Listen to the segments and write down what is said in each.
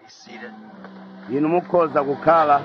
seated. inu mukhoza kukhala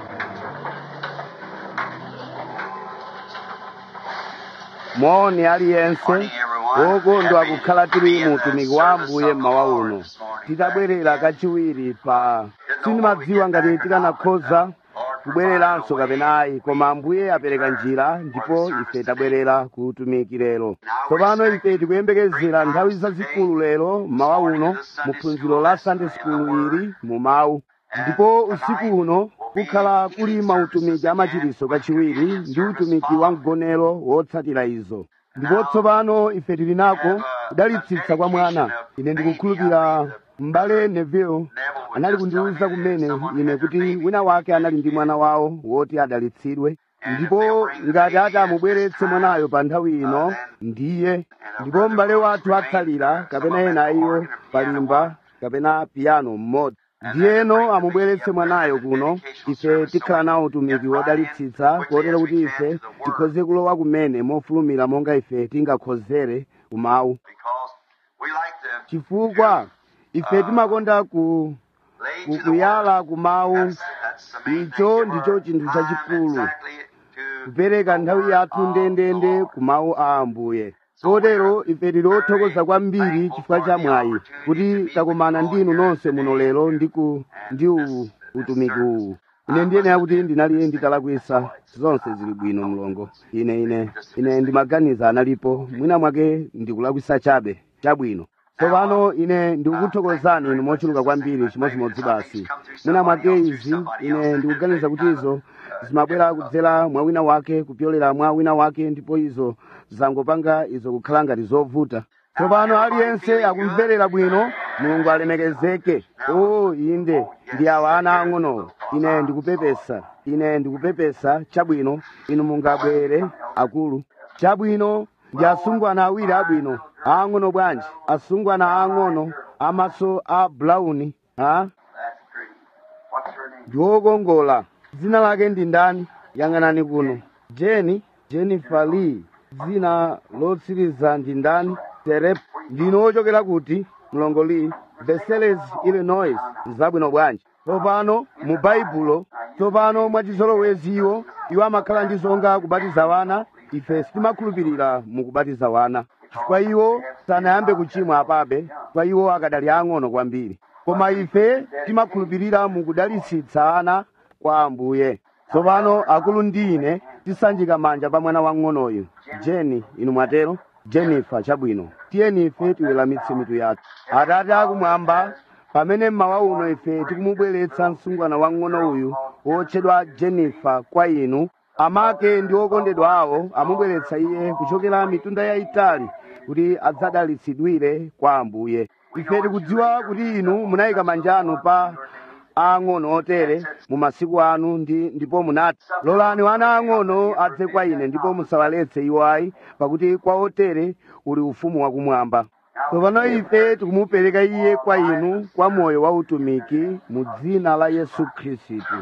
moni aliyense Morning, everyone. wokondwa Happy kukhala to tili be in mu the utumiki wa service ambuye of the mmawa Lord uno this morning. tidabwerera kachiwiri pa sinimadziwa ngati tikanakhoza kubwereranso kapena ayi koma ambuye apereka njira ndipo ife tabwerera ku utumiki lero tsopano ife tikuyembekezera nthawi zazikulu lero mmawa uno mu phunziro la sunday school ili mu mawu ndipo usiku uno kukhala kuli mautumiki amachiriso kachiwiri ndi utumiki wa mgonero wotsatira izo ndipo tsopano ife tili nako kudalitsitsa kwa mwana ine ndikukhulupirira m'bale neville anali kundiwuza kumene ine kuti wina wake anali ndi mwana wawo woti adalitsidwe ndipo ngati ati amubweretse mwanayo pa nthawi ino ndiye ndipo m'bale wathu atsalira kapena ena iwo palimba kapena piyano mmodzi ndiyeno amubweretse mwanayo kuno ife tikhala nawo utumiki wodalitsitsa kotero kuti ife tikhoze kulowa kumene mofulumira monga ife tingakhozere kumawu Because we like to chifukwa ife timakonda ku lay to the kukuyala word. kumawu That's, that's the main icho thing. ndicho Our chinthu time chachikulu exactly to kupereka nthawi yathu ndendende ku mawu a ambuye kotero ife tili othokoza kwambiri chifukwa cha mwayi kuti takumana ndinu nonse muno lero ndi ku ndi u- utumiki uwu ine ndiyenera kuti ndinali nditalakwisa zonse zili bwino mlongo ine ine ine ndimaganiza analipo mwina mwake ndikulakwisa chabe chabwino tsopano ine ndikukuthokozani inu mochuluka kwambiri chimodzimodzi basi mwina mwake izi ine ndikuganiza kuti izo zimabwera kudzera mwa wina wake kupyolera mwa wina wake ndipo izo zangopanga izo kukhala ngati zovuta tsopano aliyense akumverera bwino mulungu alemekezeke o inde ndi awa ana ang'onowo ine ndikupepesa ine ndikupepesa chabwino inu mungabwere akulu chabwino ndi asungwana awiri abwino aang'ono bwanji asungwana aang'ono amaso a brown ha That's great. What's her name? ndi wokongola dzina lake ndi ndani yang'anani kuno jeni jennifer lee dzina lotsiriza ndi ndani terep ndino wochokera kuti mlongo lee versailles illinois zabwino bwanji tsopano mu baibulo tsopano mwachizolowezi iwo iwo amakhala ndi zonga kubatiza wana ife sitimakhulupirira mu kubatiza wana chifukwa iwo sanayambe kuchimwa apabe chifukwa iwo akadali ang'ono kwambiri koma ife timakhulupirira mu kudalitsitsa ana kwa ambuye tsopano akulu ndi ine tisanjika manja pa mwana wang'onoyu jeni inu mwatero jennifer chabwino tiyeni ife tiweramitse mitu yathu atate akumwamba pamene mmawa uno ife tikumubweretsa msungwana wang'ono uyu wotchedwa jennifer kwa inu amake ndi okondedwa awo amubweretsa iye kuchokera mitunda yayitali kuti adzadalitsidwire kwa ambuye ife tikudziwa kuti inu munayika manja anu pa ang'ono otere mu masiku anu ndi ndipo munati lolani wana ang'ono adze kwa ine ndipo musawaletse iwo ayi pakuti kwa otere uli ufumu wakumwamba tsopano ife tikumupereka iye kwa inu kwa moyo wa utumiki mu dzina la yesu khristu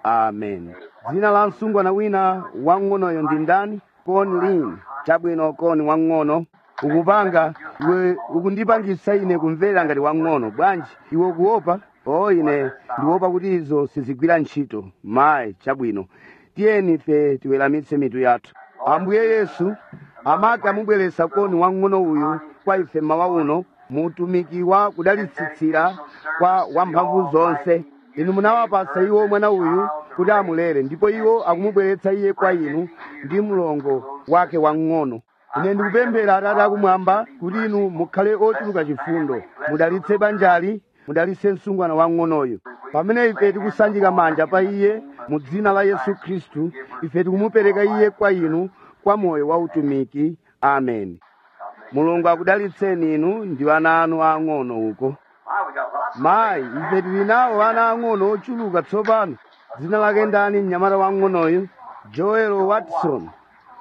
amen dzina la msungwana wina wang'onoyo ndi ndani koni lini chabwino koni wang'ono ukupanga iwe ukundipangisa ine kumvera ngati wang'ono bwanji iwe ukuopa o ine ndiopa kuti izo sizigwira ntchito mayi chabwino tiyeni ife tiweramitse mitu yathu ambuye yesu amake amubweretsa koni wang'ono uyu kwa ife mmawa uno mu utumiki wa kudalitsitsira kwa wamphamvu zonse inu munawapasa iwo mwana uyu kuti amulere ndipo iwo akumubweretsa iye kwa inu ndi mlongo wake wang'ono ine ndikupemphera atate akumwamba kuti inu mukhale ochuluka chifundo mudalitse banjali mudalitse msungwana wang'onoyo pamene ife tikusanjika manja pa iye mu dzina la yesu khristu ife tikumupereka iye kwa inu kwa moyo wa utumiki amen mulungu akudalitseni inu ndi ana anu ang'ono uko Why, we got lots of mayi ife tili nawo ana ang'ono ochuluka tsopano dzina lake ndani mnyamata wang'onoyu joel watson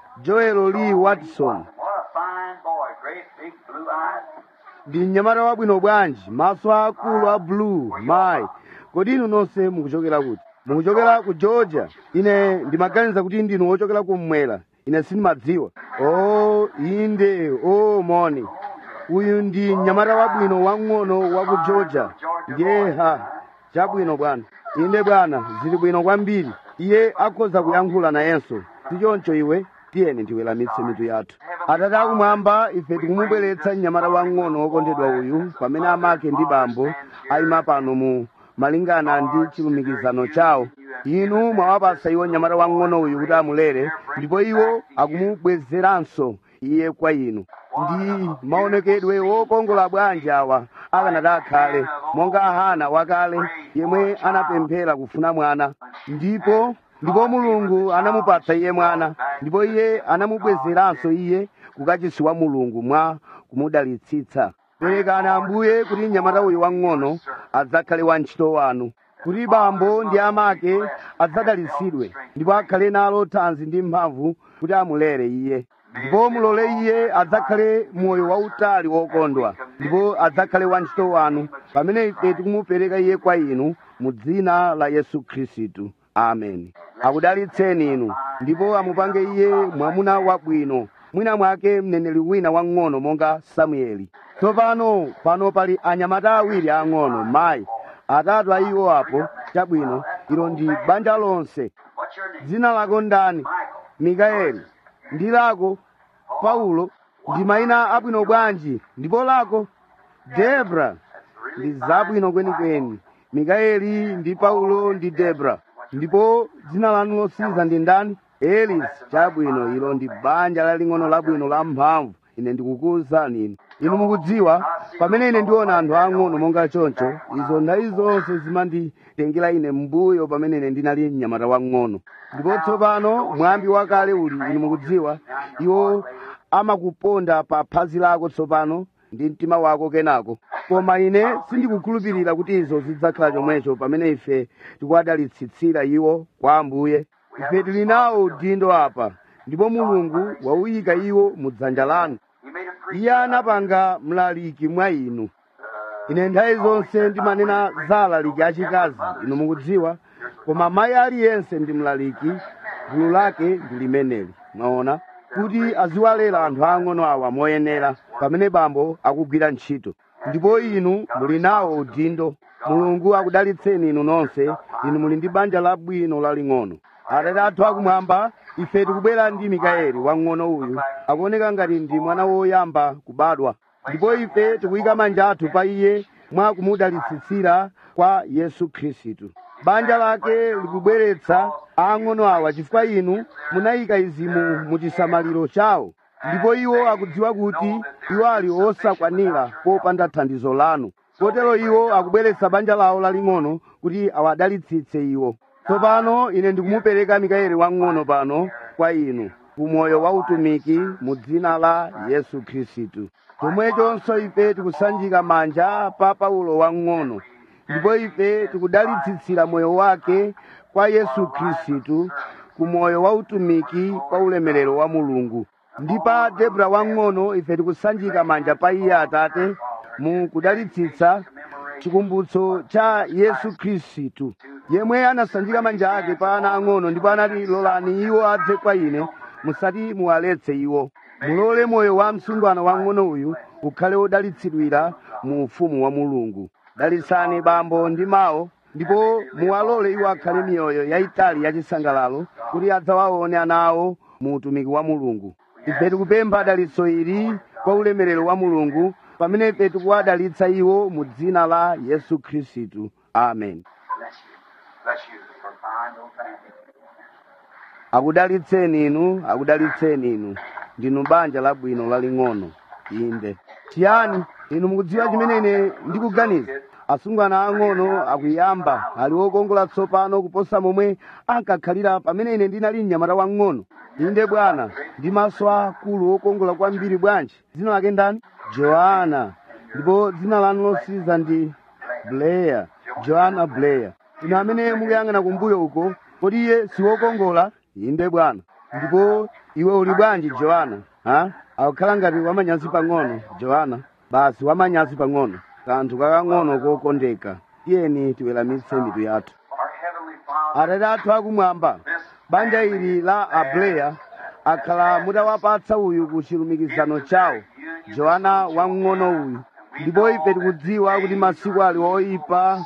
joel lee watson What a fine boy. Great big blue eyes. ndi mnyamata wabwino bwanji maso akulu a blue mayi kodi inu nonse mukuchokera kuti mukuchokera ku georgia ine ndimaganiza kuti ndinu wochokera kummwera ine sindimadziwa o inde o moni uyu ndi mnyamata wabwino wang'ono wa ku georgia ndiye ha chabwino bwana inde bwana zili bwino kwambiri iye akhoza kuyankhula nayenso sichoncho iwe tiyeni tiweramitse mitu yathu atate akumwamba ife tikumubweretsa mnyamata wang'ono wokondedwa uyu pamene amake ndi bambo ayima pano mu malingana ndi chilumikizano chawo inu mwawapasa iwo mnyamata wang'ono uyu kuti amulere ndipo iwo akumubwezeranso iye kwa inu ndi maonekedwe wokongola bwanji awa akanati akhale monga hana wakale yemwe anapemphera kufuna mwana ndipo ndipo mulungu anamupatsa iye mwana ndipo iye anamubwezeranso iye kukachisi wa mulungu mwa kumudalitsitsa perekani ambuye kuti mnyamata uyu wang'ono adzakhale wantchito wanu kuti bambo ndi amake adzadalitsidwe ndipo akhale nalo thanzi ndi mphamvu kuti amulere iye ndipo mulole iye adzakhale moyo wautali wokondwa ndipo adzakhale wantchito wanu pamene ife tikumupereka iye kwa inu mu dzina la yesu khristu amen akudalitseni inu ndipo amupange iye mwamuna wabwino mwina mwake mneneri wina wang'ono monga samueli tsopano pano pali anyamata awiri ang'ono mayi atatu a iwo apo chabwino ilo ndi banja lonse What's your name? dzina lako ndani mikaeli ndi lako paulo ndi mayina abwino bwanji ndipo lako debra ndi zabwino kwenikweni mikaeli ndi paulo ndi debra ndipo dzina lanu losiriza ndi ndani elis chabwino ilo ndi banja laling'ono labwino la mphamvu ine ndikukuwuzani inu inu mukudziwa pamene ine ndiona anthu ang'ono monga choncho izo nthawi zonse zimanditengera ine mbuyo pamene ine ndinali mnyamata wang'ono ndipo tsopano mwambi wakale uli inu mukudziwa iwo amakuponda pa phazi lako tsopano ndi mtima wako kenako koma ine sindikukhulupirira kuti izo zidzakhala chomwecho pamene ife tikuwadalitsitsira iwo kwa ambuye ife tili nawo udindo apa ndipo mulungu wauyika iwo mu dzanja lanu You made a preacher. iye anapanga mlaliki mwa inu ine nthawi zonse ndimanena za alaliki achikazi inu mukudziwa koma mayi aliyense ndi mlaliki gulu lake ndi limeneli mwaona kuti aziwalera anthu ang'ono awa moyenera pamene bambo akugwira ntchito ndipo inu muli nawo udindo mulungu akudalitseni inu nonse inu muli ndi banja labwino laling'ono atate athu akumwamba ife tikubwera ndi mikaeli wang'ono uyu akuoneka ngati ndi mwana woyamba kubadwa ndipo ife tikuyika manja athu pa iye mwa kumudalitsitsira kwa yesu khristu banja lake likubweretsa ang'ono awa chifukwa inu munayika izimu mu chisamaliro chawo ndipo iwo akudziwa kuti iwo ali osakwanira popanda thandizo lanu kotero iwo akubweretsa banja lawo laling'ono kuti awadalitsitse iwo tsopano ine ndikumupereka mikaeli wang'ono pano kwa inu kumoyo wa utumiki mu dzina la yesu khristu chomwechonso ife tikusanjika manja pa paulo wang'ono ndipo ife tikudalitsitsira moyo wake kwa yesu khristu ku moyo wa utumiki kwa ulemerero wa mulungu ndi pa debra wang'ono ife tikusanjika manja pa iye atate mu kudalitsitsa chikumbutso cha yesu khristu yemwe anasanjika manja ake pa ana ang'ono ndipo anati lolani iwo adze kwa ine musati muwaletse iwo mulole moyo wa msungwana wang'ono uyu ukhale wodalitsidwira mu ufumu wa mulungu dalitsani bambo ndi mawo ndipo muwalole iwo akhale miyoyo yayitali yachisangalalo kuti adzawaone ana awo mu utumiki wa mulungu ife tikupempha dalitso ili kwa ulemerero wa mulungu pamene ife tikuwadalitsa iwo mu dzina la yesu khristu amen Bless you. Bless you for fine little family. akudalitseni inu akudalitseni inu ndinu banja labwino laling'ono inde chiyani inu mukudziwa chimene ine ndikuganiza asungwana ang'ono akuyamba ali wokongola tsopano kuposa momwe ankakhalira pamene ine ndinali mnyamata wang'ono inde bwana ndi maso akulu wokongola kwambiri bwanji dzina lake ndani joana ndipo dzina lanu losiriza ndi blair joana blair inu amene mukuyang'ana kumbuyo uko kodi iye siwokongola inde bwana ndipo iwe uli bwanji joana ha akukhala ngati wamanyazi pang'ono joana basi wamanyazi pang'ono kanthu kakang'ono kokondeka tiyeni tiweramitse mitu yathu Our Heavenly Father, atate athu akumwamba banja ili la ableya akhala mutawapatsa uyu ku chilumikizano chawo joana wamng'ono uyu ndipo ife tikudziwa kuti masiku ali oyipa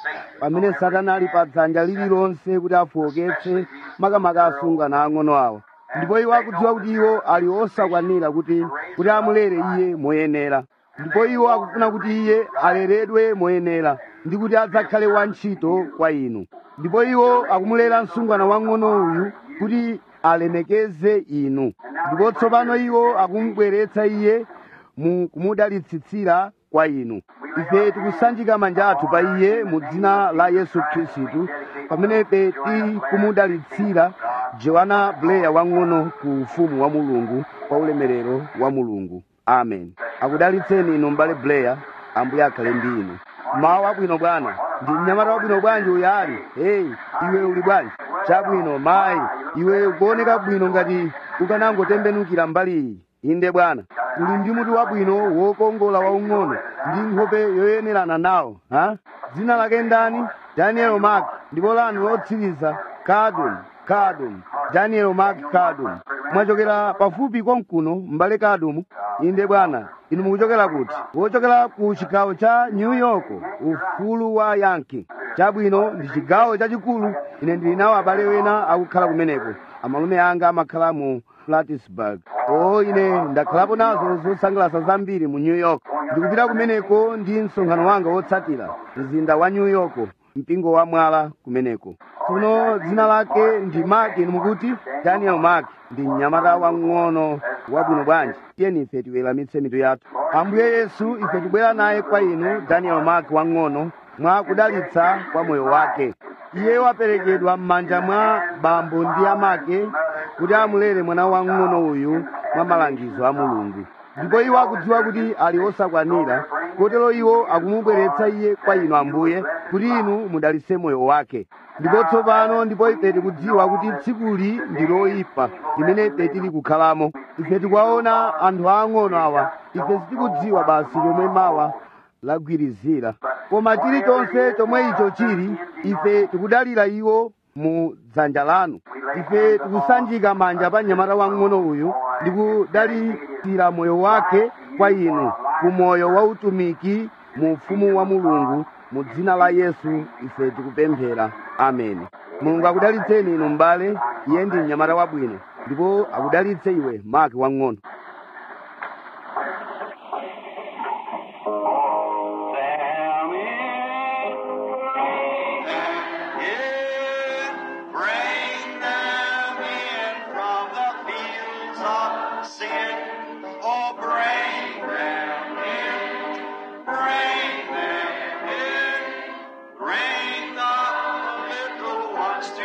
pamene satana ali pa dzanja lililonse kuti afuoketse makamaka asungwana ang'ono awa ndipo iwo akudziwa kuti iwo ali osakwanira kuti kuti amulere iye moyenera ndipo iwo akufuna kuti iye aleredwe moyenera ndi kuti adzakhale wantchito kwa inu ndipo iwo akumulera msungwana wang'ono uyu kuti alemekeze inu ndipo tsopano iwo akumubweretsa iye mu kumudalitsitsira kwa inu ife tikusanjika manja athu pa iye mu dzina la yesu khristu pamene ife tikumudalitsira joana bleya wang'ono ku ufumu wa mulungu kwa ulemerero wa mulungu amen akudalitseni inu mbale bleya ambuye akhale ndi inu mawu abwino bwana ndi mnyamata wabwino bwanji uyu ali heyi iwe uli bwanji chabwino mayi iwe ukuoneka bwino ngati ukanangotembenukira mbali iyi inde bwana uli ndi mutu wabwino wokongola waung'ono ndi nkhope yoyenerana nawo ha dzina lake ndani daniel mark ndipo lanu lotsiriza kadum kadum daniel mark kadum mwachokera pafupi konkuno mbale kadum inde bwana inu mukuchokera kuti wochokera ku chigawo cha new york ufulu wa yankee chabwino ndi chigawo chachikulu ine ndili nawo abale wena akukhala kumeneko amalume anga amakhala mu plattsburgh o ine ndakhalapo nazo zosangalatsa zambiri mu new york ndikupita kumeneko ndi msonkhano wanga wotsatira mzinda wa new york mpingo wa mwala kumeneko tsono dzina lake ndi mark inu mukuti daniel mark ndi mnyamata wang'ono wabwino bwanji tiyeni ife tiweramitse mitu yathu ambuye yesu ife tibwera naye kwa inu daniel mark wang'ono mwa kudalitsa kwa moyo wake iye waperekedwa m'manja mwa bambo ndi amake kuti amulere mwana wang'ono uyu mwa malangizo a mulungu ndipo iwo akudziwa kuti ali osakwanira kotero iwo akumubweretsa iye kwa inu ambuye kuti inu mudalitse moyo wake ndipo tsopano ndipo ife tikudziwa kuti tsikuli ndi loyipa limene ife tili kukhalamo ife tikuwaona anthu aang'ono awa ife sitikudziwa basi chomwe mawa lagwirizira koma chilichonse chomwe icho chili ife tikudalira iwo mu dzanja lanu ife tikusanjika manja pa mnyamata wang'ono uyu ndi kudalitsira moyo wake kwa inu ku moyo wa utumiki mu ufumu wa mulungu mu dzina la yesu ife tikupemphera ameni mulungu akudalitseni inu m'bale iye ndi mnyamata wabwino ndipo akudalitse iwe maki wang'ono Bring them in from the fields of sin. Oh, bring them in. Bring them in. Bring the little ones to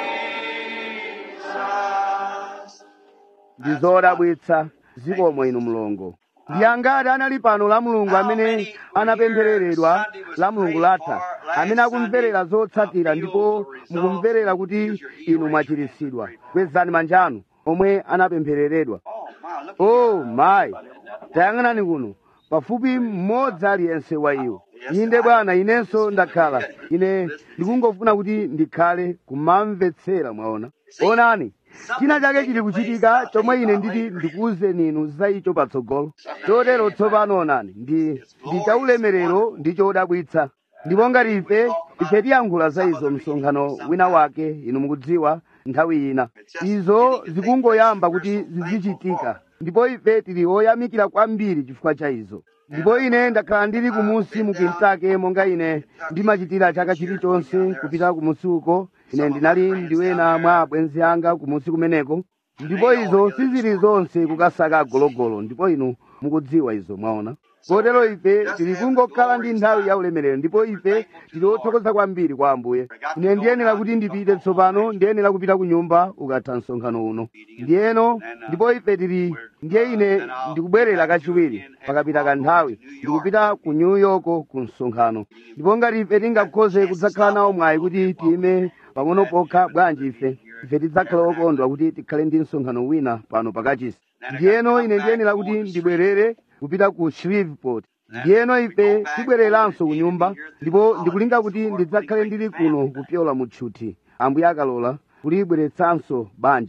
Jesus. ndi zodabwitsa zikomo inu mlongo ndi angati anali pano la mulungu amene anapemphereredwa la mulungu latha amene akumverera zotsatira ndipo mukumverera kuti inu mwachiritsidwa kwezani manja anu omwe anapemphereredwa Oh, my, look. oh mayi tayang'anani kuno pafupi mmodzi aliyense wa iwo inde bwana inenso ndakhala ine ndikungofuna kuti ndikhale kumamvetsera mwaona onani china chake chili kuchitika chomwe ine nditi ndikuwuzeni inu za icho patsogolo chotero tsopano onani ndi ndi chaulemerero ndi chodabwitsa ndipo ngati ife ife tiyankhula za izo msonkhano wina wake inu mukudziwa nthawi ina izo zikungoyamba kuti zizichitika ndipo ife tili oyamikira kwambiri chifukwa cha izo ndipo ine ndakhala ndili kumusi mu Kentucky monga ine ndimachitira chaka chilichonse kupita kumusi uko ine ndinali ndiwena mwa abwenzi anga kumusi kumeneko ndipo izo sizili zonse kukasaka agologolo ndipo inu mukudziwa izo mwaona kotero ife tili kungokhala ndi nthawi ya ulemerero ndipo ife tili othokoza kwambiri kwa ambuye ine ndiyenera kuti ndipite tsopano ndiyenera kupita ku nyumba ukatha msonkhano uno ndiyeno ndipo ife tili ndiye ine ndikubwerera kachiwiri pakapita kanthawi ndikupita ku new york ku msonkhano ndipo ngati ife tingakhoze kudzakhala nawo mwayi kuti tiyime pang'ono pokha bwanji ife ife tidzakhala okondwa kuti tikhale ndi msonkhano wina pano pakachisi ndiyeno ine ndiyenera kuti ndibwerere kupita ku shreveport ndiyeno ife tibwereranso ku nyumba ndipo ndikulinga kuti ndidzakhale ndili kuno kupyola mu tchuthi ambuye akalola kulibweretsanso banja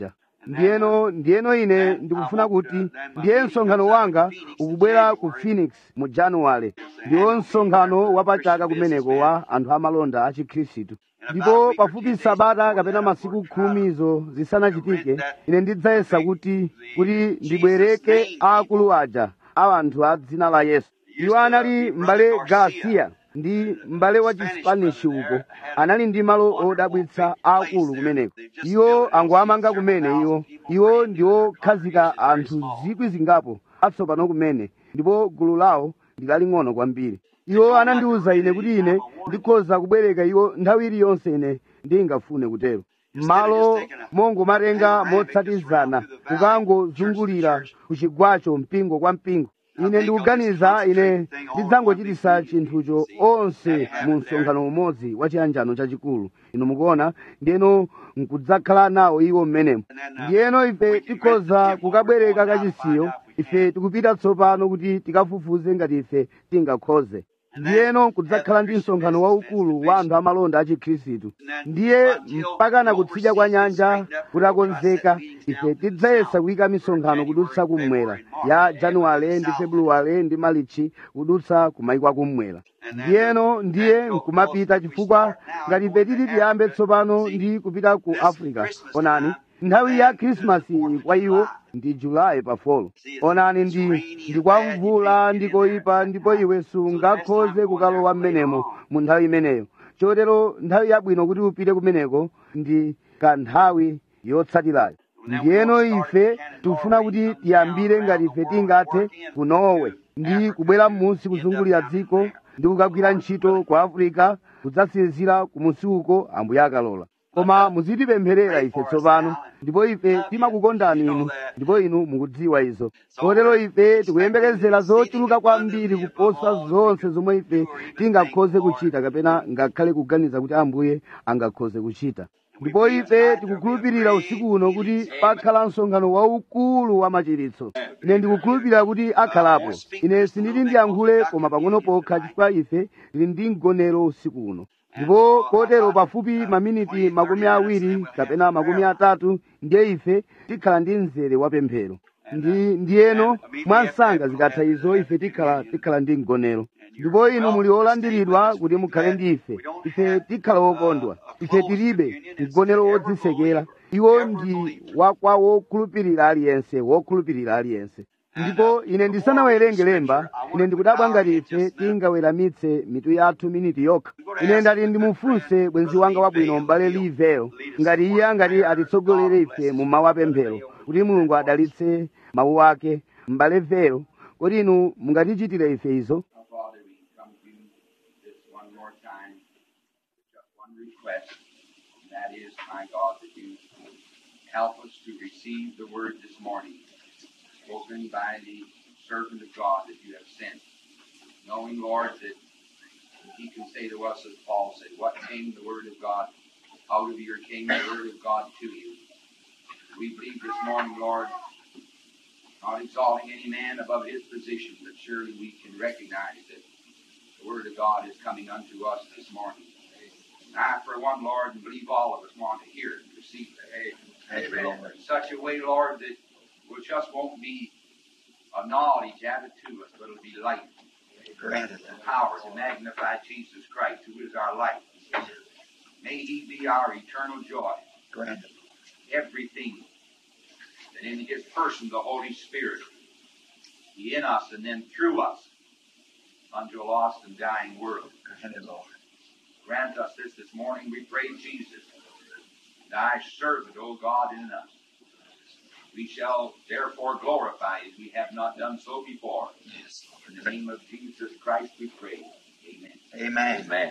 ndiyeno ndiyeno ine ndikufuna kuti ndiye msonkhano wanga ukubwera ku phoenix mu januwale ndiwo msonkhano wapachaka kumeneko wa anthu amalonda a chikhristu ndipo pafupi sabata kapena masiku khumizo zisanachitike ine ndidzayesa kuti kuti ndibwereke aakulu aja a anthu a dzina la yesu iwo anali m'bale garcia ndi m'bale wa chispanish uko anali ndi malo odabwitsa aakulu kumeneko iwo angoamanga kumene iwo iwo ndiwokhazika anthu zikwi zingapo atsopano kumene ndipo gulu lawo ndilaling'ono kwambiri iwo anandiwuza ine kuti ine ndikhoza kubwereka iwo nthawi iliyonse ine ndingafune kutero malo mongomatenga motsatizana kukangozungulira ku chigwacho mpingo kwa mpingo ine ndikuganiza ine ndidzangochitisa chinthucho onse mu msonkhano umodzi wa chiyanjano chachikulu inu mukuona ndiyeno nkudzakhala nawo iwo mmenemo ndiyeno ife tikhoza kukabwereka kachisiyo ife tikupita tsopano kuti tikafufuze ngati ife tingakhoze ndiyeno kudzakhala ndi msonkhano waukulu wa anthu amalonda a chikhristu ndiye mpaka na kutsidya kwa nyanja kutakonzeka ife tidzayesa kuyika misonkhano kudutsa kummwera ya januwale ndi februwale ndi malichi kudutsa kumayikwa kummwera ndiyeno ndiye nkumapita chifukwa ngati ife titi tiyambe tsopano ndi kupita ku africa onani nthawi ya khrisimasi kwa iwo ndi julayi pa folo onani ndi ndi kwa mvula ndikoyipa ndipo iwe sungakhoze kukalowa mmenemo mu nthawi imeneyo chotero nthawi yabwino kuti upite kumeneko ndi kanthawi yotsatirayo ndiyeno ife tikufuna kuti tiyambire ngati ife tingathe ku norway ndi kubwera m'munsi kuzungulira dziko ndi kukagwira ntchito ku africa kudzatsirizira kumusi uko ambuye akalola koma muzitipempherera ife tsopano ndipo ife timakukondani inu ndipo inu mukudziwa izo kotero ife tikuyembekezera zochuluka kwambiri kuposa zonse zomwe ife tingakhoze kuchita kapena ngakhale kuganiza kuti ambuye angakhoze kuchita ndipo ife tikukhulupirira usiku uno kuti pakhala msonkhano waukulu wa machiritso ine ndikukhulupirira kuti akhalapo ine sinditi ndiyankhule koma pang'ono pokha chifukwa ife tili ndi mgonero usiku uno ndipo kotero pafupi maminiti makumi awiri kapena makumi atatu ndiye ife tikhala ndi mzere wa pemphero ndi ndiyeno mwansanga zikatha izo ife tikhala tikhala ndi mgonero ndipo inu muli olandiridwa kuti mukhale ndi ife ife tikhala wokondwa ife tilibe mgonero wodzisekera iwo ndi wakwa wokhulupirira aliyense wokhulupirira aliyense ndipo ine ndisanawerenge lemba ine ndikudabwa ngati ife tingaweramitse mitu yathu miniti yokha ine ndati ndimufunse bwenzi wanga wabwino m'bale livelo ngati iye angati atitsogolere ife mu mawu apemphero kuti mulungu adalitse mawu ake m'bale velo kodi inu mungatichitire ife izo Father, we come to you this one more time with just one request, and that is, my God, that you help us to receive the word this morning, spoken by the servant of God that you have sent, knowing, Lord, that he can say to us, as Paul said, what came the word of God out of your came the word of God to you. We believe this morning, Lord, not exalting any man above his position, but surely we can recognize that the Word of God is coming unto us this morning. And I, for one, Lord, and believe all of us want to hear it and receive it. Amen. In such a way, Lord, that it just won't be a knowledge added to us, but it'll be light Granted. and power to magnify Jesus Christ, who is our life. May He be our eternal joy. Granted. Everything that in His person, the Holy Spirit, be in us and then through us unto a lost and dying world. Granted, Lord. Grant us this this morning, we pray, Jesus, thy servant, O God, in us. We shall therefore glorify as we have not done so before. Yes, In the name of Jesus Christ we pray. Amen. Amen. Amen.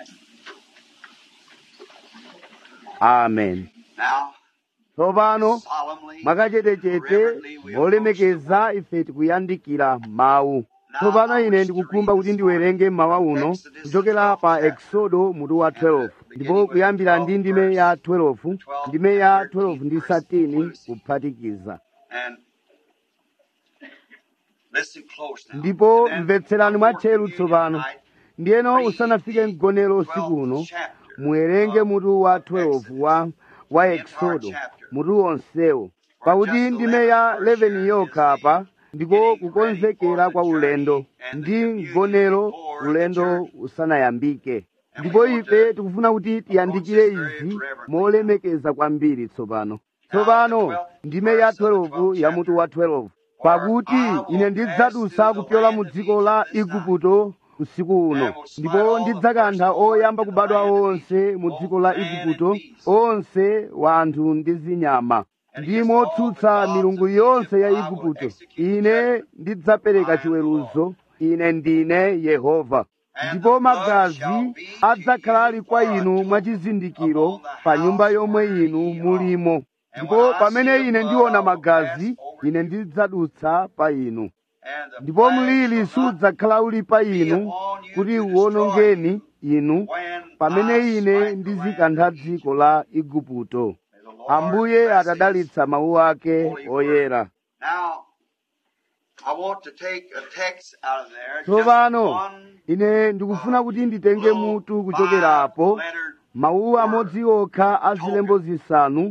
amen Now, tsopano solemnly, mwakachetechete molemekeza ife tikuyandikira mawu tsopano ine ndikukhumba kuti ndiwerenge mawa uno kuchokera pa exodo mutu wa 12 ndipo kuyambira ndi ndime ya 12 ndime ya 12 ndi 13 kuphatikiza and listen close now. ndipo And then mvetserani mwatcheru before tsopano tonight, ndiyeno usanafike mgonero usiku uno muwerenge mutu wa 12 wa wa exodo mutu wonsewo pakuti ndime ya 11 yokha apa ndiko kukonzekera kwa ulendo ndi mgonero ulendo usanayambike ndipo ife tikufuna kuti tiyandikire izi molemekeza kwambiri tsopano tsopano ndime ya 12 ya mutu wa 12 pakuti ine ndidzadusa kupyola mu dziko la igupto usiku uno ndipo ndidzakantha oyamba kubadwa onse mu dziko la igupto onse wa anthu ndi zinyama ndi motsutsa milungu yonse ya igupto ine ndidzapereka chiweruzo ine ndine yehova ndipo magazi adzakhala ali kwa inu mwachizindikiro pa nyumba yomwe inu mulimo ndipo pamene ine ndiona magazi ine ndidzadutsa pa inu ndipo mliri sudzakhala uli pa inu kuti uwonongeni inu pamene ine ndizikantha dziko la igupto ambuye atadalitsa mawu ake oyera Now, I want to take a text out of there. just tsopano one ine ndikufuna kuti nditenge mutu kuchokera apo five-lettered mawu amodzi okha a zilembo zisanu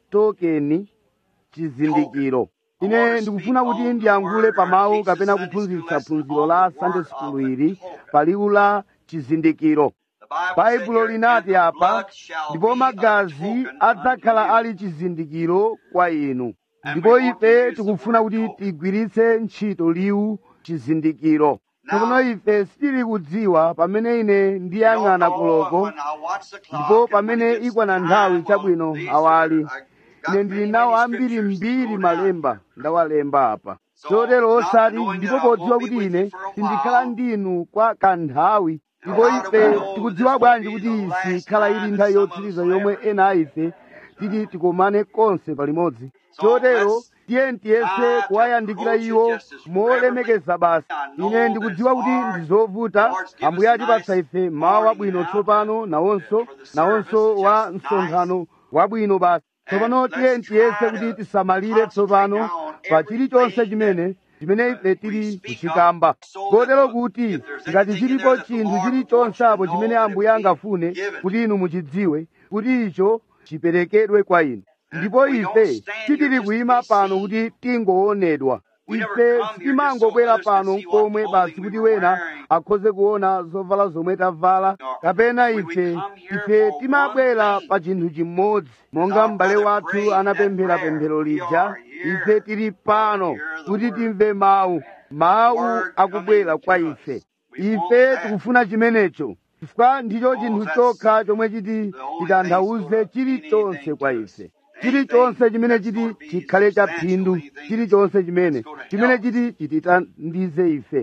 tokeni chizindikiro ine ndikufuna kuti ndiyankhule pa mawu kapena kuphunzitsa phunziro la sunday school ili pa liwu la chizindikiro The Bible baibulo said here, linati "And the apa blood shall ndipo be a magazi token adzakhala unto you." ali chizindikiro kwa inu ndipo ife tikufuna kuti tigwiritse ntchito liwu chizindikiro tsopano ife sitili kudziwa pamene ine ndiyang'ana koloko ndipo pamene ikwana nthawi chabwino awali ine ndili nawo ambiri mbiri malemba ndawalemba apa chotero osati ndipo podziwa kuti ine sindikhala ndinu kwa kanthawi ndipo ife tikudziwa bwanji kuti isi ikhala ili nthawi yotsiriza yomwe ena a ife titi tikomane konse palimodzi chotero tiye tiyese kuwayandikira iwo molemekeza basi ine ndikudziwa kuti ndi zovuta ambuye atipatsa ife mawu abwino tsopano nawonso nawonso wa msonkhano wabwino basi tsopano tiye tiyese kuti tisamalire tsopano pa chilichonse chimene chimene ife tili kuchikamba kotero kuti ngati chilipo chinthu chilichonse apo chimene ambuye angafune kuti inu muchidziwe kuti icho chiperekedwe kwa inu ndipo ife sitili kuyima pano kuti tingoonedwa ife sitimangobwera pano komwe basi kuti wena akhoze kuona zovala zomwe tavala kapena ife ife timabwera pa chinthu chimodzi monga m'bale wathu anapemphera pemphero lija ife tili pano kuti timve mawu mawu akubwera kwa ife ife tikufuna chimenecho chifukwa ndicho chinthu chokha chomwe chiti titanthauze chilichonse kwa ife chilichonse chimene chiti chikhale cha phindu chilichonse chimene chimene chiti chititandize ife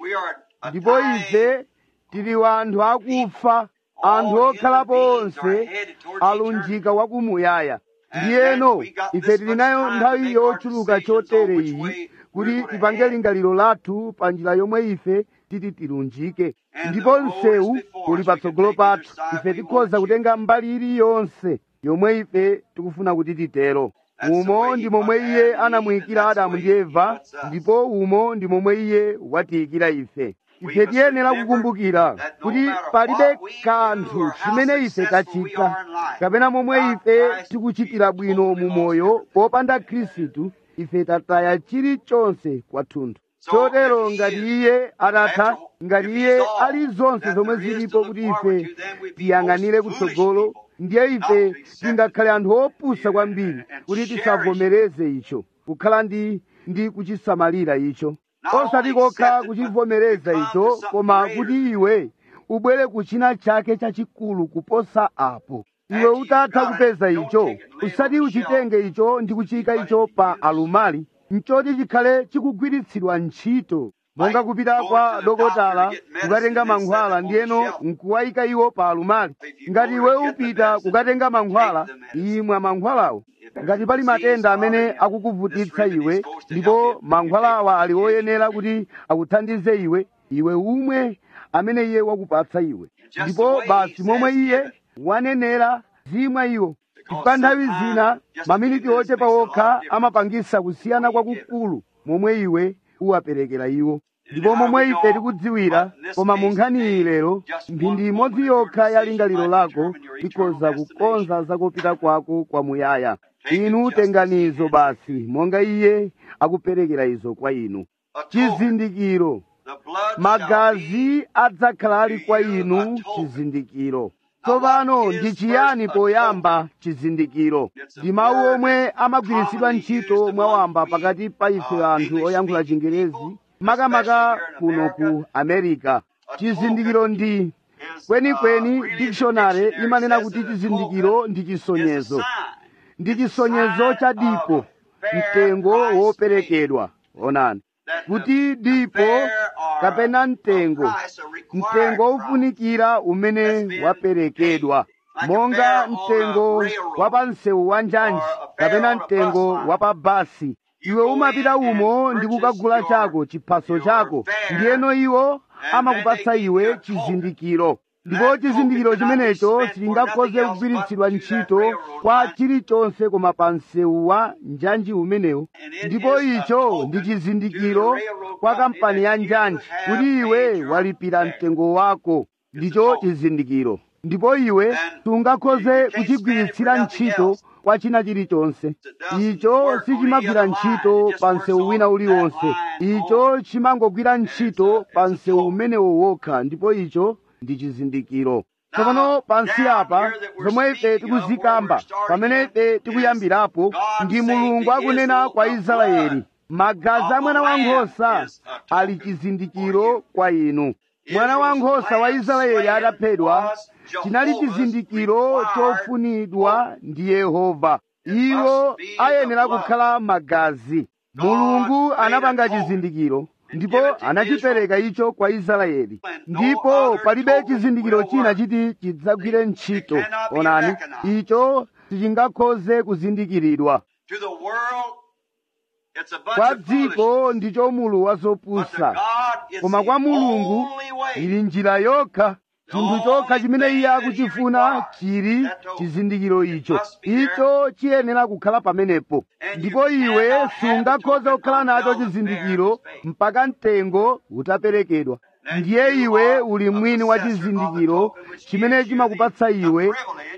ndipo ife tili wanthu akufa anthu okhalapo onse alunjika wakumuyaya ndiyeno ife tili nayo nthawi yochuluka chotere iyi kuti tipange lingaliro lathu pa njira yomwe ife titi tilunjike ndipo msewu uli patsogolo pathu ife tikhoza kutenga mbali iliyonse yomwe ife tikufuna kuti titero umo ndi momwe iye anamuyikira adamu ndi eva ndipo umo ndi momwe iye watiyikira ife ife tiyenera kukumbukira kuti palibe kanthu chimene ife tachita kapena momwe ife tikuchitira bwino mu moyo popanda khristu ife tataya chilichonse kwathunthu chotero ngati iye atatha ngati iye ali zonse zomwe zilipo kuti ife tiyang'anire kutsogolo ndiye ife tingakhale anthu opusa kwambiri kuti tisavomereze icho kukhala ndi ndi kuchisamalira icho osati kokha kuchivomereza icho koma kuti iwe ubwere kuchina chake chachikulu kuposa apo iwe utatha kupeza icho usati uchitenge icho ndi kuchika icho pa alumali mchoti chikhale chikugwiritsidwa ntchito monga kupita kwa dokotala kukatenga mankhwala ndiyeno nkuwayika iwo pa alumali ngati iwe upita kukatenga mankhwala imwa mankhwalawo ngati pali matenda amene akukuvutitsa iwe ndipo mankhwalawa ali oyenera kuti akuthandize iwe iwe umwe amene iye wakupatsa iwe ndipo basi momwe iye wanenera zimwa iwo chifukwa nthawi zina maminiti ochepa okha amapangisa kusiyana kwakukulu momwe iwe uwaperekera iwo ndipo momwe ife tikudziwira koma mu nkhani iyi lero mphindi imodzi yokha ya lingaliro lako ikhoza kukonza zakupita kwako kwamuyaya inu tenganizo basi monga iye akuperekera izo kwa inu A token. chizindikiro The blood shall magazi be adzakhala ali kwa inu chizindikiro tsopano ndi chiyani poyamba chizindikiro ndi mawu omwe amagwiritsidwa ntchito mwawamba pakati pa ife anthu oyankhula chingerezi makamaka kuno ku america chizindikiro ndi is, kwenikweni uh, really dictionary the dictionary imanena says kuti that a chizindikiro token ndi is a chisonyezo sign. ndi chisonyezo cha dipo mtengo woperekedwa onani kuti dipo kapena mtengo mtengo wofunikira umene waperekedwa monga mtengo wa pa msewu wa njanji kapena mtengo wa pa basi iwe umapita umo ndi kukagula chako chiphaso chako ndiyeno iwo amakupatsa iwe chizindikiro ndipo chizindikiro chimenecho sichingakhoze kugwiritsidwa ntchito kwa chilichonse koma pa msewu wa njanji umenewo ndipo icho ndi chizindikiro kwa kampani ya njanji kuti iwe walipira mtengo wako ndicho chizindikiro ndipo iwe sungakhoze kuchigwiritsira ntchito kwa china chilichonse icho sichimagwira ntchito pa msewu wina uliwonse icho chimangogwira ntchito pa msewu umenewo wokha ndipo icho ndi chizindikiro tsopano pansi apa zomwe ife tikuzikamba pamene ife tikuyambirapo ndi mulungu akunena kwa israeli magazi a mwana wankhosa ali chizindikiro kwa inu mwana wankhosa wa israeli ataphedwa chinali chizindikiro chofunidwa ndi yehova iwo ayenera kukhala magazi mulungu anapanga chizindikiro ndipo anachipereka icho kwa israeli ndipo palibe chizindikiro china chiti chidzagwire ntchito onani icho sichingakhoze kuzindikiridwa To the world, it's a bunch kwa of foolishness. dziko ndicho mulu wa But to zopusa God, it's koma the kwa mulungu only way. ili njira yokha chinthu chokha chimene iye akuchifuna chili chizindikiro icho icho chiyenera kukhala pamenepo ndipo iwe sungakhoze kukhala nacho chizindikiro mpaka mtengo utaperekedwa ndiye iwe uli mwini wa chizindikiro chimene chimakupatsa iwe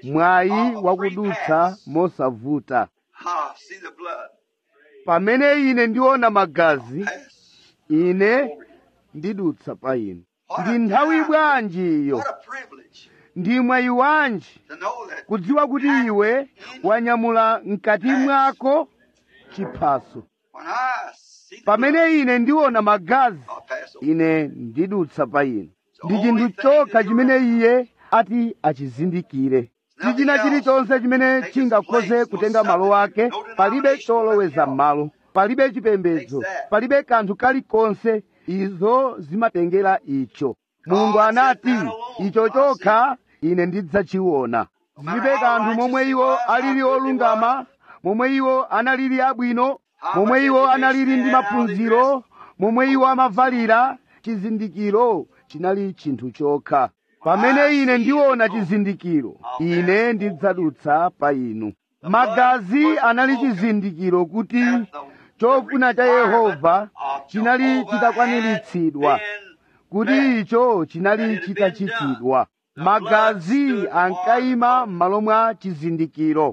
mwayi wakudutsa mosavuta Ah, see the blood. pamene ine ndiona magazi Yes. ine ndidutsa pa inu ndi nthawi bwanji iyo What a privilege ndi mwayi wanji to know that kudziwa kuti iwe wanyamula mkati mwako chiphaso when I see the blood, pamene ine ndiona magazi I'll pass over. ine ndidutsa pa inu ndi chinthu chokha chimene iye ati achizindikire si china chilichonse chimene chingakhoze kutenga malo ake palibe choloweza m'malo palibe chipembedzo palibe kanthu kalikonse izo zimatengera icho mulungu anati icho chokha ine ndidzachiona zilibe kanthu momwe iwo alili olungama momwe iwo analili abwino momwe iwo analili ndi maphunziro momwe iwo amavalira chizindikiro chinali chinthu chokha pamene ine ndiona chizindikiro ine ndidzadutsa pa inu magazi anali chizindikiro kuti chofuna cha yehova chinali chitakwaniritsidwa kuti icho chinali chitachitidwa magazi ankayima m'malo mwa chizindikiro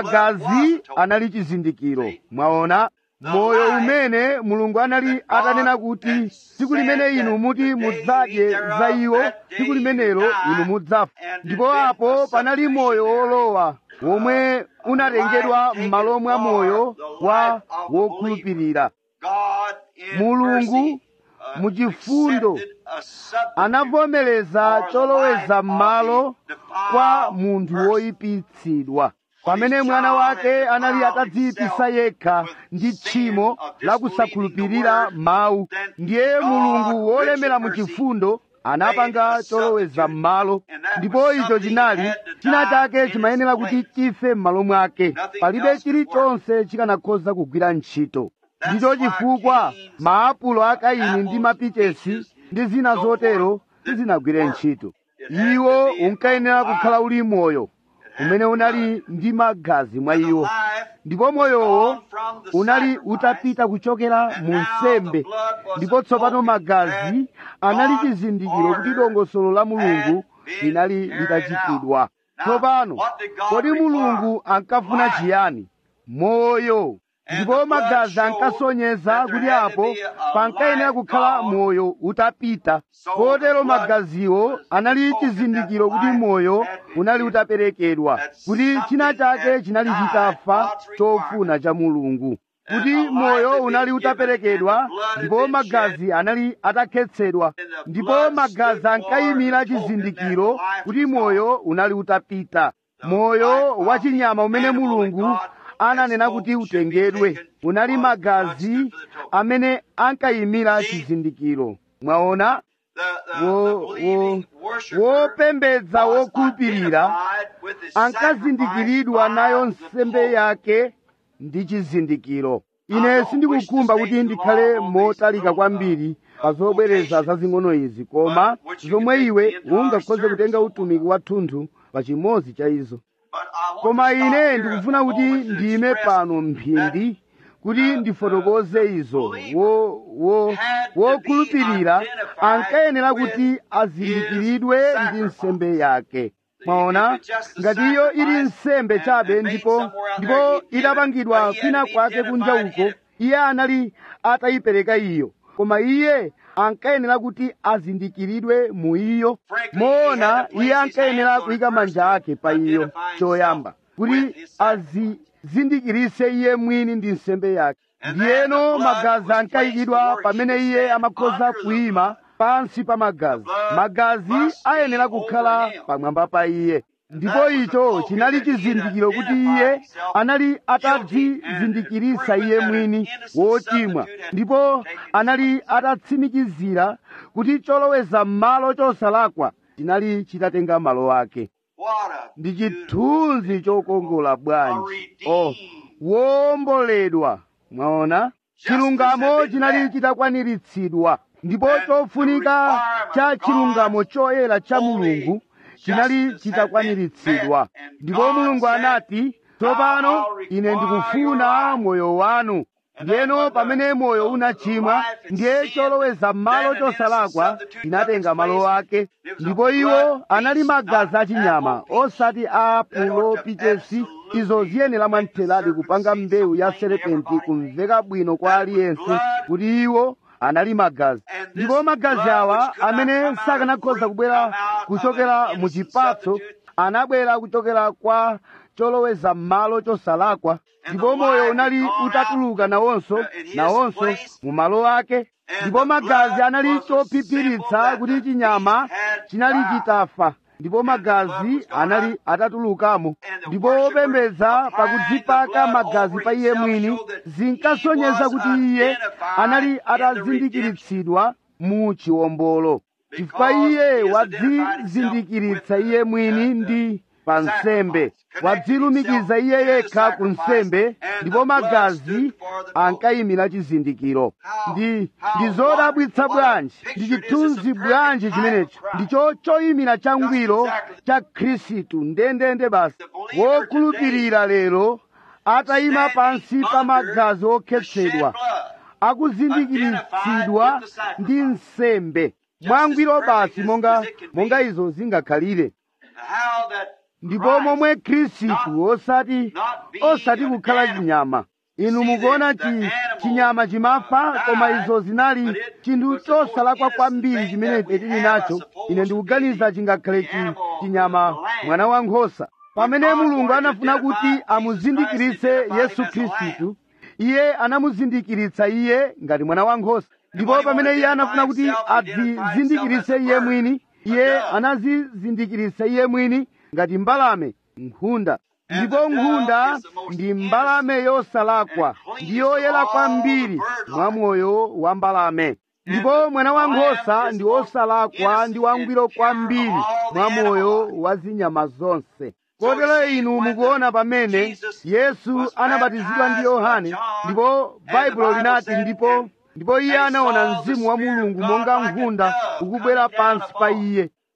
magazi anali chizindikiro mwaona moyo umene mulungu anali atanena kuti tsiku limene inu muti mudzadye za iwo tsiku limenelo inu mudzafa ndipo apo panali moyo wolowa womwe unatengedwa m'malo mwa moyo wa wokhulupirira God in mulungu mercy, uh, muchifundo accepted a substitute anavomereza choloweza m'malo kwa munthu woyipitsidwa pamene mwana wake anali atadziyipisa yekha ndi tchimo la kusakhulupirira mawu ndiye mulungu wolemera mu chifundo anapanga choloweza m'malo ndipo icho chinali china chake chimayenera kuti chife m'malo mwake palibe chilichonse chikanakhoza kugwira ntchito ndicho chifukwa maapulo a kaini ndi mapichesi ndi zina zotero sizinagwire ntchito iwo unkayenera kukhala uli moyo umene unali ndi magazi mwa iwo ndipo moyowo unali utapita kuchokera mu nsembe ndipo tsopano magazi anali chizindikiro kuti dongosolo la mulungu linali litachitidwa tsopano kodi mulungu ankafuna chiyani moyo ndipo magazi ankasonyeza kuti apo pankayenera kukhala moyo utapita kotero magaziwo anali chizindikiro kuti moyo unali utaperekedwa kuti china chake chinali chitafa chofuna cha mulungu kuti moyo unali utaperekedwa ndipo magazi anali atakhetsedwa ndipo magazi ankayimira chizindikiro kuti moyo unali utapita moyo wa chinyama umene mulungu ananena kuti utengedwe unali magazi amene ankayimira chizindikiro mwaona wo- wo- wopembedza wokhulupirira ankazindikiridwa nayo nsembe yake ndi chizindikiro ine sindikukhumba kuti ndikhale motalika kwambiri pa zobwereza zazing'ono izi koma zomwe iwe ungakhoze kutenga utumiki wathunthu pa chimodzi cha izo koma ine ndikufuna kuti ndime pano mphindi kuti ndifotokoze izo wo wo wokhulupirira ankayenera kuti azindikiridwe ndi nsembe yake mwaona ngati iyo ili nsembe chabe ndipo ndipo idapangidwa kwina kwake kunja uko iye anali atayipereka iyo koma iye ankayenera kuti azindikiridwe mu iyo moona iye ankayenera kuyika manja ake pa iyo choyamba kuti azizindikirise iye mwini ndi nsembe yake ndiyeno magazi ankayikidwa pamene iye amakhoza kuyima pansi pa magazi magazi ayenera kukhala pamwamba pa iye ndipo icho chinali chizindikiro kuti iye anali atadzizindikirisa iye mwini wochimwa ndipo anali atatsimikizira kuti choloweza m'malo chosalakwa chinali chitatenga malo ake ndi chithunzi chokongola bwanji oh womboledwa mwaona chilungamo chinali chitakwaniritsidwa ndipo chofunika cha chilungamo choyera cha mulungu chinali chitakwaniritsidwa ndipo mulungu anati tsopano ine ndikufuna moyo wanu ndiyeno pamene moyo unachimwa ndiye choloweza m'malo chosalakwa chinatenga malo ake ndipo iwo anali magazi achinyama osati a pulopichesi izo ziyenera mwamtheradi kupanga mbewu ya serepenti kumveka bwino kwa aliyense kuti iwo anali magazi ndipo magazi awa amene sakanakhoza kubwera kuchokera mu chipatso anabwera kuchokera kwa choloweza m'malo chosalakwa ndipo moyo unali utatuluka nawonso nawonso mu malo ake ndipo magazi anali chophiphiritsa kuti chinyama chinali chitafa ndipo magazi anali atatulukamo ndipo wopembedza pakudzipaka magazi pa iye mwini zinkasonyeza kuti iye anali atazindikiritsidwa mu chiwombolo chifukwa iye wadzizindikiritsa iye mwini ndi pa nsembe wadzilumikiza iye yekha ku nsembe ndipo magazi ankayimira chizindikiro ndi ndi zodabwitsa bwanji ndi chithunzi bwanji chimenecho ndicho choyimira changwiro cha khristu ndendende basi wokhulupirira lero atayima pansi pa magazi okhetsedwa akuzindikiritsidwa ndi nsembe mwangwiro basi monga monga izo zingakhalire ndipo momwe khristu osati osati kukhala chinyama inu mukuona chi chinyama chimafa koma izo zinali chinthu chosalakwa kwambiri chimene ife tili nacho ine ndikuganiza chingakhale chi chinyama mwana wa nkhosa pamene mulungu anafuna kuti amuzindikiritse yesu khristu iye anamuzindikiritsa iye ngati mwana wa nkhosa ndipo pamene iye anafuna kuti adzizindikiritse iye mwini iye anazizindikiritsa iye mwini ngati mbalame nkhunda ndipo nkhunda ndi mbalame yosalakwa ndi yoyera kwambiri mwa moyo wa mbalame ndipo mwana wa nkhosa ndi wosalakwa ndi wangwiro kwambiri mwa moyo wa zinyama zonse kotero inu mukuona pamene yesu anabatizidwa ndi yohane ndipo baibulo linati ndipo ndipo iye anaona mzimu wa mulungu monga nkhunda ukubwera pansi pa iye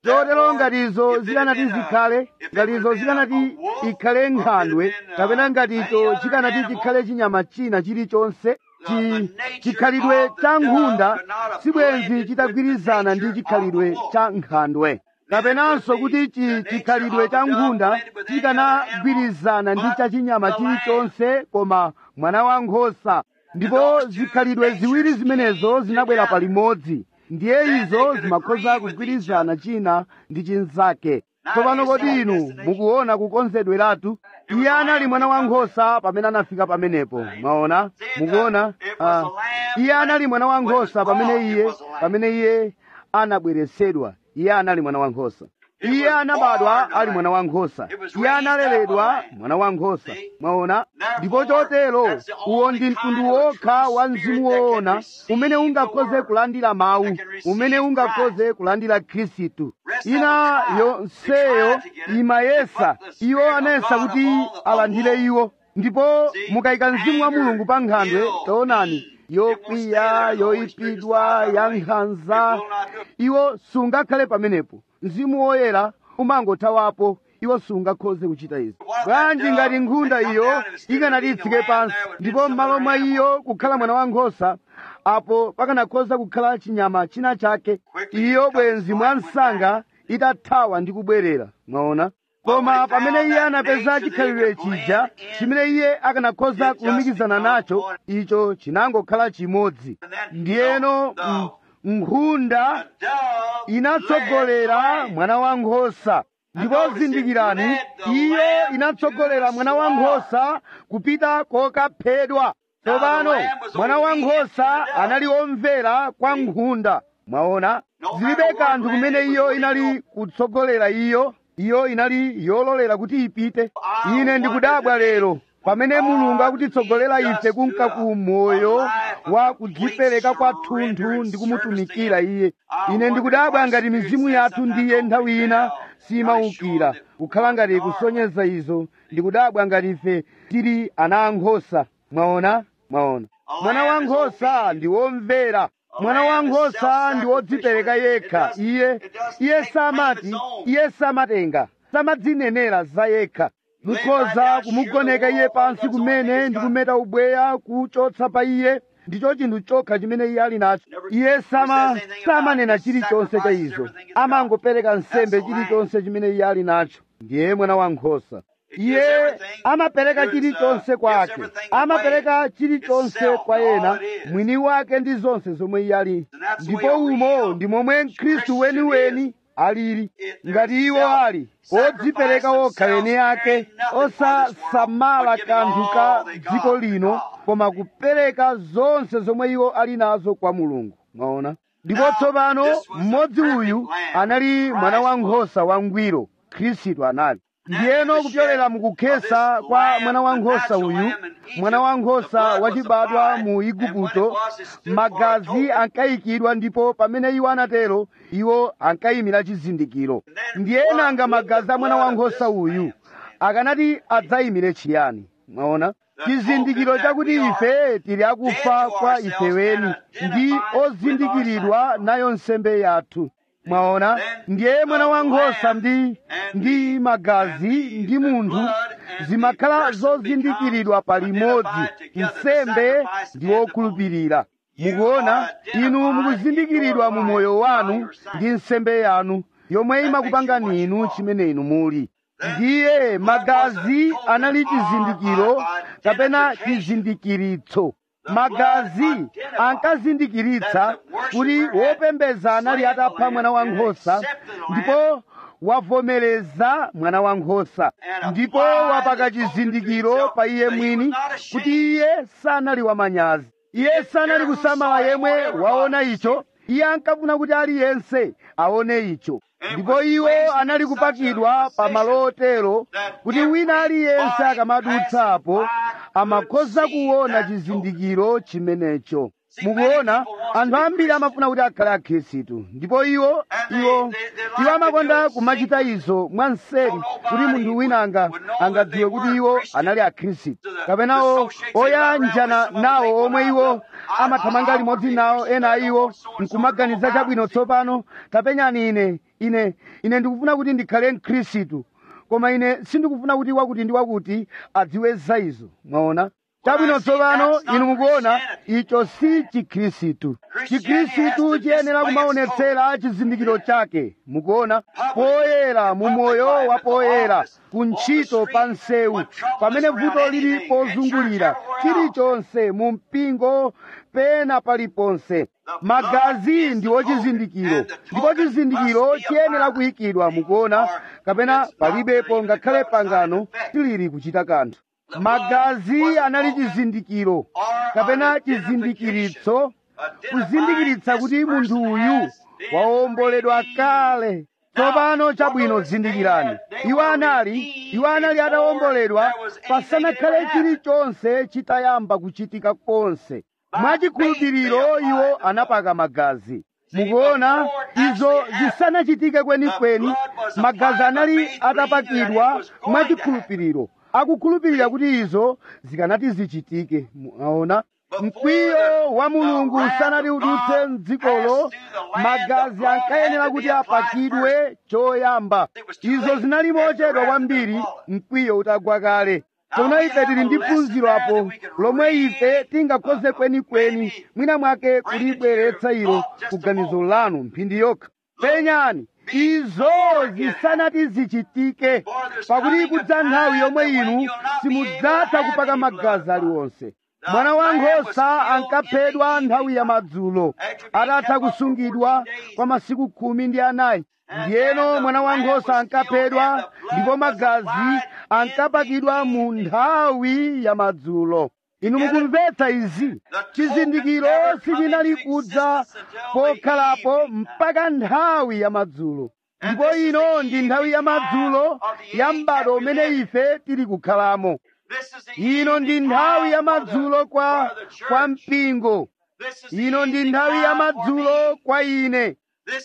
chotero ngatizo zikanati zikhale ngatizo zikanati ikhale nkhandwe kapena ngaticho chikanati chikhale chinyama china chilichonse chi chikhalidwe cha nkhunda sibwenzi chitagwirizana ndi chikhalidwe cha nkhandwe kapenanso kuti chi chikhalidwe cha nkhunda chikanagwirizana ndi cha chinyama chilichonse koma mwana wa nkhosa ndipo zikhalidwe ziwiri zimenezo zinabwera palimodzi ndiye izo zimakhoza kugwirizana china ndi chinzake tsopano kodi inu mukuona kukonzedweratu iye anali mwana wa nkhosa pamene anafika pamenepo mwaona mukuona uh, iye anali mwana wa nkhosa pamene iye pamene iye anabweresedwa iye anali mwana wa nkhosa iye anabadwa ali mwana wa nkhosa iye analeredwa mwana wa nkhosa mwaona ndipo chotero uwo ndi mtundu wokha wa mzimu woona umene ungakhoze kulandira mawu umene ungakhoze kulandira khristu ina yonseyo imayesa iwo anayesa kuti alandire iwo ndipo mukayika mzimu wa mulungu pa nkhandwe taonani yokwiya yoyipidwa ya nkhanza iwo sungakhale pamenepo mzimu woyera umangothawapo iwo sungakhoze kuchita izi bwanji ngati nkhunda iyo ikanati itsike pansi ndipo m'malo mwa iyo kukhala mwana wa nkhosa apo pakanakhoza kukhala chinyama china chake iyo bwenzi mwa msanga itathawa ndi kubwerera mwaona koma pamene iye anapeza chikhalidwe chija chimene iye akanakhoza kulumikizana nacho icho chinangokhala chimodzi ndiyeno mm, nkhunda inatsogolera mwana wa nkhosa ndipo zindikirani iyo inatsogolera mwana wa nkhosa kupita kokaphedwa tsopano mwana wa nkhosa anali omvera kwa nkhunda mwaona zilibe kanthu kumene iyo inali kutsogolera iyo iyo inali yololera kuti ipite ine ndikudabwa lero pamene mulungu akutitsogolera ife kunka ku moyo wa kudzipereka kwathunthu ndi kumutumikira iye ine ndikudabwa ngati mizimu yathu ndiye nthawi ina simaukira kukhala ngati kusonyeza izo ndikudabwa ngati ife tili ana ankhosa mwaona mwaona mwana wa nkhosa ndi womvera mwana wa nkhosa ndi wodzipereka yekha iye iye samati iye samatenga samadzinenera za yekha mukhoza kumugoneka iye pansi kumene ndi kumeta ubweya kuchotsa pa iye ndicho chinthu chokha chimene iye ali nacho iye sama samanena chilichonse cha izo amangopereka nsembe chilichonse chimene iye ali nacho ndiye mwana wa nkhosa iye amapereka chilichonse kwake amapereka chilichonse kwa ena mwini wake ndi zonse zomwe iye ali ndipo umo ndi momwe mkhristu weniweni alili ngati iwo ali odzipereka okha ene ake osasamala kanthu ka dziko lino koma kupereka zonse zomwe iwo ali nazo kwa mulungu mwaona ndipo tsopano mmodzi uyu anali mwana wa nkhosa wangwiro khristu anali ndiyeno kupyolera mukukhesa kwa mwana wa nkhosa uyu mwana wa nkhosa wachibadwa mu igupto magazi ankayikidwa ndipo pamene iwo anatero iwo ankayimira chizindikiro ndiyenanga magazi a mwana wa nkhosa uyu akanati adzayimire chiyani mwaona chizindikiro chakuti ife tili akufa kwa ifeweni ndi ozindikiridwa nayo nsembe yathu mwaona ndiye mwana wa nkhosa ndi ndi magazi ndi munthu zimakhala zozindikiridwa palimodzi nsembe ndi wokhulupirira mukuona inu mukuzindikiridwa mu moyo wanu ndi nsembe yanu yomwe imakupangani inu chimene inu muli ndiye magazi anali chizindikiro kapena chizindikiritso magazi ankazindikiritsa kuti wopembeza anali atapha mwana wa nkhosa ndipo wavomereza mwana wa nkhosa ndipo wapaka chizindikiro pa iye mwini kuti iye sanali wamanyazi iye sanali kusamala yemwe waona icho iye ankafuna kuti aliyense aone icho ndipo iwo anali kupakidwa pa malo otero kuti wina aliyense akamadutsapo amakhoza kuona chizindikiro chimenecho mukuona anthu ambiri amafuna kuti akhale akhristu ndipo iwo iwo iwo amakonda kumachita izo mwanseri kuti munthu wina anga angadziwe kuti iwo anali akhristu kapenawo oyanjana nawo omwe iwo amathamanga limodzi nawo ena a iwo nkumaganiza chabwino tsopano tapenyani ine ine ine ndikufuna kuti ndikhale mkhristu koma ine sindikufuna kuti wakuti ndi wakuti adziwe za izo mwaona chabwino tsopano inu mukuona icho si chikhristu chikhristu chiyenera kumaonetsera chizindikiro chake mukuona poyera mu moyo wa poyera ku ntchito pa nsewu pamene vuto lili pozungulira chilichonse mu mpingo pena paliponse magazi ndiwo chizindikiro ndipo chizindikiro chiyenera kuyikidwa mukuona kapena palibepo ngakhale pangano tilili kuchita kanthu magazi anali chizindikiro kapena chizindikiritso kuzindikiritsa kuti munthu uyu wawomboledwa kale tsopano chabwino zindikirani iwo anali iwo anali atawomboledwa pasanakhale chilichonse chitayamba kuchitika konse mwachikhulupiriro iwo anapaka magazi mukuona izo zisanachitike kwenikweni magazi anali atapakidwa mwachikhulupiriro akukhulupirira kuti izo zikanati zichitike muona mkwiyo wa mulungu usanati udutse mdzikolo magazi ankayenera kuti apakidwe choyamba izo zinali mochedwa kwambiri mkwiyo utagwa kale tsono ife tili ndi phunziro apo lomwe ife tingakhoze kwenikweni mwina mwake kulibweretsa ilo kuganizo lanu mphindi yokha penyani izo zisanati zichitike pakuti kudza nthawi yomwe inu simudzatha kupaka magazi aliwonse mwana wa nkhosa ankaphedwa nthawi ya madzulo atatha kusungidwa kwa masiku khumi ndi anayi ndiyeno mwana wa nkhosa ankaphedwa ndipo magazi ankapakidwa mu nthawi ya madzulo inu mukumvetsa izi chizindikiro sichinali kudza pokhalapo mpaka nthawi ya madzulo ndipo ino ndi nthawi ya madzulo ya m'bado umene ife tili kukhalamo ino ndi nthawi ya madzulo kwa kwa mpingo ino ndi nthawi ya madzulo kwa ine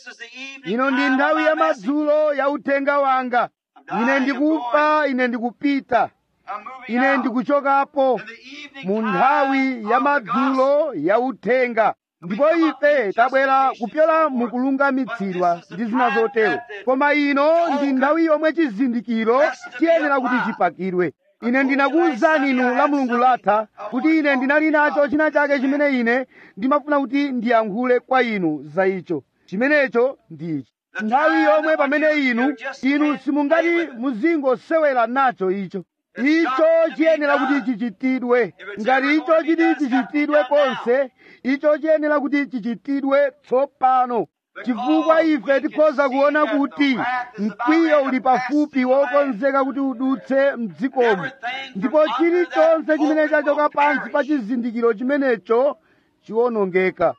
ino ndi nthawi ya madzulo ya uthenga wanga ine ndikufa ine ndikupita ine ndikuchokapo mu nthawi ya madzulo ya uthenga ndipo ife tabwera kupyola mukulungamitsidwa ndi zina zotero koma ino ndi nthawi yomwe chizindikiro chiyenera kuti chipakidwe ine ndinakuwuzani inu la mulungu latha kuti ine ndinali nacho china chake chimene ine ndimafuna kuti ndiyankhule kwa inu za icho chimenecho ndi ichi nthawi yomwe pamene inu inu simungati muzingosewera nacho icho icho chiyenera kuti chichitidwe ngati icho chiti chichitidwe konse icho chiyenera kuti chichitidwe tsopano chifukwa ife tikhoza kuona kuti mkwiyo uli pafupi wokonzeka kuti udutse mdzikomo ndipo chilichonse chimene chachoka pansi pa chizindikiro chimenecho chiwonongeka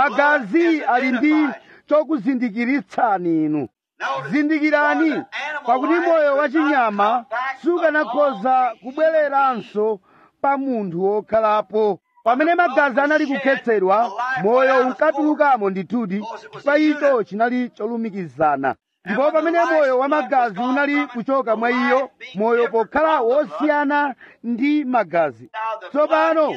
magazi ali ndi chokuzindikiritsani inu zindikirani pakuti moyo wa chinyama sukanakhoza kubwereranso pa munthu wokhalapo pamene magazi anali kukhetsedwa moyo unkatulukamo ndithudi pa icho chinali cholumikizana ndipo pamene moyo wa magazi unali kuchoka mwa iyo moyo pokhala wosiyana ndi magazi tsopano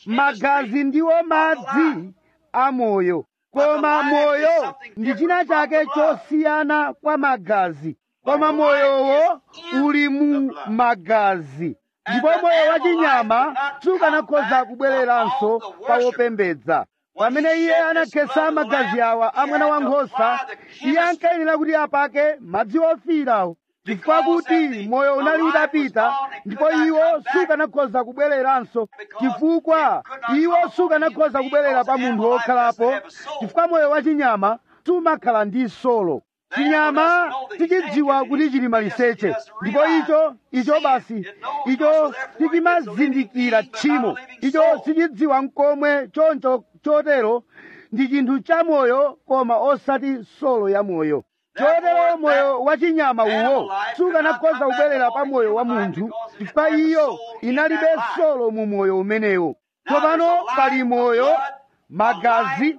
magazi ndiwo madzi a moyo koma moyo ndi china chake chosiyana kwa magazi koma moyowo uli mu magazi ndipo moyo wa chinyama sukanakhoza kubwereranso pa wopembedza pamene iye anakhetsa magazi awa a mwana wankhosa iye ankayenera kuti apake madzi ofirawo chifukwa kuti moyo unali utapita ndipo iwo sukanakhoza kubwereranso chifukwa iwo sukanakhoza kubwerera pa munthu wokhalapo chifukwa moyo wa chinyama sumakhala ndi solo chinyama tichidziwa kuti chili maliseche ndipo icho icho basi icho sichimazindikira tchimo icho sichidziwa mkomwe choncho chotero ndi chinthu cha moyo koma osati solo ya moyo chotero moyo wa chinyama uwo sukanakhoza kubwerera pa moyo wa munthu chifukwa iyo inalibe solo mu moyo umenewo tsopano pali moyo magazi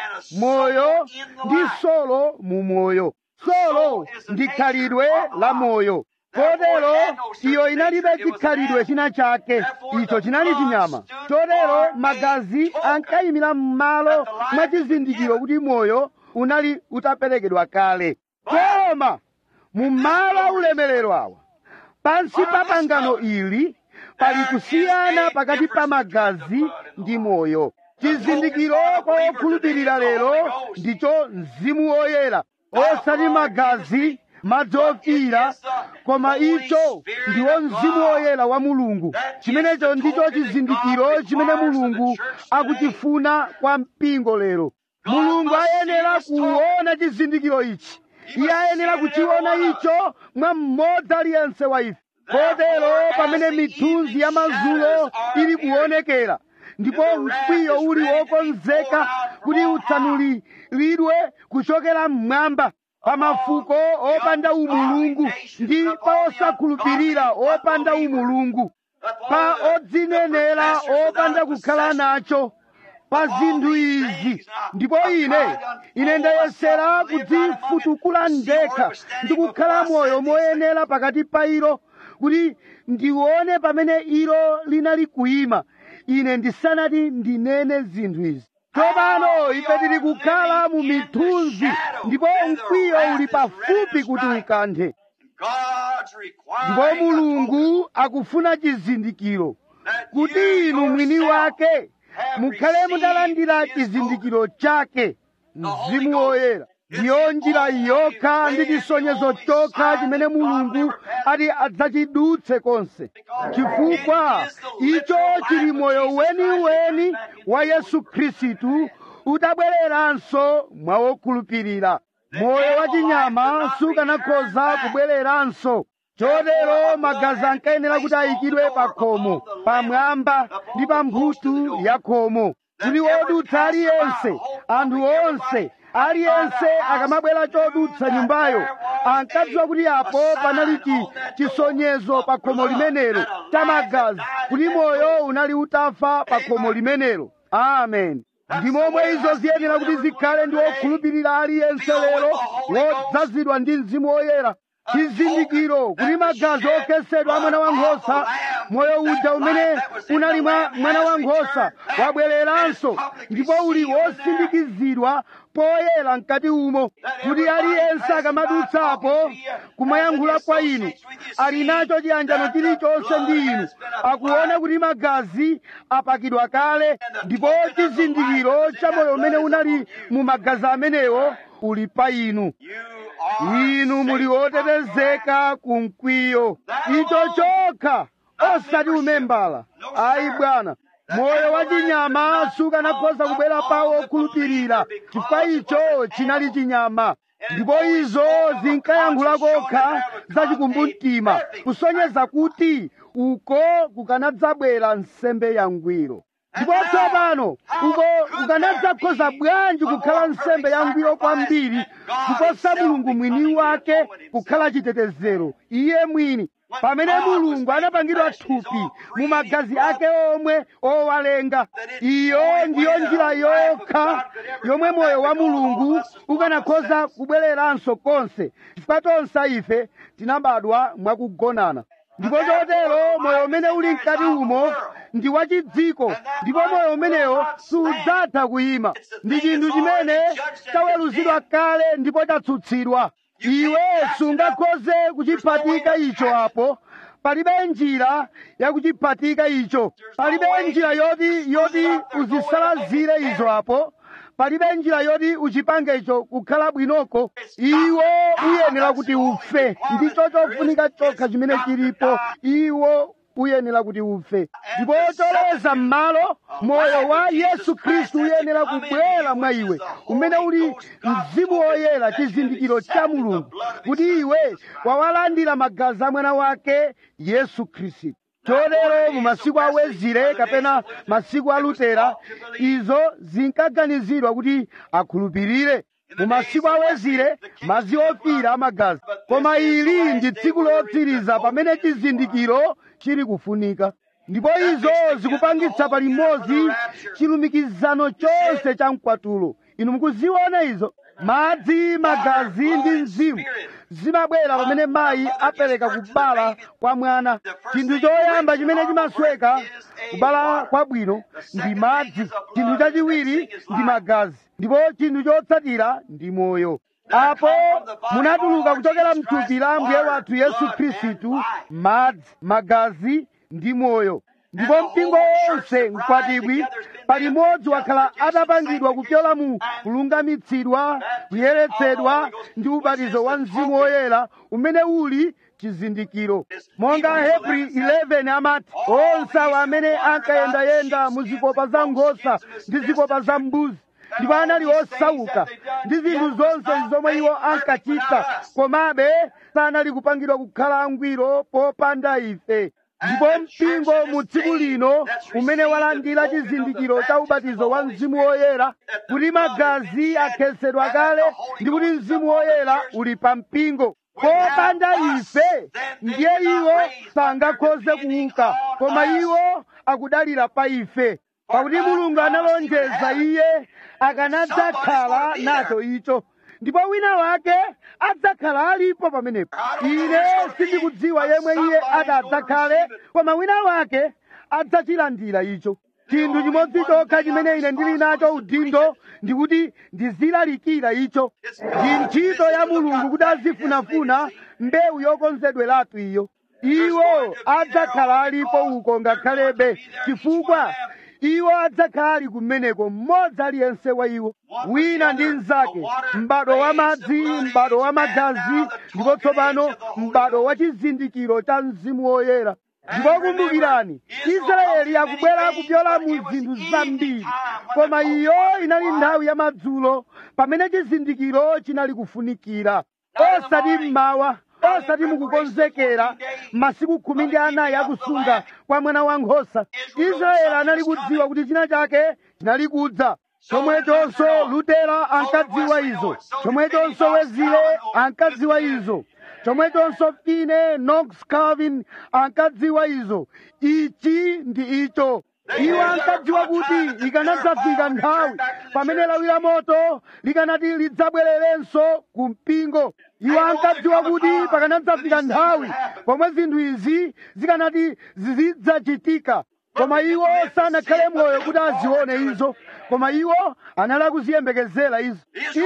moyo ndi solo mu moyo solo ndi khalidwe la moyo kotero iyo inalibe chikhalidwe china chake icho chinali chinyama chotero magazi ankayimira m'malo mwa chizindikiro kuti moyo unali utaperekedwa kale koma mu malo a ulemerero awa pansi pa pangano ili pali kusiyana pakati pa magazi ndi moyo chizindikiro kwa okhulupirira lero ndicho mzimu woyera osati magazi madzi ofira koma icho ndiwo mzimu woyera wa mulungu chimenecho ndicho chizindikiro chimene mulungu akuchifuna kwa mpingo lero mulungu ayenera kuona chizindikiro ichi iye ayenera kuchiona icho mwa mmodzi aliyense wa ife kotero pamene mithunzi ya mazulo ili kuonekera ndipo mkwiyo uli wokonzeka kuti utsanuliridwe kuchokera mmwamba pa mafuko opanda umulungu ndi pa osakhulupirira opanda umulungu pa odzinenera opanda kukhala nacho pa zinthu izi ndipo ine ine ndayesera kudzifutukula ndekha ndi kukhala moyo moyenera pakati pa ilo kuti ndione pamene ilo linali kuyima ine ndisanati ndinene zinthu izi tsopano ife tili kukhala mu mithunzi ndipo mkwiyo uli pafupi kuti ukanthe God's ndipo requiring mulungu akufuna chizindikiro kuti inu mwini wake mukhale mutalandira chizindikiro chake mzimu woyera ndiyo njira yokha ndi chisonyezo chokha chimene mulungu ati adzachidutse konse chifukwa icho chili moyo weniweni wa yesu khristu utabwereranso mwa wokhulupirira moyo wa chinyama sukanakhoza kubwereranso chotero magazi ankayenera kuti ayikidwe pa khomo pamwamba ndi pa mphuthu ya khomo kuti wodutsa aliyense anthu onse aliyense akamabwera chodutsa nyumbayo ankadziwa kuti apo panali chi chisonyezo pa khomo limenelo cha magazi kuti moyo unali utafa pa khomo limenelo amen ndi momwe izo ziyenera kuti zikhale ndi wokhulupirira aliyense lero wodzazidwa ndi mzimu woyera chizindikiro kuti magazi okhetsedwa a mwana wankhosa moyo uja umene unali mwa mwana wankhosa wabwereranso ndipo uli wosindikizidwa poyera mkati umo kuti aliyense akamadutsapo kumayankhula kwa inu ali nacho chiyanjano chilichonse ndi inu akuona kuti magazi apakidwa kale ndipo chizindikiro cha moyo umene unali mu magazi amenewo uli pa inu You are inu muli wotetezeka ku mkwiyo icho chokha osati umembala ayi bwana moyo wa chinyama sukanakhoza kubwera pawo okhulupirira chifukwa icho chinali chinyama ndipo izo zinkayankhula kokha zachikumbumtima kusonyeza kuti uko kukanadzabwera nsembe yangwiro ndipo tsopano uko kukanadzakhoza bwanji kukhala nsembe yangwiro kwambiri kuposa mulungu mwini wake kukhala chitetezero iye mwini pamene mulungu anapangidwa thupi mu magazi ake omwe owalenga iyo ndiyo njira yokha yomwe moyo wa mulungu ukanakhoza kubwereranso konse chifukwa tonse ife tinabadwa mwakugonana ndipo chotero moyo umene uli mkati umo ndi wachidziko ndipo moyo umenewo sudzatha kuyima ndi chinthu chimene chaweruzidwa kale ndipo chatsutsidwa iwe sungakhoze kuchiphatika icho apo palibe njira yakuchiphatika icho palibe njira yoti yoti uzisalazire izo apo palibe njira yoti uchipange icho kukhala bwinoko iwo uyenera kuti ufe ndicho chofunika chokha chimene chilipo iwo uyenera kuti ufe ndipo choloweza m'malo moyo wa yesu khristu uyenera kubwera mwa iwe umene uli mzimu woyera chizindikiro cha mulungu kuti iwe wawalandira magazi a mwana wake yesu khristu chotero mu masiku a wezire kapena masiku a lutera izo zinkaganizidwa kuti akhulupirire mu masiku awezire madzi ofira amagazi koma ili ndi tsiku lotsiriza pamene chizindikiro chili kufunika ndipo izo zikupangitsa palimodzi chilumikizano chonse cha mkwatulo inu mukuziona izo madzi magazi ndi mzimu zimabwera pamene mayi apereka kubala kwa mwana chinthu choyamba chimene chimasweka kubala kwabwino ndi madzi chinthu chachiwiri ndi magazi ndipo chinthu chotsatira ndi moyo apo munatuluka kuchokera mthupi la ambuye wathu yesu khristu madzi magazi ndi moyo ndipo mpingo wonse mkwatibwi palimodzi wakhala atapangidwa kupyola mu kulungamitsidwa kuyeretsedwa ndi ubatizo wa mzimu woyera umene uli chizindikiro monga hebri 11 amati onse awo amene ankayendayenda mu zikopa za nkhosa ndi zikopa za mbuzi ndipo anali osauka ndi zinthu zonse zomwe iwo ankachita komabe sanali kupangidwa kukhala angwiro popanda ife ndipo mpingo mu tsiku lino umene walandira chizindikiro cha ubatizo wa mzimu woyera kuti magazi akhetsedwa kale ndi kuti mzimu woyera uli pa mpingo popanda ife ndiye iwo sangakhoze kuuka koma iwo akudalira pa ife pakuti mulungu analonjeza iye akanadzakhala nacho icho ndipo wina wake adzakhala alipo pamenepo ine sindikudziwa yemwe iye adzakhale koma wina wake adzachilandira icho chinthu chimodzi chokha chimene ine ndili nacho udindo ndikuti ndizilalikira icho ndi ntchito ya mulungu kuti azifunafuna mbewu yokonzedweratu iyo iwo adzakhala alipo uko ngakhalebe chifukwa iwo adzakhala ali kumeneko mmodzi aliyense wa iwo wina ndi mnzake m'bado wa madzi m'bado wa magazi ndipo tsopano m'bado wa chizindikiro cha mzimu woyera ndipo kumbukirani israeli akubwera kupyola mu zinthu zambiri koma iyo inali nthawi ya madzulo pamene chizindikiro chinali kufunikira osati mmawa osati mukukonzekera masiku khumi ndi anayi akusunga kwa mwana wankhosa israeli anali kudziwa kuti china chake chinali kudza chomwechonso lutera ankadziwa izo chomwechonso wezile ankadziwa izo chomwechonso fine knox calvin ankadziwa izo ichi ndi icho iwo ankadziwa kuti ikanadzafika nthawi pamene lawi la moto likanati lidzabwererenso ku mpingo iwo ankadziwa kuti pakanadzafika nthawi pomwe zinthu izi zikanati zidzachitika koma iwo sanakhale moyo kuti azione izo koma iwo anali akuziyembekezera izo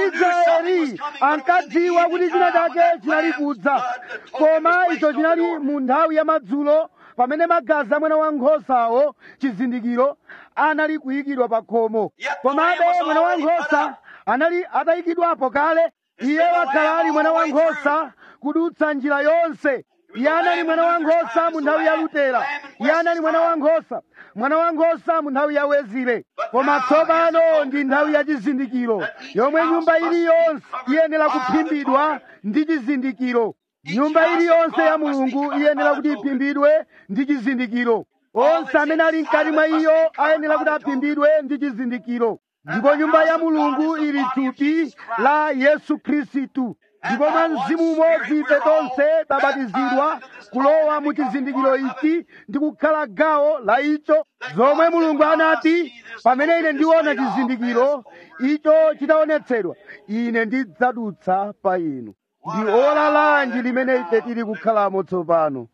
israeli ankadziwa kuti china chake chinali kudza koma icho chinali mu nthawi ya madzulo pamene magazi a mwana wankhosawo chizindikiro anali kuyikidwa pa khomo komabe mwana wankhosa anali atayikidwapo kale iye wakhala ali mwana wankhosa kudutsa njira yonse iye anali mwana wankhosa mu nthawi ya lutera iye anali mwana wankhosa mwana wankhosa mu nthawi ya wezile koma tsopano ndi nthawi ya chizindikiro yomwe nyumba iliyonse iyenera kuphimbidwa ndi chizindikiro nyumba iliyonse ya mulungu iyenera kuti iphimbidwe ndi chizindikiro onse amene ali mkati mwa iyo ayenera kuti aphimbidwe ndi chizindikiro ndipo nyumba ya mulungu ili thupi la yesu khristu ndipo mwa mzimu umodzi ife tonse tabatizidwa kulowa mu chizindikiro ichi ndi kukhala gawo la icho zomwe mulungu anati pamene ine ndiona chizindikiro icho chitaonetsedwa ine ndidzadutsa pa inu ndi ola lanji limene ife tili kukhalamo tsopano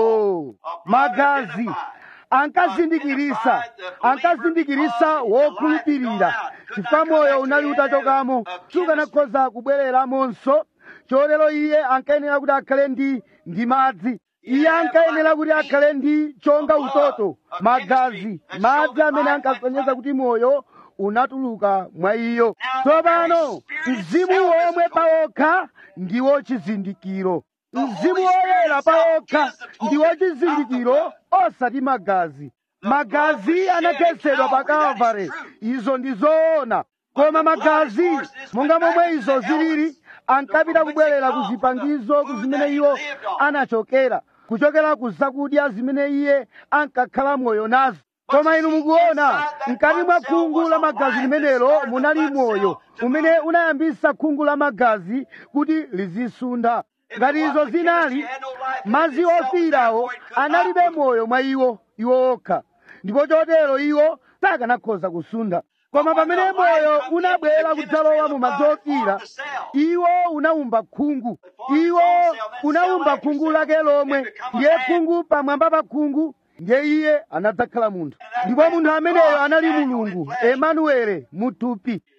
oh magazi ankazindikirisa ankazindikirisa wokhulupirira chifukwa moyo unali utachokamo sukanakhoza kubwereramonso chotero iye ankayenera kuti akhale ndi ndi madzi iye ankayenera kuti akhale ndi chonga utoto magazi madzi amene ankasonyeza kuti moyo unatuluka mwa iyo tsopano mzimu womwe pawokha ndiwo chizindikiro mzimu woyera pawokha ndiwo chizindikiro osati magazi magazi anakhetsedwa pa kalvari izo ndi zoona koma magazi monga momwe izo zilili ankapita kubwerera ku zipangizo ku zimene iwo anachokera kuchokera ku zakudya zimene iye ankakhala moyo nazo koma inu mukuona mkati mwa khungu la magazi limenelo munali moyo umene unayambisa khungu la magazi kuti lizisuntha ngati izo zinali madzi ofiirawo analibe moyo mwa iwo iwo okha ndipo chotero iwo sakanakhoza kusuntha koma pamene moyo unabwera kudzalowa mu madzi ofiira iwo unawumba khungu iwo unawumba khungu lake lomwe ndiye khungu pamwamba pa khungu ndiye iye anadzakhala munthu ndipo munthu ameneyo anali mulungu emanuele muthupi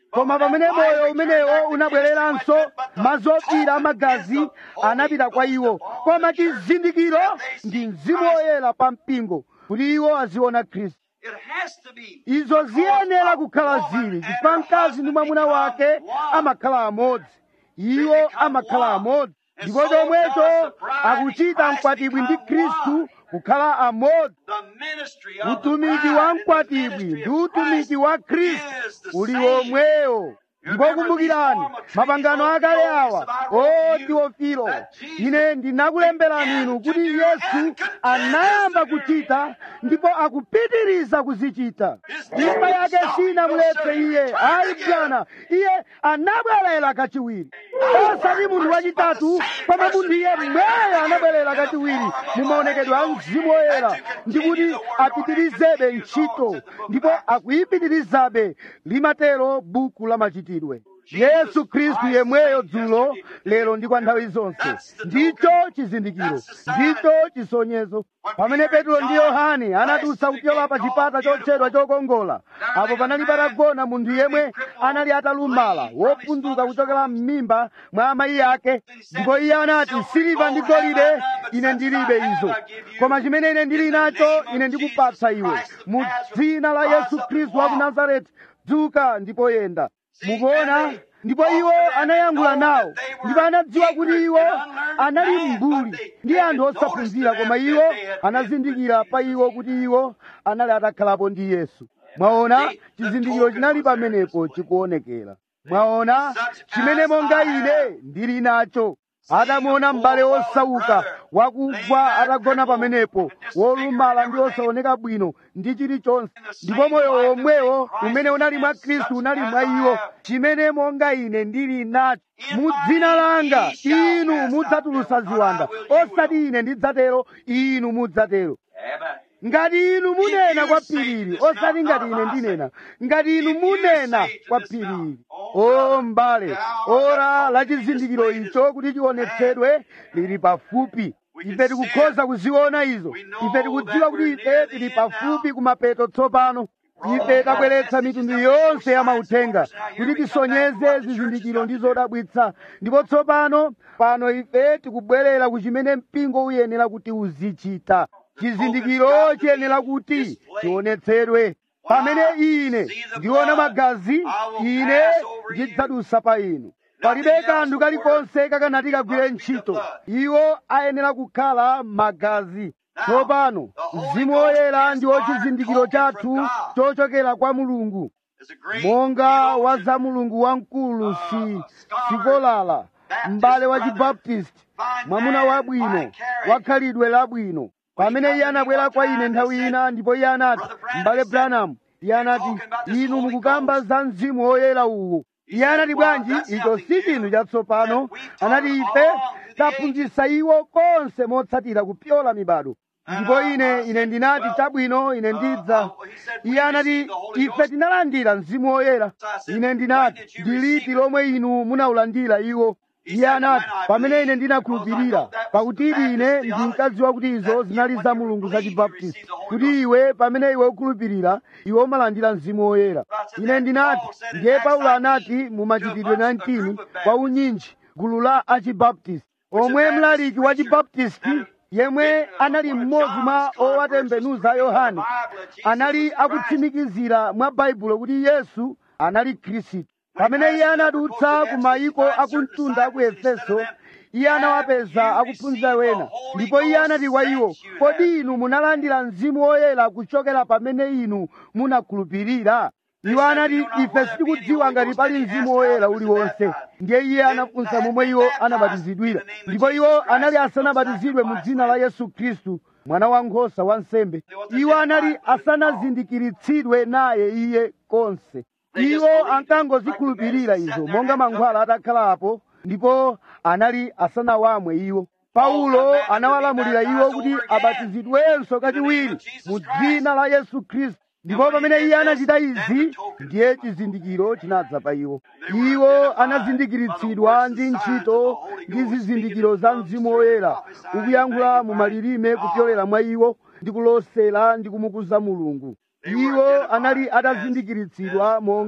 koma pamene moyo umenewo unabwereranso mazofira amagazi anapita kwa iwo koma chizindikiro ndi mzimu woyera pa mpingo kuti iwo aziona khristu It has to be. izo ziyenera kukhala zili chifukwa mkazi ndi mwamuna wake amakhala amodzi iwo amakhala amodzi ndipo chomwecho akuchita mkwatibwi ndi khristu kukhala amodzi The ministry of the utumiki bride wa and the mkwatibwi ministry ndi of utumiki Christ wa khristu is the uli same. womwewo ndipo kumbukirani mapangano akale awa o tiofilo ine ndinakulemberani inu kuti yesu anayamba kuchita ndipo akupitiriza kuzichita imba yake sinamuletse iye ayi bwana iye anabwerera kachiwiri osati munthu wachitatu koma munthu iye mweyo anabwerera kachiwiri mu maonekedwe a mzimu woyera ndi kuti apitirizebe ntchito ndipo akuyipitirizabe limatero buku la machitidwe yesu khristu yemweyo dzulo lero ndi kwa nthawi zonse ndicho chizindikiro ndicho chisonyezo pamene petro ndi yohane anadutsa kupyola pa chipata chotchedwa chokongola apo panali patagona munthu yemwe anali atalumala wopunduka kuchokera m'mimba mwa amayi ake ndipo iye anati siliva ndi golide ine ndilibe izo koma chimene ine ndili nacho ine ndikupatsa iwe mu dzina la yesu khristu wa ku nazareti dzuka ndipo yenda mukuona ndipo iwo anayankhula nawo ndipo anadziwa kuti iwo anali mbuli ndi anthu osaphunzira koma iwo anazindikira pa iwo kuti iwo anali atakhalapo ndi yesu mwaona chizindikiro chinali pamenepo chikuonekera mwaona chimene monga ine ndili nacho atamuona m'bale osauka wakugwa atagona pamenepo wolumala ndi osaoneka bwino ndi chilichonse ndipo moyo womwewo umene unali mwa khristu unali mwa iwo chimene monga ine ndili nacho mu dzina langa inu mudzatulutsa ziwanda osati ine ndidzatero inu mudzatero Amen. ngati inu munena kwa phirili osati ngati ine ndinena ngati inu munena kwa phirili o mbale ora la chizindikiro icho kuti chionetsedwe lili pafupi ife tikukhoza kuziona izo ife tikudziwa kuti ife tili pafupi kumapeto tsopano ife tabweretsa mitundu yonse ya mauthenga kuti tisonyeze zizindikiro ndi zodabwitsa ndipo tsopano pano ife tikubwerera ku chimene mpingo uyenera kuti uzichita chizindikiro chiyenera kuti chionetsedwe pamene ine ndiona magazi ine ndidzadusa pa inu palibe kanthu kalikonse kakanati kagwire ntchito iwo ayenera kukhala magazi tsopano mzimu woyera ndiwo chizindikiro chathu chochokera kwa mulungu It's a great monga theologian. wa za mulungu wamkulu si sikolala m'bale wa chibaptisti mwamuna wabwino wakhalidwe labwino pamene iye anabwera kwa ine nthawi ina ndipo iye anati m'bale branham iye anati inu mukukamba za mzimu woyera uwu iye anati bwanji icho si chinthu chatsopano anati ife taphunzitsa iwo konse motsatira kupyola mibado ndipo ine ine ndinati chabwino ine ndidza iye anati ife tinalandira mzimu woyera ine ndinati ndiliti lomwe inu munaulandira iwo iye anati pamene ine ndinakhulupirira pakuti ine ndinkadziwa kuti izo zinali za mulungu za chibaptisti kuti iwe pamene iwe ukhulupirira iwe umalandira mzimu woyera ine ndinati ndiye paulo anati mu machitidwe 19 kwa unyinji gulu la achibaptisti omwe mlaliki wa chibaptisti yemwe anali mmodzi mwa owatembenuza yohane anali akutsimikizira mwa baibulo kuti yesu anali khristu pamene iye anadutsa ku mayiko akumtunda aku efeso iye anawapeza akuphunzira wena ndipo iye anati kwa iwo kodi inu munalandira mzimu woyera kuchokera pamene inu munakhulupirira iwo anati ife sitikudziwa ngati pali mzimu woyera uliwonse ndiye iye anafunsa momwe iwo anabatizidwira ndipo iwo anali asanabatizidwe mu dzina la yesu khristu mwana wankhosa wa nsembe iwo anali asanazindikiritsidwe naye iye konse iwo ankangozikhulupirira izo monga mankhwala atakhalapo ndipo anali asanawamwe iwo paulo anawalamulira iwo kuti abatizidwenso kachiwiri mu dzina la yesu khristu ndipo pamene iye anachita izi ndiye chizindikiro chinadza pa iwo iwo anazindikiritsidwa ndi ntchito ndi zizindikiro za mzimu woyera ukuyankhula mu malilime kupyolera mwa iwo ndi kulosera ndi kumukuza mulungu iwo anali atazindikiritsidwa monga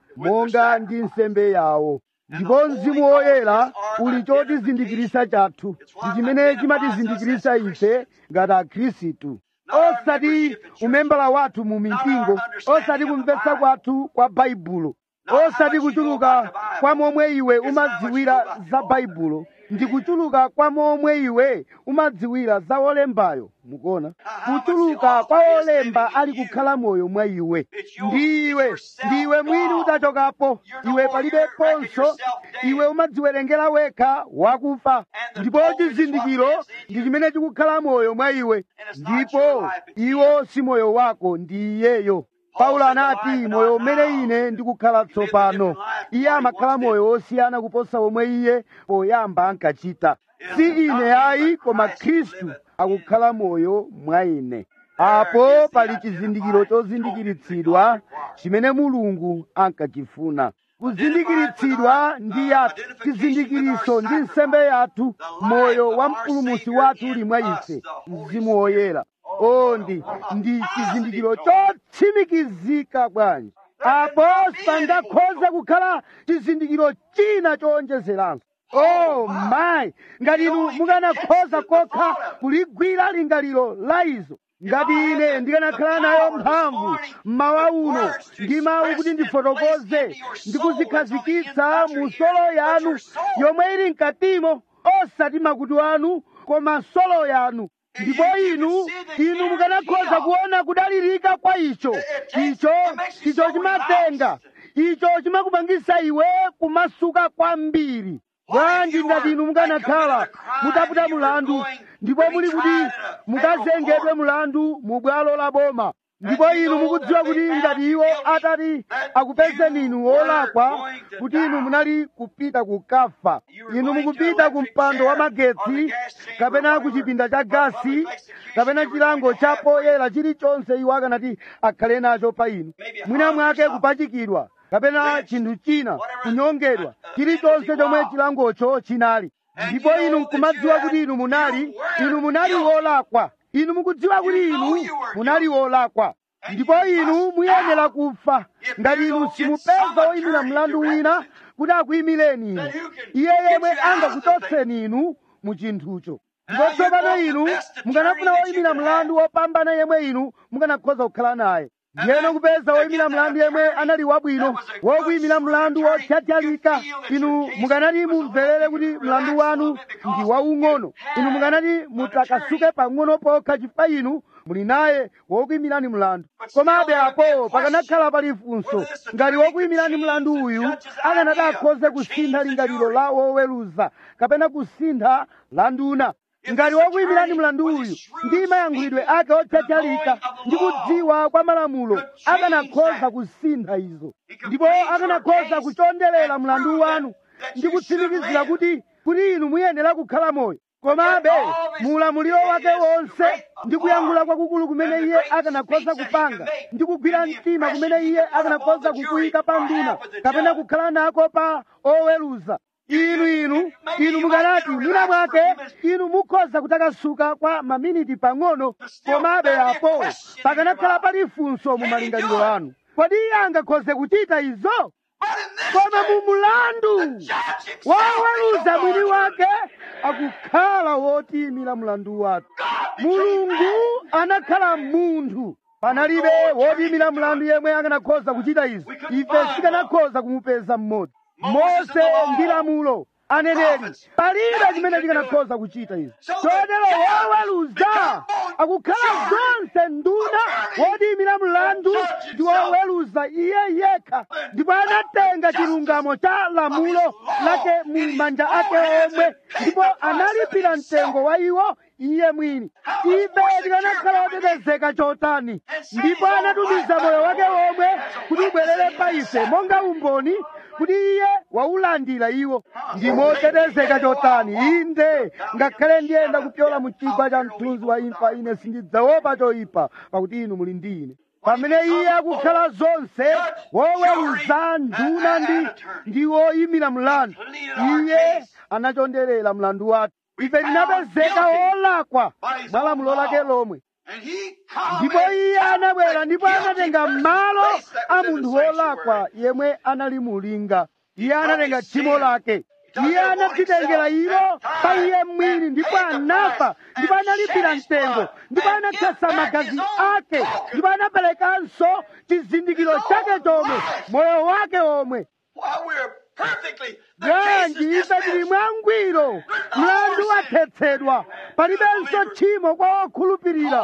monga ndi nsembe yawo ndipo mzimu woyera uli chotizindikirisa chathu ndi chimene chimatizindikirisa ife ngati akhristu osati umembala wathu mu mipingo osati kumvetsa kwathu kwa baibulo osati kuchuluka kwa momwe iwe umadziwira za baibulo ndi kuchuluka kwa momwe iwe umadziwira za olembayo mukuona kuchuluka kwa olemba ali kukhala moyo mwa iwe ndiwe ndiwe mwini utachokapo iwe palibeponso iwe umadziwerengera wekha wakufa ndipo chizindikiro ndi chimene chikukhala moyo mwa iwe ndipo iwo si moyo wako ndi iyeyo paulo anati moyo umene ine ndikukhala tsopano iye amakhala moyo wosiyana kuposa omwe iye poyamba ankachita si ine ayi koma khristu akukhala moyo mwa ine apo pali chizindikiro chozindikiritsidwa chimene mulungu ankachifuna kuzindikiritsidwa ndi yathu chizindikiriso ndi nsembe yathu moyo wa mpulumusi wathu uli mwa ife mzimu woyera o ndi ndi chizindikiro chotsimikizika bwanji apo sipangakhoze kukhala chizindikiro china chowonjezeranso oh mayi ngati inu mukanakhoza kokha kuligwira lingaliro la izo ngati ine ndikanakhala nayo mphamvu mmawa uno ndi mawu kuti ndifotokoze ndikuzikhazikitsa mu solo yanu yomwe ili mkatimo osati makutu anu koma solo yanu ndipo inu inu mukanakhoza kuona kudalirika kwa icho icho icho chimatenga icho chimakupangisa iwe kumasuka kwambiri bwanji ngati inu mukanakhala mutaputa mulandu ndipo muli kuti mukazengedwe mulandu mu bwalo la boma ndipo inu mukudziwa kuti ngati iwo atati akupezeni inu wolakwa kuti inu munali kupita kukafa inu mukupita ku mpando wa magetsi kapena ku chipinda cha gasi kapena chilango cha poyera chilichonse iwo akanati akhale nacho pa inu mwina mwake kupachikidwa kapena chinthu china kunyongedwa chilichonse chomwe chilangocho chinali ndipo inu nkumadziwa kuti inu munali inu munali wolakwa inu mukudziwa kuti inu munali wolakwa ndipo inu muyenera kufa ngati inu simupeza woyimira mlandu wina kuti akuyimireni inu iye yemwe angakuchotseni inu mu chinthucho ndipo tsopano inu mukanafuna woyimira mlandu wopambana yemwe inu mukanakhoza kukhala naye ndiyeno kupeza woyimira mlandu yemwe anali wabwino wokuyimira mlandu wotyatyalika inu mukanati mumverere kuti mlandu wanu ndi waung'ono inu mukanati mutakasuke pang'ono pokha chifukwa inu muli naye wokuyimirani mlandu komabe apo pakanakhala pali funso ngati wokuyimirani mlandu uyu akanati akhoze kusintha lingaliro la woweruza kapena kusintha la nduna ngati wokuyimirani mlandu uyu ndi mayankhulidwe ake otyatyalika ndi kudziwa kwa malamulo akanakhoza kusintha izo ndipo akanakhoza kuchonderera mlandu wanu ndi kutsimikizira kuti kuti inu muyenera kukhala moyo komabe muulamuliro wake wonse ndi kuyankhula kwakukulu kumene iye akanakhoza kupanga ndi kugwira mtima kumene iye akanakhoza kukuyika pa nduna kapena kukhala nako pa oweruza inu inu inu mukanati mwina mwake inu mukhoza kutakasuka kwa maminiti pang'ono komabe apo pakanakhala pali funso mu malingaliro anu kodi iye angakhoze kuchita izo koma mu mulandu woweruza mwini wake akukhala wotiyimira mlandu wathu mulungu anakhala munthu panalibe wotiyimira mlandu yemwe akanakhoza kuchita izo ife sikanakhoza kumupeza mmodzi mose ndi lamulo aneneri palibe chimene chikanakhoza kuchita izo chotero woweruza akukhala zonse nduna wotiyimira mlandu ndi woweruza iye yekha ndipo anatenga chilungamo cha lamulo lake mu manja ake omwe ndipo analipira mtengo wa iwo iye mwini ife tikanakhala otetezeka chotani ndipo anatumiza moyo wake womwe kuti ubwerere pa ife monga umboni kuti iye waulandira iwo ndi motetezeka chotani inde ngakhale ndiyenda kupyola mu chigwa cha mthunzi wa imfa ine sindidzaopa choyipa pakuti inu muli ndi ine pamene iye akukhala zonse woweruza nduna ndi ndi woyimira mlandu iye anachonderera mlandu wathu ife tinapezeka olakwa mwa lamulo lake lomwe And he come ndipo and iye anabwera ndipo guilty anatenga person malo place that a was in the munthu sanctuary. wolakwa yemwe anali mulinga iye anatenga his tchimo sin. lake took iye it upon anadzitengera himself ilo and pa died iye mwini and ndipo paid the anafa price ndipo and analipira shed his mtengo blood ndipo and anakhetsa give back magazi his own ake token. ndipo anaperekanso chizindikiro His chake own chomwe life. moyo wake omwe While we're perfectly, the case bwanji is ife tili dismissed. mwangwiro mlandu wathetsedwa palibenso tchimo kwa okhulupirira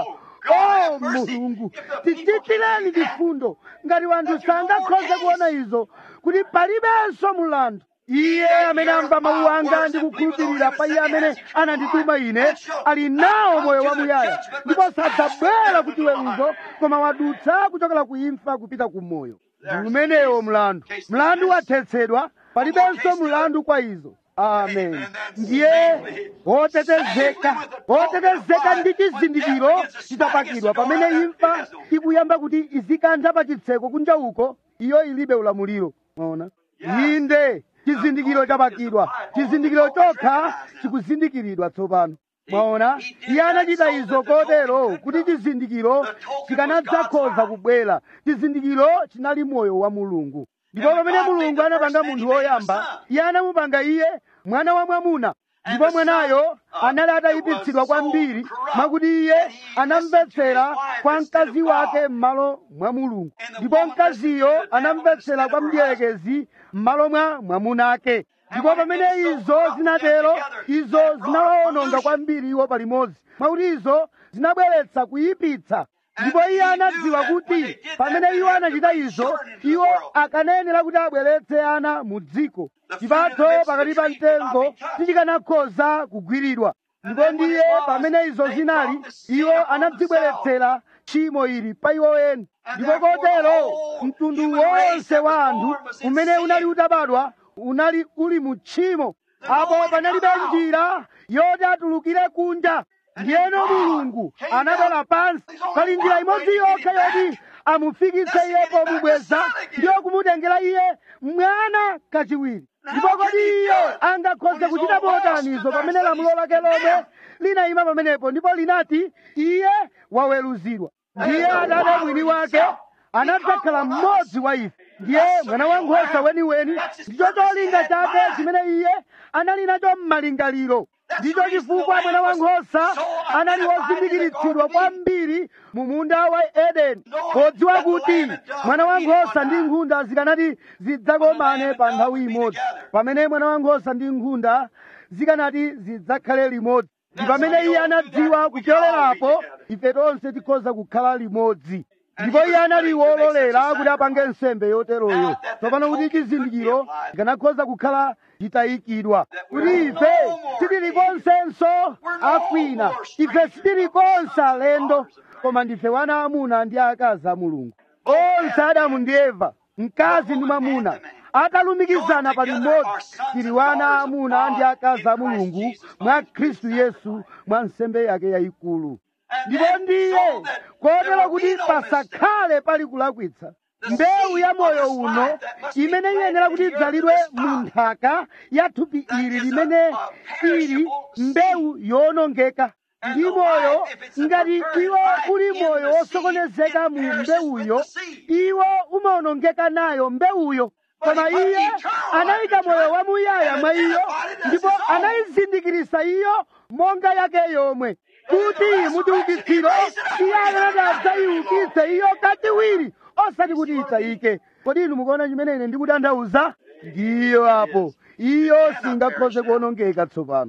o mulungu tichitireni chifundo ngati wanthu sangakhoze kuona izo kuti palibenso mulandu iye amene amva mawu anga ndi kukhulupirira pa iye amene anandituma ine ali nawo moyo wamuyaya ndipo sadzabwera ku chiweruzo koma wadutsa kuchokera ku imfa kupita ku moyo ndi umenewo mlandu mlandu wathetsedwa palibenso mlandu kwa izo amen ndiye wotetezeka wotetezeka ndi chizindikiro chitapakidwa pamene imfa ikuyamba kuti izikantha pa chitseko kunja uko iyo ilibe ulamuliro maona inde chizindikiro chapakidwa chizindikiro chokha chikuzindikiridwa tsopano mwaona iye anachita izo kotero kuti chizindikiro chikanadzakhoza kubwera chizindikiro chinali moyo wa mulungu ndipo pamene mulungu anapanga munthu woyamba iye anamupanga iye mwana wa mwamuna ndipo mwanayo anali atayipitsidwa kwambiri mwakuti iye anamvetsera kwa mkazi wake m'malo mwa mulungu ndipo mkaziyo anamvetsera kwa mdierekezi m'malo mwa mwamunake ndipo pamene izo zinatero izo zinawawononga kwambiri iwo palimodzi mwakuti izo zinabweretsa kuyipitsa ndipo iye anadziwa kuti pamene iwo anachita izo iwo akanayenera kuti abweretse ana mu dziko chipatso pakati pa mtengo sichikanakhoza kugwiridwa ndipo ndiye pamene izo zinali iwo anadzibweretsera tchimo ili pa iwo eni ndipo kotero mtundu wonse wa anthu umene unali utabadwa unali uli mu tchimo apo panalibe njira yoti atulukire kunja ndiyeno mulungu anabwera pansi pali njira imodzi yokha yoti amufikitse iye pomubweza ndiyo kumutengera iye mwana kachiwiri ndipo kodi iye angakhoze kuchita motanizo pamene lamulo lake lomwe linayima pamenepo ndipo linati iye waweruzidwa ndiye atate mwini wake anadzakhala mmodzi wa ife ndiye mwana wankhosa weniweni ndicho cholinga chake chimene iye anali nacho m'malingaliro ndicho chifukwa mwana wankhosa anali wozindikiritsidwa kwambiri mu munda wa edeni podziwa kuti mwana wankhosa ndi nkhunda zikanati zidzakomane pa nthawi imodzi pamene mwana wankhosa ndi nkhunda zikanati zidzakhale limodzi ndi pamene iye anadziwa kupyolerapo ife tonse tikhoza kukhala limodzi ndipo iye anali wololera kuti apange nsembe yoteroyo tsopano kuti chizindikiro chikanakhoza kukhala chitayikidwa kuti ife sitili konsenso akwina ife sitili konse alendo koma ndife wana amuna ndi akazi a mulungu onse adamu ndi eva mkazi ndi mwamuna atalumikizana pa limodzi tili wana amuna ndi akazi a mulungu mwa khristu yesu mwa nsembe yake yayikulu ndipo ndiye kotero kuti pasakhale pali kulakwitsa mbewu ya moyo uno imene iyenera kuti idzalidwe mu nthaka ya thupi ili limene ili mbewu yowonongeka ndi moyo ngati iwo uli moyo wosokonezeka mu mbewuyo iwo umawonongeka nayo mbewuyo koma iye anayika moyo wamuyaya mwa iyo ndipo anayizindikirisa iyo monga yake yomwe kuti mutiukitsiro iye anati adzayiukitse iyo kachiwiri osati kuti itayike kodi inu mukuona chimene ine ndikutanthauza ndiyo apo iyo singakhoze kuwonongeka tsopano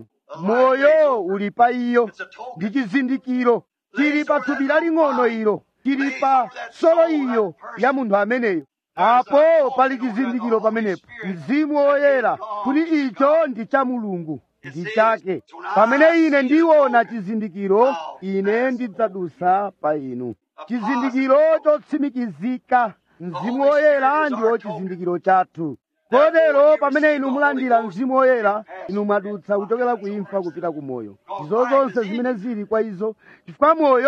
moyo uli pa iyo ndi chizindikiro chili pa thupi laling'ono ilo chili pa solo iyo ya munthu ameneyo apo pali chizindikiro pamenepo mzimu woyera kuti icho ndi cha mulungu ndi chake pamene ine ndiona chizindikiro ine ndidzadusa pa inu chizindikiro chotsimikizika mzimu woyera ndiwo chizindikiro chathu kotero pamene inu mulandira mzimu woyera inu mwadutsa kuchokera ku imfa kupita ku moyo izo zonse zimene zili kwa izo chifukwa moyo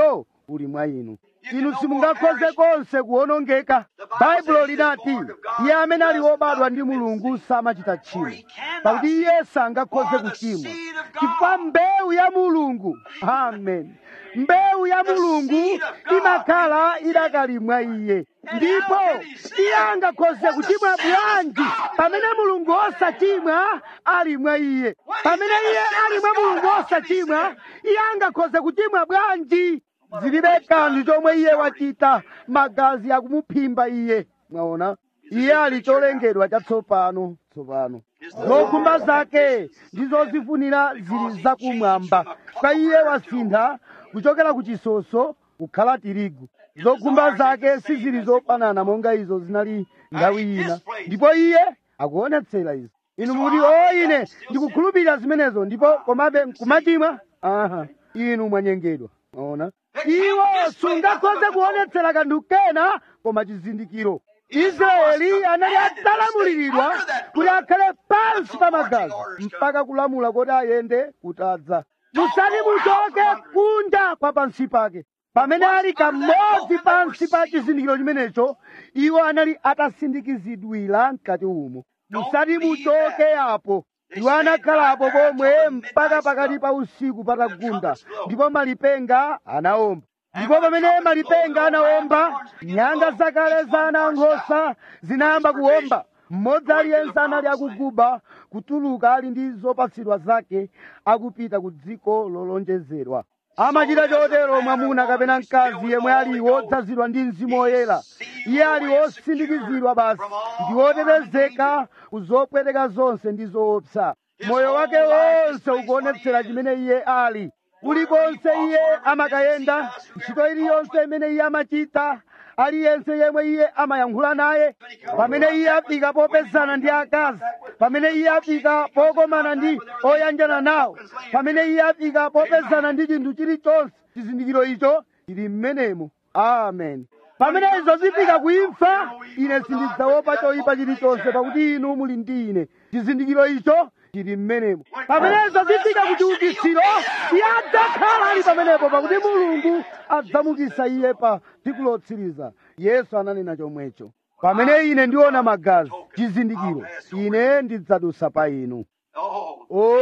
uli mwa inu inu simungakhoze konse kuwonongeka baibulo linati iye amene ali wobadwa ndi mulungu samachita tchimo pakuti iye sangakhoze kuchimwa chifukwa mbewu ya mulungu amen mbewu ya mulungu imakhala idakali mwa iye ndipo iye angakhoze kuchimwa bwanji pamene mulungu osachimwa ali mwa iye pamene iye ali mwa mulungu osachimwa iye angakhoze kuchimwa bwanji zilibe kanthu chomwe iye wachita magazi akumuphimba iye mwaona iye ali cholengedwa chatsopano tsopano zokhumba zake ndizozifunira zili zakumwamba kwa iye wasintha kuchokera ku chisoso kukhala tirigu zokhumba zake sizili zofanana monga izo zinali nthawi ina ndipo iye akuonetsera izo inu mukuti o ine ndikukhulupirira zimenezo ndipo komabe nkumachimwa aha inu mwanyengedwa maona iwo sungakhoze kuonetsera kanthu kena koma chizindikiro israeli anali atalamuliridwa kuti akhale pansi pa magazi mpaka kulamula kuti ayende kutadza musati muchoke kunja kwa pansi pake pamene ali kamodzi pansi pa chizindikiro chimenecho iwo anali atasindikizidwira mkati umo musati muchoke apo iwo anakhalapo pomwe mpaka pakati pa usiku patagunda ndipo malipenga anaomba ndipo pamene malipenga anaomba nyanga zakale za ana nkhosa zinayamba kuomba mmodzi aliyense anali akuguba kutuluka ali ndi zopatsidwa zake akupita ku dziko lolonjezedwa amachita chotero mwamuna kapena mkazi yemwe ali wodzazidwa ndi mzimu woyera iye ali wosindikizidwa basi ndi wotetezeka ku zopweteka zonse ndi zoopsa moyo wake wonse ukuonetsera chimene iye ali kulikonse iye amakayenda ntchito iliyonse imene iye amachita aliyense yemwe iye amayankhula naye pamene iye afika popezana ndi akazi pamene iye afika pokomana ndi oyanjana nawo pamene iye afika popezana ndi chinthu chilichonse chizindikiro icho chili mmenemo amen pamene izo zifika kuimfa ine sindidzaopa choyipa chilichonse pakuti inu muli ndi ine chizindikiro icho chili mmenemo pamene izo zifika ku chiukitsiro iye adzakhala ali pamenepo pakuti mulungu adzamukisa iye pa tsiku lotsiriza yesu ananena chomwecho pamene ine ndiona magazi chizindikiro ine ndidzadusa pa inu Oh,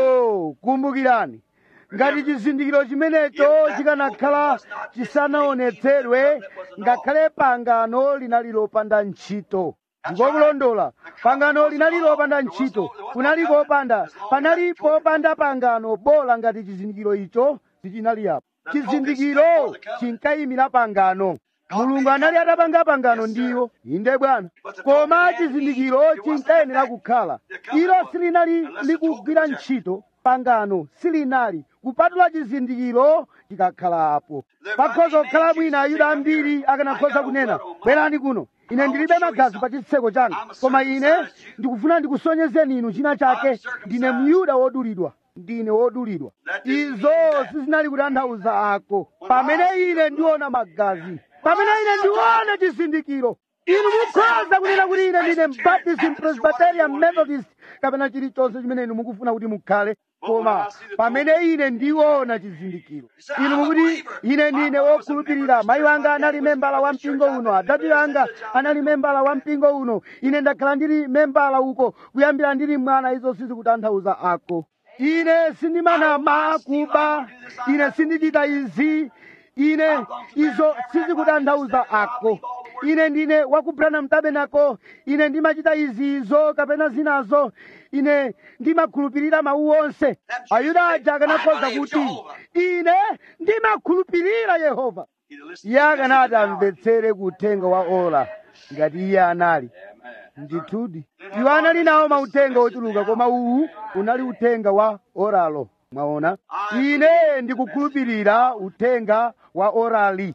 oh kumbukirani ngati chizindikiro chimenecho chikanakhala chisanaonetsedwe ngakhale pangano linali lopanda ntchito ndikokulondola pangano linali lopanda ntchito kunali popanda panali popanda pangano bola ngati chizindikiro icho sichinali apo chizindikiro chinkayimira pangano mulungu anali atapanga pangano ndiwo inde bwana koma chizindikiro chinkayenera kukhala ilo silinali likugwira ntchito pangano silinali kupatula chizindikiro chikakhala apo pakhoza kukhala mwina ayuda ambiri akanakhoza kunena bwerani kuno ine ndilibe magazi pa chitseko changa koma ine ndikufuna ndikusonyezeni inu china chake ndine myuda wodulidwa ndine wodulidwa izo sizinali kutanthauza ako pamene ine ndiona magazi pamene ine ndiona chizindikiro inu mukhoza kunena kuti ine ndine mbaptist presbyterian methodist kapena chilichonse chimene inu mukufuna kuti mukhale koma pamene ine ndiona chizindikiro inu mukuti ine ndine wokhulupirira mayi wanga anali membala wa mpingo uno adati anga anali membala wa mpingo uno ine ndakhala ndili membala uko kuyambira ndili mwana izo sizikutanthauza ako ine sindimanama kuba ine sindichita izi ine izo sizikutanthauza ako ine ndine wakubranham tabernacle ine ndimachita izizo kapena zinazo ine ndimakhulupirira mawu onse ayuda aja akanakhoza kuti ine ndimakhulupirira yehova iye akanati amvetsere kuthenga wa ola ngati iye anali ndithudi iwo anali nawo mauthenga ochuluka koma uwu unali uthenga wa oralo mwaona ine ndikukhulupirira uthenga wa orali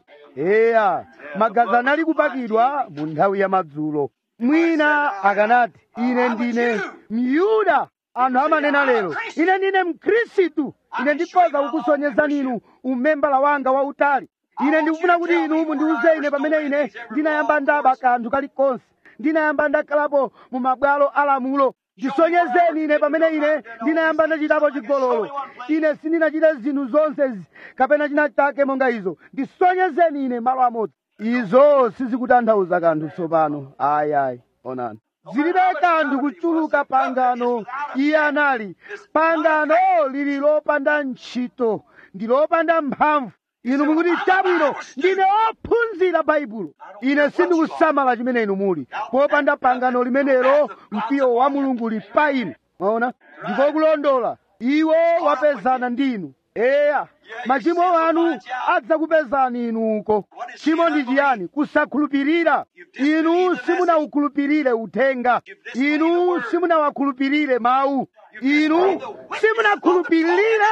eya magazi anali kupakidwa mu nthawi ya madzulo mwina akanati ine ndine myuda anthu amanena lero ine ndine mkhristu ine ndikhoza kukusonyezani inu umembala wanga wautali ine ndikufuna kuti inu mundiuze ine pamene ine ndinayamba ndaba kanthu kalikonse ndinayamba ndakhalapo mu mabwalo alamulo ndisonyezeni ine pamene ine ndinayamba ndachitapo chigololo ine sindinachite zinthu zonse izi kapena china chake monga izo ndisonyezeni ine malo amodzi izo sizikutanthauza kanthu tsopano ayi ayi onani zilibe kanthu kuchuluka pangano iye anali pangano lili lopanda ntchito ndi lopanda mphamvu inu mukuti chabwino ndine ophunzira baibulo ine sindikusamala chimene inu muli popanda pangano limenelo mkwiyo wa mulungu uli pa inu mwaona ndipo kulondola iwo wapezana ndinu eya machimo anu adzakupezani inuko chimo ndi chiyani kusakhulupirira inu simunawukhulupirire uthenga inu simunawakhulupirire mawu inu simunakhulupirire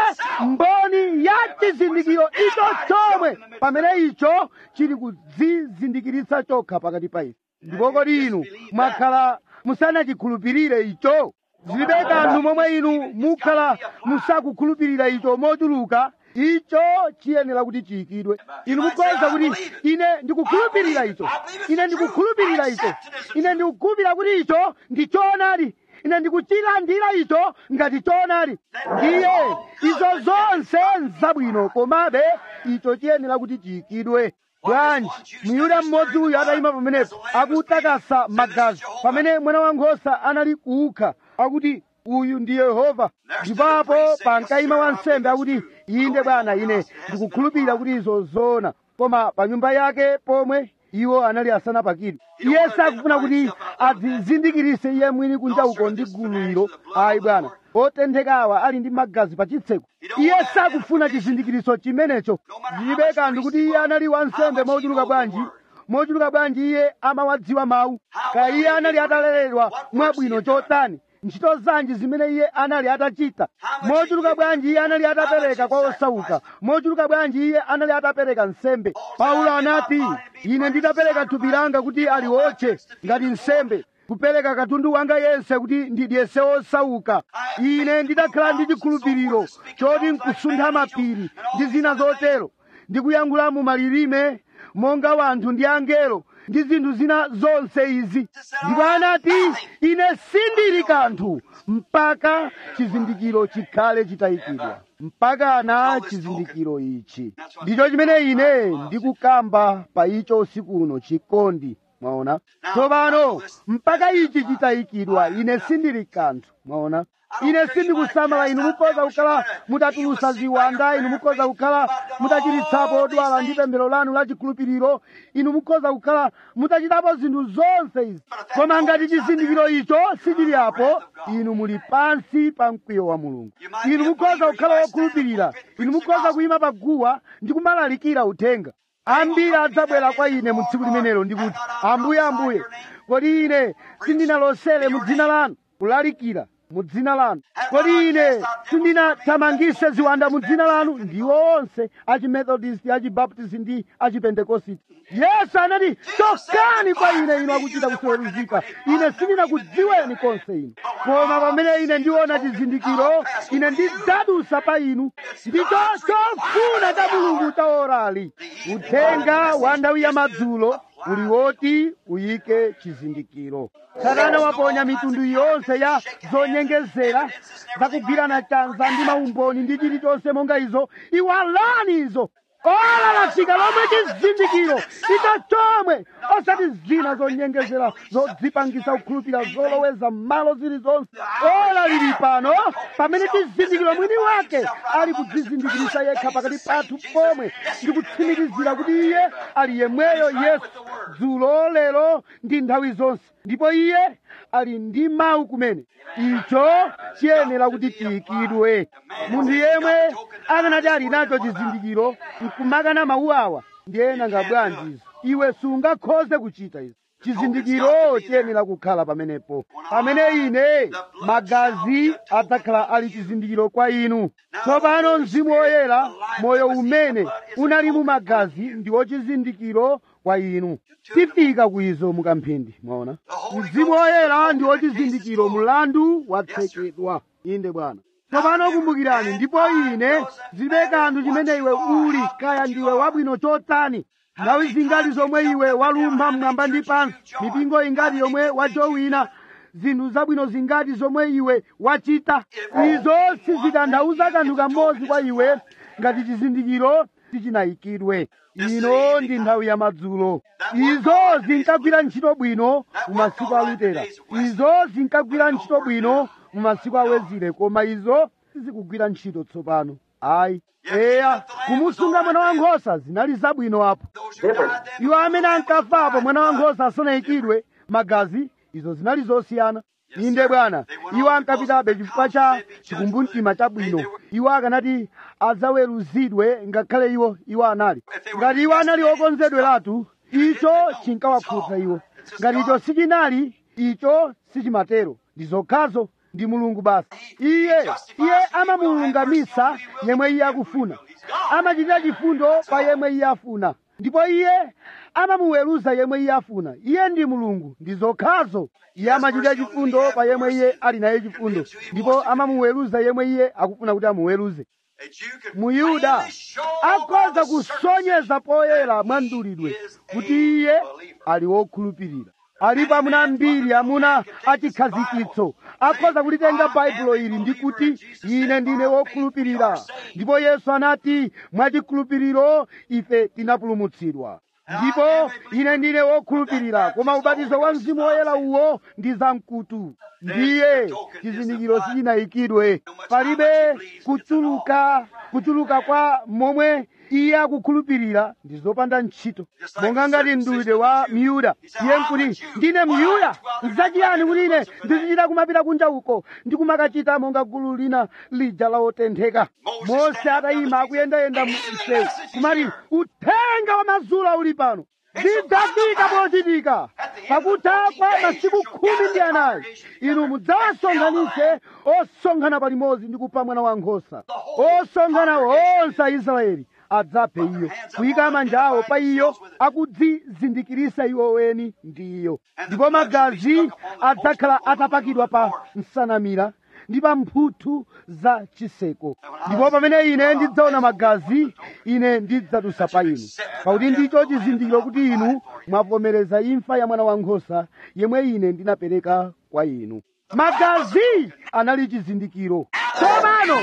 mboni ya chizindikiro icho chomwe pamene icho chili kudzizindikiritsa chokha pakati pa ife ndipo kodi inu mwakhala musanachikhulupirire icho zilibe kanthu momwe inu mukhala musakukhulupirira icho mochuluka icho chiyenera kuti chiyikidwe inu mukhoza kuti ine ndikukhulupirira icho ine ndikukhulupirira icho ine ndikukhulupirira kuti icho ndi choonadi ine ndikuchilandira icho ngati choonadi ndiye izo zonse nzabwino komabe icho chiyenera kuti chiyikidwe bwanji myuda mmodzi uyu atayima pamenepo akutakasa magazi pamene mwana wankhosa anali kuukha akuti uyu ndi yehova ndipapo pankayima wansembe akuti inde bwana ine ndikukhulupirira kuti izo zoona koma pa nyumba yake pomwe iwo anali asanapakidwe iye sakufuna kuti adzizindikirise iye mwini kunja uko ndi gulu ilo ayi bwana otenthekawa ali ndi magazi pa chitseko iye sakufuna chizindikiriso chimenecho zilibe kanthu kuti iye anali wansembe mochuluka bwanji mochuluka bwanji iye amawadziwa mawu kaya iye anali ataleredwa mwabwino chotani ntchito zanji zimene iye anali atachita mochuluka bwanji iye anali atapereka kwa osauka mochuluka bwanji iye anali atapereka nsembe paulo anati ine nditapereka thupi langa kuti aliwotche ngati nsembe kupereka katundu wanga yense kuti ndidyese osauka ine ndidakhala ndi chikhulupiriro choti nkusuntha mapiri ndi zina zotero ndikuyankhula mu malilime monga wanthu ndi angelo ndi zinthu zina zonse izi ndipo anati ine sindili kanthu mpaka chizindikiro chikhale chitayikidwa mpaka na chizindikiro ichi ndicho chimene ine ndikukamba pa icho usiku uno chikondi mwaona tsopano mpaka ichi chitayikidwa ine sindili kanthu mwaona ine sindikusamala inu mukhoza kukhala mutatulusa ziwanda inu mukhoza kukhala mutachiritsapo odwala ndi pemphero lanu la chikhulupiriro inu mukhoza kukhala mutachitapo zinthu zonse izi koma ngati chizindikiro icho sichili apo inu muli pansi pa mkwiyo wa mulungu inu mukhoza kukhala wokhulupirira inu mukhoza kuyima pa guwa ndi kumalalikira uthenga ambiri adzabwera kwa ine mu tsiku limenelo ndikuti ambuye ambuye kodi ine sindinalosere mu dzina lanu kulalikira mu dzina lanu kodi ine sindinathamangise ziwanda mu dzina lanu ndiwo onse achimethodist achibaptist ndi achipentekositi yesu anati chokani kwa ine inu akuchita kuseruzika ine sindinakudziweni konse inu koma pamene ine ndiona chizindikiro ine ndidzadusa pa inu ndicho chofuna cha mulungu cha orali uthenga wa nthawi ya madzulo uli woti uyike chizindikiro satana waponya mitundu yonse ya zonyengezera zakugwirana chanza ndi maumboni ndi chilichonse monga izo iwalani izo ola lafika lomwe chizindikiro icho chomwe osati zina zonyengezera zodzipangisa kukhulupirira zoloweza m'malo zilizonse ola lili pano pamene chizindikiro mwini wake ali kudzizindikirisa yekha pakati pathu pomwe ndi kutsimikizira kuti iye ali yemweyo yesu dzulo lero ndi nthawi zonse ndipo iye ali ndi mawu kumene icho chiyenera kuti chiyikidwe munthu yemwe akanati ali nacho chizindikiro nkumakana mawu awa ndi ena nga bwanjizo iwe sungakhoze kuchita izo chizindikiro chiyenera kukhala pamenepo pamene ine magazi adzakhala ali chizindikiro kwa inu tsopano mzimu woyera moyo umene unali mu magazi ndiwo chizindikiro kwa inu tifika kuizo mukamphindi mwaona mzimu woyera ndiwo chizindikiro mulandu watsekedwa inde bwana tsopano kumbukirani ndipo ine zilibe kanthu chimene iwe uli kaya ndiwe wabwino chotani nthawi zingati zomwe iwe walumpha mmwamba ndi pansi mipingo ingati yomwe wajowina zinthu zabwino zingati zomwe iwe wachita izo sizitanthauza kanthu kamodzi kwa iwe ngati chizindikiro sichinayikidwe ino ndi nthawi ya madzulo izo zinkagwira ntchito bwino mu masiku a lutera izo zinkagwira ntchito bwino mu masiku a wezile koma izo sizikugwira ntchito tsopano ayi eya kumusunga mwana wankhosa zinali zabwino apo iwo amene ankafapo mwana wankhosa asanayikidwe magazi izo zinali zosiyana inde bwana iwo ankapitabe chifukwa cha chikumbumtima chabwino iwo akanati adzaweruzidwe ngakhale iwo iwo anali ngati iwo anali okonzedweratu icho chinkawakhudza iwo ngati icho sichinali icho sichimatero ndi zokhazo ndi mulungu basi iye iye amamulungamisa yemwe iye akufuna amachitira chifundo pa yemwe iye afuna ndipo iye amamuweruza yemwe iye afuna iye ndi mulungu ndi zokhazo iye amachitira chifundo pa yemwe iye ali naye chifundo ndipo amamuweruza yemwe iye akufuna kuti amuweruze muyuda akhoza kusonyeza poyera mwandulidwe kuti iye ali wokhulupirira alipo amuna ambiri amuna achikhazikitso akhoza kulitenga baibulo ili ndi kuti ine ndine wokhulupirira ndipo yesu anati mwachikhulupiriro ife tinapulumutsidwa ndipo ine ndine wokhulupirira koma ubatizo wa mzimu woyera uwo ndi zamkutu ndiye chizindikiro sichinayikidwe palibe kuchuluka kuchuluka kwa momwe iye akukhulupirira ndi zopanda ntchito monga ngati mdulidwe wa miyuda iye nkuti ndine miyuda nzachiyani kuti ine ndizichita kumapita kunja uko ndikumakachita monga gulu lina lija la otentheka mose atayima akuyendayenda mu msewu kumati uthenga wa mazula uli pano zidzafika pochitika pakutha kwa masiku khumi ndi anayi inu mudzawasonkhanitse osonkhana palimodzi ndi kupha mwana wankhosa osonkhana onse aisraeli adzaphe iyo kuyika manja awo pa iyo akudzizindikirisa iwo weni ndi iyo ndipo magazi adzakhala atapakidwa pa nsanamira ndi pa mphuthu za chiseko ndipo pamene ine ndidzaona magazi ine ndidzadusa pa inu pakuti ndicho chizindikiro kuti inu mwavomereza imfa ya mwana wankhosa yemwe ine ndinapereka kwa inu magazi anali chizindikiro tsopano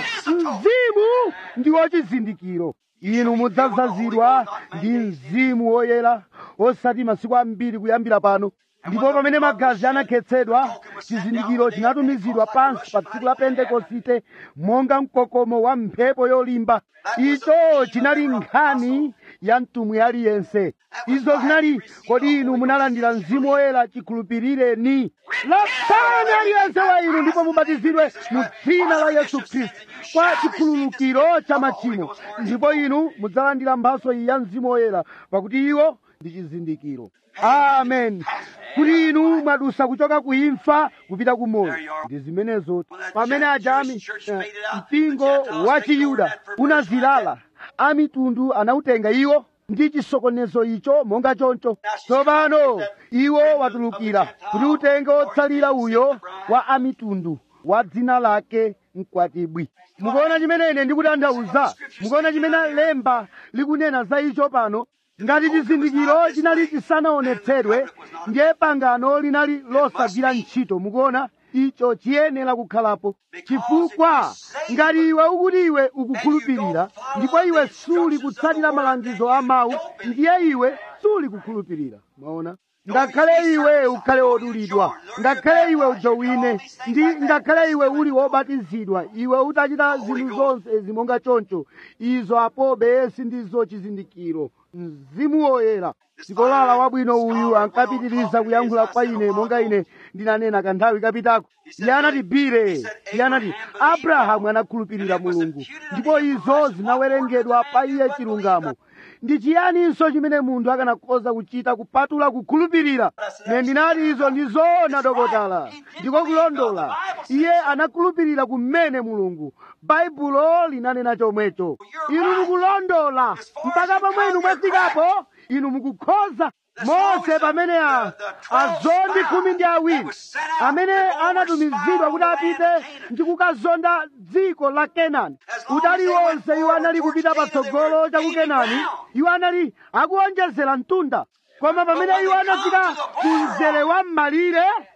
mzimu ndiwo chizindikiro inu mudzazazidwa ndi mzimu woyera osati masiku ambiri kuyambira pano ndipo pamene magazi anakhetsedwa chizindikiro chinatumizidwa pansi pa tsiku la pentekosite monga mkokomo wa mphepo yolimba icho chinali nkhani ya mtumwi aliyense izo zinali kodi inu munalandira mzimu woyera chikhulupirireni lapani aliyense wa inu ndipo mubatizidwe mu dzina la yesu khristu kwa chikhululukiro cha machimo ndipo inu mudzalandira mphaso iyi ya mzimu woyera pakuti iwo ndi chizindikiro amen kuti inu mwadusa kuchoka ku imfa kupita ku moyo ndi zimenezo pamene ajami eh, mpingo wa chiyuda unazilala amitundu anautenga iwo ndi chisokonezo icho monga choncho tsopano iwo watulukira kuti utenge otsalira uyo wa amitundu wa dzina lake mkwatibwi mukuona chimene ine ndikutanthauza mukuona chimene lemba likunena za icho pano ngati chizindikiro chinali chisanaonetsedwe ndiye pangano linali losagwira ntchito mukuona icho chiyenera kukhalapo chifukwa ngati iwe ukuti iwe ukukhulupirira ndipo iwe suli kutsatira malangizo a mawu ndiye iwe suli kukhulupirira maona ngakhale iwe ukhale wodulidwa ngakhale iwe ujowine ndi ngakhale iwe uli wobatizidwa iwe utachita zinthu zonse izi monga choncho izo apobe sindizo chizindikiro mzimu woyera sikolala wabwino uyu ankapitiriza kuyankhula kwa ine monga ine ndinanena kanthawi kapitako iye anati bire iye anati abrahamu anakhulupirira mulungu ndipo izo zinawerengedwa pa iye chilungamo ndi chiyaninso chimene munthu akanakhoza kuchita kupatula kukhulupirira ne ndinati izo ndi zoona dokotala ndiko kulondola iye anakhulupirira kumene mulungu baibulo linanena chomwecho inu mukulondola mpaka pomwe inu mwafikapo inu mukukhoza mose pamene a azondi khumi ndi awiri amene anatumizidwa kuti apite ndi kukazonda dziko la kenani udali wonse iwo anali kupita patsogolo cha ku kenani iwo anali akuonjezera mtunda koma pamene iwo anafika ku mzere wa m'malire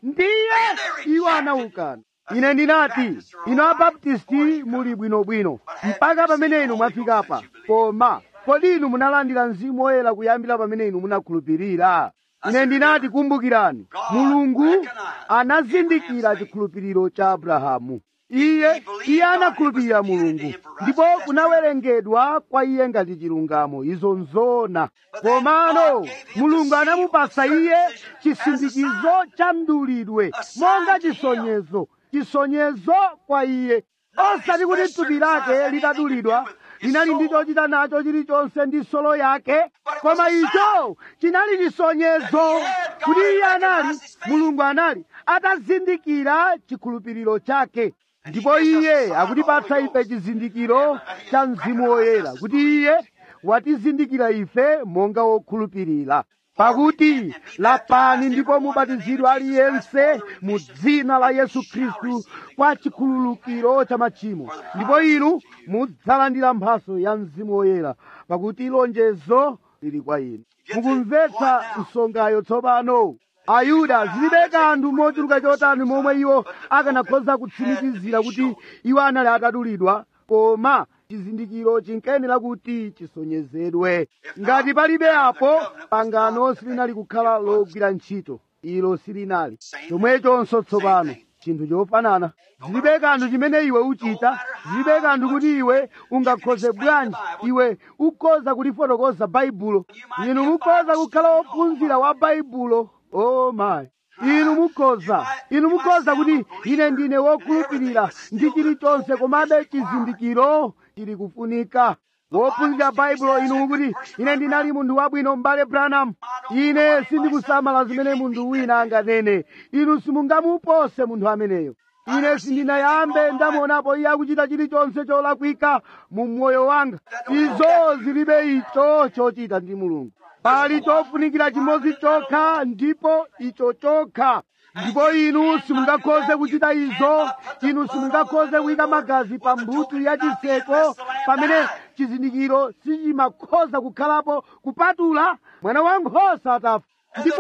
ndiye iwo anawukana ine ndinati inu abaptisti muli bwinobwino mpaka pamene inu mwafikapa koma kodi inu munalandira mzimu woyera kuyambira pamene inu munakhulupirira ine ndinati kumbukirani mulungu anazindikira chikhulupiriro cha abrahamu iye iye anakhulupirira mulungu ndipo kunawerengedwa kwa iye ngati chilungamo izo nzona komano mulungu anamupasa iye chisindikizo cha mdulidwe monga chisonyezo chisonyezo kwa iye osati kuti thupi lake litadulidwa linali ndi chochita nacho chilichonse ndi solo yake koma icho chinali chisonyezo kuti iye anali mulungu anali atazindikira chikhulupiriro chake ndipo iye akutipatsa ife chizindikiro cha mzimu woyera kuti iye watizindikira ife monga wokhulupirira pakuti lapani ndipo mubatizidwa aliyense mu dzina la yesu khristu kwa chikhululukiro cha machimo ndipo inu mudzalandira mphaso ya mzimu woyera pakuti lonjezo lili kwa inu mukumvetsa msongayo tsopano ayuda zilibe kanthu mochuluka chotani momwe iwo akanakhoza kutsimikizira kuti iwo anali atadulidwa koma chizindikiro chinkayenera kuti chisonyezedwe ngati palibe apo pangano silinali kukhala logwira ntchito ilo silinali chomwechonso tsopano chinthu chofanana zilibe kanthu chimene iwe uchita zilibe kanthu kuti iwe ungakhoze bwanji iwe ukhoza kulifotokoza baibulo inu mukhoza kukhala wophunzira wa baibulo oh my inu mukhoza inu mukhoza kuti ine ndine wokhulupirira ndi chilichonse komabe chizindikiro chili kufunika wophunzira baibulo inu mukuti ine ndinali munthu wabwino m'bale branham ine sindikusamala zimene munthu wina anganene inu simungamupose munthu ameneyo ine sindinayambe ndamuonapo iye akuchita chilichonse cholakwika mu moyo wanga izo zilibe icho chochita ndi mulungu pali chofunikira chimodzi chokha ndipo icho chokha ndipo inu simungakhoze kuchita izo inu simungakhoze kuyika magazi pa mbuto ya chiseko pamene chizindikiro sichimakhoza kukhalapo kupatula mwana wankhosa atafa ndipo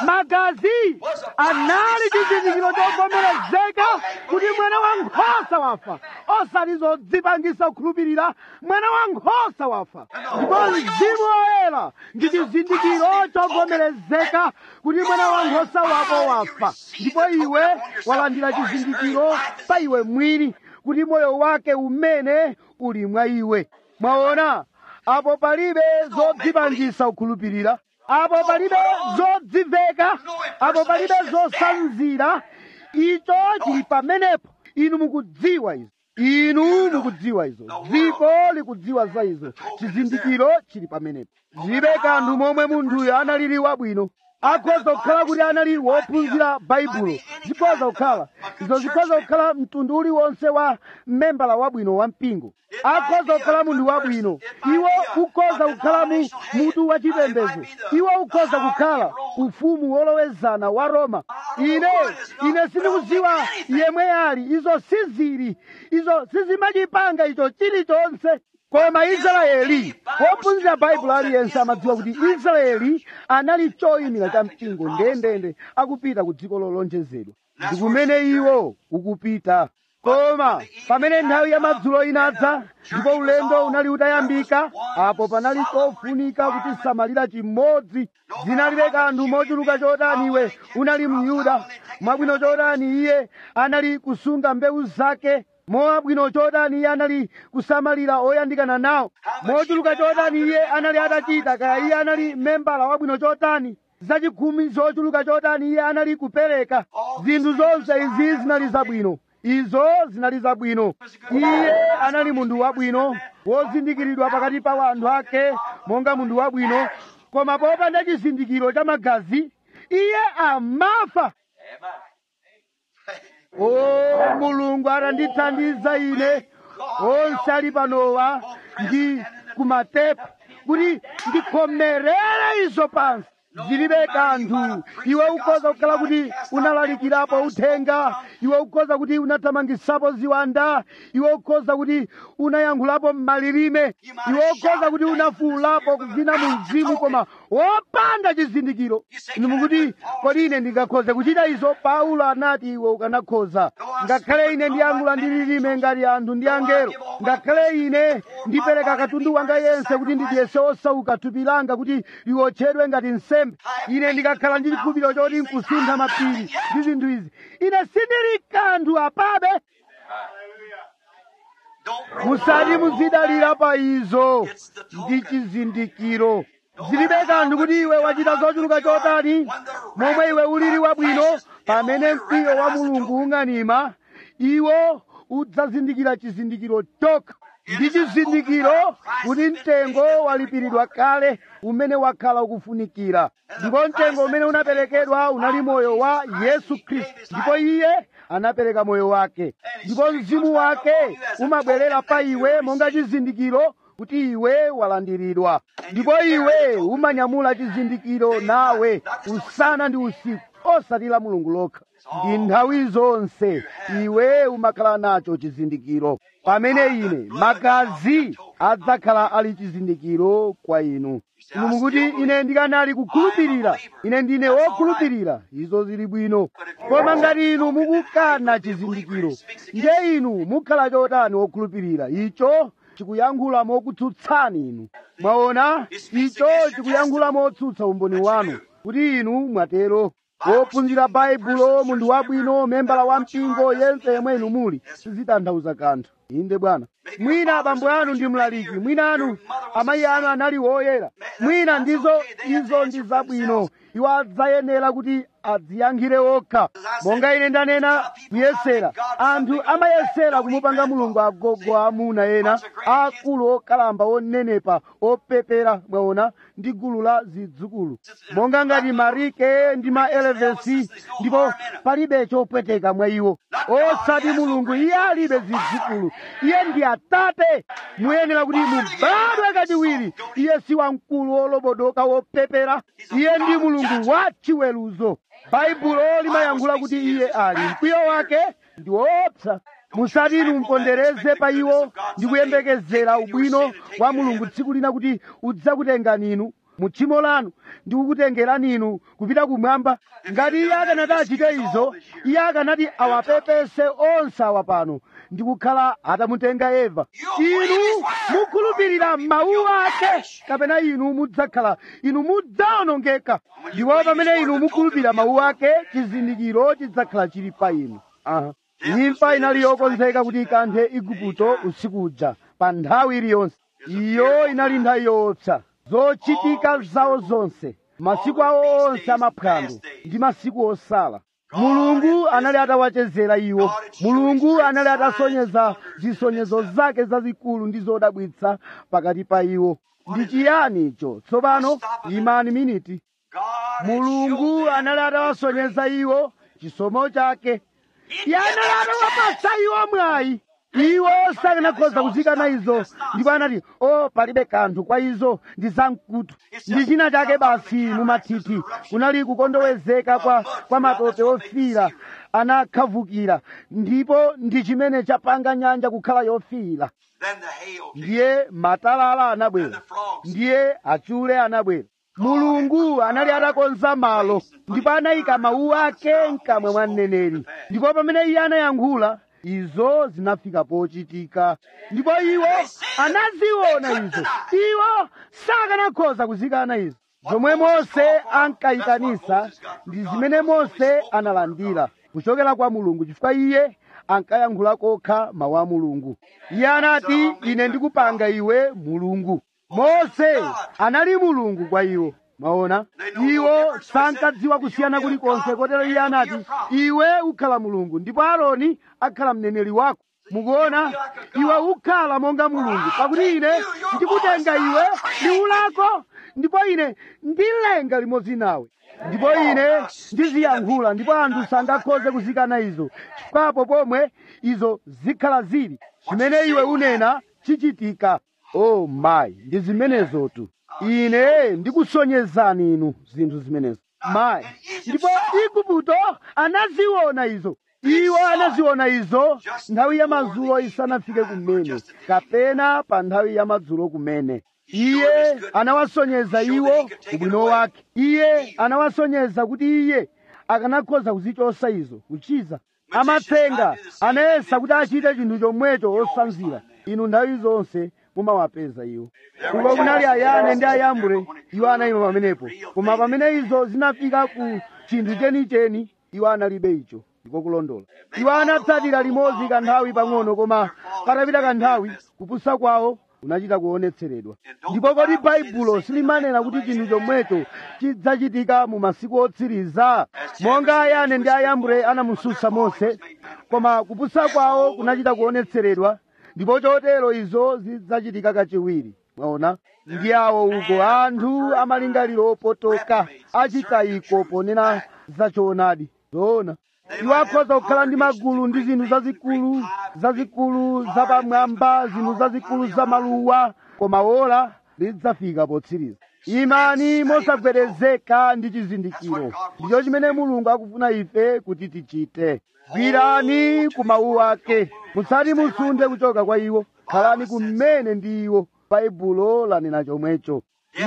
magazi anali chizindikiro chovomerezeka kuti mwana wankhosa wafa osati zodzipangisa kukhulupirira mwana wankhosa wafa ndipo mzimu woyera ndi chizindikiro chovomerezeka kuti mwana wankhosa wako wafa ndipo iwe walandira chizindikiro pa iwe mwini kuti moyo wake umene uli mwa iwe mwaona apo palibe zodzipangisa kukhulupirira apo palibe zodziveka apo palibe zosanzira icho chili pamenepo inu mukudziwa izo inu mukudziwa izo dziko likudziwa za izo chizindikiro chili pamenepo zilibe kanthu momwe munthuyo analili wabwino akhoza kukhala kuti anali wophunzira baibulo zikhoza kukhala izo zikhoza kukhala mtundu uliwonse wa membala wabwino wa mpingo akhoza kukhala munthu wabwino iwo ukhoza kukhala mu mutu wa chipembedzo iwo ukhoza kukhala ufumu wolowezana wa roma ine ine sindikudziwa yemwe ali izo sizili izo sizimachipanga icho chilichonse koma israeli wophunzira baibulo aliyense amadziwa kuti israeli anali choyimira cha mpingo ndendende akupita ku dziko lolonjezedwa ndi kumene iwo ukupita koma pamene nthawi ya madzulo inadza ndipo ulendo unali utayambika apo panali chofunika kutisamalira chimodzi zinalibe kanthu mochuluka chotani iwe unali myuda mwabwino chotani iye anali kusunga mbewu zake mwabwino chotani iye anali kusamalira oyandikana nawo mochuluka chotani iye anali atachita kaya iye anali membala wabwino chotani zachikhumi zochuluka chotani iye anali kupereka zinthu zonse izi zinali zabwino izo zinali zabwino iye anali munthu wabwino wozindikiridwa pakati pa anthu ake monga munthu wabwino koma popanda chizindikiro cha magazi iye amafa o mulungu atandithandiza ine onse ali panowa ndi kumatepu kuti ndikhomerere izo pansi zilibe kanthu iwe ukhoza kukhala kuti unalalikirapo uthenga iwe ukhoza kuti unathamangisapo ziwanda iwe ukhoza kuti unayankhulapo m'malilime iwe ukhoza kuti unafuulapo kuvina mu mzimu koma wopanda chizindikiro inu mukuti kodi ine ndingakhoze kuchita izo paulo anati iwe ukanakhoza ngakhale ine ndiyankhula ndi lilime ngati anthu ndi angelo ngakhale ine ndipereka katundu wanga yense kuti ndidyese osauka thupi langa kuti liwotchedwe ngati nsembe ine ndikakhala ndi chikhulupiriro choti nkusintha mapiri ndi zinthu izi ine sindili kanthu apabe Don't musati muzidalira pa izo ndi chizindikiro zilibe kanthu kuti iwe wachita zochuluka chotani momwe iwe ulili wabwino pamene mkwiyo wa mulungu ung'anima iwo udzazindikira chizindikiro chokha ndi chizindikiro kuti mtengo walipiridwa kale umene wakhala ukufunikira ndipo mtengo umene unaperekedwa unali moyo wa yesu khristu ndipo iye anapereka moyo wake ndipo mzimu wake umabwerera pa iwe monga chizindikiro kuti iwe walandiridwa ndipo iwe umanyamula chizindikiro nawe usana ndi usiku osati la mulungu lokha ndi nthawi zonse iwe umakhala nacho chizindikiro pamene ine magazi adzakhala ali chizindikiro kwa inu inu mukuti ine ndikanali kukhulupirira ine ndine wokhulupirira izo zili bwino koma ngati inu mukukana chizindikiro ndiye inu mukhala chotani wokhulupirira icho chikuyankhula mokutsutsani inu mwaona icho chikuyankhula motsutsa umboni wanu kuti inu mwatero wophunzira baibulo munthu wabwino membala wa mpingo yense yemwe inu muli sizitanthauza kanthu inde bwana mwina abambo anu ndi mlaliki mwina anu amayi anu anali woyera mwina ndizo izo ndi zabwino iwo adzayenera kuti adziyankhire okha monga ine ndanena kuyesera anthu amayesera kumupanga mulungu agogo amuna ena akulu okalamba onenepa opepera mwaona ndi gulu la zidzukulu monga ngati marike ndi ma elevesi ndipo palibe chopweteka mwa iwo osati mulungu iye alibe zidzukulu iye ndi atate muyenera kuti mubadwe kachiwiri iye si wamkulu olobodoka wopepera iye ndi mulungu wa chiweruzo baibulo limayankhula kuti iye ali mkwiyo wake ndi woopsa musati inu mpondereze pa iwo ndi kuyembekezera ubwino wa mulungu tsiku lina kuti udzakutengani inu mu tchimo lanu ndi kukutengerani inu kupita kumwamba ngati iye akanati achite izo iye akanati awapepese onse awa pano ndi kukhala atamutenga eva inu mukhulupirira mawu ake kapena inu mudzakhala inu mudzawonongeka ndipo pamene inu mukhulupirira mawu ake chizindikiro chidzakhala chili pa inu aha imfa inali yokonzeka kuti ikanthe igupto usiku uja pa nthawi iliyonse iyo inali nthawi yoopsa zochitika zawo zonse masiku awo onse amaphwando ndi masiku osala mulungu anali atawachezera iwo mulungu anali atasonyeza zisonyezo zake zazikulu ndi zodabwitsa pakati pa iwo ndi chiyani icho tsopano imani miniti mulungu anali atawasonyeza iwo chisomo chake iye anali atawapatsa iwo mwayi iwo sakanakhoza kuzikana izo ndipo anati o palibe kanthu kwa izo ndi zamkutu ndi china chake basi mumathithi kunali kukondowezeka kwa, kwa matope ofira anakhavukira ndipo ndi chimene chapanga nyanja kukhala yofira Then the hail came. ndiye matalala anabwera ndiye achule anabwera mulungu anali atakonza malo ndipo anayika mawu ake mkamwa mwa mneneri ndipo pamene iye anayankhula izo zinafika pochitika ndipo iwo anaziona izo iwo sakanakhoza kuzikana izo zomwe mose ankayitanisa ndi zimene mose analandira kuchokera kwa mulungu chifukwa iye ankayankhula kokha mawu a mulungu iye anati ine ndikupanga iwe mulungu mose anali mulungu kwa iwo maona iwo sankadziwa kusiyana kulikonse kotero iye anati iwe ukhala mulungu ndipo aaroni akhala mneneri wako mukuona iwe ukhala monga mulungu pakuti ine ndikutenga iwe liwu lako ndipo ine ndilenga limodzi nawe ndipo ine ndiziyankhula ndipo anthu sangakhoze kuzikana izo chifukwapo pomwe izo zikhala zili chimene iwe unena chichitika o mayi ndi zimenezotu ine ndikusonyezani inu zinthu zimenezo mayi ndipo igupto anaziona izo iwo anaziona izo nthawi ya madzulo isanafike kumene kapena pa nthawi ya madzulo kumene iye anawasonyeza iwo ubwino wake iye anawasonyeza kuti iye akanakhoza kuzichosa izo kuchiza amatsenga anayesa kuti achite chinthu chomwecho osanzira inu nthawi zonse mumawapeza iwo uko kunali ayane ndi ayambure iwo anayima pamenepo koma pamene izo zinafika ku chinthu chenicheni iwo analibe icho ndiko kulondola iwo anatsatira limodzi kanthawi pang'ono koma patapita kanthawi kupusa kwawo kunachita kuonetseredwa ndipo kodi baibulo silimanena kuti chinthu chomwecho chidzachitika mu masiku otsiriza monga ayane ndi ayambure anamususa mose koma kupusa kwawo kunachita kuonetseredwa ndipo chotero izo zidzachitika kachiwiri mwaona ndi awo uko anthu amalingaliro opotoka achitayiko ponena zachoonadi zoona iwo akhoza kukhala ndi magulu ndi zinthu zazikulu zazikulu zapamwamba zinthu zazikulu zamaluwa koma ola lidzafika potsiriza imani mosagwedezeka ndi chizindikiro ndicho chimene mulungu akufuna ife kuti tichite gwirani ku mawu ake musati musunde kuchoka kwa iwo khalani kumene ndi iwo baibulo lanena chomwecho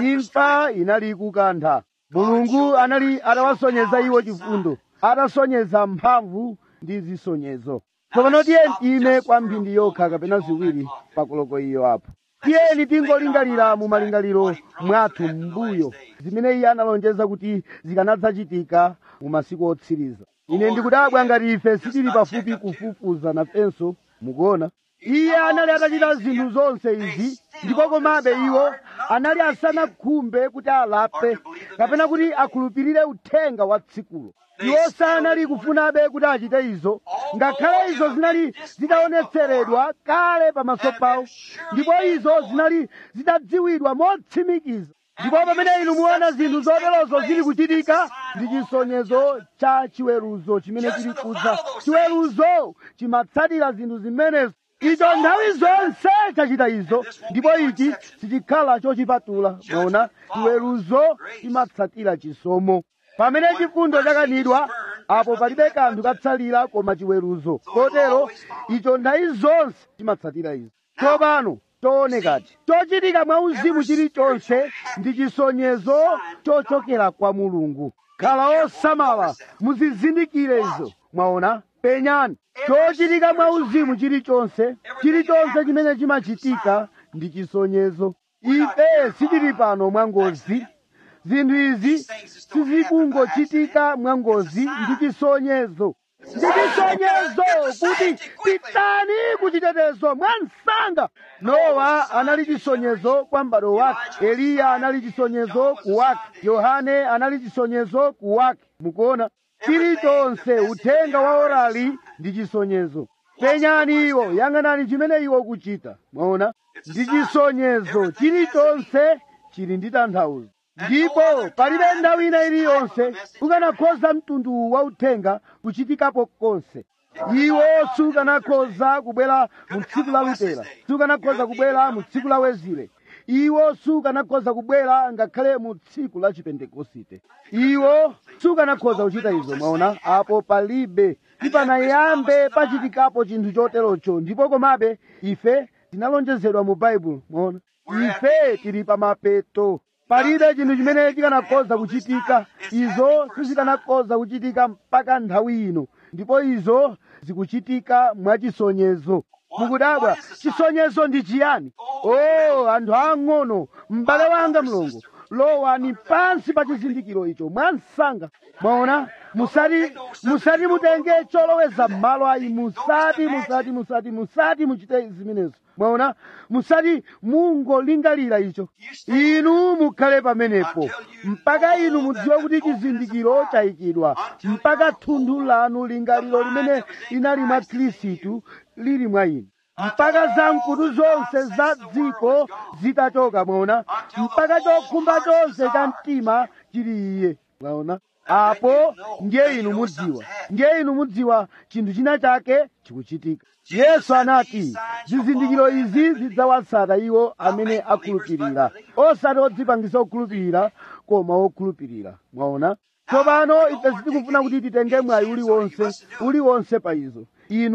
imfa inali ikukantha mulungu anali atawasonyeza iwo chifundo atasonyeza mphamvu ndi zisonyezo tsopano tiyeni ime kwa mphindi yokha kapena ziwiri pakoloko iyo apo tiyeni tingolingalira mu malingaliro mwathu m'mbuyo zimene iye analonjeza kuti zikanadzachitika mu masiku otsiriza ine ndikudabwa ngati ife sitili pafupi kufufuza nafenso mukuona iye anali atachita zinthu zonse izi ndipo komabe iwo anali asanakhumbe kuti alape kapena kuti akhulupirire uthenga wa tsikulo iwo sanali kufunabe kuti achite izo ngakhale izo zinali zitaonetseredwa kale pamaso pawo ndipo izo zinali zitadziwidwa motsimikiza ndipo pamene inu muona zinthu zoterozo zili kuchitika ndi chisonyezo cha chiweruzo chimene chili kudza chiweruzo chimatsatira zinthu zimenezo icho nthawi zonse chachita izo ndipo ichi sichikhala chochipatula mwaona chiweruzo chimatsatira chisomo pamene chifundo chakanidwa apo palibe kanthu katsalira koma chiweruzo kotero icho nthawi zonse chimatsatira izo tsopano toonekati chochitika mwa uzimu chilichonse ndi chisonyezo chochokera kwa mulungu khala osamala muzizindikire izo mwaona penyani chochitika mwa uzimu chilichonse chilichonse chimene chimachitika ndi chisonyezo ife sitili pano mwangozi zinthu izi sizikungochitika mwangozi ndi chisonyezo ndi chisonyezo kuti pitani kuchitetezo mwansanga nowa anali chisonyezo kwa m'bado wake eliya anali chisonyezo ku wake yohane anali chisonyezo ku wake mukuona chilichonse uthenga wa orali ndi chisonyezo penyani iwo yang'anani chimene iwo ukuchita mwaona ndi chisonyezo chilichonse chili ndi tanthauzo ndipo palibe nthawi ina iliyonse ukanakhoza mtundu wa uthenga kuchitikapo konse iwo sukanakhoza kubwera mu tsiku la lutera sukanakhoza kubwera mu tsiku la wezile iwo sukanakhoza kubwera ngakhale mu tsiku la chipentekosite iwo sukanakhoza kuchita izo mwaona apo palibe tipanayambe pachitikapo chinthu choterocho ndipo komabe ife tinalonjezedwa mu baibulo mwaona ife tili pamapeto palibe chinthu chimene chikanakhoza kuchitika izo sizikanakhoza kuchitika mpaka nthawi ino ndipo izo zikuchitika mwachisonyezo mukudabwa chisonyezo ndi chiyani o anthu ang'ono m'bale wanga mlongo lowani pansi pa chizindikiro icho mwansanga mwaona musati musati mutenge choloweza m'malo ayi musati musati musati musati muchite zimenezo mwaona musati mungolingalira icho inu mukhale pamenepo mpaka inu mudziwe kuti chizindikiro chayikidwa mpaka thunthu lanu lingaliro limene linali mwa khristu lili mwa inu mpaka zamkutu zonse za dziko zitachoka mwaona mpaka chokhumba chonse cha mtima chili iye mwaona apo ndiye inu mudziwa ndiye inu mudziwa chinthu china chake chikuchitika yesu anati zizindikiro izi zidzawatsata iwo amene akhulupirira osati odzipangisa okhulupirira koma okhulupirira mwaona tsopano ife sitikufuna kuti titenge mwayi uliwonse uliwonse pa izo inu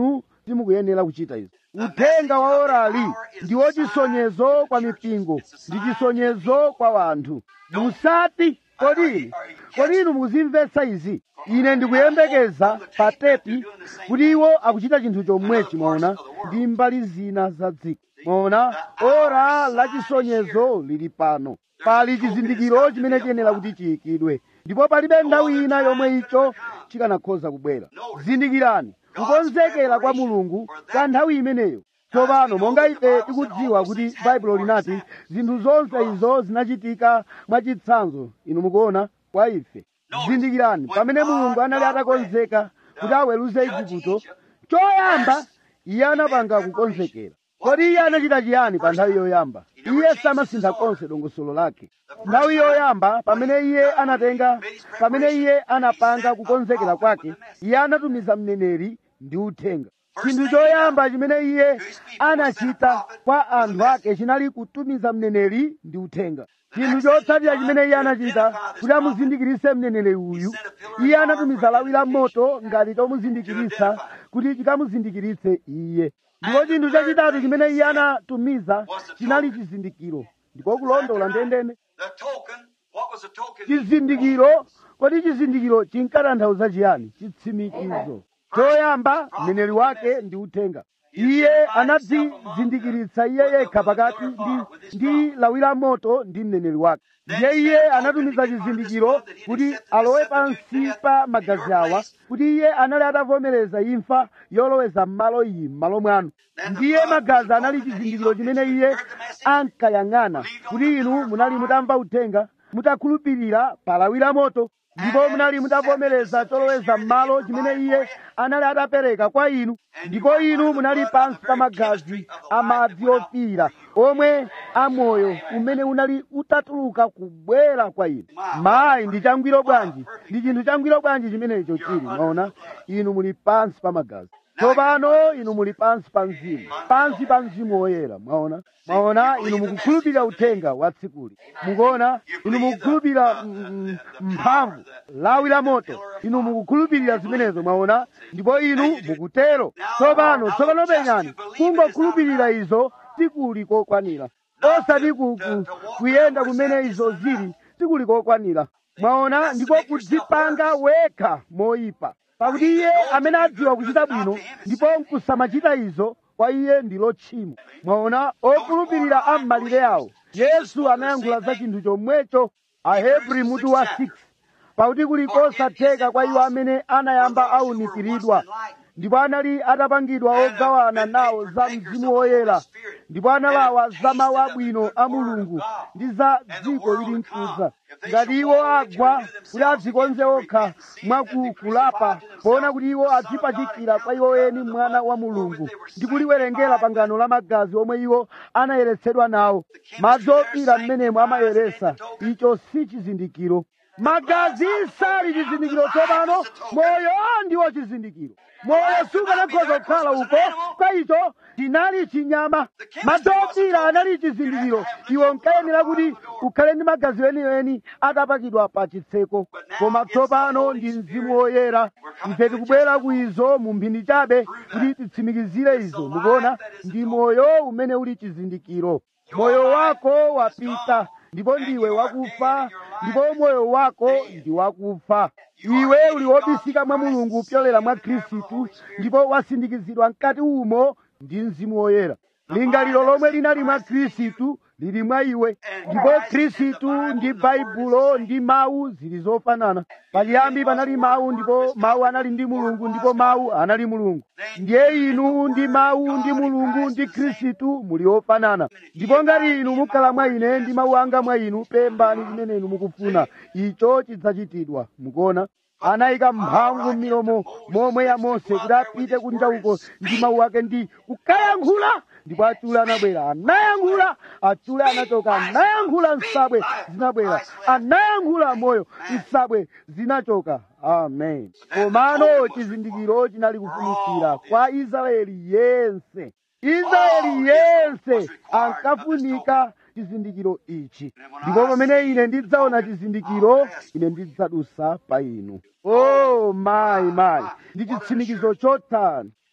simukuyenera kuchita izi uthenga wa orali ndiwo chisonyezo kwa mipingo ndi chisonyezo kwa wanthu musati kodi kodi inu mukuzimvetsa izi ine ndikuyembekeza pa tepi kuti iwo akuchita chinthu chomwechi mwaona ndi mbali zina za dziko mwaona ora la chisonyezo lili pano pali chizindikiro chimene chiyenera kuti chiyikidwe ndipo palibe nthawi ina yomwe icho chikanakhoza kubwera zindikirani kukonzekera kwa mulungu kwa nthawi imeneyo tsopano monga ife tikudziwa kuti baibulo linati zinthu zonse izo zinachitika mwachitsanzo inu mukuona kwa ife zindikirani pamene mulungu anali atakonzeka kuti aweruze igupto choyamba iye anapanga kukonzekera kodi iye anachita chiyani pa nthawi yoyamba iye samasintha konse dongosolo lake nthawi yoyamba pamene iye anatenga pamene iye anapanga kukonzekera kwake iye anatumiza mneneri ndi uthenga chinthu choyamba chimene iye anachita kwa anthu ake chinali kutumiza mneneri ndi uthenga chinthu chotsatira chimene iye anachita kuti amuzindikirise mneneri uyu iye anatumiza lawi la moto ngati chomuzindikiritsa kuti chikamuzindikiritse iye ndipo chinthu chachitatu chimene iye anatumiza chinali chizindikiro ndipo kulondola ndendende The token, what was the token? chizindikiro kodi chizindikiro chinkatanthauza chiyani chitsimikizo choyamba mneneri wake ndi uthenga iye anadzizindikiritsa iye yekha pakati ndi, ndi lawi la moto ndi mneneri wake ndiye iye anatumiza chizindikiro kuti alowe pansi pa magazi awa kuti iye anali atavomereza imfa yoloweza m'malo iyi m'malo mwanu ndiye magazi anali chizindikiro chimene iye ankayang'ana kuti inu munali mutamva uthenga mutakhulupirira pa lawi la moto ndipo munali mutavomereza choloweza m'malo chimene iye anali atapereka kwa inu ndipo inu munali pansi pa magazi amadzi ofiira omwe amoyo umene unali utatuluka kubwera kwa inu mayi ndi changwiro bwanji ndi chinthu changwiro bwanji chimenecho chili mwaona inu muli pansi pa magazi tsopano inu muli pansi pa mzimu pansi pa mzimu woyera mwaona mwaona inu mukukhulupirira uthenga wa tsikuli mukuona inu mukukhulupirira mm, mphamvu lawi la moto inu mukukhulupirira zimenezo mwaona ndipo inu mukutero tsopano tsopano penyani kungokhulupirira izo sikuli kokwanira osati ku- ku- kuyenda kumene izo zili sikuli kokwanira mwaona ndiko kudzipanga wekha moyipa pakuti iye amene adziwa kuchita bwino ndipo nkusamachita izo kwa iye ndilo tchimo mwaona okhulupirira am'malire awo yesu anayankhula za chinthu chomwecho ahebri mutu wa 6 pakuti kuli kosatheka kwa iwo amene anayamba aunikiridwa ndipo anali atapangidwa ogawana nawo za mzimu woyera ndipo analawa za mawu abwino a mulungu ndi za dziko lili mkudza ngati iwo agwa kuti adzikonze okha mwakukulapa poona kuti iwo adzipachikira kwa iwo eni mwana wa mulungu ndi kuliwerengera pangano la magazi omwe iwo anayeretsedwa nawo madzi ofira mmenemo amayeresa icho si chizindikiro magazi sali chizindikiro tsopano moyo ndiwo chizindikiro moyo sukanakhoza kukhala uko kwa icho chinali chinyama madzi ofira anali chizindikiro iwo nkayenera kuti ukhale ndi magazi enieni atapakidwa pa chitseko koma tsopano ndi mzimu woyera ife tikubwera ku izo mu mphindi chabe kuti titsimikizire izo mukuona ndi moyo umene uli chizindikiro moyo wako wapita ndipo ndiwe wakufa ndipo moyo wako ndi wakufa iwe uli wobisika mwa mulungu kupyolera mwa khristu ndipo wasindikizidwa mkati umo ndi mzimu woyera lingaliro lomwe linali mwa khristu lili mwa iwe ndipo khristu ndi baibulo ndi mawu zili zofanana pachiyambi panali mawu ndipo mawu anali ndi mulungu ndipo mawu anali mulungu ndiye inu ndi mawu ndi mulungu ndi khristu muli ofanana ndipo ngati inu mukhala mwa ine ndi mawu anga mwa inu pempani chimene inu mukufuna icho chidzachitidwa mukuona anayika mphamvu m'milomo momwe ya mose kuti apite kunja uko ndi mawu ake ndi kukayankhula ndipo achule anabwera anayankhula achule anachoka anayankhula nsabwe zinabwera anayankhula moyo nsabwe zinachoka amen komano chizindikiro chinali kufunikira kwa israeli yense israeli yense ankafunika chizindikiro ichi ndipo pamene ine ndidzaona chizindikiro ine ndidzadusa pa inu o mayi mayi ndi chitsimikizo chotsana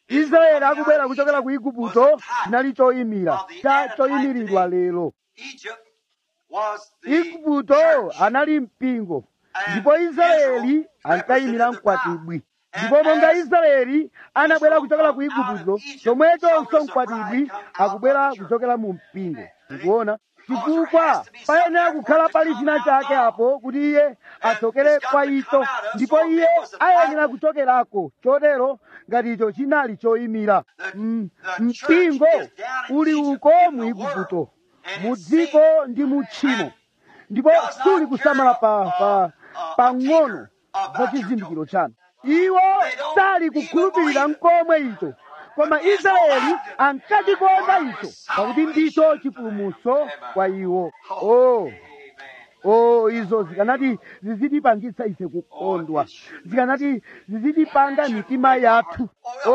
israeli akubwera kuchokera ku igupto chinali choyimira cha choyimiridwa lero Egypt was the igupto anali mpingo ndipo israeli ankayimira mkwatibwi ndipo monga israeli anabwera kuchokera ku igupto chomwechonso mkwatibwi akubwera kuchokera mu mpingo ndikuona chifukwa payenera kukhala pali china chake apo kuti iye achokere kwa icho ndipo iye ayenera kuchokerako chotero ngati icho chinali choyimira Mm, mpingo uli uko mu igupto mu dziko ndi mu tchimo ndipo suli kusamala pa pa pang'ono za chizindikiro chanu iwo sali kukhulupirira mkomwe icho koma israeli ankachikonda icho pakuti ndicho chipulumutso kwa iwo oh. oh izo zikanati zizitipangitsa ife kukondwa zikanati zizitipanga mitima yathu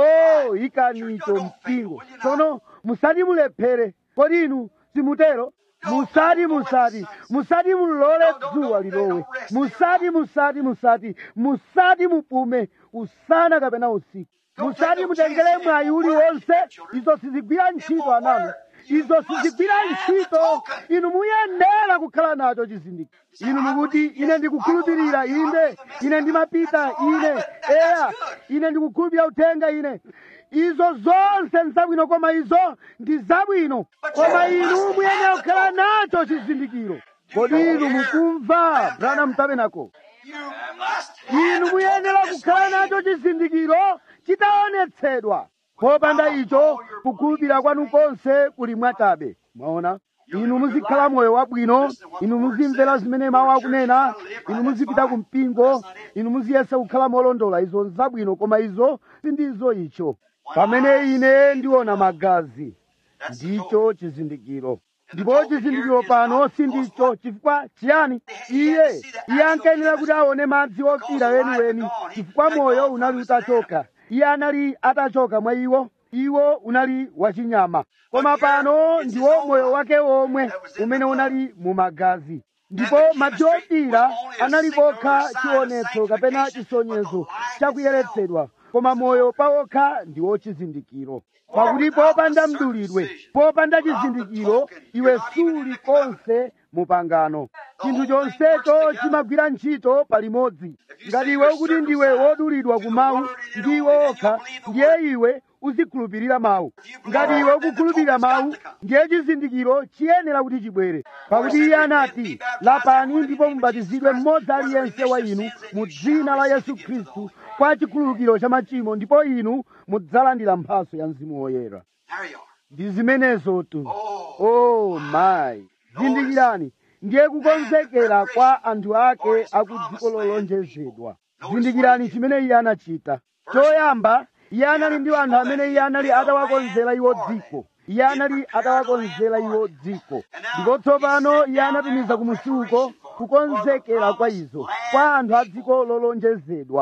oh ikanicho mpingo tsono musati mulephere kodi inu simutero musati musati musati mulole dzuwa lilowe musati musati musati musati mupume usana kapena usiku musati mutengere mwayi uliwonse izo sizigwira ntchito ananu izo sizigwira ntchito inu muyenera kukhala nacho chizindikiro inu mukuti ine ndikukhulupirira inde ine ndimapita ine eya ine ndikukhulupirira uthenga ine izo zonse nzabwino koma izo ndi zabwino koma inu muyenera kukhala nacho chizindikiro kodi inu mukumva branham tabernacle you must inu muyenera kukhala nacho chizindikiro chitaonetsedwa popanda icho kukhulupirira kwanu konse kuli mwachabe mwaona inu muzikhala moyo wabwino inu muzimvera zimene mawu akunena inu muzipita ku mpingo inu muziyesa kukhala molondola izo nzabwino koma izo sindizo icho pamene ine ndiona magazi ndicho chizindikiro ndipo chizindikiro pano sindicho chifukwa chiyani iye iye ankayenera kuti aone madzi ofira weniweni chifukwa moyo unali utachoka iye anali atachoka mwa iwo iwo unali wachinyama koma pano ndiwo moyo wake womwe umene unali mu magazi ndipo madzi ofira anali kokha chionetso kapena chisonyezo chakuyeretsedwa koma moyo pawokha ndiwo chizindikiro pakuti popanda mdulidwe popanda chizindikiro iwe suli konse mu pangano chinthu chonsecho chimagwira ntchito palimodzi ngati iwe ukuti ndiwe wodulidwa ku mawu ndi iwe okha ndiye iwe uzikhulupirira mawu ngati iwe ukukhulupirira mawu ndiye chizindikiro chiyenera kuti chibwere pakuti iye anati lapani ndipo mubatizidwe mmodzi aliyense wa inu mu dzina la yesu khristu kwa chikhululukiro cha machimo ndipo inu mudzalandira mphaso ya mzimu woyera There you are. ndi zimenezo tu Oh, oh my zindikirani ndiye kukonzekera kwa anthu ake aku dziko lolonjezedwa zindikirani chimene iye anachita choyamba iye anali ndi anthu amene iye anali atawakonzera iwo dziko iye anali atawakonzera iwo dziko ndipo tsopano iye anatumiza kumusuko kukonzekera kwa izo kwa anthu a dziko lolonjezedwa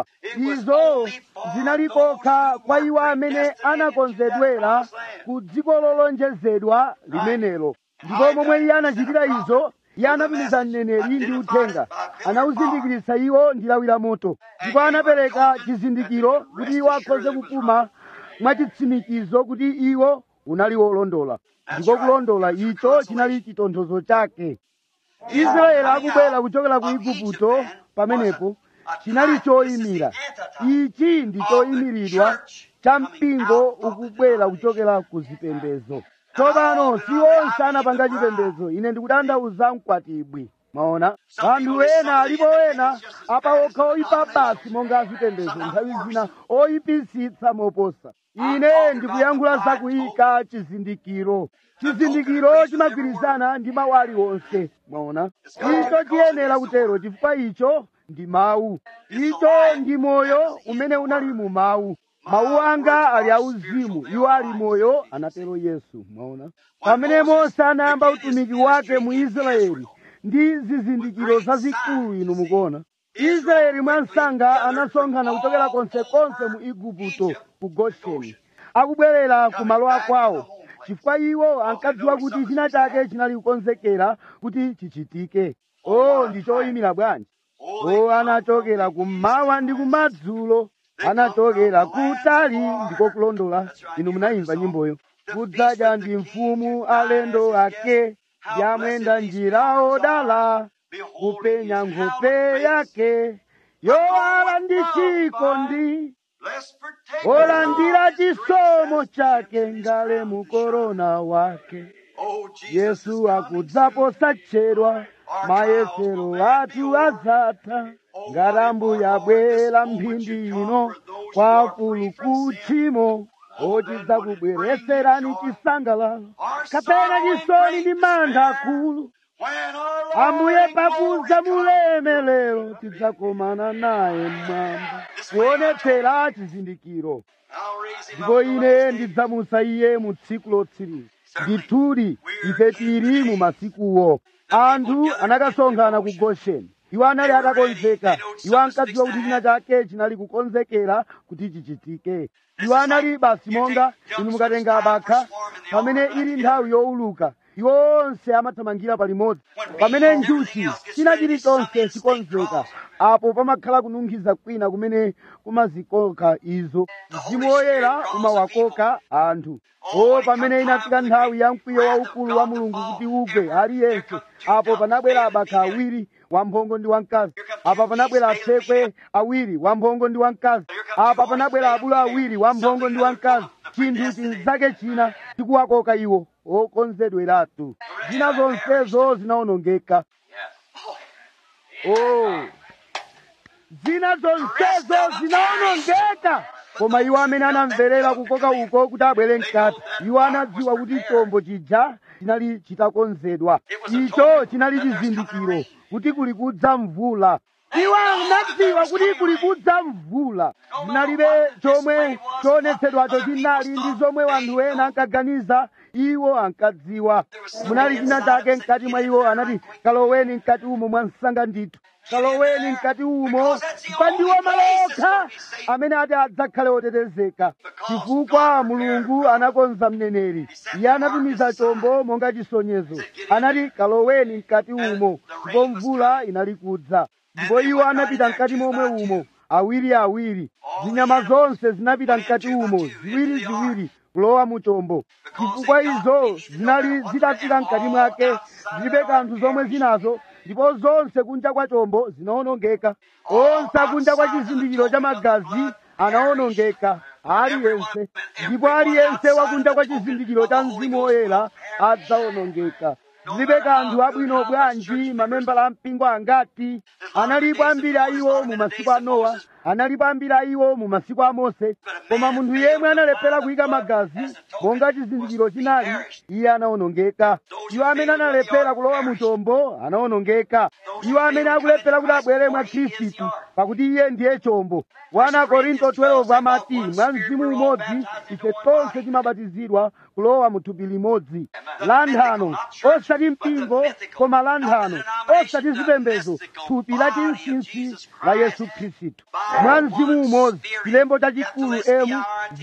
izo zinali kokha kwa iwo amene anakonzedwera ku dziko lolonjezedwa limenelo ndipo momwe iye anachitira izo iye anatumiza mneneri ndi uthenga anawuzindikiritsa iwo ndi lawi la moto ndipo anapereka chizindikiro kuti iwo akhoze kupuma mwachitsimikizo kuti iwo unali wolondola ndipo kulondola icho chinali chitonthozo chake israeli akubwera kuchokera ku igupto pamenepo chinali choyimira ichi ndi choyimiridwa cha mpingo ukubwera kuchokera ku zipembedzo tsopano si onse anapanga chipembedzo ine ndikutanthauza mkwatibwi maona anthu ena alipo ena apawokha oyipa basi monga azipembedzo nthawi zina oyipisitsa moposa ine ndikuyankhula zakuyika chizindikiro chizindikiro chimagwirizana ndi mawu aliwonse mwaona icho chiyenera kutero chifukwa icho ndi mawu icho ndi moyo umene unali mu mawu mawu anga ali auzimu iwo ali moyo anatero yesu mwaona pamene mose anayamba utumiki wake mu israeli ndi zizindikiro zazikulu inu mukuona israeli mwansanga anasonkhana kuchokera konsekonse mu igupto ku gosheni akubwerera ku malo akwawo chifukwa iwo ankadziwa kuti china chake chinali kukonzekera kuti chichitike o ndi choyimira bwanji o anachokera kummawa ndi kumadzulo anachokera kutali ndiko kulondola inu munayimva nyimboyo kudzadya ndi mfumu alendo ake yamwenda njira odala kupenya nkhope yake yowala ndi chikondi olandira chisomo chake ngale mu korona wake yesu akudzapo satchedwa mayesero athu azatha ngarambu yabwera mphindi ino kwa kulukuchimo otiza kubwereserani chisangalalo kapena chisoni ndi mantha akulu ambuye pakudza mulemelero tidzakomana naye mmwamba kuonetsera chizindikiro ndipo ine ndidzamusa iye mu tsiku lotsiriza ndithudi ife tili mu masikuwo anthu anakasonkhana ku gosheni iwo anali atakonzeka iwo ankadziwa kuti china chake chinali kukonzekera kuti chichitike iwo anali basi monga inu mukatenga bakha pamene ili nthawi yowuluka iwo onse amathamangira palimodzi pamene njuchi china chilichonse chikonzeka apo pamakhala kununkhiza kwina kumene kumazikoka izo mzimu woyera umawakoka anthu o pamene inafika nthawi ya mkwiyo waukulu wa mulungu kuti ugwe aliyense apo panabwera abakha awiri wamphongo ndi wamkazi apa panabwera atsekwe awiri wamphongo ndi wamkazi apa panabwera abulu awiri wamphongo ndi wamkazi chinthu chinzake china chikuwakoka iwo okonzedweratu zina zonsezo zinawonongeka oh. zina zonsezo zinawonongeka koma iwo amene anamverera kukoka uko kuti abwere mkati iwo anadziwa kuti chombo chija chinali chitakonzedwa icho chinali chizindikiro kuti kuli kudza mvula iwo anadziwa kuti kuli kudza mvula zinalibe chomwe choonetsedwacho chinali ndi zomwe wanthu ena ankaganiza iwo ankadziwa munali china chake mkati mwa iwo anati kaloweni mkati umo mwa msanga ndithu kaloweni mkati umo pandiwo malo okha amene ati adzakhale otetezeka chifukwa mulungu anakonza mneneri iye anatumiza chombo monga chisonyezo anati kaloweni mkati umo ndipo mvula inali kudza ndipo iwo anapita mkati momwe umo awiri awiri zinyama zonse zinapita mkati umo ziwiri ziwiri kulowa mu chombo chifukwa izo zinali zitafika mkati mwake zilibe kanthu zomwe zinazo ndipo zonse kunja kwa chombo zinawonongeka onse akunja kwa chizindikiro cha magazi anawonongeka aliyense ndipo aliyense wakunja kwa chizindikiro cha mzimu woyera adzawonongeka zilibe kanthu abwino bwanji mamembala a mpingo angati analipo ambiri a iwo mu masiku a nowa analipo ambiri a iwo mu masiku a mose koma munthu yemwe analephera kuyika magazi monga chizindikiro chinali iye anawonongeka iwo amene analephera kulowa mu chombo anawonongeka iwo amene akulephera kuti abwere mwa khristu pakuti iye ndiye chombo 1 korinto 12 amati mwa mzimu umodzi ife tonse timabatizidwa kulowa mu thupi limodzi lanthano osati mpingo koma lanthano osati zipembedzo thupi la chinsinsi la yesu khristu mwa mzimu umodzi chilembo chachikulu emu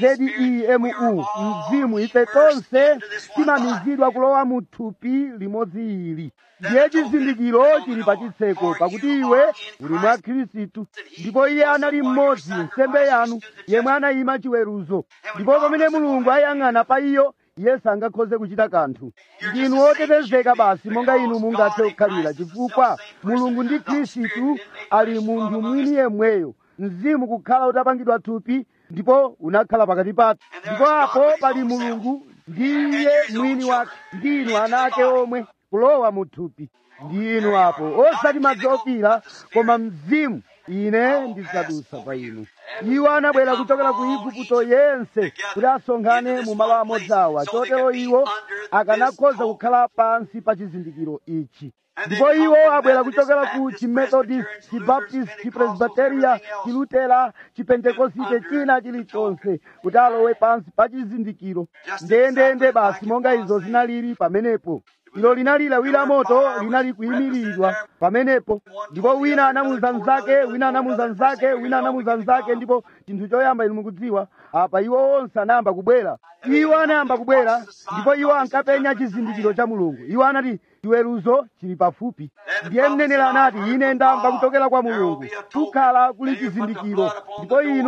zemu mzimu ife tonse timamizidwa kulowa mu thupi limodzi ili ndiye chizindikiro chili pa chitseko pakuti iwe uli mwa khristu ndipo iye anali mmodzi nsembe yanu yemwe anayima chiweruzo ndipo pamene mulungu ayang'ana pa iyo iye sangakhoze kuchita kanthu ndinu otetezeka basi monga inu mungathe kukhalira chifukwa mulungu ndi khristu ali munthu mwini yemweyo mzimu kukhala utapangidwa thupi ndipo unakhala pakati pathu ndipo apo pali mulungu ndiye mwini wake ndinu ana ake omwe kulowa mu thupi ndinu apo osati madzi ofira koma mzimu ine ndidzadusa pa inu iwo anabwera kuchokera ku igupto yense kuti asonkhane mu malo amodzi awa chotero iwo akanakhoza kukhala pansi pa chizindikiro ichi ndipo iwo abwera kuchokera ku chimethodist chibaptist chipresbiteria chilutera chipentekosite china chilichonse kuti alowe pansi pa chizindikiro ndendende basi monga izo zinalili pamenepo ilo linali lawi la moto linali kuyimiridwa pamenepo ndipo wina anamuza mnzake wina anamuza mnzake wina anamuza mnzake ndipo chinthu choyamba inu mukudziwa apa iwo onse anayamba kubwera iwo anayamba kubwera ndipo iwo ankapenya chizindikiro cha mulungu iwo anati chiweruzo chili pafupi ndiye mneneri anati ine ndamva kuchokera kwa mulungu kukhala kuli chizindikiro ndipo inu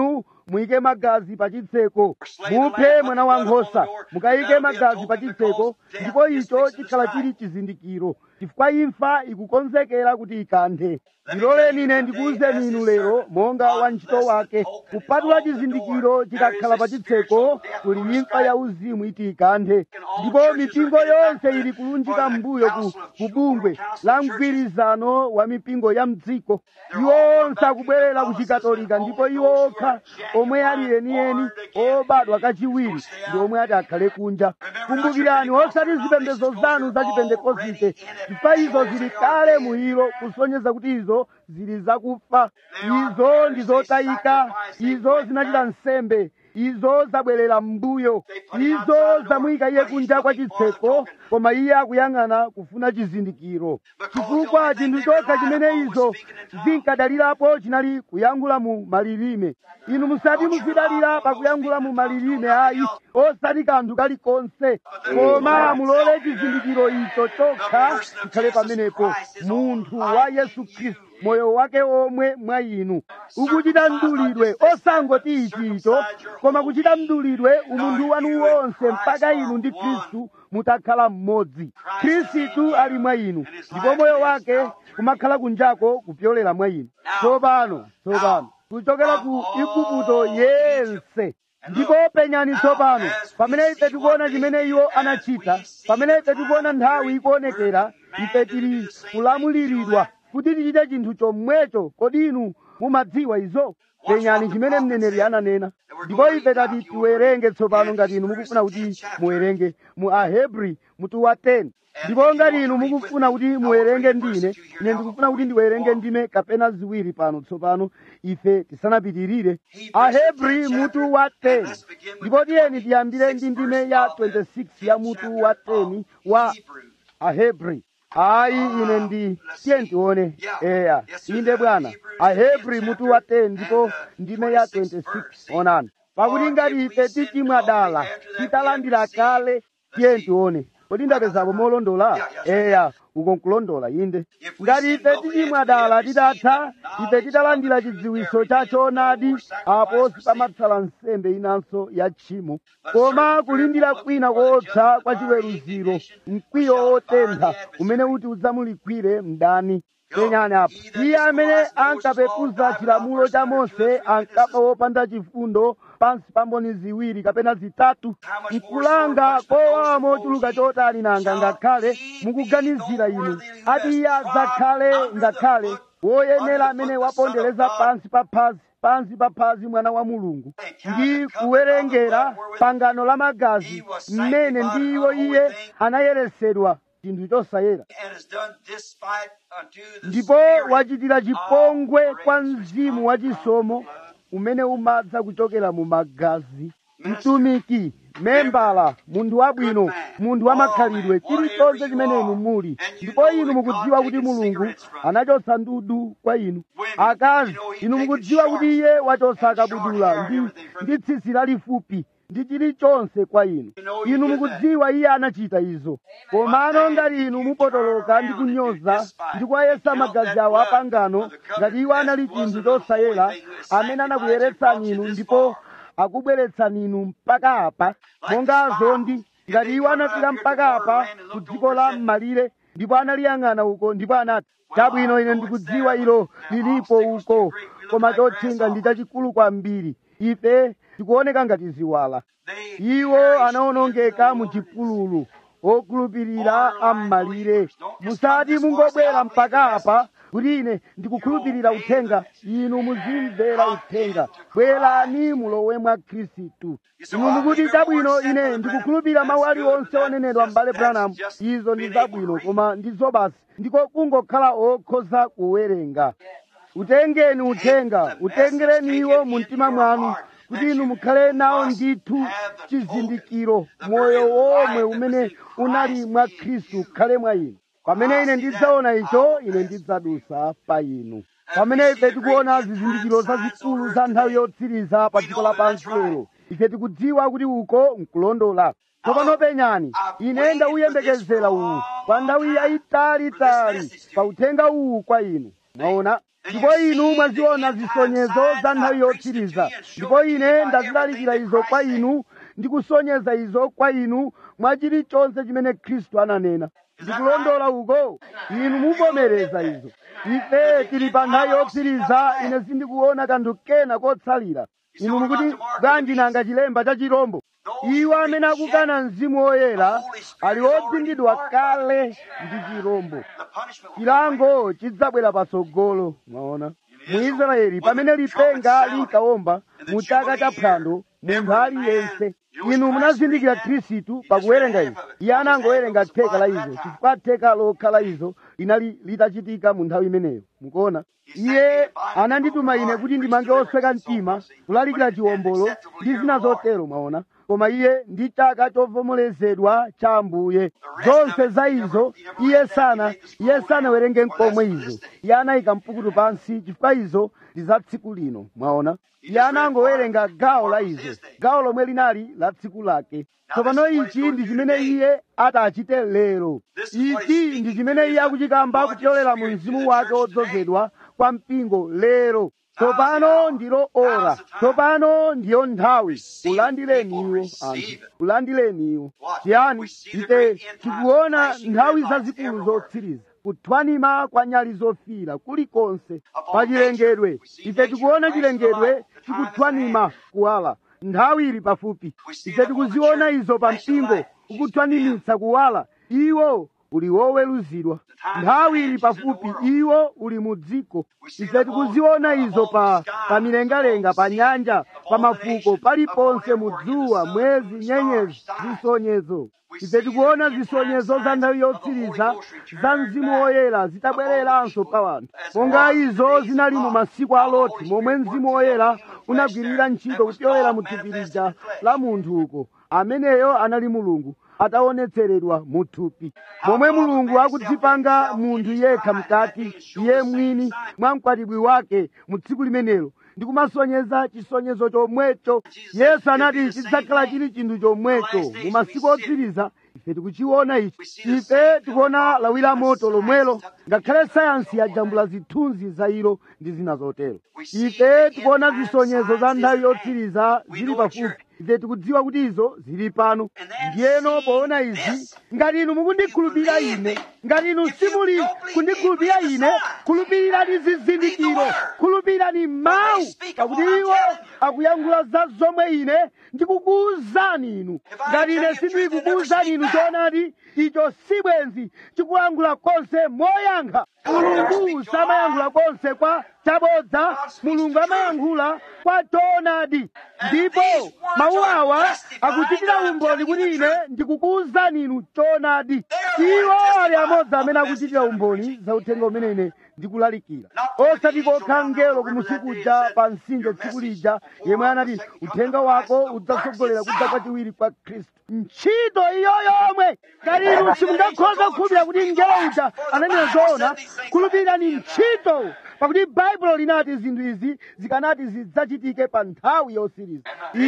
muyike magazi pa chitseko muphe mwana wankhosa mukayike magazi pa chitseko ndipo icho chikhala chili chizindikiro chifukwa imfa ikukonzekera kuti ikanthe ndiloleni ine ndikuwuzeni inu lero monga wantchito wake kupatula chizindikiro chikakhala pa chitseko kuli imfa ya uzimu iti ikanthe ndipo mipingo yonse ili kulunjika mbuyo ku kubungwe la mgwirizano wa mipingo ya mdziko iwo onse akubwerera ku chikatolika ndipo iwo okha omwe ali enieni obadwa kachiwiri ndi omwe ati akhale kunja kumbukirani osati zipembedzo zanu za chipentekosite chifukwa izo zili kale muhiro kusonyeza kuti izo zili zakufa izo ndi zotayika izo zinachita nsembe izo zabwerera mbuyo izo zamuyika iye kunja kwa chitseko koma iye akuyang'ana kufuna chizindikiro chifukwa chinthu chokha chimene izo zinkadalirapo chinali kuyankhula mu malilime inu musati muzidalira pakuyankhula mu malilime ayi osati kanthu kalikonse koma mulole chizindikiro icho chokha chikhale pamenepo munthu wa yesu khristu moyo wake omwe mwa inu ukuchita mdulidwe osangoti ichicho koma kuchita mdulidwe umunthu wanu wonse mpaka inu ndi khristu mutakhala mmodzi khristu ali mwa inu ndipo moyo wake kumakhala kunjako kupyolera mwa inu tsopano tsopano kuchokera ku igupto yense ndipo penyani tsopano pamene ife tikuona chimene iwo anachita pamene ife tikuona nthawi ikuonekera ife tili kulamuliridwa kuti tichite chinthu chomwecho kodi inu mumadziwa izo penyani chimene mneneri ananena ndipo ife tati tiwerenge tsopano ngati inu mukufuna kuti muwerenge mu ahebri mutu wa 10 ndipo ngati inu mukufuna kuti muwerenge ndine ine ndikufuna kuti ndiwerenge ndime kapena ziwiri pano tsopano ife tisanapitirire ahebri mutu wa 10 ndipo tiyeni tiyambire ndi ndime ya 26 ya mutu wa 10 wa ahebri ayi ine ndi tiye tione eya inde bwana ahebri mutu wa 10 ndipo ndime ya 26 onani pakuti ngati ife tichimwa dala titalandira kale tiye tione kodi ndapezapo molondola eya uko nkulondola inde ngati ife tichimwa dala titatha ife titalandira chidziwiso cha choonadi apo sipamatsala nsembe inanso ya tchimo koma kulindira kwina koopsa kwa chiweruziro mkwiyo wotentha umene uti udzamulikwire mdani penyani apo iye amene ankapepuza chilamulo cha mose ankapa wopanda chifundo pansi pa mboni ziwiri kapena zitatu mkulanga kowawa mochuluka chotani nanga ngakhale mukuganizira inu ati iye adzakhale ngakhale woyenera amene wapondereza pansi pa phazi pansi pa phazi mwana wa mulungu ndi kuwerengera pangano la magazi mmene ndiwo iye anayeresedwa chinthu chosayera ndipo wachitira chipongwe kwa mzimu wachisomo umene umadza kuchokera mu magazi mtumiki membala munthu wabwino munthu wamakhalidwe chilichonse chimene inu muli ndipo inu mukudziwa kuti mulungu anachotsa ndudu kwa inu akazi inu mukudziwa kuti iye wachotsa akabudula ndi, ndi tsitsi lalifupi ndi chilichonse kwa inu inu mukudziwa iye anachita izo komano ngati inu mupotoloka ndi kunyoza ndi kuwayesa magazi awo apangano ngati iwo anali chinthu chosayera amene anakuyeretsani inu ndipo akubweretsani inu mpaka apa monga azondi ngati iwo anafika mpaka apa ku dziko la m'malire ndipo analiyang'ana uko ndipo anati chabwino ine ndikudziwa ilo lilipo uko koma chotchinga ndi chachikulu kwambiri ife tikuoneka ngati ziwala iwo anaonongeka mu chipululu okhulupirira am'malire musati mungobwera mpaka apa kuti ine ndikukhulupirira uthenga inu muzimvera uthenga bwerani mulowe mwa khristu inu mukuti chabwino ine ndikukhulupirira mawu aliwonse onenedwa m'bale branamu izo ndi zabwino koma ndizo basi ndiko kungokhala okhoza kuwerenga utengeni uthenga utengereni iwo mu mtima mwanu kuti inu mukhale nawo ndithu chizindikiro moyo womwe umene unali mwa khristu ukhale mwa inu pamene ine ndidzaona icho ine ndidzadusa pa inu pamene ife tikuona zizindikiro zazikulu za nthawi yotsiriza pa dziko lapansi lero ife tikudziwa kuti uko nkulondola tsopano penyani ine ndauyembekezera uwu kwa nthawi yayitalitali pa uthenga uwu kwa inu mwaona ndipo inu mwaziona zisonyezo za nthawi yotsiriza ndipo ine ndazilalikira izo kwa inu ndikusonyeza izo kwa inu mwa chilichonse chimene khristu ananena ndikulondola uko inu muvomereza izo ife tili pa nthawi yotsiriza ine sindikuona kanthu kena kotsalira inu mukuti bwanji nanga chilemba cha chirombo iwo amene akukana mzimu woyera ali odzingidwa kale ndi chirombo chilango chidzabwera patsogolo mwaona mu israeli pamene lipenga linkawomba mu chaka cha phwando munthu aliyense inu munazindikira khristu pakuwerenga izo iye anangowerenga theka la izo chifukwa theka lokha la izo linali litachitika mu nthawi imeneyo mukuona iye anandituma ine kuti ndimange osweka mtima kulalikira chiwombolo ndi zina zotero mwaona koma iye ndi chaka chovomerezedwa cha ambuye zonse za izo iye sana iye sanawerenge mkomwe izo iye anayika mpukutu pansi chifukwa izo ndi za tsiku lino mwaona iye anangowerenga gawo la izo gawo lomwe linali la tsiku lake tsopano ichi ndi chimene iye atachite lero ichi ndi chimene iye akuchikamba kupyolera mu mzimu wake wodzozedwa kwa mpingo lero tsopano ndilo ora tsopano ndiyo nthawi ulandireni iwo anthu ulandireni iwo chiyani ife tikuona nthawi zazikulu zotsiriza kuthwanima kwa nyali zofira kulikonse pa chilengedwe ife tikuona chilengedwe chikuthwanima kuwala nthawi ili pafupi ife tikuziona izo pa mpingo ukuthwanimitsa kuwala iwo uli woweruzidwa nthawi ili pafupi iwo uli mu dziko ife tikuziona izo pa pa milengalenga pa nyanja pa mafuko paliponse mu dzuwa mwezi nyenyezi zisonyezo ife tikuona zisonyezo za nthawi yotsiriza za mzimu woyera zitabwereranso pa wanthu monga izo zinali mu masiku a loti momwe mzimu woyera unagwirira ntchito kupyolera mu thupi lija la munthu uko ameneyo anali mulungu ataonetseredwa mu thupi momwe mulungu akudzipanga munthu yekha mkati iye mwini mwa mkwatibwi wake mu tsiku limenelo ndi kumasonyeza chisonyezo chomwecho yesu anati chidzakhala chili chinthu chomwecho mu masiku otsiriza ife tikuchiona ichi ife tikuona lawi la moto lomwelo ngakhale sayansi yajambula zithunzi za ilo ndi zina zotero ife tikuona zisonyezo za nthawi yotsiriza zili pafupi ife tikudziwa kuti izo zili pano ndiyeno poona izi ngati inu mukundikhulupirira ine ngati inu simuli kundikhulupirira ine khulupirirani zizindikiro khulupirirani mawu pakuti iwo akuyankhula za zomwe ine ndikukuwuzani inu ngati ine sindikukuwuzani inu choonadi icho sibwenzi chikuyankhula konse moyankha mulungu samayankhula konse kwa chabodza mulungu amayankhula kwa choonadi ndipo mawu awa akuchitira umboni kuti ine ndikukuwuzani inu choonadi iwo ali amodzi amene akuchitira umboni za uthenga umene ine ndikulalikira osati kokha mngelo kumusukuja pa mtsinje tsiku lija yemwe anati uthenga wako udzatsogolera kudza kwachiwiri kwa khristu ntchito iyo yomwe ngati inu simungakhoza kukhulupirira kuti mngelo uja ananena zoona khulupirirani ntchito pakuti baibulo linati zinthu izi zikanati zidzachitike pa nthawi yosiriza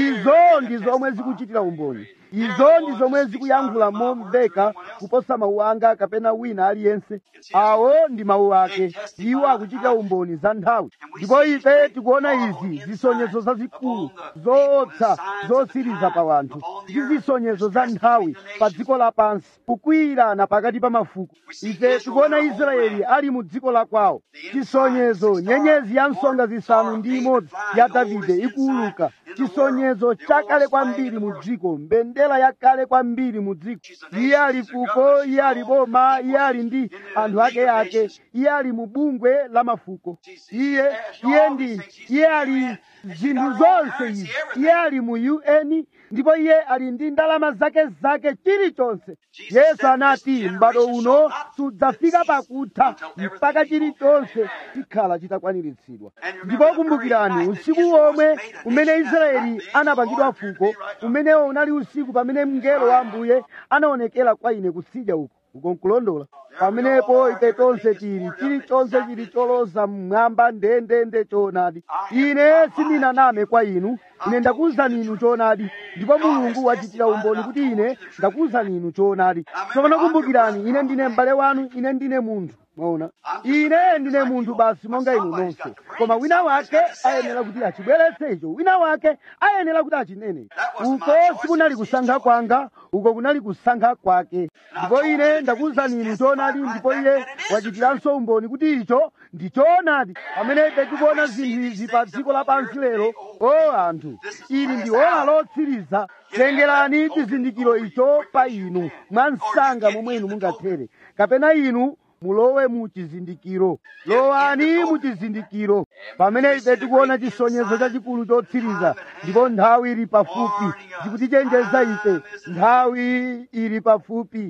izo ndi zomwe zikuchitira umboni izo ndi zomwe zikuyankhula momveka kuposa mawu anga kapena wina aliyense awo ndi mawu ake iwo akuchitira umboni za nthawi ndipo ife tikuona izi zisonyezo zazikulu zoopsa zosiriza pa wanthu ndi zisonyezo za nthawi pa dziko lapansi kukwiyirana pakati pa mafuko ife tikuona israeli ali mu dziko la kwawo chisonyezo nyenyezi ya msonga zisanu ndi imodzi ya davide ikuuluka chisonyezo chakale kwambiri mu dziko mbendera yakale kwambiri mu dziko iye ali fuko iye ali boma iye ali ndi anthu ake ake iye ali mu bungwe la mafuko iye iye ndi iye ali zinthu zonse izi iye ali mu un ndipo iye ali ndi ndalama zake zake chilichonse yesu anati m'bado uno sudzafika pakutha mpaka chilichonse chikhala chitakwaniritsidwa ndipo kumbukirani usiku womwe umene israeli anapangidwa fuko umenewo unali usiku pamene mngelo wa ambuye anaonekera kwa ine kutsidya uko uko nkulondola pamenepo ife tonse tili chilichonse chili choloza mmwamba ndendende choonadi ine sindinaname kwa inu ine ndakuwuzani inu choonadi ndipo mulungu wachitira umboni kuti ine ndakuwuzani inu choonadi tsopano kumbukirani ine ndine m'bale wanu ine ndine munthu mwaona ine ndine munthu basi monga inu nonse koma wina wake ayenera kuti achibweretse icho wina wake ayenera kuti achinene uko sikunali kusankha kwanga uko kunali kusankha kwake ndipo ine ndakuwuzani inu choonadi ndipo iye wachitiranso umboni kuti icho ndi choonadi pamene ife tikuona zinthu izi pa dziko lapansi lero o anthu ili ndi ola lotsiriza tengerani chizindikiro icho pa inu mwa msanga momwe inu mungathere kapena inu mulowe mu chizindikiro lowani mu chizindikiro pamene ife tikuona chisonyezo chachikulu chotsiriza ndipo nthawi ili pafupi ndikutichenjeza ife nthawi ili pafupi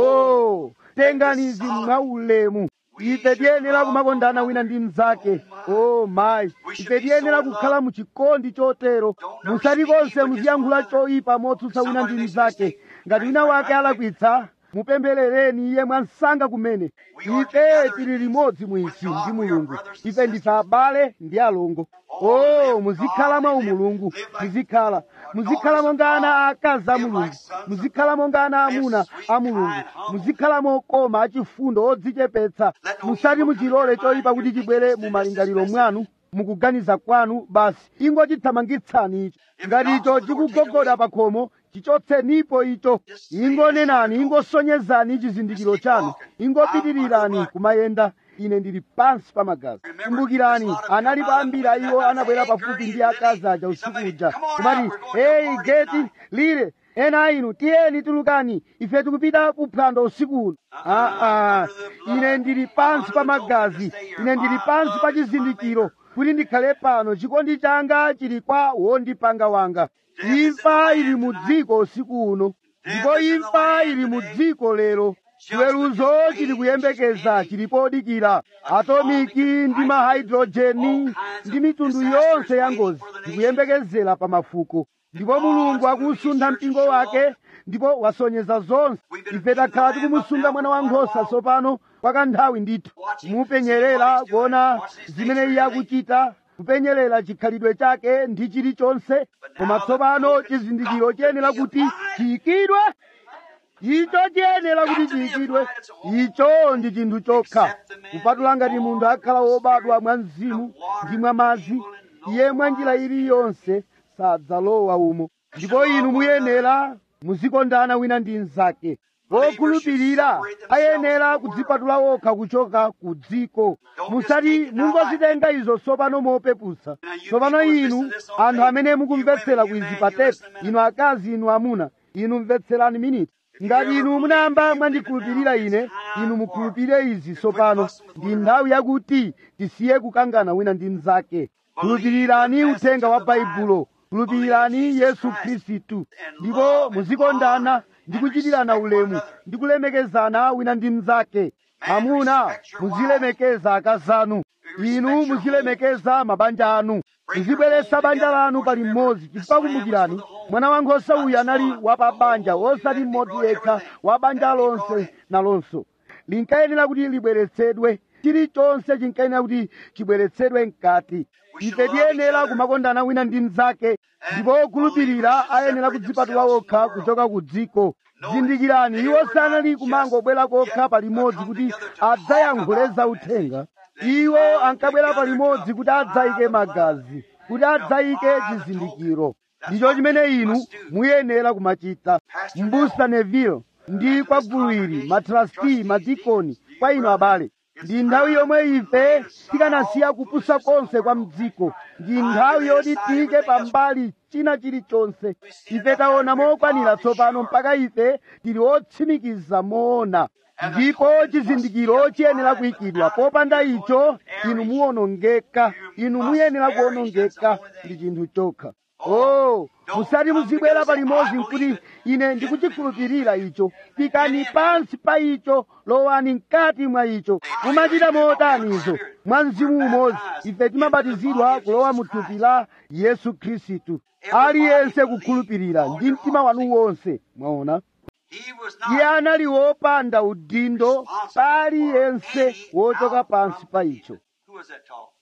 o tengani izi mwaulemu ife tiyenera kumakondana wina ndi mnzake o mayi ife tiyenera kukhala mu chikondi chotero musati konse muziyankhula choyipa motsutsa wina ndi mnzake ngati wina wake alakwitsa mupempherereni iye mwansanga kumene ife tili limodzi mwisi ndi mulungu ife ndife abale ndi alongo o muzikhala mwa umulungu muzikhala muzikhala monga ana aakazi a mulungu muzikhala monga ana amuna a mulungu muzikhala mokoma achifundo odzichepetsa musati muchilole choyipa kuti chibwere mu malingaliro mwanu mukuganiza kwanu basi ingochithamangitsani icho ngati icho chikugogoda pa khomo chichotsenipo icho ingonenani ingosonyezani chizindikiro chanu ingopitirirani kumayenda ine ndili pansi pa magazi kumbukirani anali ambiri a iwo anabwera pafupi ndi akazi aja usiku uja kumati heyi geti lire ena a inu tiyeni tulukani ife tikupita kuphwando usiku uno aa ine ndili pansi pa magazi ine ndili pansi pa chizindikiro kuti ndikhale pano chikondi changa chili kwa wondipanga wanga imfa ili mu dziko usiku uno ndipo imfa ili mu dziko lero chiweruzo chili kuyembekeza chili podikira atomiki ndi mahydrojeni ndi mitundu yonse ya ngozi ndikuyembekezera pa mafuko ndipo mulungu akusuntha mpingo wake ndipo wasonyeza zonse ife takhala tikumusunga mwana wankhosa tsopano kwa kanthawi ndithu mupenyerera kuona zimene iye akuchita kupenyerera chikhalidwe chake ndi chilichonse koma tsopano chizindikiro chiyenera kuti chiyikidwe icho chiyenera kuti chiyikidwe icho ndi chinthu chokha kupatula ngati munthu akhala wobadwa mwa mzimu ndi mwa madzi iye mwa njira iliyonse sadzalowa umo ndipo inu muyenera muzikondana wina ndi mnzake wokhulupirira ayenera kudzipatula wokha kuchoka ku dziko musati mungozitenga izo tsopano mopepusa tsopano inu anthu amene mukumvetsera kwizi pa tepi inu akazi inu amuna inu mvetserani miniti ngati inu munayamba mwandikhulupirira ine inu mukhulupirire izi tsopano ndi nthawi yakuti tisiye kukangana wina ndi mnzake khulupirirani uthenga wa baibulo khulupirirani yesu khristu ndipo muzikondana ndi kuchitirana ulemu ndi kulemekezana wina ndi mnzake amuna muzilemekeza akazanu inu muzilemekeza mabanja anu muzibweretsa banja lanu pali mmodzi chifukwa kumbukirani mwana wankhosa uyu anali wa pa banja osati mmodzi yekha wa banja lonse nalonso linkayenera kuti libweretsedwe chilichonse chinkayenera kuti chibweretsedwe mkati ife tiyenera kumakondana wina ndi mnzake ndipo okhulupirira ayenera kudzipatula okha kuchoka ku dziko zindikirani iwo sanali kumangobwera kokha palimodzi kuti adzayankhule zauthenga iwo ankabwera palimodzi kuti adzayike magazi kuti adzayike chizindikiro ndicho chimene inu muyenera kumachita mbusa neville ndi kwa gulu ili matrasti madikoni kwa inu abale ndi nthawi yomwe ife tikanasiya kupusa konse kwa mdziko ndi nthawi yoti tiyike pambali china chilichonse ife taona mokwanira tsopano mpaka ife tili otsimikiza moona ndipo chizindikiro chiyenera kuyikidwa popanda icho inu muwonongeka inu muyenera kuwonongeka ndi chinthu chokha oh musati muzibwera palimodzi nkuti ine ndikuchikhulupirira icho pikani pansi pa icho lowani mkati mwa icho mumachita motanizo mwa mzimu umodzi ife timabatizidwa kulowa mu thupi la yesu khristu aliyense kukhulupirira ndi mtima wanu wonse mwaona He was iye not anali wopanda udindo paliyense wochoka pansi pa icho Who was that talk?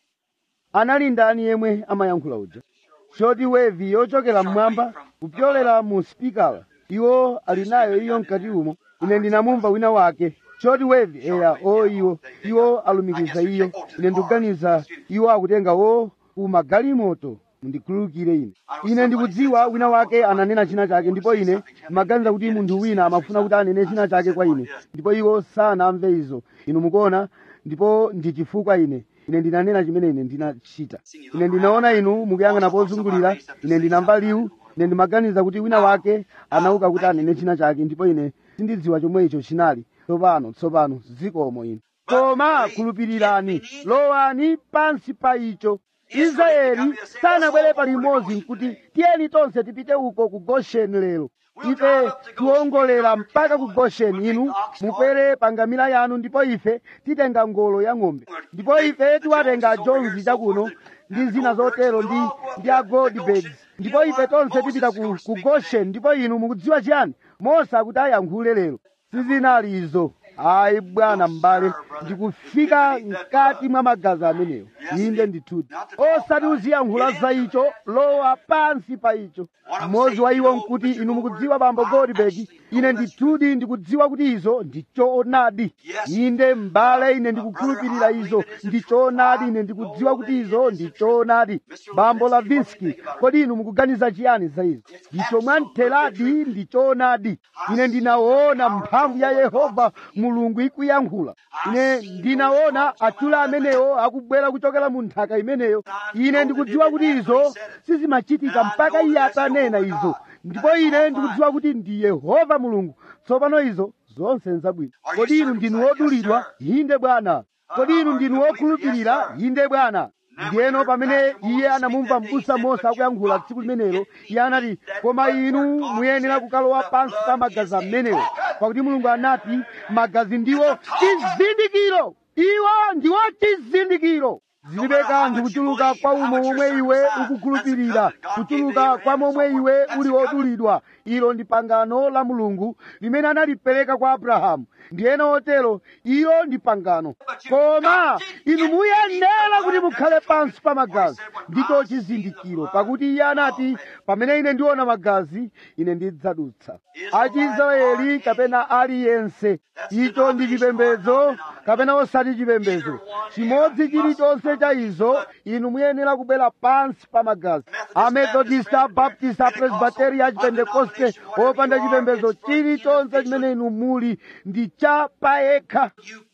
anali ndani yemwe amayankhula uja shoti wevi yochokera mmwamba kupyolera mu spikala iwo ali nayo iyo mkati umo ine ndinamumva wina wake shoti wevi eya o iwo iwo alumikiza iyo ine ndikuganiza iwo akutenga wo ku magalimoto mundikhululukire ine ine ndikudziwa wina wake ananena china chake ndipo ine maganiza kuti munthu wina amafuna kuti anene china chake kwa ine ndipo iwo sanamve izo inu mukuona ndipo ndi chifukwa ine ine ndinanena chimene ine ndinachita ine ndinaona inu mukuyang'ana pozungulira ine ndinamva liwu ine ndimaganiza kuti wina wake anauka kuti anene china chake ndipo ine sindidziwa chomwe icho chinali tsopano tsopano zikomo ine koma khulupirirani lowani pansi pa icho israeli sanabwere palimodzi nkuti tiyeni tonse tipite uko ku gosheni lero ife tiwongolera mpaka ku gosheni inu mukwere pangamira yanu ndipo ife titenga ngolo ya ng'ombe ndipo ife tiwatenga jonzi chakuno ndi zina zotero ndi ndi a goldbeds ndipo ife tonse tipita ku, ku gosheni ndipo inu mukudziwa chiyani mose akuti ayankhule lero sizinali izo ayi bwana m'bale ndikufika mkati mwa magazi amenewo inde ndithudi osati uziyankhula za icho lowa pansi pa icho mmodzi wa iwo nkuti inu mukudziwa bambo goldberg ine ndithudi ndikudziwa kuti izo ndi choonadi inde m'bale ine ndikukhulupirira izo ndi choonadi ine ndikudziwa kuti izo ndi choonadi bambo lavinski kodi inu mukuganiza chiyani za izo ndicho mwamtheradi ndi choonadi ine ndinaona mphamvu ya yehova mulungu ikuyankhula ine ndinaona achule amenewo akubwera kuchokera mu nthaka imeneyo ine ndikudziwa kuti izo sizimachitika mpaka iye atanena izo ndipo ine ndikudziwa kuti ndi yehova mulungu tsopano izo zonse nzabwino kodi inu ndinu wodulidwa inde bwana kodi inu ndinu wokhulupirira inde bwana ndiyeno pamene iye anamumva m'busa mose akuyankhula tsiku limenelo iye anati koma inu muyenera kukalowa pansi pa magazi amenewo pakuti mulungu anati magazi ndiwo chizindikiro iwo ndiwo chizindikiro zilibe kanthu kuchuluka kwa umo momwe iwe ukukhulupirira kuchuluka kwa momwe iwe uli wodulidwa ilo ndi pangano la mulungu limene analipereka kwa abrahamu ndiyena otero ilo ndi pangano koma inu muyenera kuti mukhale pansi pa magazi ndicho chizindikiro pakuti iye anati pamene ine ndiona magazi ine ndidzadutsa achiisraeli kapena aliyense icho ndi chipembedzo kapena osati chipembedzo chimodzi chilichonse cha izo inu muyenera kubwera pansi pa magazi amethodista baptist apresbiteria achipentekoste opanda chipembedzo chilichonse chimene inu muli ndi cha payekha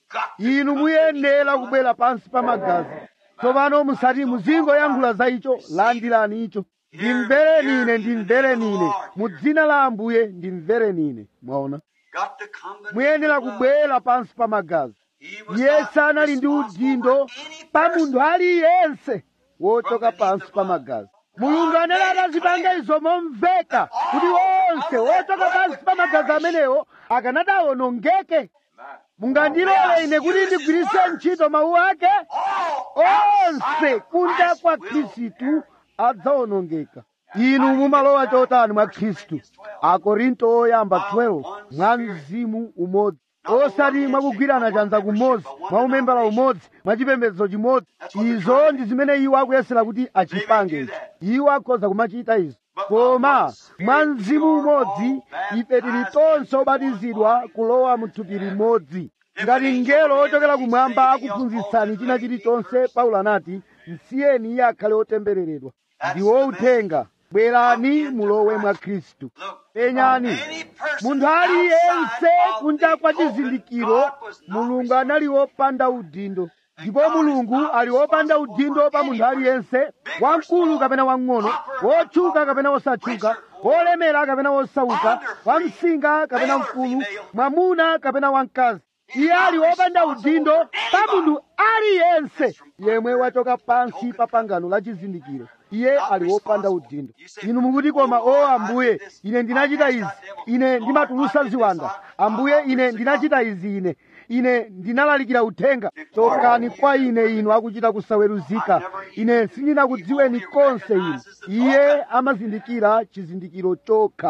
inu muyenera kubwera pansi pa magazi tsopano musati muzingoyankhula za icho landirani icho ndimvereni ine ndimvereni ine mu dzina la ambuye ndimvereni ine mwaona Got to come to muyenera kubwera pansi pa magazi He was iye not sanali ndi responsible udindo for any pa person. munthu aliyense wochoka pansi pa magazi mulungu anali atazipanga izo momveka kuti onse wochoka pansi pa magazi amenewo akanadawonongeke mungandilole ine kuti ndigwiritse ntchito mawu ake onse kunja kwa khristu adzawonongeka inu mumalowa chotani mwa khristu akorinto oyamba 12 mwa mzimu umodzi osati mwakugwirana chanza kumodzi mwa umembala umodzi mwa chipembedzo chimodzi izo ndi zimene iwo akuyesera kuti achipange ichi iwo akhoza kumachita izo koma mwa mzimu umodzi ife tili tonse obatizidwa kulowa mu thupi limodzi ngati mngelo ochokera kumwamba akuphunzitsani china chilichonse paulo anati msiyeni iye akhale otembereredwa ndiwo uthenga bwerani mulowe mwa khristu penyani munthu aliyense kunja kwa chizindikiro mulungu anali wopanda udindo ndipo mulungu ali wopanda udindo pa munthu aliyense wamkulu kapena wang'ono wotchuka kapena wosatchuka wolemera kapena wosauka wamsinga kapena mkulu mwamuna kapena wamkazi iye ali wopanda udindo pa munthu aliyense yemwe wachoka pansi pa pangano la chizindikiro iye ali wopanda udindo inu mukuti koma o ambuye ine ndinachita izi ine ndimatulusa ziwanda ambuye ine ndinachita izi ine ine ndinalalikira uthenga chokani kwa ine inu akuchita kusaweruzika ine sindinakudziweni konse inu iye amazindikira chizindikiro chokha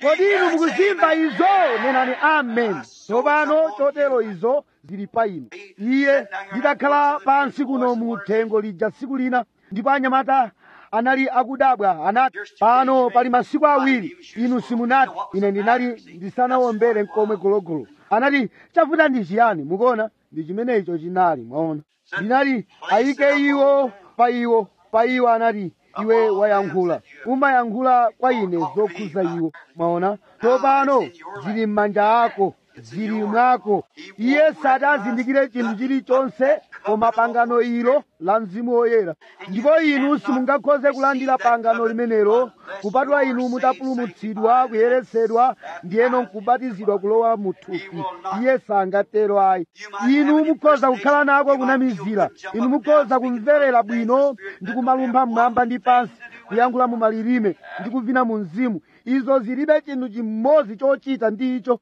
kodi inu mukuzimva izo nenani amen tsopano chotero izo zili pa inu iye ndidakhala pansi kuno mu thengo lija tsiku lina ndipo anyamata anali akudabwa anati pano pali masiku awiri inu simunati ine ndinali ndisanawombere mkomwe gologolo anati chavuta ndi chiyani mukuona ndi chimene icho chinali mwaona ndinati ayike iwo pa iwo pa iwo anati iwe wayankhula umayankhula kwa ine zokhuza iwo mwaona tsopano zili m'manja ako zili mwako iye sati azindikire chinthu chilichonse koma pangano ilo la mzimu woyera ndipo inu simungakhoze kulandira pangano limenelo kupatula inu mutapulumutsidwa kuyeretsedwa ndiyeno nkubatizidwa kulowa mu thupi iye sangatero ayi inu mukhoza kukhala nako kunamizira inu mukhoza kumverera bwino ndi kumalumpha mmwamba ndi pansi kuyankhula mu malilime ndi kuvina mu mzimu izo zilibe chinthu chimodzi chochita ndi icho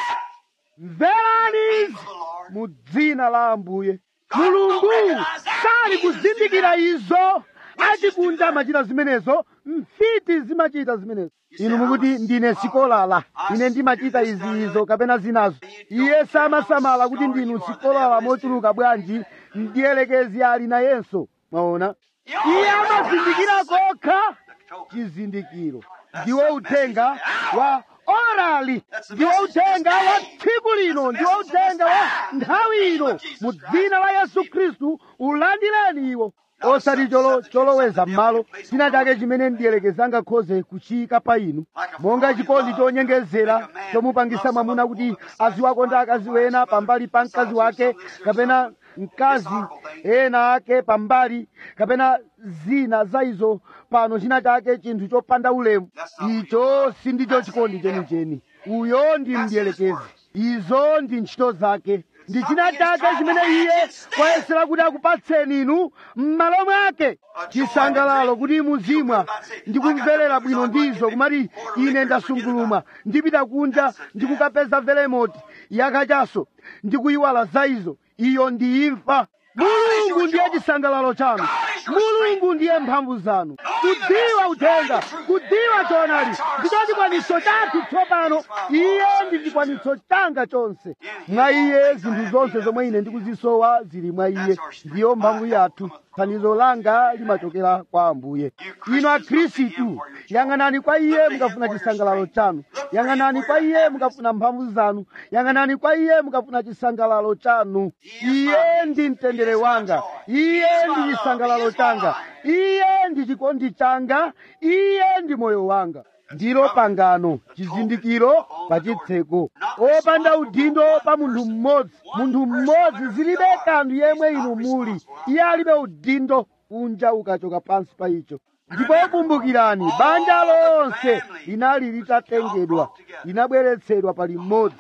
mverani mu dzina la ambuye mulungu sali kuzindikira izo achikunja amachita zimenezo mfiti zimachita zimenezo inu mukuti ndine sikolala ine ndimachita izi izo kapena zinazo iye samasamala kuti ndinu sikolala mochuluka bwanji ndiyelekezi ali nayenso mwaona iye amazindikira kokha chizindikiro ndiwo uthenga wa orali ndiwo uthenga wa tsiku lino ndiwo uthenga wa nthawi ino mu dzina la yesu khristu ulandireni iwo osati cholo choloweza m'malo china chake chimene ndiyelekeza angakhoze kuchiyika pa inu monga chikondi chonyengezera chomupangisa mwamuna kuti aziwakonda akazi wena pambali pa mkazi wake kapena mkazi ena ake pambali kapena zina za izo pano china chake chinthu chopanda ulemu icho sindicho chikondi chenicheni uyo ndi mdiyelekezi izo ndi ntchito zake ndi china chake chimene iye wayesera kuti akupatseni inu m'malo mwake chisangalalo kuti muzimwa ndi kumverera bwino ndizo kumati ine ndasungulumwa ndipita kunja ndikukapeza velemoti yakachaso ndikuyiwala za izo iyo ndi imfa mulungu ndiye chisangalalo chanu mulungu ndiye mphamvu zanu kudziwa uthenga kudziwa choonadi ndicho chikwaniso chathu tsopano iye ndi chikwaniso changa chonse mwa iye zinthu zonse zomwe ine ndikuzisowa zili mwa iye ndiyo mphamvu yathu thandizo langa limachokera kwa ambuye inu akhristu yang'anani kwa iye mukafuna chisangalalo chanu yang'anani kwa iye mukafuna mphamvu zanu yang'anani kwa iye mukafuna chisangalalo chanu iye ndi mtendere wanga iye ndi chisangalalo changa iye ndi chikondi changa iye ndi moyo wanga ndilo pangano chizindikiro pa chitseko opanda udindo pa munthu mmodzi munthu mmodzi zilibe kanthu yemwe inu muli iye alibe udindo kunja ukachoka pansi pa icho ndipo kumbukirani banja lonse linali litatengedwa linabweretsedwa pa limodzi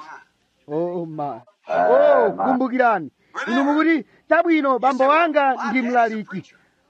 oh my oh kumbukirani inu mukuti chabwino bambo wanga ndi mlaliki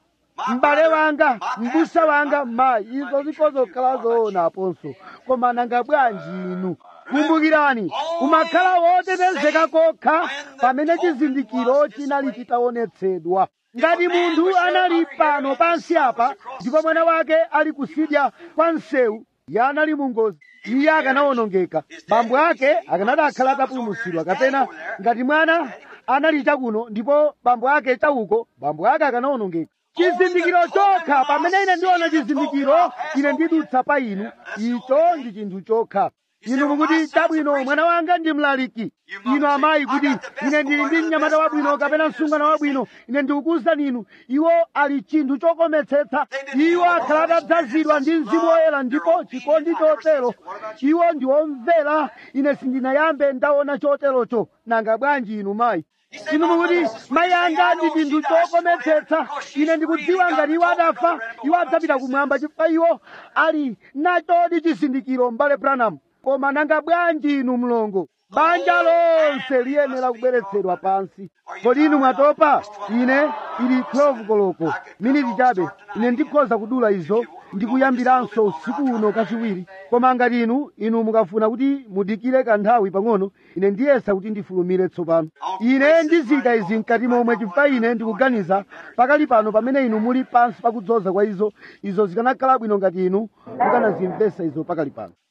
m'bale wanga m'busa wanga mayi izo zikozokhala zoonaponso koma nanga bwanji inu kumbukirani umakhala wotetezeka kokha pamene chizindikiro chinali chitaonetsedwa ngati munthu anali pano pansi apa ndipo mwana wake ali kusidya kwa msewu iye anali mungozi iye akanawonongeka bambo ake akanati akhala atapulumutsidwa kapena ngati mwana anali chakuno ndipo bambo ake chauko bambo ake akanawonongeka chizindikiro chokha pamene ine ndiona chizindikiro ine ndidutsa pa inu icho ndi chinthu chokha inu mukuti chabwino mwana wanga ndi mlaliki inu amayi kuti ine ndili ndi mnyamata wabwino kapena msungwana wabwino ine ndikukuwuzani inu iwo ali chinthu chokometsetsa iwo akhala atadzazidwa ndi mzimu woyera ndipo chikondi chotero iwo ndi omvera ine sindinayambe ndaona choterocho nanga bwanji inu mayi inu mukuti mayi anga ndi chinthu chokometsetsa ine ndikudziwa ngati iwo adafa iwo adzapita kumwamba chifukwa iwo ali nachodi chizindikiro mbale branham koma nanga bwanji inu mlongo banja lonse liyenera kubweretsedwa pansi kodi inu mwatopa ine ili 12 koloko miniti chabe ine ndikhoza kudula izo ndikuyambiranso usiku uno kachiwiri koma ngati inu inu mukafuna kuti mudikire kanthawi pang'ono ine ndiyesa kuti ndifulumire tsopano ine ndizika izi mkati momwe chifukwa ine ndikuganiza pakali pano pamene inu muli pansi pakudzoza kwa izo izo zikanakhala bwino ngati inu mukanazimvesa izo pakali pano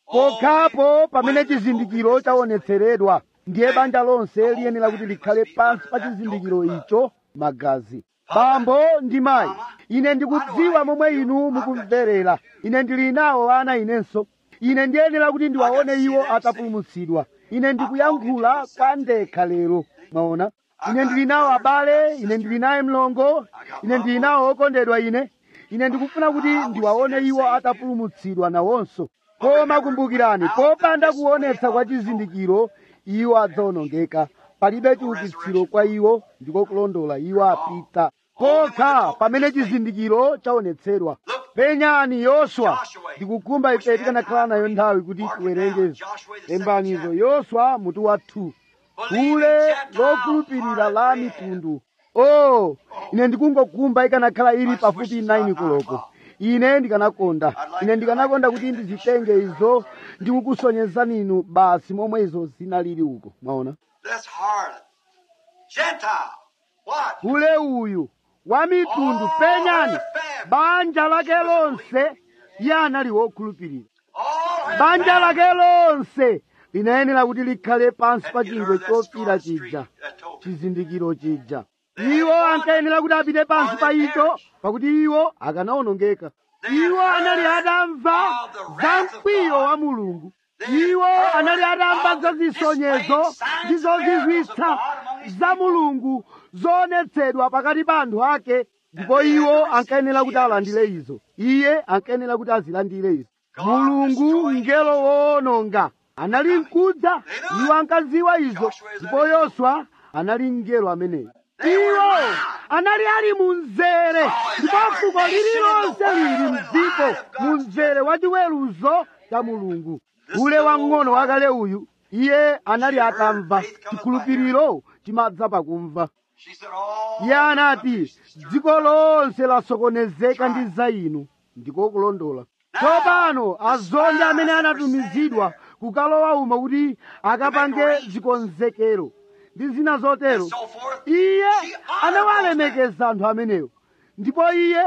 pokhapo pamene chizindikiro chaonetseredwa ndiye banja lonse liyenera kuti likhale pansi pa chizindikiro icho magazi bambo ndi mayi ine ndikudziwa momwe inu mukumverera ine ndili nawo ana inenso ine ndiyenera kuti ndiwaone iwo atapulumutsidwa ine ndikuyankhula kwa ndekha lero mwaona ine ndili nawo abale ine ndili naye mlongo ine ndili nawo okondedwa ine ine ndikufuna kuti ndiwaone iwo atapulumutsidwa nawonso koma kumbukirani popanda kuonetsa kwa chizindikiro iwo adzawonongeka palibe chiukitsiro kwa iwo ndiko kulondola iwo apita kokha pamene chizindikiro chaonetsedwa penyani yoswa ndikukhumba ife tikanakhala nayo nthawi kuti tiwerengezo lembanizo yoswa mutu wa 2 kule lokhulupirira la mitundu oh ine ndikungokhumba ikanakhala ili pafupi 9 koloko ine ndikanakonda ine ndikanakonda kuti ndizitenge izo ndikukusonyezani inu basi momwe izo zinalili uko mwaona This harlot. Gentile. What? kule uyu wa mitundu penyani banja lake lonse iye anali wokhulupirira All her banja family. lake lonse linayenera kuti likhale pansi pa Have you chingwe heard that chofira Scar Street, chija that told me? chizindikiro chija iwo ankayenera kuti apite pansi pa icho pakuti iwo akanawonongeka iwo anali atamva za mkwiyo wa mulungu iwo anali atamva za zisonyezo ndi zozizwitsa za mulungu zoonetsedwa pakati pa anthu ake ndipo iwo ankayenera kuti alandire izo iye ankayenera kuti azilandire izo mulungu mngelo woononga anali mkudza iwo ankaziwa izo ndipo yoswa anali mngelo ameneyo iwo anali ali munzere ndipo fuko lililonse lili mdziko munzere wa chiweruzo cha mulungu ule wang'ono wakale uyu iye anali atamva chikhulupiriro chimadza pakumva She said, Oh, iye anati dziko lonse lasokonezeka ndi za inu ndiko kulondola tsopano azondi amene anatumizidwa kukalowa umo kuti akapange zikonzekero ndi zina zotero so forth. iye anawalemekeza anthu amenewo ndipo iye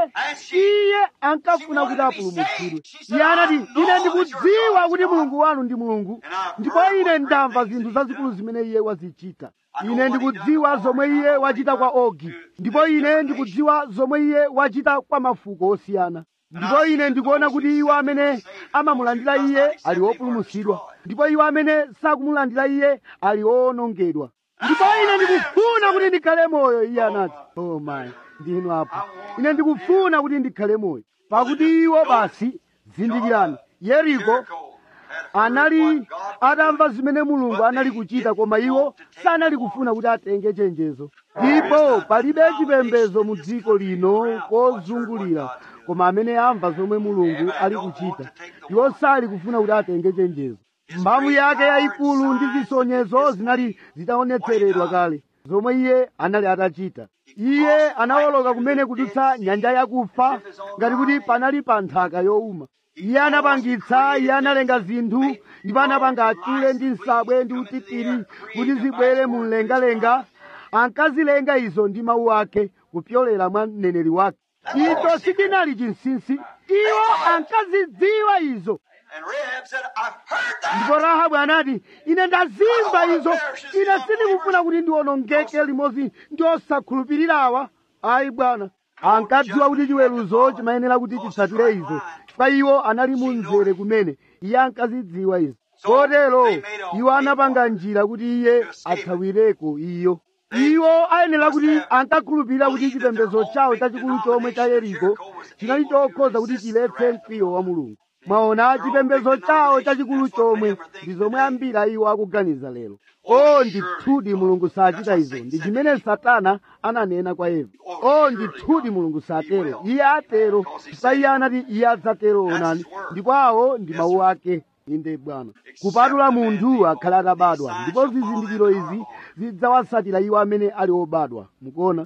iye ankafuna kuti apulumutsidwe iye anati ine ndikudziwa kuti mulungu wanu ndi mulungu ndipo ine ndamva zinthu zazikulu zimene iye wazichita ine ndikudziwa zomwe iye wachita kwa ogi ndipo ine ndikudziwa zomwe iye wachita kwa mafuko osiyana ndipo ine ndikuona kuti iwo amene amamulandira iye ali wopulumutsidwa ndipo iwo amene sakumulandira iye ali owonongedwa ndipo ine ndikufuna kuti ndikhale moyo iye anati oh my ndinu apo ine ndikufuna kuti ndikhale moyo pakuti iwo basi zindikirani yeriko Jericho had heard anali what God atamva zimene mulungu anali kuchita koma iwo sanali kufuna kuti atenge chenjezo ndipo palibe chipembedzo mu dziko lino kozungulira koma amene amva zomwe mulungu ali kuchita iwo sali kufuna kuti atenge chenjezo mphamvu yake yayikulu ndi zisonyezo zinali zitaonetseredwa kale zomwe iye anali atachita iye anawoloka kumene kudutsa nyanja yakufa ngati kuti panali pa nthaka yowuma iye anapangitsa iye analenga zinthu ndipo anapanga achule ndi nsabwe ndi utitiri kuti zibwere mu mlengalenga ankazilenga izo ndi mawu ake kupyolera mwa mneneri wake icho sichinali chinsinsi iwo ankazidziwa izo And Rahab said, I've heard that. ndipo rahabu anati ine ndazimva izo ine sindikufuna kuti ndiwonongeke limodzi ndi osakhulupirirawa ayi bwana ankadziwa kuti chiweruzo chimayenera kuti chitsatire izo chifukwa iwo anali munzere kumene iye ankazidziwa izo kotero iwo anapanga njira kuti iye athawireko iyo iwo ayenera kuti ankakhulupirira kuti chipembedzo chawo chachikulu chomwe cha yeriko chinali chokhoza kuti chiletse mkwiyo wa mulungu mwaona chipembedzo chawo chachikulu chomwe ndi zomwe ambiri a iwo akuganiza lero o ndithudi mulungu sachita izo ndi chimene satana ananena kwa eva o ndithudi mulungu satero iye atero chifukwa iye anati iye adzatero onani ndipo awo ndi mawu ake inde bwana kupatula munthu akhale atabadwa ndipo zizindikiro izi zidzawasatira iwo amene ali obadwa mukuona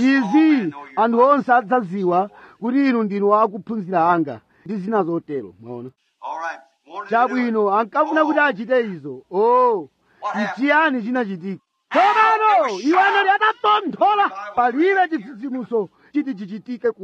izi anthu onse adzaziwa kuti inu ndinu akuphunzira anga ndi zina zotero mwaona All right. Wanted to do it. chabwino ankafuna kuti achite izo o nchiyani chinachitika tsopano iwo anali atatonthola palibe chitsitsimutso chiti chichitike kuno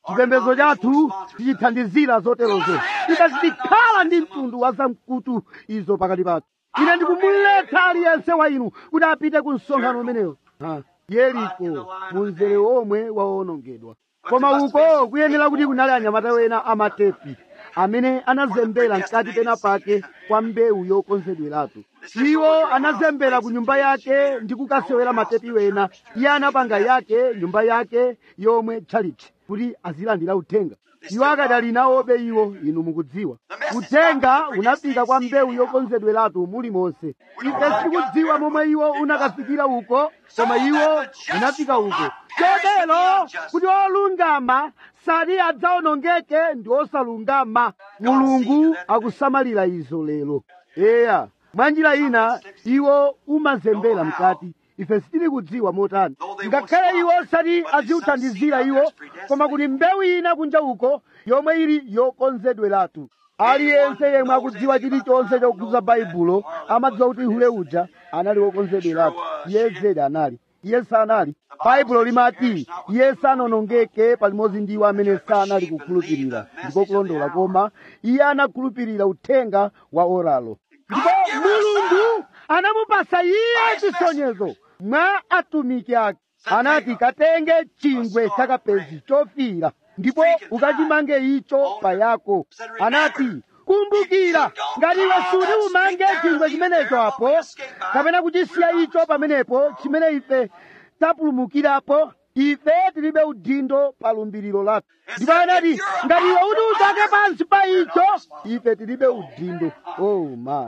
chipembedzo chathu tichithandizira zoterozo tikazikhala ndi mtundu wa zamkutu izo pakati pathu ine ndikumuletsa aliyense wa inu kuti apite ku msonkhano umenewo Ha, yeriko munzere omwe waonongedwa koma uko kuyenera kuti kunali anyamata wena amatepi amene anazembera mkati pena pake kwa mbewu yokonzedweratu iwo anazembera ku nyumba yake ndi kukasewera matepi wena iye anapanga yake nyumba yake yomwe tchalitchi kuti azilandira uthenga iwo akadali nawobe iwo inu mukudziwa uthenga unafika kwa mbewu yokonzedweratu mulimonse ife sitikudziwa momwe iwo unakafikira uko koma iwo unafika uko chotero kuti olungama sati adzaonongeke ndi osalungama mulungu akusamalira izo lero eya mwa njira ina iwo umazembera mkati ife sitili kudziwa motani ngakhale iwo sati aziuthandizira iwo koma kuti mbewu ina kunja uko yomwe ili yokonzedweratu aliyense yemwe akudziwa chilichonse chokhudza baibulo amadziwa kuti hule uja anali wokonzedweratu iye zedi anali iye sanali baibulo limati iye sanonongeke palimodzi ndi iwo amene sanali kukhulupirira ndiko kulondola koma iye anakhulupirira uthenga wa oralo ndipo mulungu anamupasa iye chisonyezo mwa atumiki ake anati katenge chingwe chakapezi chofira ndipo ukachimange icho payako anati kumbukira ngati iwe suti umange chingwe chimenecho apo kapena kuchisiya icho pamenepo chimene ife tapulumukirapo ife tilibe udindo pa lumbiriro lathu ndipo anati ngati iwe uti uchoke pansi pa icho ife tilibe udindo oh my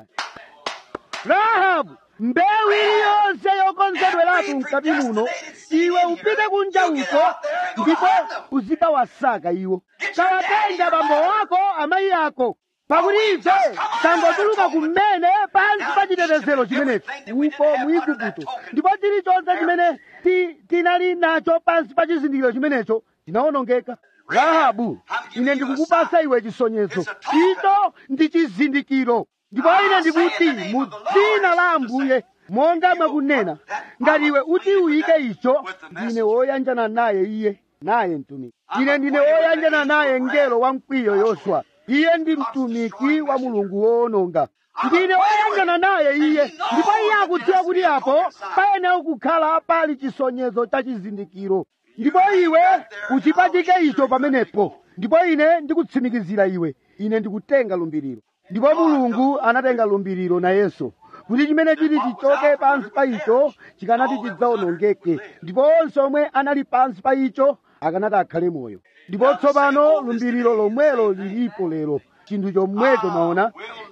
rahabu mbewu iliyonse yokonzedweratu mkati muno iwe upite kunja uko ndipo uzikawasaka iwo kawatenga bambo wako amayi ako pakuti ife tangotuluka kumene pansi pa chitetezero chimenechi uko mu igupto ndipo chilichonse chimene ti- tinali nacho pansi pa chizindikiro chimenecho chinawonongeka rahabu ine ndikukupasa iwe chisonyezo icho ndi chizindikiro ndipo ine ndikuti mu dzina la ambuye monga mwakunena ngati iwe uti uyike icho ndine woyanjana naye iye naye mtumiki ine ndine woyanjana naye mngelo wa mkwiyo yoswa iye ndi mtumiki wa mulungu woononga ndine woyanjana naye iye ndipo iye akudziwa kuti apo payenera kukhala pali chisonyezo cha chizindikiro ndipo iwe uchipachike icho pamenepo ndipo ine ndikutsimikizira iwe ine ndikutenga lumbiriro ndipo mulungu anatenga lumbiriro nayenso kuti chimene chili chichoke pansi pa icho chikanati chidzaonongeke ndipo onse omwe anali pansi pa icho akanati akhale moyo ndipo tsopano lumbiriro lomwelo lilipo lero chinthu chomwecho maona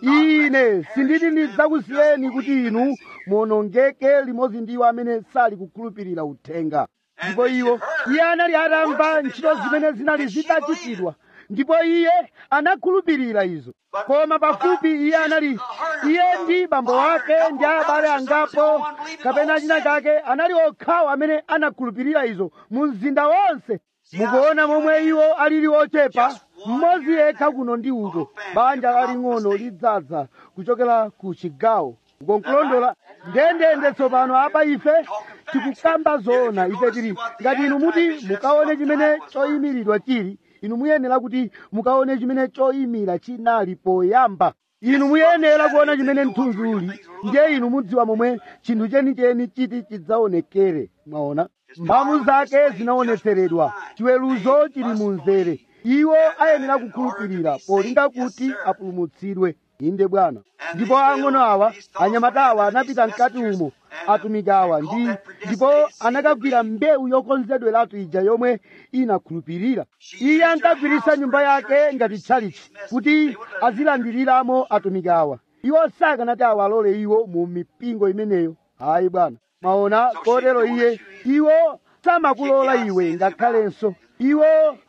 ine sinditi ndidzakusiyeni kuti inu muonongeke limodzi ndi iwo amene sali kukhulupirira uthenga ndipo iwo iye anali atamva ntchito zimene zinali zitachitidwa ndipo iye anakhulupirira izo koma pafupi iye anali iye ndi bambo wake ndi abale angapo kapena china chake anali okhawo amene anakhulupirira izo mu mzinda wonse mukuona momwe iwo alili ochepa mmodzi yekha kuno ndi uko banja laling'ono lidzaza kuchokera ku chigawo ukonkulondola ndendende tsopano apa ife tikukamba zoona ife tili ngati inu muti mukaone chimene choyimiridwa chili inu muyenera kuti mukaone chimene choyimira chinali poyamba inu muyenera kuona chimene mthunzi uli ndiye inu mudziwa momwe chinthu chenicheni chiti chidzaonekere mwaona mphamvu zake zinaonetseredwa chiweruzo chili mu mzere iwo ayenera kukhulupirira polinga kuti apulumutsidwe inde bwana ndipo ang'ono awa anyamata awa anapita mkati umo atumiki awa ndi ndipo anakagwira mbewu yokonzedweratu ija yomwe inakhulupirira iye ankagwiritsa nyumba yake ngati tchalichi kuti azilandiriramo atumiki awa iwo sakanati awalole iwo mu mipingo imeneyo hayi bwana maona kotero iye iwo samakulola iwe ngakhalenso iwo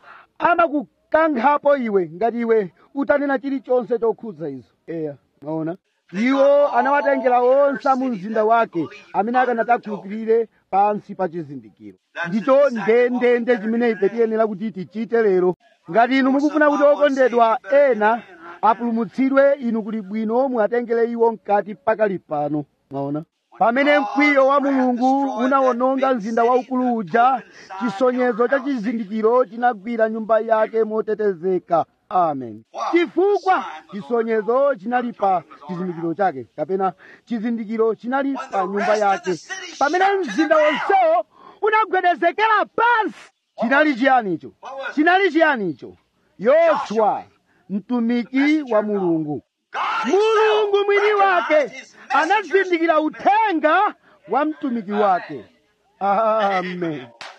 amakukankhapo iwe ngati iwe utanena chilichonse chokhudza izo eya maona iwo anawatengera onse mu mzinda wake amene akanati akhulupirire pansi pa chizindikiro ndicho ndendende chimene ife tiyenera kuti tichite lero ngati inu mukufuna kuti okondedwa ena apulumutsidwe inu kuli bwino muatengere iwo mkati pakali pano mwaona pamene mkwiyo wa mulungu unawononga mzinda waukulu uja chisonyezo cha chizindikiro chinagwira nyumba yake motetezeka amen chifukwa chisonyezo chinali pa chizindikiro chake kapena chizindikiro chinali pa nyumba yake pamene mzinda wonsewo unagwedezekera pansi chinali chiyanicho chinali chiyanicho yoswa mtumiki wa mulungu mulungu mwini wake anazindikira uthenga wa mtumiki wake amen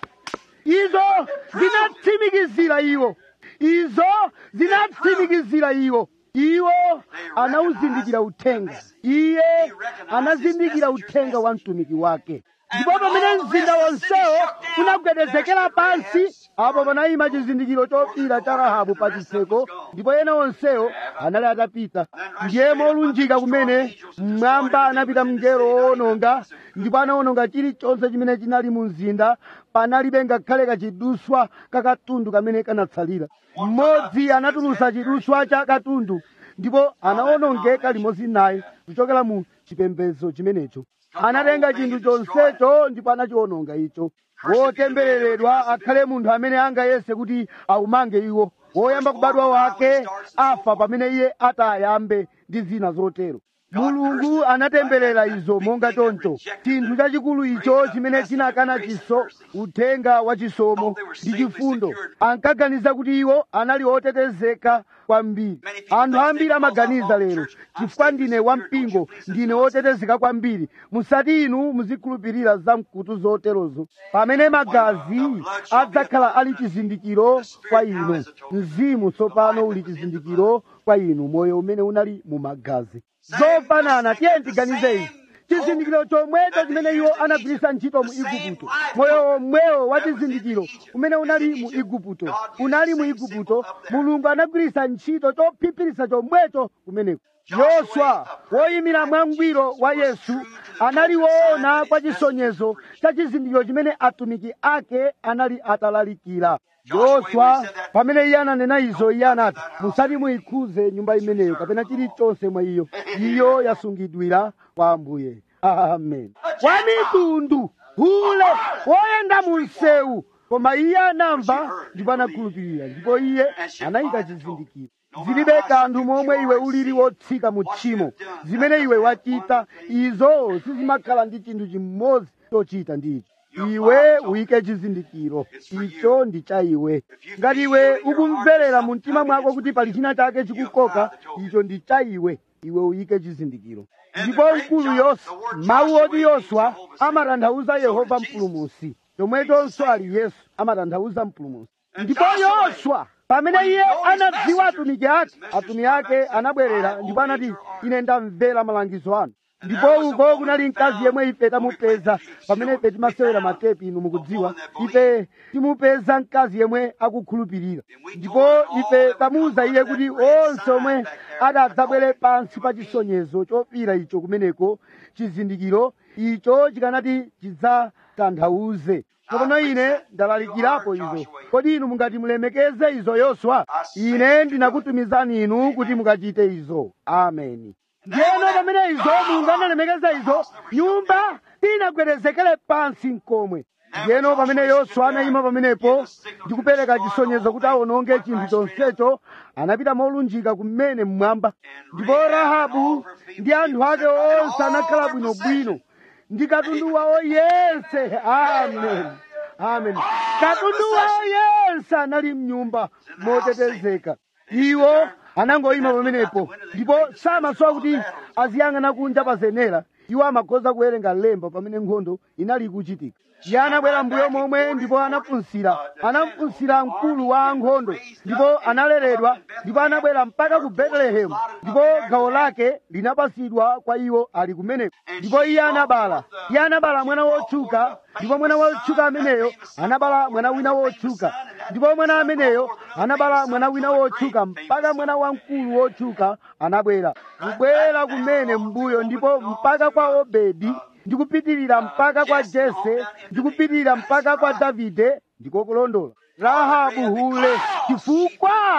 izo zinatsimikizira iwo izo zinatsimikizira iwo iwo anawuzindikira uthenga iye anazindikira uthenga wa mtumiki wake ndipo pamene mzinda wonsewo unagwedezekera pansi apo panayima chizindikiro chofira cha rahabu pa chitseko ndipo ena onsewo anali atapita ndiye molunjika kumene mmwamba anapita mngelo woononga ndipo anawononga chilichonse chimene chinali mu mzinda panalibe ngakhale kachiduswa kakatundu kamene kanatsalira mmodzi anatulusa chiduswa cha katundu ndipo anawonongeka limodzi naye kuchokera mu chipembedzo chimenecho anatenga chinthu chonsecho ndipo anachiwononga icho wotembereredwa akhale munthu amene angayese kuti aumange iwo woyamba kubadwa wake afa pamene iye atayambe ndi zina zotero mulungu anatemberera izo monga choncho chinthu chachikulu icho chimene chinakana chiso uthenga wa chisomo ndi chifundo ankaganiza kuti iwo anali otetezeka kwambiri anthu ambiri amaganiza lero chifukwa ndine wampingo ndine wotetezeka kwambiri musati inu muzikhulupirira zamkutu zoterozo pamene magazi adzakhala ali chizindikiro kwa inu mzimu tsopano uli chizindikiro kwa inu moyo umene unali mu magazi zofanana tiye tiganize izi chizindikiro chomwecho chimene iwo anagwiritsa ntchito mu igupto moyo omwewo wa chizindikiro umene unali mu igupto unali mu igupto mulungu anagwiritsa ntchito chophiphirisa chomwecho kumeneko yoswa woyimira mwangwiro wa yesu anali woona kwa chisonyezo cha chizindikiro chimene atumiki ake anali atalalikira yoswa pamene iye ananena izo iye anati musati muyikhuze nyumba imeneyo kapena chilichonse mwa iyo iyo yasungidwira kwa ambuye amen kwa mitundu hule woyenda mu msewu koma iye anamva ndipo anakhulupirira ndipo iye anayika chizindikiro zilibe kanthu momwe iwe ulili wotsika mu tchimo zimene iwe wachita izo sizimakhala ndi chinthu chimodzi chochita ndicho iwe uyike chizindikiro icho ndi cha iwe ngati iwe ukumverera mu mtima mwako kuti pali china chake chikukoka icho ndi cha iwe iwe uyike chizindikiro ndipo mkulu yoswa mawu oti yoswa amatanthauza yehova mpulumusi chomwechonso ali yesu amatanthauza mpulumusi ndipo yoswa pamene iye anadziwa atumiki ake atumiki ake anabwerera ndipo anati ine ndamvera malangizo anu ndipo uko kunali mkazi yemwe ife tamupeza pamene ife timasewera matepi inu mukudziwa ife timupeza mkazi yemwe akukhulupirira ndipo ife tamuwuza iye kuti onse omwe adadzabwere pansi pa chisonyezo chofira icho kumeneko chizindikiro icho chikanati chidzatanthauze tsopano ine ndalalikirapo izo kodi inu mungati mulemekeze izo yoswa ine ndinakutumizani inu kuti mukachite izo ameni ndiyeno pamene izo mulungu analemekeza izo nyumba inagwedezekere pansi mkomwe ndiyeno pamene yoswa anayima pamenepo ndi kupereka chisonyezo kuti awononge chinthu chonsecho anapita molunjika kumene mmwamba ndipo rahabu ndi anthu ake onse anakhala bwinobwino ndi katundu wawo yense amen amen katundu wawo yense anali mnyumba motetezeka iwo anangoyima pamenepo ndipo samasowa kuti aziyang'ana kunja pa zenera iwo amakhoza kuwerenga lemba pamene nkhondo inali ikuchitika iye anabwera mbuyo momwe ndipo anafunsira anafunsira mkulu wa ankhondo ndipo analeredwa ndipo anabwera mpaka ku betelehemu ndipo gawo lake linapasidwa kwa iwo ali kumeneko ndipo iye anabala iye anabala mwana wotchuka ndipo mwana wotchuka ameneyo anabala mwana wina wotchuka ndipo mwana ameneyo anabala mwana wina wotchuka mpaka mwana wamkulu wotchuka anabwera kubwera kumene mbuyo ndipo mpaka kwa obedi ndikupitirira mpaka kwa jese ndikupitirira mpaka kwa davide ndikokulondola rahabu hule chifukwa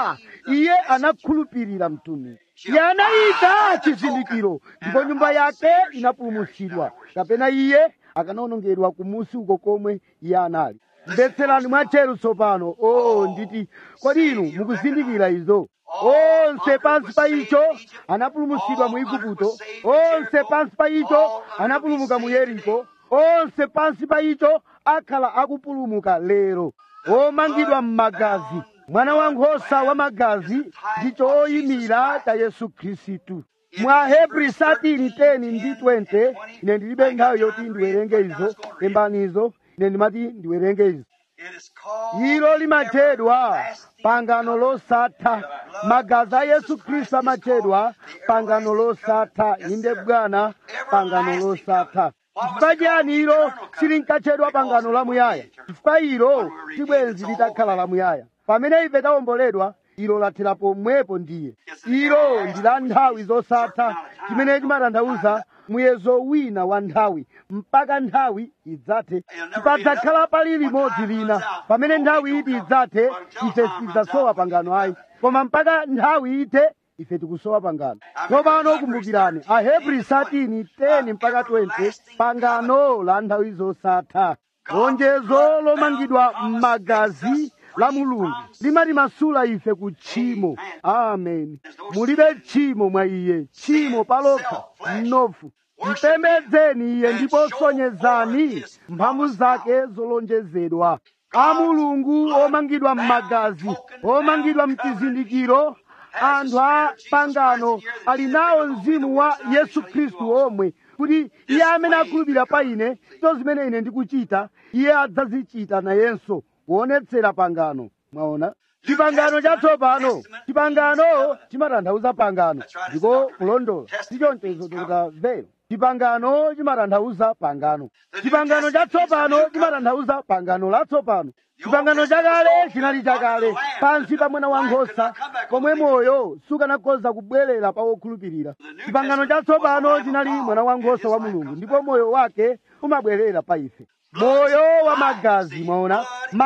iye anakhulupirira mtumiki iye anayika chizindikiro ndipo nyumba yake inapulumutsidwa kapena iye akanawonongedwa kumusi uko komwe iye anali mvetserani mwatcheru tsopano o nditi kodi inu mukuzindikira izo onse pansi pa icho anapulumutsidwa mu igupto onse pansi pa icho anapulumuka mu yeriko onse pansi pa icho akhala akupulumuka lero omangidwa m'magazi mwana wankhosa wa magazi ndi choyimira cha yesu khristu mwa hebri 13 ndi 20 ine ndilibe nthawi yoti ndiwerenge izo lembani izo ine ndimati ndiwerenge izo It is called ilo limatchedwa pangano losatha magazi a yesu khristu amatchedwa pangano losatha inde bwana pangano losatha chifukwa chiyani ilo silinkatchedwa pangano lamuyaya chifukwa ilo tibwenzi litakhala lamuyaya pamene ife tawomboledwa ilo lathera pomwepo ndiye ilo ndi la nthawi zosatha chimene chimatanthauza muyezo wina wa nthawi mpaka nthawi idzathe sipadzakhala pali limodzi lina pamene nthawi iti idzathe ife sitidzasowa pangano ayi koma mpaka nthawi ithe ife tikusowa pangano tsopano kumbukirani ahebri 13 10 mpaka 20 pangano la nthawi zosatha lonjezo lomangidwa m'magazi la mulungu limatimasula ife ku tchimo amen mulibe tchimo mwa iye tchimo palokha mnofu mpembedzeni iye ndipo sonyezani mphamvu zake zolonjezedwa a mulungu omangidwa m'magazi omangidwa mchizindikiro anthu a pangano ali nawo mzimu wa yesu khristu omwe kuti iye amene akhulupirira pa ine to zimene ine ndikuchita iye adzazichita nayenso kuonetsera pangano mwaona chipangano chatsopano chipangano chimatanthauza pangano ndiko kulondola sichonchezo tikutamvera chipangano chimatanthauza pangano chipangano chatsopano chimatanthauza pangano latsopano chipangano chakale chinali chakale pansi pa mwana wankhosa komwe moyo sukanakhoza kubwerera pa wokhulupirira chipangano chatsopano chinali mwana wankhosa wa mulungu ndipo moyo wake umabwerera pa ife moyo wa magazi mwaona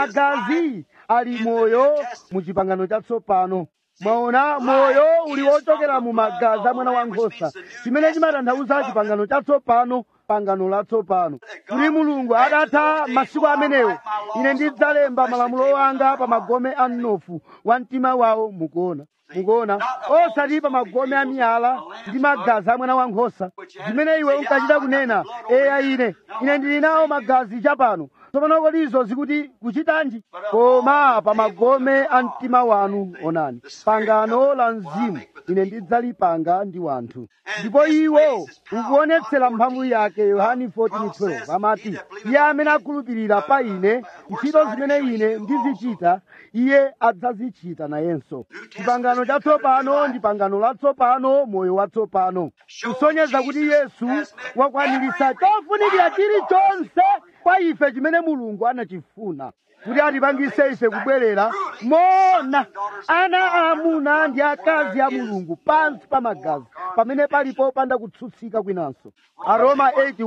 magazi ali moyo mu chipangano chatsopano mwaona moyo uli wochokera mu magazi a mwana wankhosa chimene chimatanthauza chipangano chatsopano pangano latsopano kuti mulungu adatha masiku amenewo ine ndidzalemba malamulo anga pa magome a mnofu wa mtima wawo mukuona mukuona osati pa magome a miyala ndi magazi a mwana wankhosa zimene iwe unkachita kunena eya ine ine ndili nawo magazi chapano tsopano kodi izo zikuti kuchitanji koma pa magome a mtima wanu onani pangano la mzimu ine ndidzalipanga ndi wanthu ndipo iwo ukuonetsera mphamvu yake yohani 14:12 amati iye amene akhulupirira pa ine ntchito zimene ine ndizichita iye adzazichita nayenso chipangano chatsopano ndi pangano latsopano moyo watsopano kusonyeza kuti yesu wakwaniritsa chofunikira chilichonse kwa ife chimene mulungu anachifuna kuti atipangise ife kubwerera mona ana aamuna ndi akazi a mulungu pansi pa magazi pamene palipo popanda kutsutsika kwinanso aroma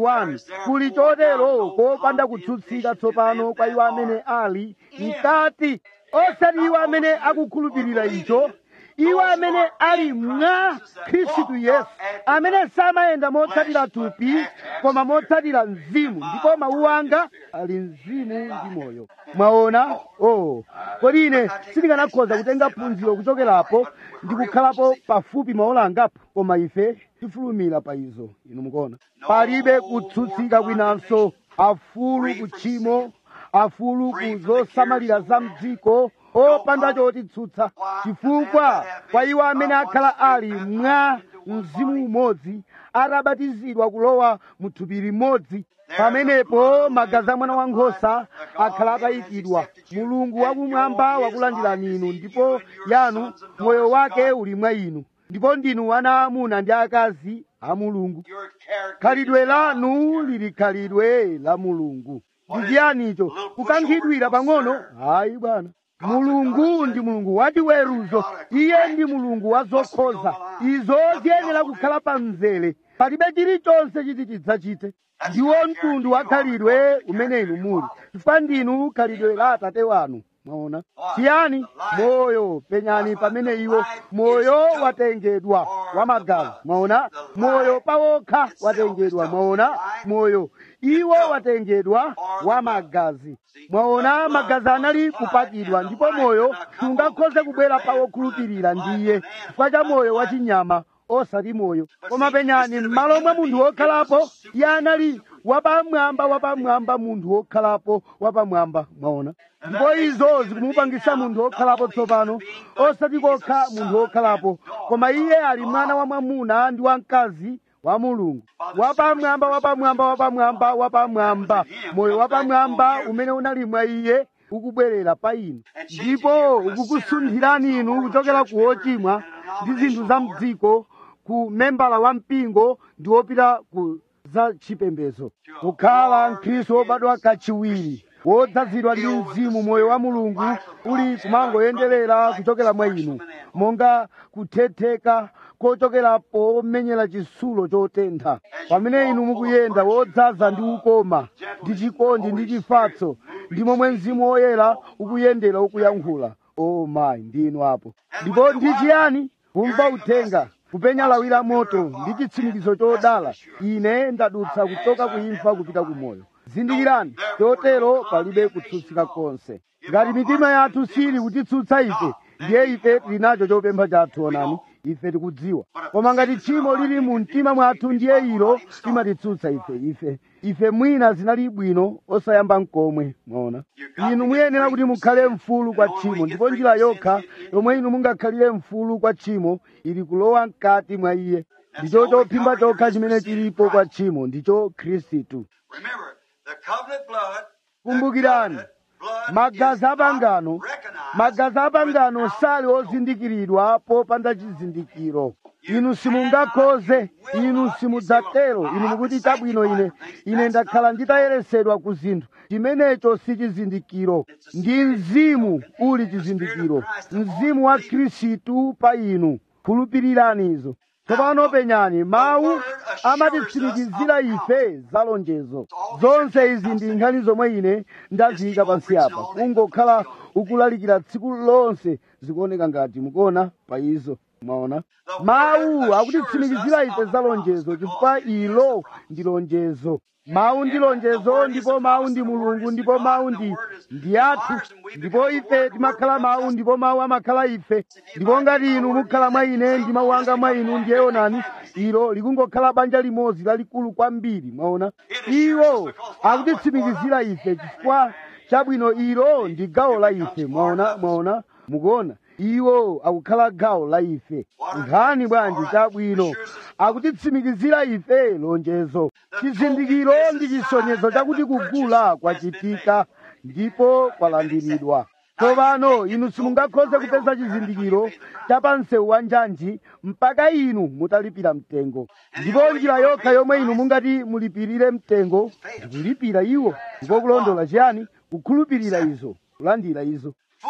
81 kuli chotero kopanda kutsutsika tsopano kwa iwo amene ali mkati osati iwo amene akukhulupirira icho iwo amene ali mwa khristu yesu amene samayenda motsatira thupi koma motsatira mzimu ndipo mawu anga ali mzimu ndi moyo mwaona oh kodi ine sindikanakhoza kutenga phunziro kuchokerapo ndi kukhalapo pafupi maola angapo koma ife tifulumira pa izo inu mukuona palibe kutsutsika kwinanso afulu kutchimo afulu ku zosamalira za mdziko opanda chotitsutsa chifukwa kwa iwo amene akhala ali mwa mzimu umodzi atabatizidwa kulowa mu thupi limodzi pamenepo magazi a mwana wankhosa akhala atayikidwa mulungu wakumwamba wakulandirani inu ndipo yanu moyo wake uli mwa inu ndipo ndinu ana amuna ndi akazi a mulungu Your character. khalidwe lanu lili khalidwe la mulungu ndi chiyanicho kukankhidwira pang'ono hayi bwana mulungu ndi mulungu wachiweruzo iye ndi mulungu wa zokhoza izo ziyenera kukhala pa mzere palibe chilichonse chiti chidzachite ndiwo mtundu wa khalidwe umene inu muli chifukwa ndinu khalidwe la atate wanu mwaona chiyani moyo penyani pamene iwo moyo watengedwa wamagazi mwaona moyo pawokha watengedwa mwaona moyo iwo watengedwa wamagazi mwaona magazi anali kupakidwa ndipo moyo sungakhoze kubwera pawokhulupirira ndiye chifukwa cha moyo wachinyama osati moyo koma penyani m'malo mwa munthu wokhalapo iye anali wapamwamba wapamwamba munthu wokhalapo wapamwamba mwaona ndipo izo zikumupangisa munthu wokhalapo tsopano osati kokha munthu wokhalapo koma iye ali mwana wa mwamuna ndi wamkazi wa mulungu wapamwamba wapamwamba wapamwamba wapamwamba moyo wapamwamba umene unali mwa iye ukubwerera pa inu ndipo ukukusunthirani inu kuchokera ku wochimwa ndi zinthu za mdziko ku membala wa mpingo ndi wopita ku za chipembedzo kukhala mkhristu wobadwa kachiwiri wodzazidwa ndi mzimu moyo wa mulungu uli kumangoyenderera kuchokera mwa inu monga kuthetheka kochokera pomenyera chitsulo chotentha pamene inu mukuyenda wodzaza ndi ukoma ndi chikondi ndi chifatso ndi momwe mzimu woyera ukuyendera ukuyankhula o mayi ndinu apo ndipo ndi chiyani kumva uthenga kupenya lawi la moto ndi chitsimikizo chodala ine ndadutsa kuchoka kuimfa kupita ku moyo zindikirani chotero palibe kutsutsika konse ngati mitima yathu sili kutitsutsa ife ndiye ife tili nacho chopempha chathu onani ife tikudziwa koma ngati tchimo lili mu mtima mwathu ndiye ilo limatitsutsa ife ife ife mwina zinali bwino osayamba mkomwe mwaona inu muyenera kuti mukhale mfulu kwa tchimo ndipo njira yokha yomwe inu mungakhalire mfulu kwa tchimo ili kulowa mkati mwa iye ndicho chophimba chokha chimene chilipo kwa tchimo ndicho khristu Remember, the covenant blood. kumbukirani magazi apangano magazi apangano sali ozindikiridwa popanda chizindikiro inu simungakhoze inu simudzatero inu mukuti chabwino ine ine ndakhala nditayeresedwa ku zinthu chimenecho si chizindikiro ndi mzimu uli chizindikiro mzimu wa khristu pa inu khulupirirani izo tsopano penyani mawu amatitsimikizira ife za lonjezo zonse izi ndi nkhani zomwe ine ndaziyika pansi apa kungokhala ukulalikira tsiku lonse zikuoneka ngati mukuona pa izo mwaona mawu akutitsimikizira ife za lonjezo chifukwa ilo ndi lonjezo mawu ndi lonjezo ndipo mawu ndi mulungu ndipo mawu ndi ndi athu ndipo ife timakhala mawu ndipo mawu amakhala ife ndipo ngati inu mukhala mwa ine ndi mawu anga mwa inu ndiye onani ilo likungokhala banja limodzi lalikulu kwambiri mwaona iwo akutitsimikizira ife chifukwa chabwino ilo ndi gawo la ife mwaona mwaona mukuona iwo akukhala gawo la ife nkhani bwanji chabwino akutitsimikizira ife lonjezo chizindikiro ndi chisonyezo chakuti kugula kwachitika ndipo kwalandiridwa tsopano inu simungakhoze kupeza chizindikiro cha pansewu wa njanji mpaka inu mutalipira mtengo ndipo njira yokha yomwe inu mungati mulipirire mtengo ndikulipira iwo ndipo kulondola chiyani kukhulupirira izo kulandira izo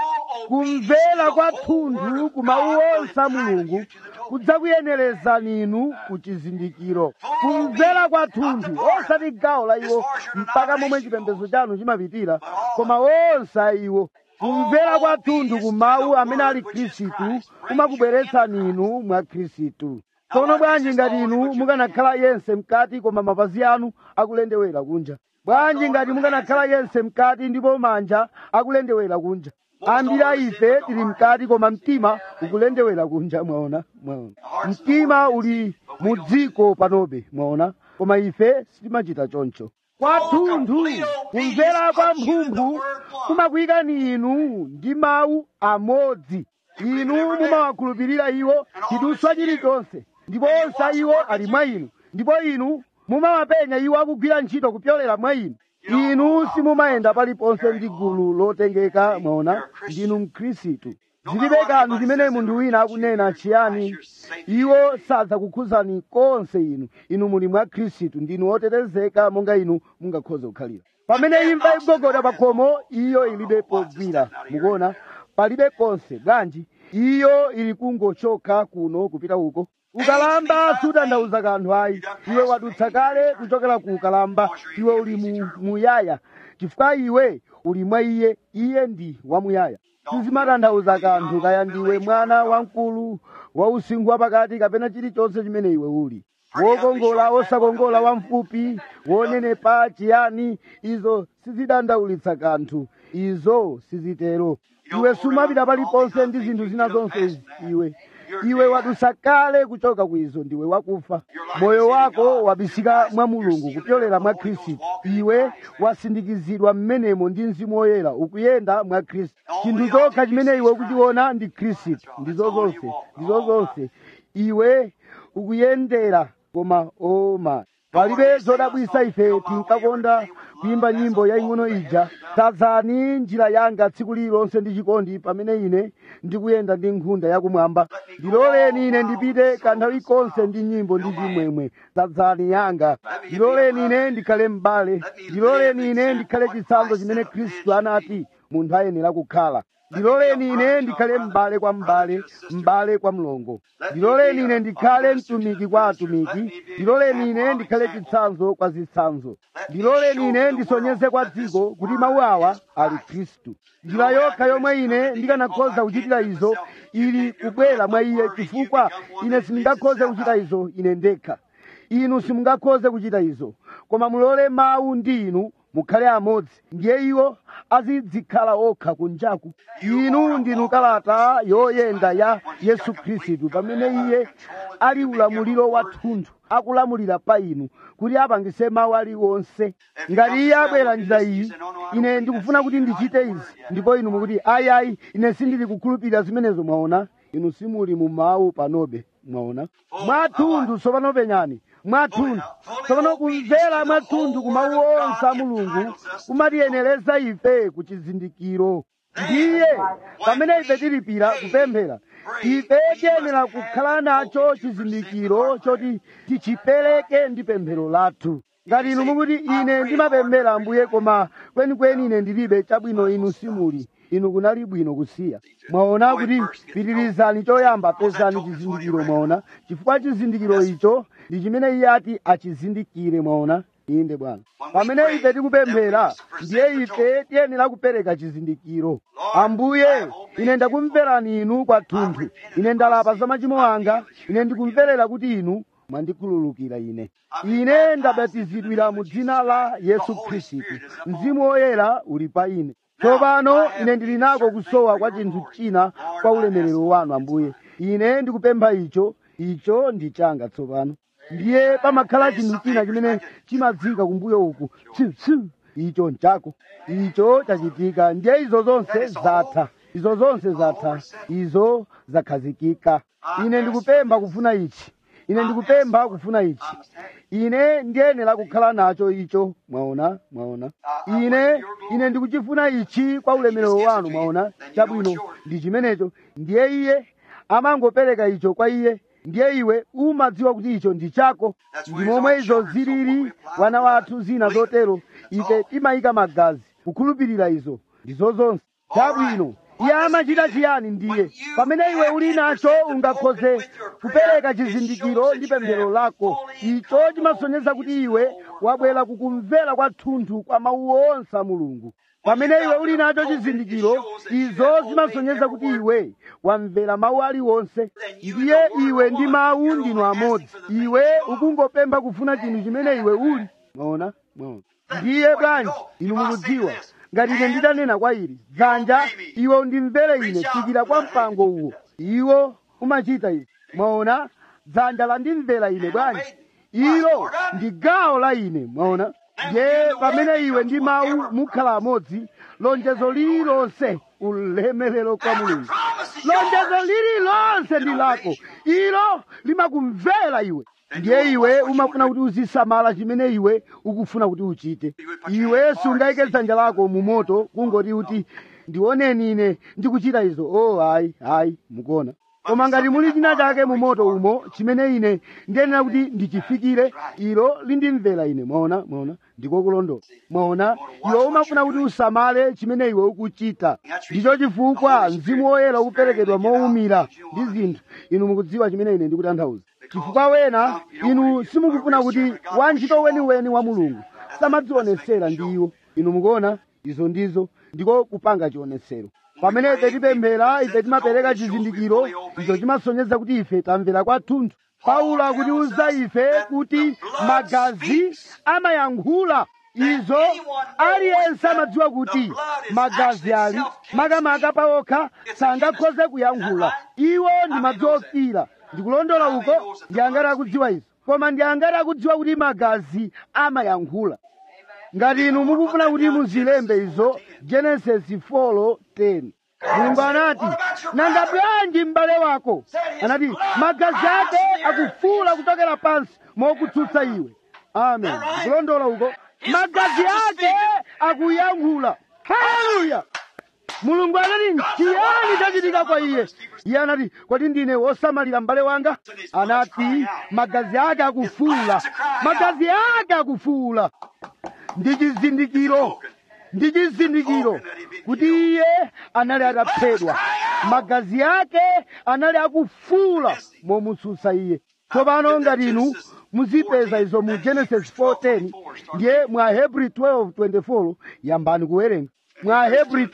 kumvera kwathunthu ku mawu onse a mulungu kudzakuyenerezani inu ku chizindikiro kumvera kwathunthu osati gawo la iwo mpaka momwe chipembedzo chanu chimapitira koma onse a iwo kumvera kwathunthu ku mawu amene ali khristu kumakubweretsani inu mwa khristu tsono bwanji ngati inu mukanakhala yense mkati koma mapazi anu akulendewera kunja bwanji ngati mukanakhala yense mkati ndipo manja akulendewera kunja ambiri a ife tili mkati koma mtima ukulendewera kunja mwaona mwaona mtima uli mu dziko panobe mwaona koma ife sitimachita choncho kwathunthu kumvera kwa mphumphu kumakuyikani inu ndi mawu amodzi inu mumawakhulupirira iwo chiduswa chilichonse ndipo onse a iwo ali mwa inu ndipo inu mumawapenya iwo akugwira ntchito kupyolera mwa inu inu simumayenda paliponse ndi gulu lotengeka mwaona ndinu mkhristu zilibe kanthu zimene munthu wina akunena chiyani iwo sadzakukhuzani konse inu inu muli mwa khristu ndinu otetezeka monga inu mungakhoze kukhalira pamene imva igogoda pa khomo iyo ilibe pogwira mukuona palibe konse bwanji iyo ili kungochoka kuno kupita uko ukalamba sutanthauza kanthu ayi iwe wadutsa kale kuchokera ku ukalamba iwe uli mu muyaya chifukwa iwe uli mwa iye iye ndi wamuyaya sizimatanthauza kanthu kaya ndiwe mwana wamkulu wa usinkhu wapakati kapena chilichonse chimene iwe uli wokongola osakongola wamfupi wonenepa chiyani izo sizidandaulitsa kanthu izo sizitero iwe sumapita paliponse ndi zinthu zina zonse izi iwe iwe wadusa kale kuchoka kwizo ndiwe wakufa moyo wako wabisika mwa mulungu kupyolera mwa khristu iwe wasindikizidwa mmenemo ndi mzimu woyera ukuyenda mwa khristu chinthu chokha chimene iwe ukuchiona ndi khristu ndizo zonse ndizo zonse iwe ukuyendera koma oma palibe zodabwisa ife tinkakonda kuyimba nyimbo yaing'ono ija tadzani njira yanga tsiku lililonse ndi chikondi pamene ine ndikuyenda ndi nkhunda yakumwamba ndiloleni ine ndipite kanthawi konse ndi nyimbo ndi chimwemwe tadzani yanga ndiloleni ine ndikhale m'bale ndiloleni ine ndikhale chitsanzo chimene khristu anati munthu ayenera kukhala ndiloleni ine ndikhale m'bale kwa m'bale m'bale kwa mlongo ndiloleni ine ndikhale mtumiki kwa atumiki ndiloleni ine ndikhale chitsanzo kwa zitsanzo ndiloleni ine ndisonyeze kwa dziko kuti mawu awa ali khristu njira yokha yomwe ine ndikanakhoza kuchitira izo ili kubwera mwa iye chifukwa ine sindingakhoze kuchita izo ine ndekha inu simungakhoze kuchita izo koma mulole mawu ndi inu mukhale amodzi ndiye iwo azidzikhala okha kunjaku inu ndinu kalata yoyenda ya yesu khristu pamene iye ali ulamuliro wathunthu akulamulira pa inu kuti apangise mawu aliwonse ngati iye abwera njira iyi ine ndikufuna kuti ndichite izi ndipo inu mukuti ayi ayi ine sindili kukhulupirira zimenezo mwaona inu simuli mu mawu panobe mwaona mwathunthu tsopano penyani mwathunthu tsopano kumvera mwathunthu ku mawu onse a mulungu kumatiyenereza ife ku chizindikiro ndiye pamene ife tilipira kupemphera ife tiyenera kukhala nacho chizindikiro choti tichipereke ndi pemphero lathu ngati inu mukuti ine ndimapemphera ambuye koma kwenikweni ine ndilibe chabwino inu simuli inu kunali bwino kusiya mwaona kuti pitirizani choyamba pezani chizindikiro mwaona chifukwa chizindikiro icho ndi chimene iye ati achizindikire mwaona inde bwana pamene ife tikupemphera ndiye ife tiyenera kupereka chizindikiro ambuye ine ndakumverani inu kwathunthu ine ndalapa za machimo anga ine ndikumverera kuti inu mwandikhululukira ine ine ndabatizidwira mu dzina la yesu khristu mzimu woyera uli pa ine tsopano ine ndili nako kusowa kwa chinthu china kwa ulemerero wanu ambuye ine ndikupempha icho icho ndi changa tsopano ndiye pamakhala chinthu china chimene chimadzika kumbuyo uku tsu icho nchako icho chachitika ndiye izo zonse zatha izo zonse zatha izo zakhazikika ine ndikupempha kufuna ichi ine ndikupempha kufuna ichi ine ndiyenera kukhala nacho icho mwaona mwaona ine ine ndikuchifuna ichi kwa ulemerero wanu mwaona chabwino ndi chimenecho ndiye iye amangopereka icho kwa iye ndiye iwe umadziwa kuti icho ndi chako ndi momwe izo zilili wana wathu zina zotero ife timayika magazi kukhulupirira izo ndizo zonse chabwino iye amachita chiyani ndiye pamene iwe uli nacho ungakhoze kupereka chizindikiro ndi pemphero lako icho chimasonyeza kuti iwe wabwera kukumvera kwathunthu kwa mawu onse a mulungu pamene iwe uli nacho chizindikiro izo zimasonyeza kuti iwe wamvera mawu aliwonse ndiye iwe ndi mawu ndinu amodzi iwe ukungopempha kufuna chinthu chimene iwe uli mwaona mwaona ndiye bwanji inu mukudziwa ngati ine nditanena kwa ili dzanja iwe undimvere ine fikira kwa mpango uwo iwo umachita izi mwaona dzanja landimvera ine bwanji ilo ndi gawo la ine mwaona ndiye pamene iwe ndi mawu mukhala amodzi lonjezo lililonse ulemerero kwa mulungu lonjezo lililonse ndi lako ilo limakumvera iwe ndiye iwe umafuna kuti uzisamala chimene iwe ukufuna kuti uchite iwe sungayike dzanja lako mu moto kungoti kuti ndioneni ine ndikuchita izo oh ayi ayi mukuona koma ngati muli china chake mu moto umo chimene ine ndiyenera kuti ndichifikire ilo lindimvera ine mwaona mwaona ndikokulondola mwaona iwe umafuna kuti usamale chimene iwe ukuchita ndicho chifukwa mzimu woyera ukuperekedwa mowumira ndi zinthu inu mukudziwa chimene ine ndikutanthauza chifukwa wena inu simukufuna kuti wantchito weniweni wa mulungu samadzionesera ndi iwo inu mukuona izo ndizo ndiko kupanga chionetsero pamene ife tipemphera ife timapereka chizindikiro icho chimasonyeza kuti ife tamvera kwathunthu paulo akutiuza ife kuti magazi amayankhula izo aliyense amadziwa kuti magazi ali makamaka pawokha sangakhoze kuyankhula iwo ndi madzi ofira ndikulondola uko ndi angati akudziwa izo koma ndi angati akudziwa kuti magazi amayankhula ngati inu mukufuna kuti muzilembe izo genesis 4:10 mulungu anati nanga bwanji m'bale wako anati magazi ake akufuula kuchokera pansi mokutsutsa iwe amen ndikulondola uko magazi ake akuyankhula haleluya mulungu anati nchiyani chachitika kwa iye iye anati kodi ndine wosamalira m'bale wanga anati magazi ake akufuula magazi ake akufuula ndi chizindikiro ndi chizindikiro kuti iye anali ataphedwa magazi ake anali akufuula momutsutsa iye tsopano ngati inu muzipeza izo mu genesis 4:10 ndiye mwa hebrew 12:24 yambani kuwerenga mwa hebrew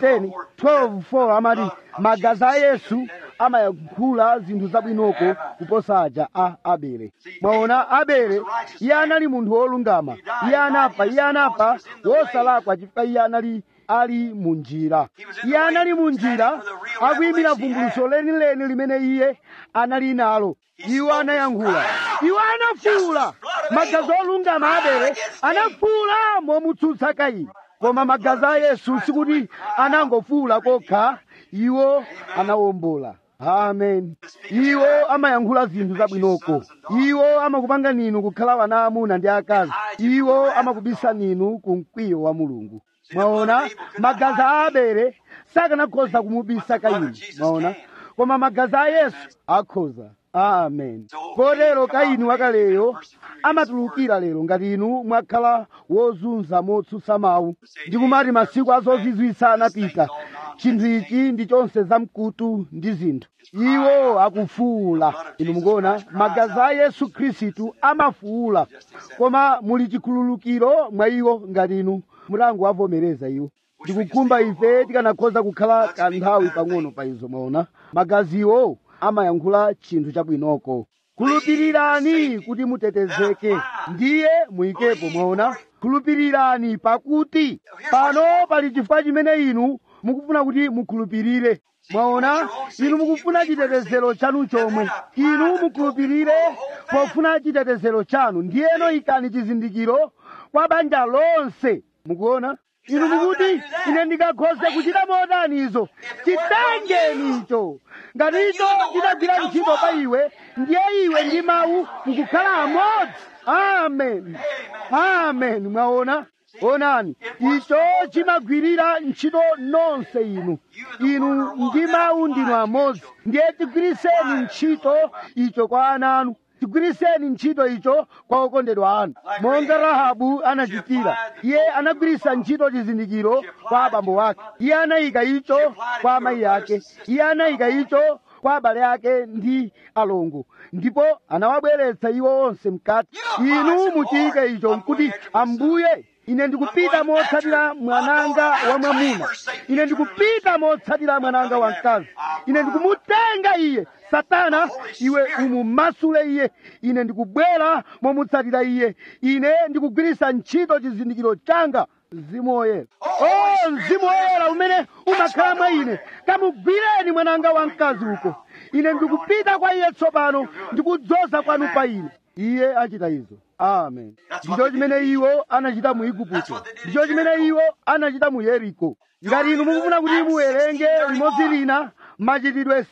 10:12:4 amati magazi a yesu amayankhula zinthu zabwinoko kuposa aja a abele mwaona abele iye anali munthu wolungama iye anafa iye anafa wosalakwa chifukwa iye anali ali mu njira iye anali mu njira akuyimira vumbuluso lenileni limene iye anali nalo iwo anayankhula iwo anafuula magazi olungama abele anafuula momutsutsa kaini koma magazi a yesu sikuti anangofuula kokha iwo anawombola amen iwo amayankhula zinthu zabwinoko iwo amakupanga ninu kukhala wana amuna ndi akazi iwo amakubisa ninu ku mkwiyo wa mulungu mwaona magazi a abele sakanakhoza kumubisa kaini mwaona koma magazi a yesu akhoza amen kotero kaini wakaleyo amatulukira lero ngati inu mwakhala wozunza motsutsa mawu ndikumati masiku azozizwitsa anapita chinthu ichi ndi chonse zamkutu ndi zinthu iwo akufuula inu mukuona magazi a yesu khristu amafuula koma muli chikhululukiro mwa iwo ngati inu mutangoavomereza iwo ndikukhumba ife tikanakhoza kukhala kanthawi pang'ono pa izo mwaona magaziwo amayankhula chinthu chabwinoko khulupirirani kuti mutetezeke ndiye muyikepo mwaona khulupirirani pakuti pano pali chifukwa chimene inu mukufuna kuti mukhulupirire mwaona inu mukufuna chitetezero chanu chomwe inu mukhulupirire pofuna chitetezero chanu ndiyeno ikani chizindikiro kwa banja lonse mukuona inu mukuti ine ndingakhoze kuchita motani izo chitengeni icho ngati icho chitagwira ntchito pa iwe ndiye iwe ndi mawu mukukhala amodzi amen amen mwaona onani icho chimagwirira ntchito nonse inu inu ndi mawu ndinu amodzi ndiye tigwiriseni ntchito icho kwa ana anu tigwiriseni ntchito icho kwa okondedwa anu monga rahabu anachitira iye anagwirisa ntchito chizindikiro kwa abambo ake iye anayika icho kwa amayi ake iye anayika icho kwa abale ake ndi alongo ndipo anawabweretsa iwo onse mkati inu muchiyike icho nkuti ambuye ine ndikupita motsatira mwananga wa mwamuna ine ndikupita motsatira mwananga wa mkazi ine ndikumutenga iye satana iwe umumasule iye ine ndikubwera momutsatira iye ine ndikugwirisa ntchito chizindikiro changa mzimu woyera o mzimu woyera umene umakhala mwa ine kamugwireni mwananga wa mkazi uko ine ndikupita kwa iye tsopano ndikudzoza kwanu pa ine iye achita izo amen ndicho chimene iwo anachita mu igupto ndicho chimene iwo anachita mu yeriko ngati inu mukufuna kuti muwerenge limodzi lina machitidwe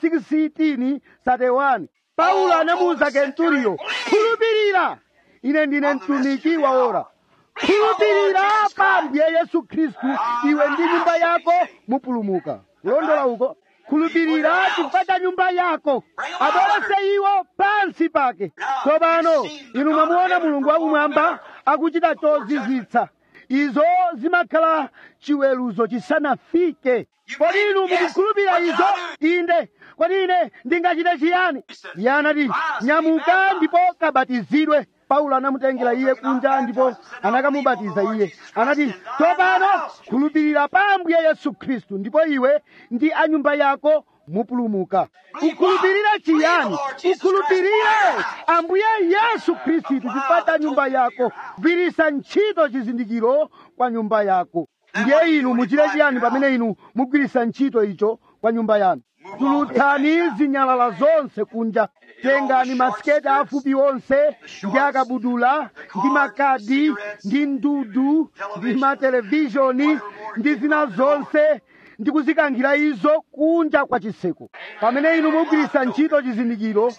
16 31 paulo anamuwuza kenturiyo khulupirira ine ndine mtumiki wa ora khulupirira pa ambuye yesu khristu iwe ndi nyumba yako mupulumuka kulondola uko khulupirira chifukwa cha nyumba yako abwerese iwo pansi pake tsopano inu mwamuona mulungu wakumwamba akuchita chozizwitsa izo zimakhala chiweruzo chisanafike kodi inu mukukhulupirira izo inde kodi ine ndingachite chiyani iye anati nyamuka ndipo kabatizidwe paulo anamutengera iye kunja ndipo anakamubatiza iye anati tsopano khulupirira pa ambuye yesu khristu ndipo iwe ndi anyumba yako mupulumuka ukhulupirire chiyani ukhulupirire ambuye yesu khristu chifukwa cha nyumba yako gwiritsa ntchito chizindikiro kwa nyumba yako ndiye inu muchite chiyani pamene inu mugwiritsa ntchito icho kwa nyumba yanu tulutsani zinyalala zonse kunja tengani masiketi afupi onse ndi akabudula ndi makadi ndi ndudu ndi matelevishoni ndi zina zonse ndi kuzikankhira izo kunja kwa chiseko pamene inu mugwiritsa ntchito chizindikiro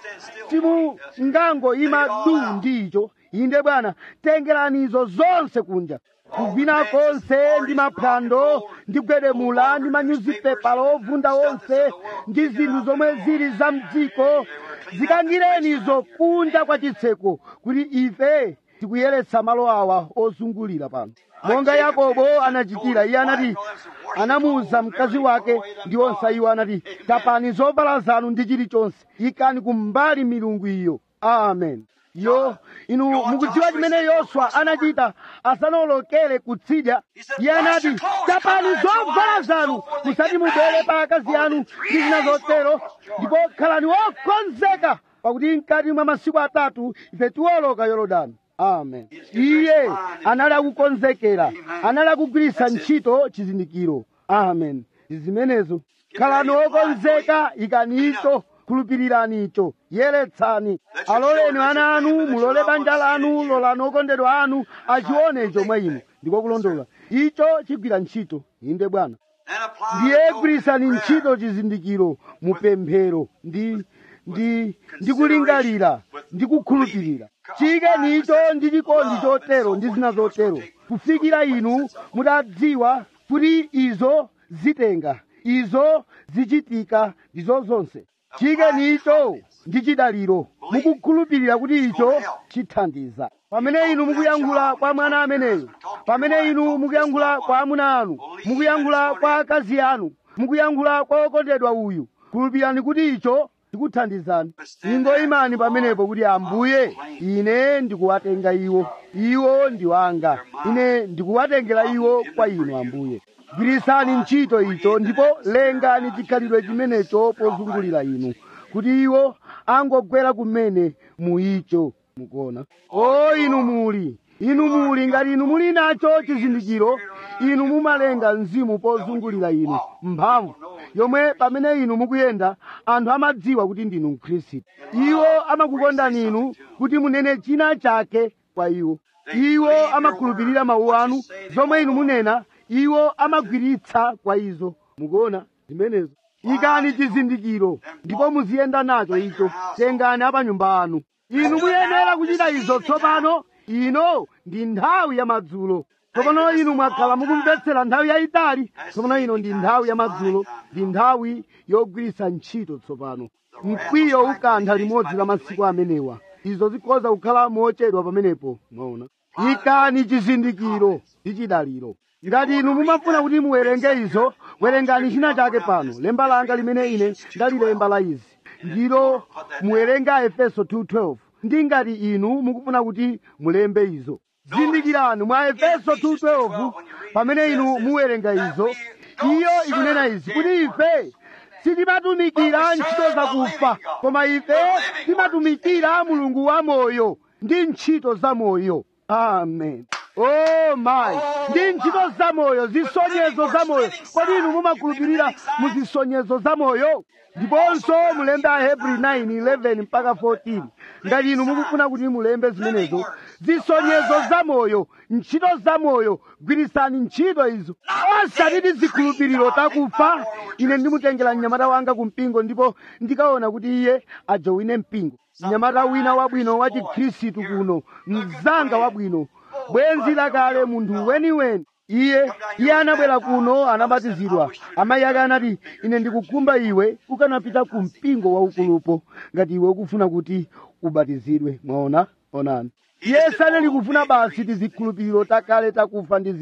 simungangoyima du ndi icho inde bwana tengerani izo zonse kunja kuvina konse ndi maphwando ndi gwedemula ndi manyuzipepala ovunda onse ndi zinthu zomwe zili za mdziko zikankhireni izo kunja kwa chitseko kuti ife tikuyeretsa malo awa ozungulira pano monga yakobo anachitira iye anati anamuwuza mkazi wake ndi onse iwo anati tapani zovala zanu ndi chilichonse ikani kumbali milungu iyo amen yo inu mukudziwa chimene yoswa anachita asanawolokere kutsidya iye anati tapani zovala zanu musati mubwere pa akazi anu ndi zina zotero ndipo khalani wokonzeka pakuti mkati mwa masiku atatu ife tiwoloka yorodani amen iye anali akukonzekera anali akugwiritsa ntchito chizindikiro amen ndi zimenezo khalani wokonzeka ikanicho khulupirirani icho yeretsani aloleni ana anu mulole banja lanu lolani okondedwa anu achione icho mwa inu ndiko kulondola icho chigwira ntchito inde bwana And apply ndiye the gwirisani prayer. ntchito chizindikiro mupemphero ndi ndi ndi kulingalira ndi kukhulupirira chiyikeni icho ndi chikondi chotero ndi zina zotero kufikira inu mutadziwa kuti izo zitenga izo zichitika ndizo zonse chiyikeni icho ndi chidaliro mukukhulupirira kuti icho chithandiza pamene inu mukuyankhula kwa mwana ameneyo pamene inu mukuyankhula kwa amuna anu mukuyankhula kwa akazi anu mukuyankhula kwa okondedwa uyu khulupirani kuti icho chikuthandizani ingoyimani pamenepo kuti ambuye ine ndikuwatenga iwo iwo ndi wanga ine ndikuwatengera iwo kwa inu ambuye gwirisani ntchito icho ndipo lengani chikhalidwe chimenecho pozungulira inu kuti iwo angogwera kumene muicho mukuona o inu muli inu muli ngati inu muli nacho chizindikiro inu mumalenga mzimu pozungulira inu mphamvu yomwe pamene inu mukuyenda anthu amadziwa kuti ndinu mkhristu iwo amakukondani inu kuti munene china chake kwa iwo iwo amakhulupirira mawu anu zomwe inu munena iwo amagwiritsa kwa izo mukuona zimenezo ikani chizindikiro ndipo muziyenda nacho icho tengani apa nyumba anu inu muyenera kuchita izo tsopano ino ndi nthawi ya madzulo tsopano inu mwakhala mukumvetsera nthawi yayitali tsopano ino ndi nthawi ya madzulo ndi nthawi yogwiritsa ntchito tsopano mkwiyo ukantha limodzi la masiku amenewa izo zikhoza kukhala mochedwa pamenepo mwaona ikani chizindikiro ndi chidaliro ngati inu mumafuna kuti muwerenge izo werengani china chake pano lemba langa limene ine ndalilemba la izi ndilo muwerenga efeso 2:12 ndi ngati inu mukufuna kuti mulembe izo zindikirani mwa efeso 2:12 pamene inu muwerenga izo iyo ikunena izi kuti ife sitimatumikira ntchito zakufa koma ife timatumikira mulungu wa moyo ndi ntchito za moyo amen oh my ndi ntchito za moyo zisonyezo za moyo kodi inu mumakhulupirira mu zisonyezo za moyo ndiponso mulembe ahebri 9:11 mpaka 14 ngati inu mukufuna kuti mulembe zimenezo zisonyezo za moyo ntchito za moyo gwirisani ntchito izo osati zikhulupiriro takufa ine ndimutengera mnyamata wanga ku mpingo ndipo ndikaona kuti iye ajowine mpingo mnyamata wina wabwino wa chikhristu kuno mzanga wabwino bwenzi lakale munthu weniweni iye iye anabwera kuno anabatizidwa amayi ake anati ine ndikukhumba iwe ukanapita ku mpingo waukulupo ngati iwe ukufuna kuti ubatizidwe mwaona onani iye sanali kufuna basi tizikhulupiriro takale takufa ndi zinthu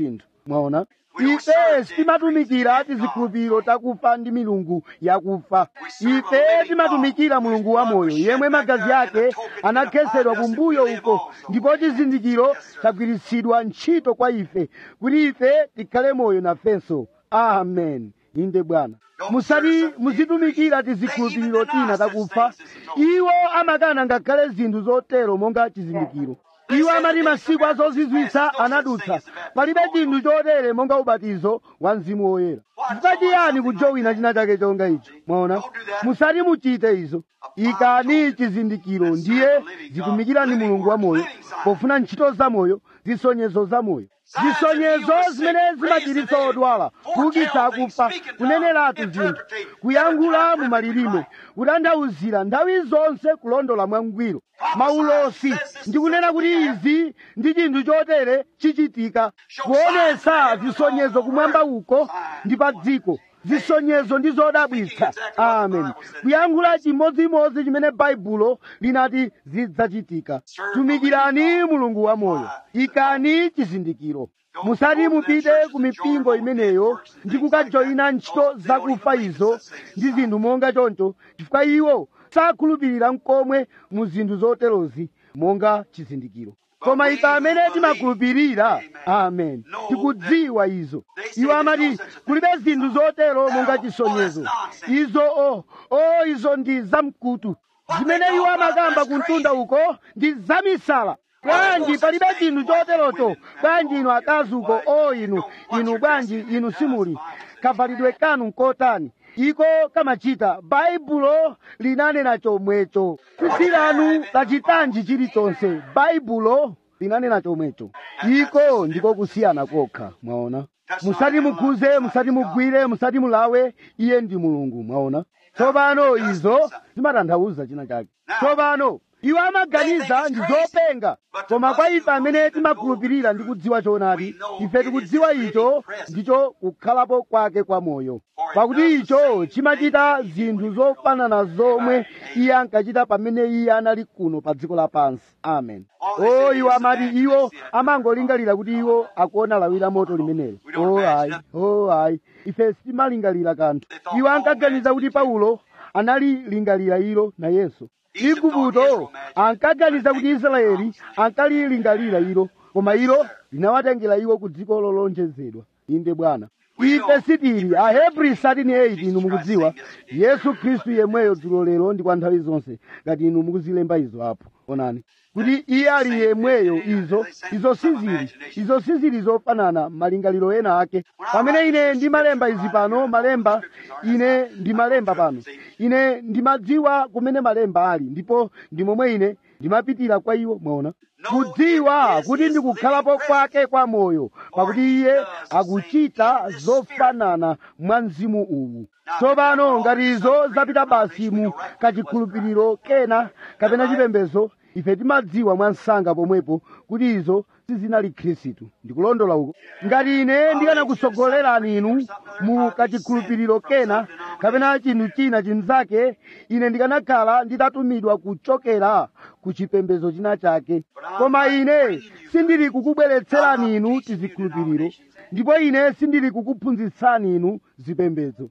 mwaona ife timatumikira tizikhulupiriro takufa ndi milungu yakufa ife timatumikira mulungu wamoyo yemwe magazi ake anakhetsedwa kumbuyo uko ndipo chizindikiro chagwiritsidwa ntchito kwa ife kuti ife tikhale moyo nafenso amen inde bwana musati muzitumikira tizikhulupiriro tina takufa iwo amakana ngakhale zinthu zotero monga chizindikiro iwo amati masiku azozizwitsa anadutsa palibe chinthu chotere monga ubatizo wa mzimu woyera chifukwa chiyani kujowina china chake chonga icho mwaona musati muchite izo ikani chizindikiro ndiye zitumikirani mulungu wamoyo pofuna ntchito zamoyo zisonyezo zamoyo zisonyezo zimene zimachiritsa odwala kuukitsa akufa kuneneratu zinthu kuyankhula mu malilime kutanthauzira nthawi zonse kulondola mwangwiro maulosi ndikunena kuti izi ndi chinthu chotere chichitika kuonesa zisonyezo kumwamba uko ndi pa dziko zisonyezo ndi zodabwitsa amen kuyankhula chimodzimodzi chimene baibulo linati zidzachitika tumikirani mulungu wamoyo ikani chizindikiro musati mupite ku mipingo imeneyo ndi kukajoyina ntchito zakufa izo ndi zinthu monga choncho chifukwa iwo sakhulupirira mkomwe mu zinthu zoterozi monga chizindikiro koma ife amene timakhulupirira amen tikudziwa izo iwo amati kulibe zinthu zotero monga chisonyezo izo o o izo ndi zamkutu zimene iwo amakamba kumtunda uko ndi zamisala bwanji palibe chinthu choterocho bwanji inu akazi uko o inu inu bwanji inu simuli kavalidwe kanu nkotani iko kamachita baibulo linanena chomwecho tsitsi lanu lachitanji chilichonse baibulo linanena chomwecho iko ndiko kusiyana kokha mwaona musati mukhuze musati mugwire musati mulawe iye ndi mulungu mwaona tsopano izo zimatanthauza china chake tsopano iwo amaganiza ndi zopenga koma kwa ife amene timakhulupirira ndi kudziwa choonadi ife tikudziwa icho ndicho kukhalapo kwake kwa moyo pakuti icho chimachita zinthu zofanana zomwe iye ankachita pamene iye anali kuno pa dziko lapansi amen o iwo amati iwo amangolingalira kuti iwo akuona lawi la moto limenelo o ayi o ayi ife sitimalingalira kanthu iwo ankaganiza kuti paulo analilingalira ilo nayenso igupto ankaganiza kuti israeli ankalilingalira ilo koma ilo linawatengera iwo ku dziko lolonjezedwa inde bwana ife sitili ahebri 13:8 inu mukudziwa yesu khristu yemweyo dzulo lero ndi kwa nthawi zonse ngati inu mukuzilemba izo apo onani kuti iye ali yemweyo izo izo sizili izo sizili zofanana malingaliro ena ake pamene ine ndimalemba izi pano malemba ine ndimalemba pano ine ndimadziwa kumene malemba ali ndipo ndi momwe ine ndimapitira kwa iwo mwaona kudziwa kuti ndikukhalapo kwake kwa moyo pakuti iye akuchita zofanana mwa mzimu uwu tsopano ngati izo zapita basi mu kachikhulupiriro kena kapena chipembedzo ife timadziwa mwa msanga pomwepo kuti izo sizinali khristu ndikulondola uko ngati ine ndikanakusogolerani inu mu kachikhulupiriro kena kapena chinthu china chinzake ine ndikanakhala nditatumidwa kuchokera ku chipembedzo china chake koma ine sindili kukubweretserani inu tizikhulupiriro ndipo ine sindili kukuphunzitsani inu zipembedzo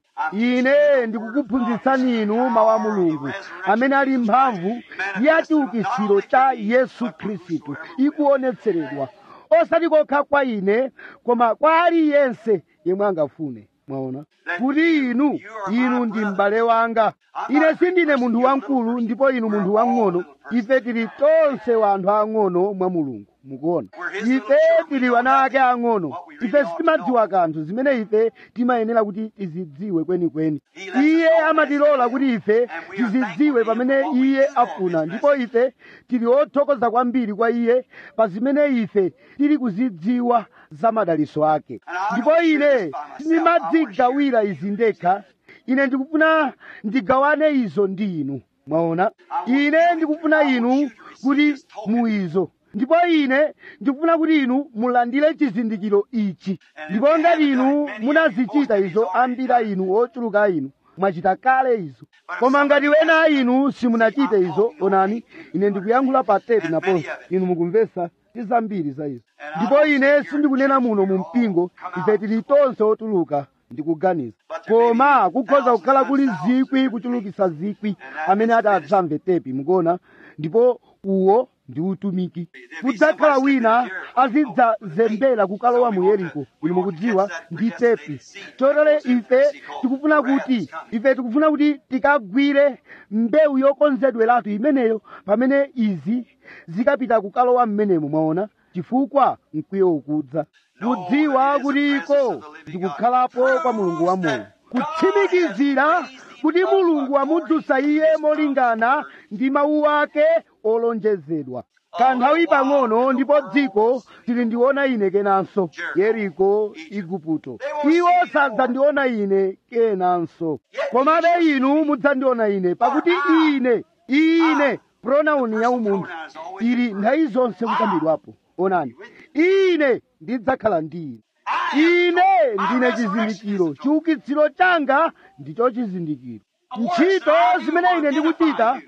ine ndikukuphunzitsani inu mawu a mulungu amene ali mphamvu ya chiukitsiro cha yesu khristu ikuonetseredwa osati kokha kwa ine koma kwa aliyense yemwe angafune mwaona kuti inu inu ndi m'bale wanga ine sindine munthu wamkulu ndipo inu munthu wang'ono ife tili tonse wanthu ang'ono mwa mulungu mukuona ife tili wana ake ang'ono ife sitimadziwa kanthu zimene ife timayenera kuti tizidziwe kwenikweni iye amatilola kuti ife tizidziwe pamene iye afuna ndipo ife tili othokoza kwambiri kwa iye pa zimene ife tili kuzidziwa za madaliso ake ndipo ine sindimadzigawira izi ndekha ine ndikufuna ndigawane izo ndi inu mwaona ine ndikufuna inu kuti muizo ndipo ine ndikufuna kuti inu mulandire chizindikiro ichi ndipo ngati inu munazichita izo ambiri a inu ochuluka inu mwachita kale izo koma ngati wena inu simunachite izo onani ine ndikuyankhula pa tepi naponso inu mukumvesa ndi zambiri za izo ndipo ine sindikunena muno mu mpingo ife tili tonse otuluka ndikuganiza koma kukhoza kukhala kuli zikwi kuchulukisa zikwi amene ati adzamve tepi mukuona ndipo uwo ndi utumiki kudzakhala wina azidzazembera kukalowa mu yeriko inu mukudziwa ndi tepi chotero ife tikufuna kuti ife tikufuna kuti tikagwire mbewu yokonzedweratu imeneyo pamene izi zikapita kukalowa mmenemo mwaona chifukwa mkwiyo ukudza kudziwa kuti iko ndikukhalapo kwa mulungu wamoyo kutsimikizira kuti mulungu amudzutsa iye molingana ndi mawu ake olonjezedwa kanthawi pang'ono ndipo dziko tilindiona ine kenanso yeriko igupto iwo sadzandiona ine kenanso komabe inu mudzandiona ine pakuti ine ine pronauni ya umunthu ili nthawi zonse kukambidwapo onani ine ndidzakhala ndi ine ine ndine chizindikiro chiukitsiro changa ndicho chizindikiro ntchito zimene ine ndikuchita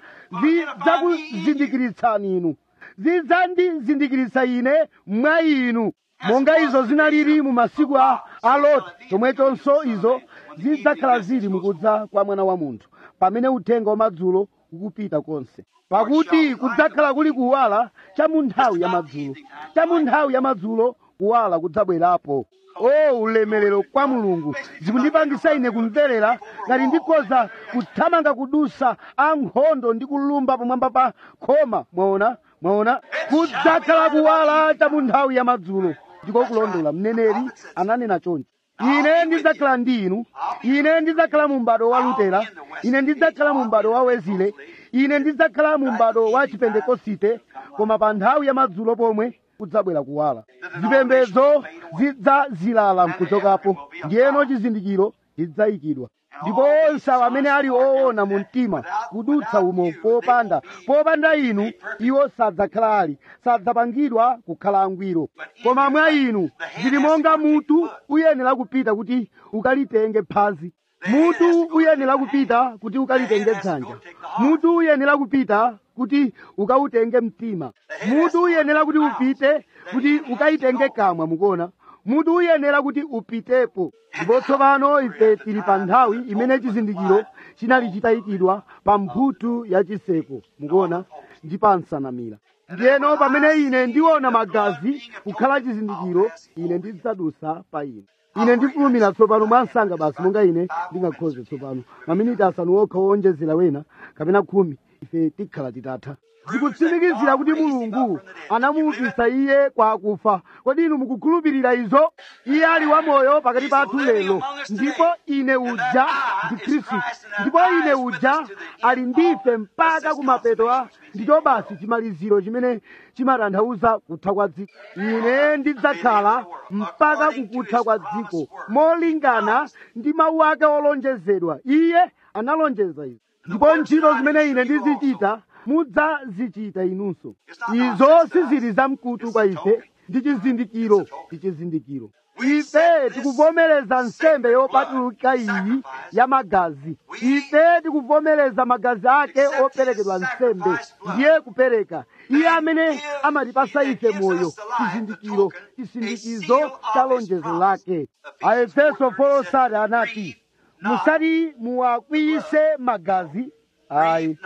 zidzakuzindikiritsani inu zidzandizindikiritsa ine mwa inu monga izo zinalili mu masiku a a loti chomwechonso izo zidzakhala zili mukudza kwa mwana wa munthu pamene uthenga wamadzulo ukupita konse pakuti kudzakhala kuli kuwala cha mu nthawi ya madzulo cha mu nthawi ya madzulo kuwala kudzabwerapo o ulemerero kwa mulungu zikundipangisa ine kumverera ngati ndikhoza kuthamanga kudusa ankhondo ndi kulumba pamwamba pa khoma mwaona mwaona kudzakhala kuwala cha mu nthawi ya madzulo ndiko kulondola mneneri ananena chonchi ine ndidzakhala ndi inu ine ndidzakhala mu m'bado wa lutera ine ndidzakhala mu m'bado wa wezile ine ndidzakhala mu m'bado wa chipentekosite koma pa nthawi ya madzulo pomwe kudzabwera kuwala zipembedzo zidzazilala nkuchokapo ndiyeno chizindikiro chidzayikidwa ndipo onse awo amene ali oona mu mtima kudutsa umo popanda popanda inu iwo sadzakhala ali sadzapangidwa kukhala angwiro koma mwa inu zili monga mutu uyenera kupita kuti ukalitenge phazi mutu uyenera kupita kuti ukalitenge dzanja mutu uyenera kupita kuti ukawutenge mtima mutu uyenera kuti upite kuti ukayitenge kamwa mukuona mutu uyenera kuti upitepo ndipo tsopano ife tili pa nthawi imene chizindikiro chinali chitayikidwa pa mphuthu ya chiseko mukuona ndi pa nsanamira ndiyeno pamene ine ndiona magazi kukhala chizindikiro ine ndidzadusa pa ine ine ndifulumira tsopano mwansanga basi monga ine ndingakhoze tsopano maminiti asanu okha owonjezera wena kapena khumi ife tikhala titatha zikutsimikizira kuti mulungu anamuukitsa iye kwa akufa kodi inu mukukhulupirira izo iye ali wamoyo pakati pathu lero ndipo ine uja ndi khristu ndipo ine uja ali ndife mpaka kumapeto a ndicho basi chimaliziro chimene chimatanthauza kutha kwa dziko ine ndidzakhala mpaka kukutha kwa dziko molingana ndi mawu ake olonjezedwa iye analonjeza izo ndipo ntchito zimene ine ndizichita mudzazichita inunso izo sizili zamkutu kwa ife ndi chizindikiro ndi chizindikiro ife tikuvomereza nsembe yopatulika iyi ya magazi ife tikuvomereza magazi ake operekedwa nsembe ndiye kupereka iye amene amatipasa ife moyo chizindikiro chisindikizo cha lonjezo lake aefeso folosati anati musati muwakwiyise magazi ayi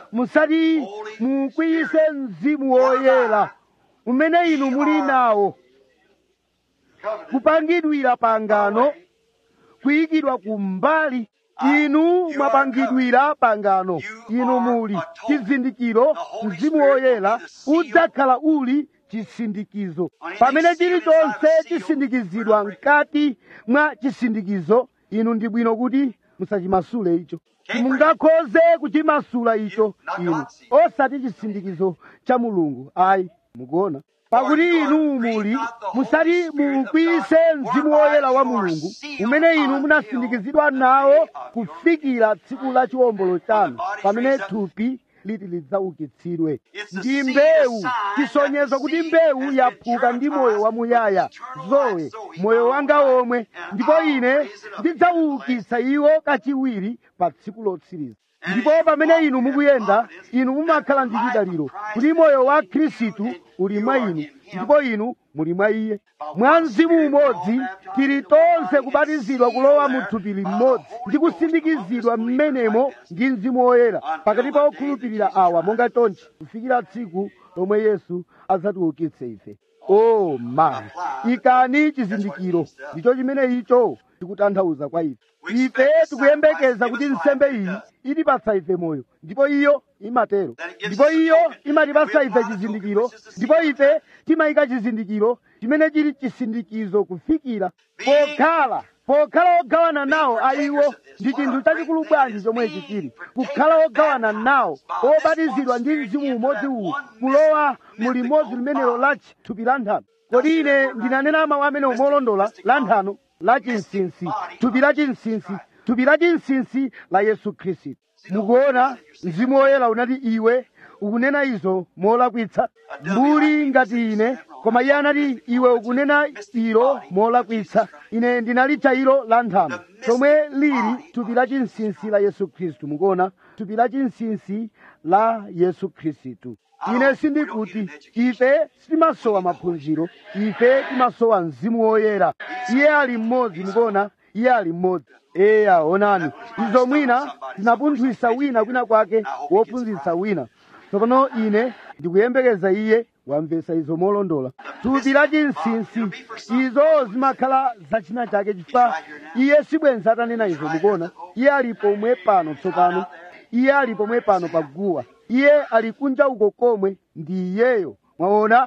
musati mukwiyise mzimu woyera umene inu muli nawo kupangidwira pangano kuyikidwa kumbali inu mwapangidwira pangano inu muli chizindikiro mzimu woyera udzakhala uli chisindikizo pamene chilichonse chisindikizidwa mkati mwa chisindikizo inu ndi bwino kuti musachimasule icho simungakhoze kuchimasula icho inu osati chisindikizo cha mulungu ayi mukuona pakuti inu muli musati mukwiyise mzimu woyera wa mulungu umene inu munasindikizidwa nawo kufikira tsiku la chiwombolo chanu pamene thupi liti lidzaukitsidwe ndi mbewu chisonyezo kuti mbewu yaphuka ndi moyo wamuyaya zowe moyo wanga omwe ndipo ine ndidzawukitsa iwo kachiwiri pa tsiku lotsiriza ndipo pamene inu mukuyenda inu mumakhala ndi chidaliro kuti moyo wa khristu uli mwa inu ndipo inu muli mwa iye mwa mzimu umodzi tili tonse kubatizidwa kulowa mu thupi limodzi ndi kusindikizidwa m'menemo ndi mzimu woyera pakati pa okhulupirira awa monga chonchi kufikira tsiku lomwe yesu adzatiukitse ife o mayi ikani chizindikiro ndicho chimene icho chikutanthauza kwa ife ife tikuyembekeza kuti nsembe iyi itipatsa ife moyo ndipo iyo imatero ndipo iyo imatipatsa ife chizindikiro ndipo ife timayika chizindikiro chimene chili chisindikizo kufikira pokhala pokhala ogawana nawo aiwo ndi chinthu chachikulu bwanji chomwechi chili kukhala ogawana nawo obatizidwa ndi mzimu umodzi uwu kulowa mu limodzi limenelo la thupi la nthano kodi ine ndinanena mawu amene omolondola la nthano la chinsinsi thupi la chinsinsi thupi la chinsinsi la yesu khristu mukuona mzimu woyera unati iwe ukunena izo molakwitsa mbuli ngati ine koma iye anati iwe ukunena ilo molakwitsa ine ndinalitcha ilo la nthano lomwe lili thupi la chinsinsi la yesu khristu mukuona thupi la chinsinsi la yesu khristu ine sindikuti ife sitimasowa maphunziro ife timasowa mzimu woyera iye ali mmodzi mukuona iye ali mmodzi eya onani izo mwina tinapunthwisa wina kwina kwake wophunzitsa wina tsopano ine ndikuyembekeza iye wamvetsa izo molondola thupi la chinsinsi izo zimakhala zachina chake chifukwa iye sibwenzi atanena izo mukuona iye ali pomwe pano tsopano iye ali pomwe pano paguwa iye ali kunja uko komwe ndi iyeyo mwaona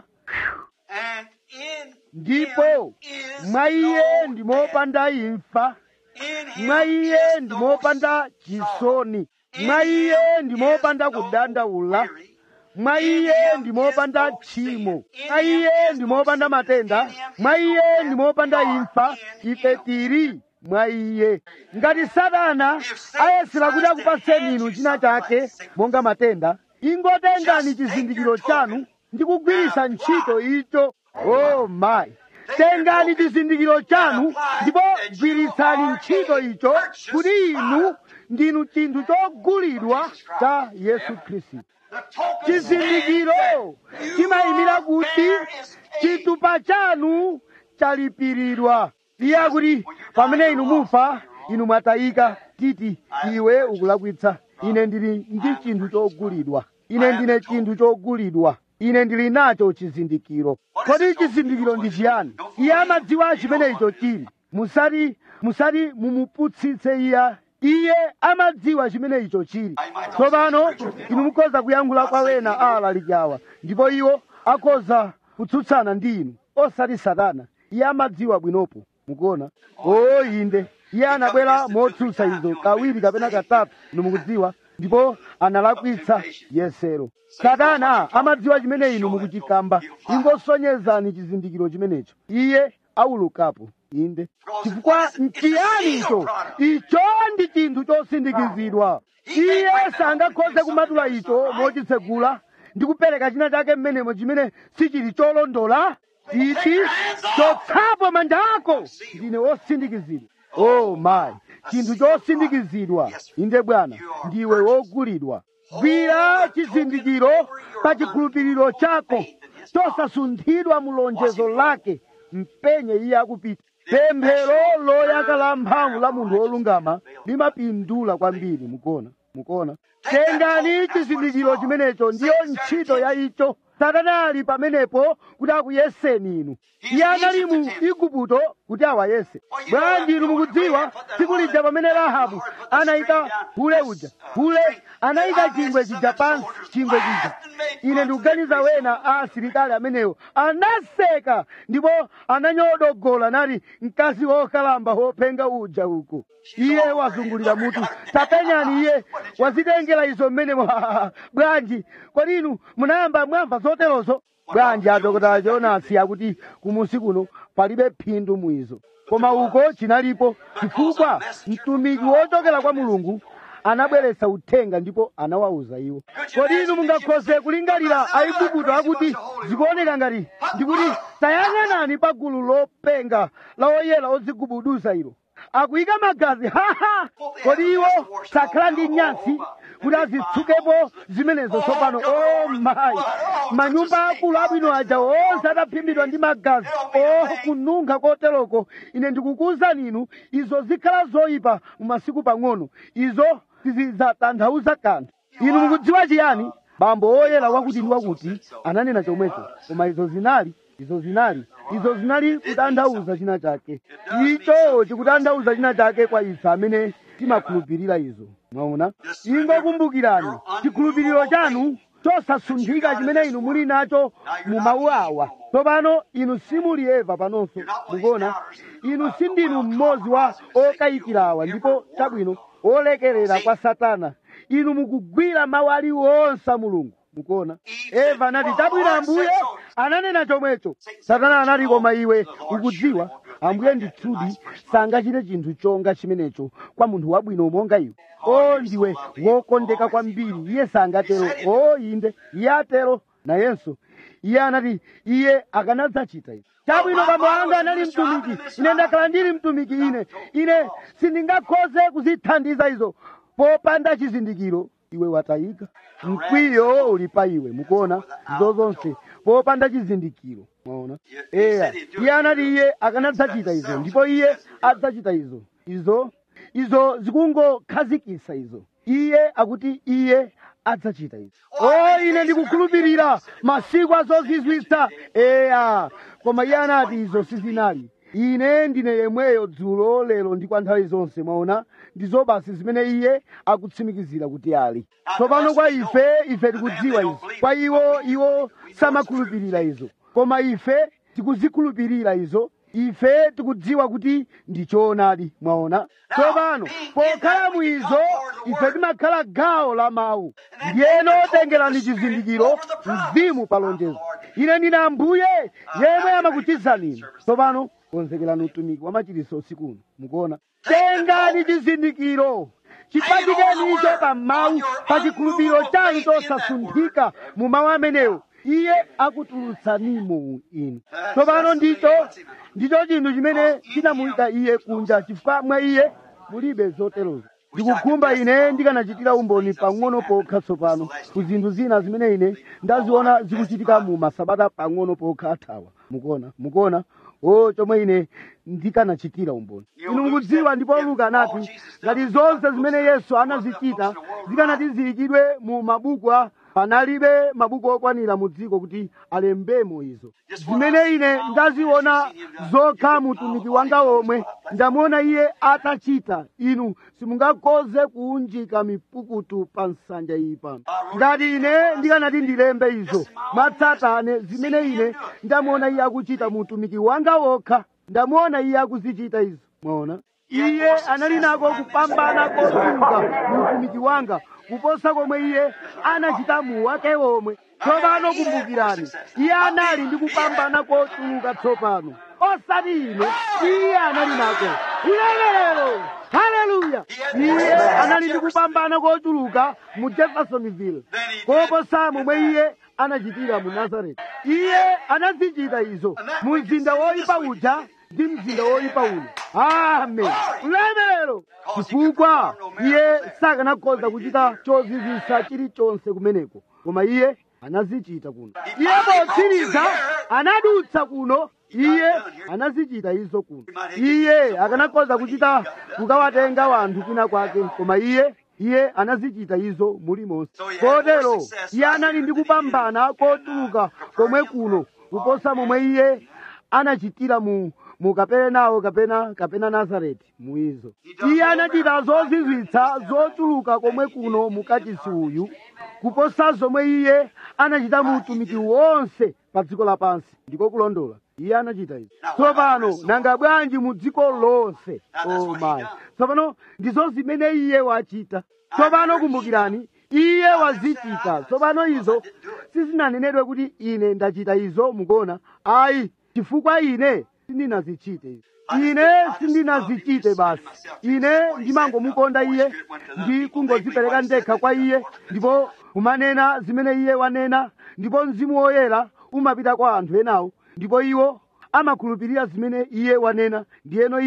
And in ndipo him is mwa iye no ndimopanda imfa In him mwa iye is no ndimopanda chisoni mwa iye ndimopanda kudandaula mwa iye ndimopanda tchimo mwa iye ndimopanda matenda mwa iye ndimopanda imfa ife tili mwa iye ngati satana ayesera kuti akupatseni inu china chake monga matenda ingotengani chizindikiro chanu ndi kugwiritsa ntchito icho oh my tengani chizindikiro chanu ndipo gwiritsani ntchito icho kuti inu ndinu chinthu chogulidwa cha yesu khristu The token chizindikiro chimayimira kuti chitupa chanu chalipiridwa iye akuti pamene inu mufa inu mwatayika titi iwe ukulakwitsa ine ndili ndi chinthu chogulidwa ine ndine chinthu chogulidwa ine ndili nacho chizindikiro kodi chizindikiro ndi chiyani iye amadziwa chimene icho chili musati musati mumuputsitse iye iye amadziwa chimene icho chili tsopano inu mukhoza kuyankhula kwa wena alalikawa ndipo iwo akhoza kutsutsana ndi inu osati satana iye amadziwa bwinopo mukuona oo inde iye anabwera motsutsa izo kawiri kapena katatu inu mukudziwa ndipo analakwitsa yesero satana amadziwa chimene inu mukuchikamba ingosonyezani chizindikiro chimenecho iye aulukapo inde chifukwa nchiyani icho icho ndi chinthu chosindikizidwa iye sangakhoze kumatula icho mochitsegula ndi kupereka china chake mmenemo chimene sichili cholondola titi chotsapo manja ako ndine wosindikizidwa oh my chinthu chosindikizidwa inde bwana ndiwe wogulidwa gwira chizindikiro pa chikhulupiriro chako chosasunthidwa mu lonjezo lake mpenye iye akupita pemphero loyaka la mphamvu la munthu wolungama limapindula kwambiri mukuona mukuona tengani chizindikiro chimenecho ndiyo ntchito ya icho satana ali pamenepo kuti akuyeseni inu iye anali mu igupto kuti awayese bwanji inu mukudziwa tsiku lija pamene rahabu anayika hule uja hule anayika chingwe chija pansi chingwe chija ine ndikuganiza wena a asilikali amenewo anaseka ndipo ananyodogola nati mkazi wokalamba wopenga uja uko iye wazungulira mutu tapenyani iye wazitengera izo mmenemo bwanji kodi inu munayamba mwamva zoterozo bwanji adokotala jonasi akuti kumusi kuno palibe phindu mwizo koma uko chinalipo chifukwa mtumiki wochokera kwa mulungu anabweretsa uthenga ndipo anawawuza iwo kodi inu mungakhoze kulingalira aigupto akuti zikuoneka ngati ndikuti tayang'anani pa gulu lopenga la oyera odzigubuduza ilo akuyika magazi haha kodi iwo sakhala ndi nyasi kuti azitsukepo zimenezo tsopano o mayi manyumba akulu abwino aja onse ataphimbidwa ndi magazi o kununkha koteroko ine ndikukuwuzani inu izo zikhala zoyipa mu masiku pang'ono izo sizidzatanthauza kanthu inu mukudziwa chiyani bambo oyera wakuti ndi wakuti ananena chomwecho koma izo zinali izo zinali izo zinali kutanthauza china chake icho chikutanthauza china chake kwa ife amene timakhulupirira izo mwaona ingokumbukirani chikhulupiriro chanu chosasunthika chimene inu muli nacho mu mawu awa tsopano inu simuli eva panonso mukuona inu sindinu mmodzi wa okayikirawa ndipo chabwino olekerera kwa satana inu mukugwira mawu aliwonse a mulungu mukuona eva anati chabwino ambuye ananena chomwecho satana anati koma iwe ukudziwa ambuye ndithudi sangachite chinthu chonga chimenecho kwa munthu wabwino monga iwe o ndiwe wokondeka kwambiri iye sangatero o inde iye atero nayenso iye anati iye akanadzachita izi chabwino bambo anga anali mtumiki ine ndakhala ndili mtumiki ine ine sindingakhoze kuzithandiza izo popanda chizindikiro iwe watayika mkwiyo uli pa iwe mukuona izo zonse popanda chizindikiro mwaona eya iye anati iye akanadzachita izo ndipo iye adzachita izo izo izo zikungokhazikisa izo iye akuti iye adzachita izo o ine ndikukhulupirira masiku azozizwitsa eya koma iye anati izo sizinali ine ndine yemweyo dzulo lero ndi kwa nthawi zonse mwaona ndizo basi zimene iye akutsimikizira kuti ali tsopano kwa ife ife tikudziwa izo kwa iwo iwo samakhulupirira izo koma ife tikuzikhulupirira izo ife tikudziwa kuti ndi choonadi mwaona tsopano pokhala mwizo ife timakhala gawo la mawu ndiyeno tengerani chizindikiro mzimu pa lonjezo ine ndine ambuye yemwe amakuchizani inu tsopano konzekerani utumiki wa machiritso usiku uno mukuona tengani chizindikiro chipachikeni icho pa mawu pa chikhulupiriro chanu chosasunthika mu mawu amenewo iye akutulutsanimo inu tsopano ndicho ndicho chinthu chimene chinamuyika iye kunja chifukwa mwa iye mulibe zoterozo ndikukhumba ine ndikanachitira umboni pang'ono pokha tsopano ku zinthu zina zimene ine ndaziona zikuchitika mu masabata pang'ono pokha athawa mukuona mukuona o chomwe ine ndikanachitira umboni inu mukudziwa ndipo luka anati ngati zonse zimene yesu anazichita zikanati ziyikidwe mu mabuku a panalibe mabuku okwanira mu dziko kuti alembemo izo zimene ine ndaziona zokha mutumiki wanga omwe ndamuona iye atachita inu simungakhoze kuunjika mipukutu pa nsanja iyi pano ngati ine ndikanati ndilembe izo matsatane zimene ine ndamuona iye akuchita mutumiki wanga wokha ndamuona iye akuzichita izo mwaona iye anali nako kupambana kochuluka mutumiki wanga kuposa komwe iye anachita mu wake womwe tsopano kumbukirani iye anali ndi kupambana kochuluka tsopano osati ine iye anali nako ulemerero haleluya iye anali ndi kupambana kochuluka mu jeffersonville koposa momwe iye anachitira mu nazareti iye anazichita izo mu mzinda woyipa uja ndi mzinda woyipa uno amen ulemerero chifukwa iye sakanakhoza kuchita chozizwisa chilichonse kumeneko koma iye anazichita kuno iye potsiriza anadutsa kuno iye anazichita izo kuno iye akanakhoza kuchita kukawatenga wanthu kwina kwake koma iye iye anazichita izo mulimonse kotero iye anali ndi kupambana kotuluka komwe kuno kuposa momwe iye anachitira mu mu kaperenawo kapena kapena nazareti muizo iye anachita zozizwitsa zochuluka komwe kuno mukachisi uyu kuposa zomwe iye anachita mu utumiki wonse pa dziko lapansi ndiko kulondola iye anachita izi tsopano nanga bwanji mu dziko lonse oh my tsopano ndizo zimene iye wachita tsopano kumbukirani iye wazichita tsopano izo sizinanenedwe kuti ine ndachita izo mukuona ayi chifukwa ine sindinazichite izi ine sindinazichite basi ine ndimangomukonda iye ndi kungodzipereka ndekha kwa iye ndipo kumanena zimene iye wanena ndipo mzimu woyera umapita kwa anthu enawo ndipo iwo amakhulupirira zimene iye wanena ndiyeno iye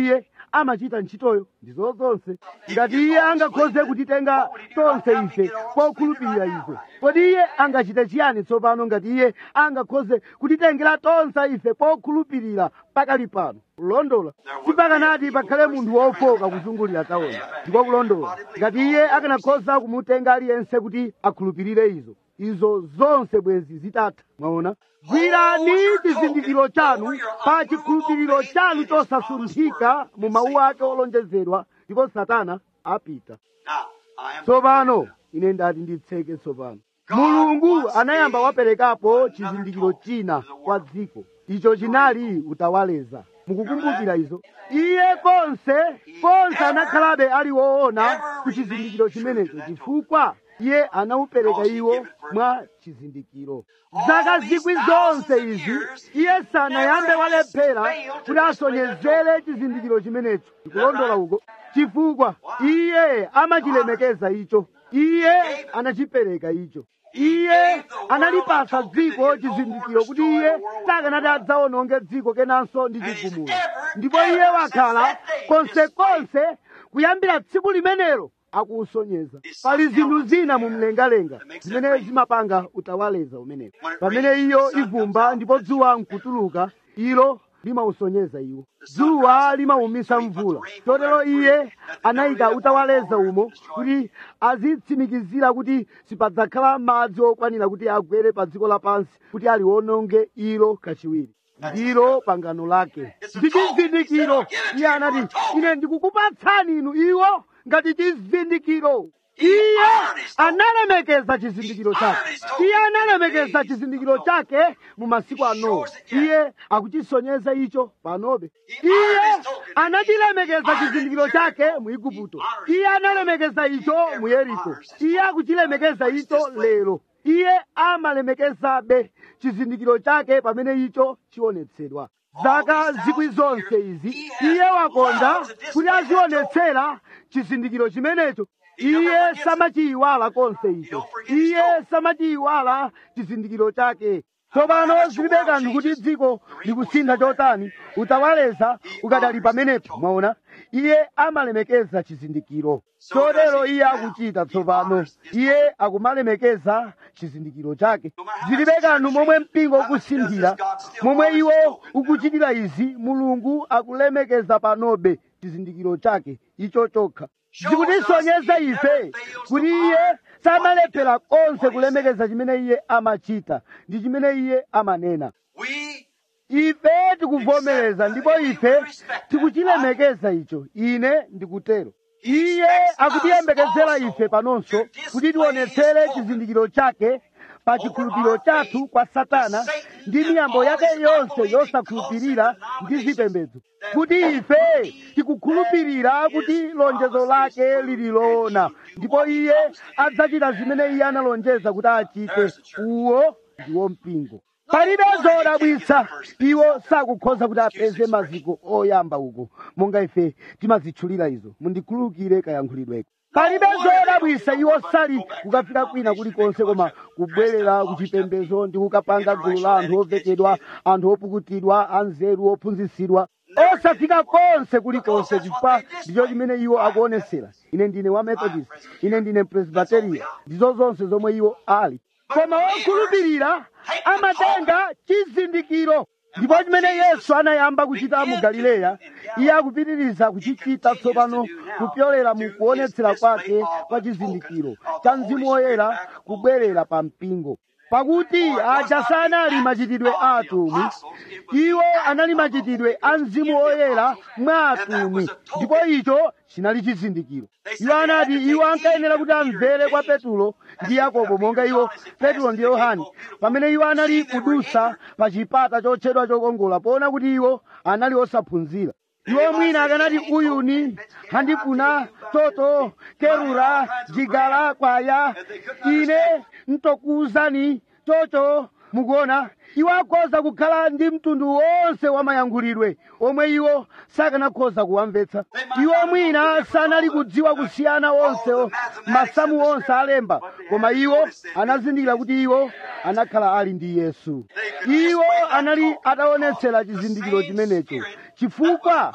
amachita ntchitoyo ndizo zonse ngati iye angakhoze kutitenga tonse ife pokhulupirira ife kodi iye angachite chiyani tsopano ngati iye angakhoze kutitengera tonse ife pokhulupirira pakali pano kulondola sipakanati pakhale munthu wofoka kuzungulira taona ndiko kulondola ngati iye akanakhoza kumutenga aliyense kuti akhulupirire izo izo zonse bwezi zitatha mwaona gwirani chizindikiro chanu pa chikhulupiriro chanu chosasunthika mu mawu ake olonjezedwa ndipo satana apita Now, I am tsopano ine ndati nditseke tsopano mulungu anayamba waperekapo chizindikiro china kwa dziko icho chinali utawaleza mukukumbukira izo iye konse konse anakhalabe ali woona ku chizindikiro chimenecho chifukwa iye anawupereka iwo mwa chizindikiro zaka zikwi zonse izi iye sanayambe walephera kuti asonyezere chizindikiro chimenecho ndikulondola uko chifukwa iye amachilemekeza icho iye anachipereka icho iye analipasa dziko chizindikiro kuti iye sakanati adzaononge dziko kenanso ndi chigumula ndipo iye wakhala konsekonse kuyambira tsiku limenelo akuusonyeza pali zinthu zina mu mlengalenga zimene zimapanga utawaleza umenewo pamene iyo ivumba ndipo dzuwa nkutuluka ilo limausonyeza iwo dzuwa limawumisa mvula chotero iye anayika utawaleza umo kuti azitsimikizira kuti sipadzakhala madzi okwanira kuti agwere pa dziko lapansi kuti aliwononge ilo kachiwiri ndilo pangano lake ndi chizindikiro iye anati ine ndikukupatsani inu iwo ngati chizindikiro iye analemekeza chizindikiro chake iye analemekeza chizindikiro chake mu masiku ano iye akuchisonyeza icho panobe iye anachilemekeza chizindikiro chake mu igupto iye analemekeza icho mu yeriko iye akuchilemekeza icho lero iye amalemekezabe chizindikiro chake pamene icho chionetsedwa zaka zikwi zonse izi iye wakonda kuti azionetsera chizindikiro chimenecho iye samachiyiwala konse icho iye samachiyiwala chizindikiro chake tsopano zilibe kanthu kuti dziko likusintha chotani utawaleza ukadali pamenepo mwaona iye amalemekeza chizindikiro chotero iye akuchita tsopano iye akumalemekeza chizindikiro chake zilibe kanthu momwe mpingo ukusinthira momwe iwo ukuchitira izi mulungu akulemekeza panobe chizindikiro chake icho chokha zikutisonyeza ife kuti iye samalephera konse kulemekeza chimene iye amachita ndi chimene iye amanena We ife tikuvomereza ndipo ife tikuchilemekeza icho ine ndikutero iye akutiyembekezera ife panonso kuti tionetsere chizindikiro chake pa chikhulupiriro chathu kwa satana ndi miyambo yake yonse yosakhulupirira ndi zipembedzo kuti ife tikukhulupirira kuti lonjezo lake lili loona ndipo iye adzachita zimene iye analonjeza kuti achite uwo ndiwo mpingo palibe zodabwitsa iwo sakukhoza kuti apeze maziko oyamba uko monga ife timazitchulira izo mundikhululukire kayankhulidweko palibe zodabwitsa iwo sali kukafika kwina kulikonse koma kubwerera kuchipembedzo ndi kukapanga gulu la anthu ovekedwa anthu opukutidwa anzeru ophunzitsidwa osafika konse kulikonse chifukwa ndicho chimene iwo akuonesera ine ndine wa methodist ine ndine presbyteria ndizo zonse zomwe iwo ali koma wokhulupirira amatenga chizindikiro ndipo chimene yesu anayamba kuchita mu galileya iye akupitiriza kuchichita tsopano kupyolera mu kuonetsera kwake kwa chizindikiro cha mzimu woyera kubwerera pa mpingo pakuti aja sanali machitidwe a atumwi iwo anali machitidwe a mzimu woyera mwa atumwi ndipo icho chinali chizindikiro iwo anati iwo ankayenera kuti amvere kwa petulo ndi yakobo monga iwo petulo ndi yohane pamene iwo anali kudusa pa chipata chotchedwa chokongola poona kuti iwo anali osaphunzira iwo mwina akanati uyuni handifuna toto kerura jigala kwaya ine ntokuwuzani chocho mukuona iwo akhoza kukhala ndi mtundu wonse wa mayankhulidwe omwe iwo sakanakhoza kuwamvetsa iwo mwina sanali kudziwa kusiyana onse masamu onse alemba koma iwo anazindikira kuti iwo anakhala ali ndi yesu iwo anali ataonetsera chizindikiro chimenecho chifukwa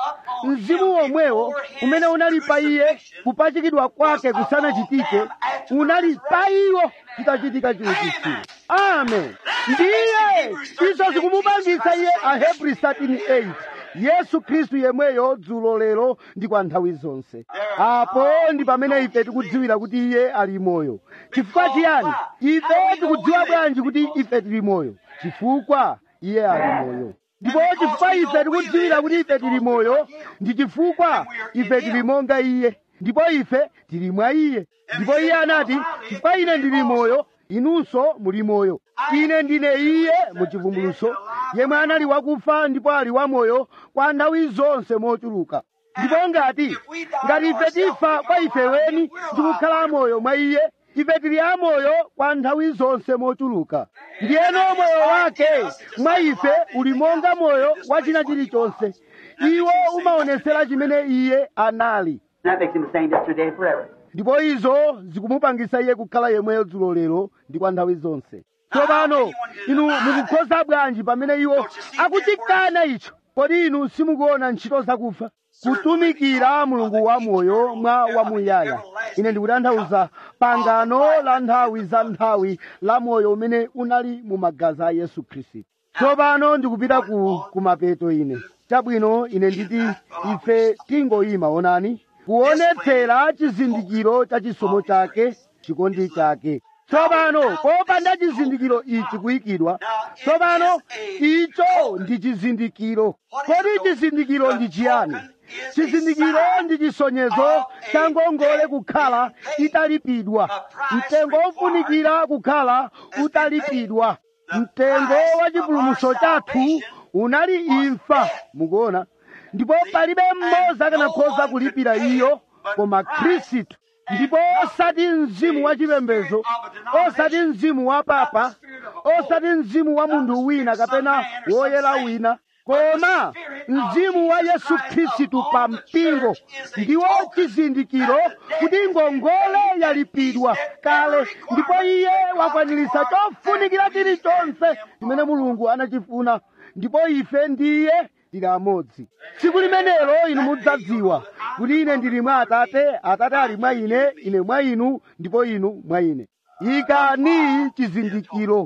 mzimu womwewo umene unali pa iye kupachikidwa kwake kusanachitike unali pa iwo chitachitika chiukitsiro amen ndiye izo zikumupangitsa iye ahebri 13:8 yesu khristu yemweyo dzulo lero ndi kwa nthawi zonse apo ndi pamene ife tikudziwira kuti iye ali moyo chifukwa chiyani ife tikudziwa bwanji kuti ife tili moyo chifukwa iye ali moyo ndipo chifukwa ife tikudziwira kuti ife tili moyo ndi chifukwa ife tili monga iye ndipo ife tili mwa iye ndipo iye anati chifukwa ine ndili moyo inunso muli moyo ine ndine iye muchivumbuluso yemwe anali wakufa ndipo ali wamoyo kwa nthawi zonse mochuluka ndipo ngati ngati ife tifa kwa ife weni ndi kukhala amoyo mwa iye ife tili amoyo kwa nthawi zonse mochuluka ndiyeno moyo wake mwa ife uli monga moyo wa china chilichonse iwo umaonetsera chimene iye anali That makes him the same yesterday and forever. ndipo izo zikumupangisa iye kukhala yemweyo dzulo lero ndi kwa nthawi zonse tsopano inu mukukhoza bwanji pamene iwo akuchikana icho kodi inu simukuona ntchito zakufa kutumikira mulungu wamoyo mwa wamuyaya ine ndikutanthauza pangano la nthawi za nthawi la moyo umene unali mu magazi a yesu khristu tsopano ndikupita ku kumapeto ine chabwino ine nditi ife tingoyima onani kuonetsera chizindikiro cha chisomo chake chikondi chake tsopano popanda chizindikiro ichi kuyikidwa tsopano icho ndi chizindikiro kodi chizindikiro ndi chiyani chizindikiro ndi chisonyezo cha ngongole kukhala italipidwa mtengo wofunikira kukhala utalipidwa mtengo wa chipulumutso chathu unali imfa mukuona ndipo palibe mmodzi akanakhoza kulipira iyo koma khristu ndipo osati mzimu wa chipembedzo osati mzimu wa papa osati mzimu wa munthu wina kapena woyera wina koma mzimu wa yesu khristu pa mpingo ndiwo chizindikiro kuti ngongole yalipidwa kale ndipo iye wakwaniritsa chofunikira chilichonse chimene mulungu anachifuna ndipo ife ndiye tili amodzi tsiku limenelo inu mudzadziwa kuti ine ndili mwa atate atate ali mwa ine ine mwa inu ndipo inu mwa ine ikani chizindikiro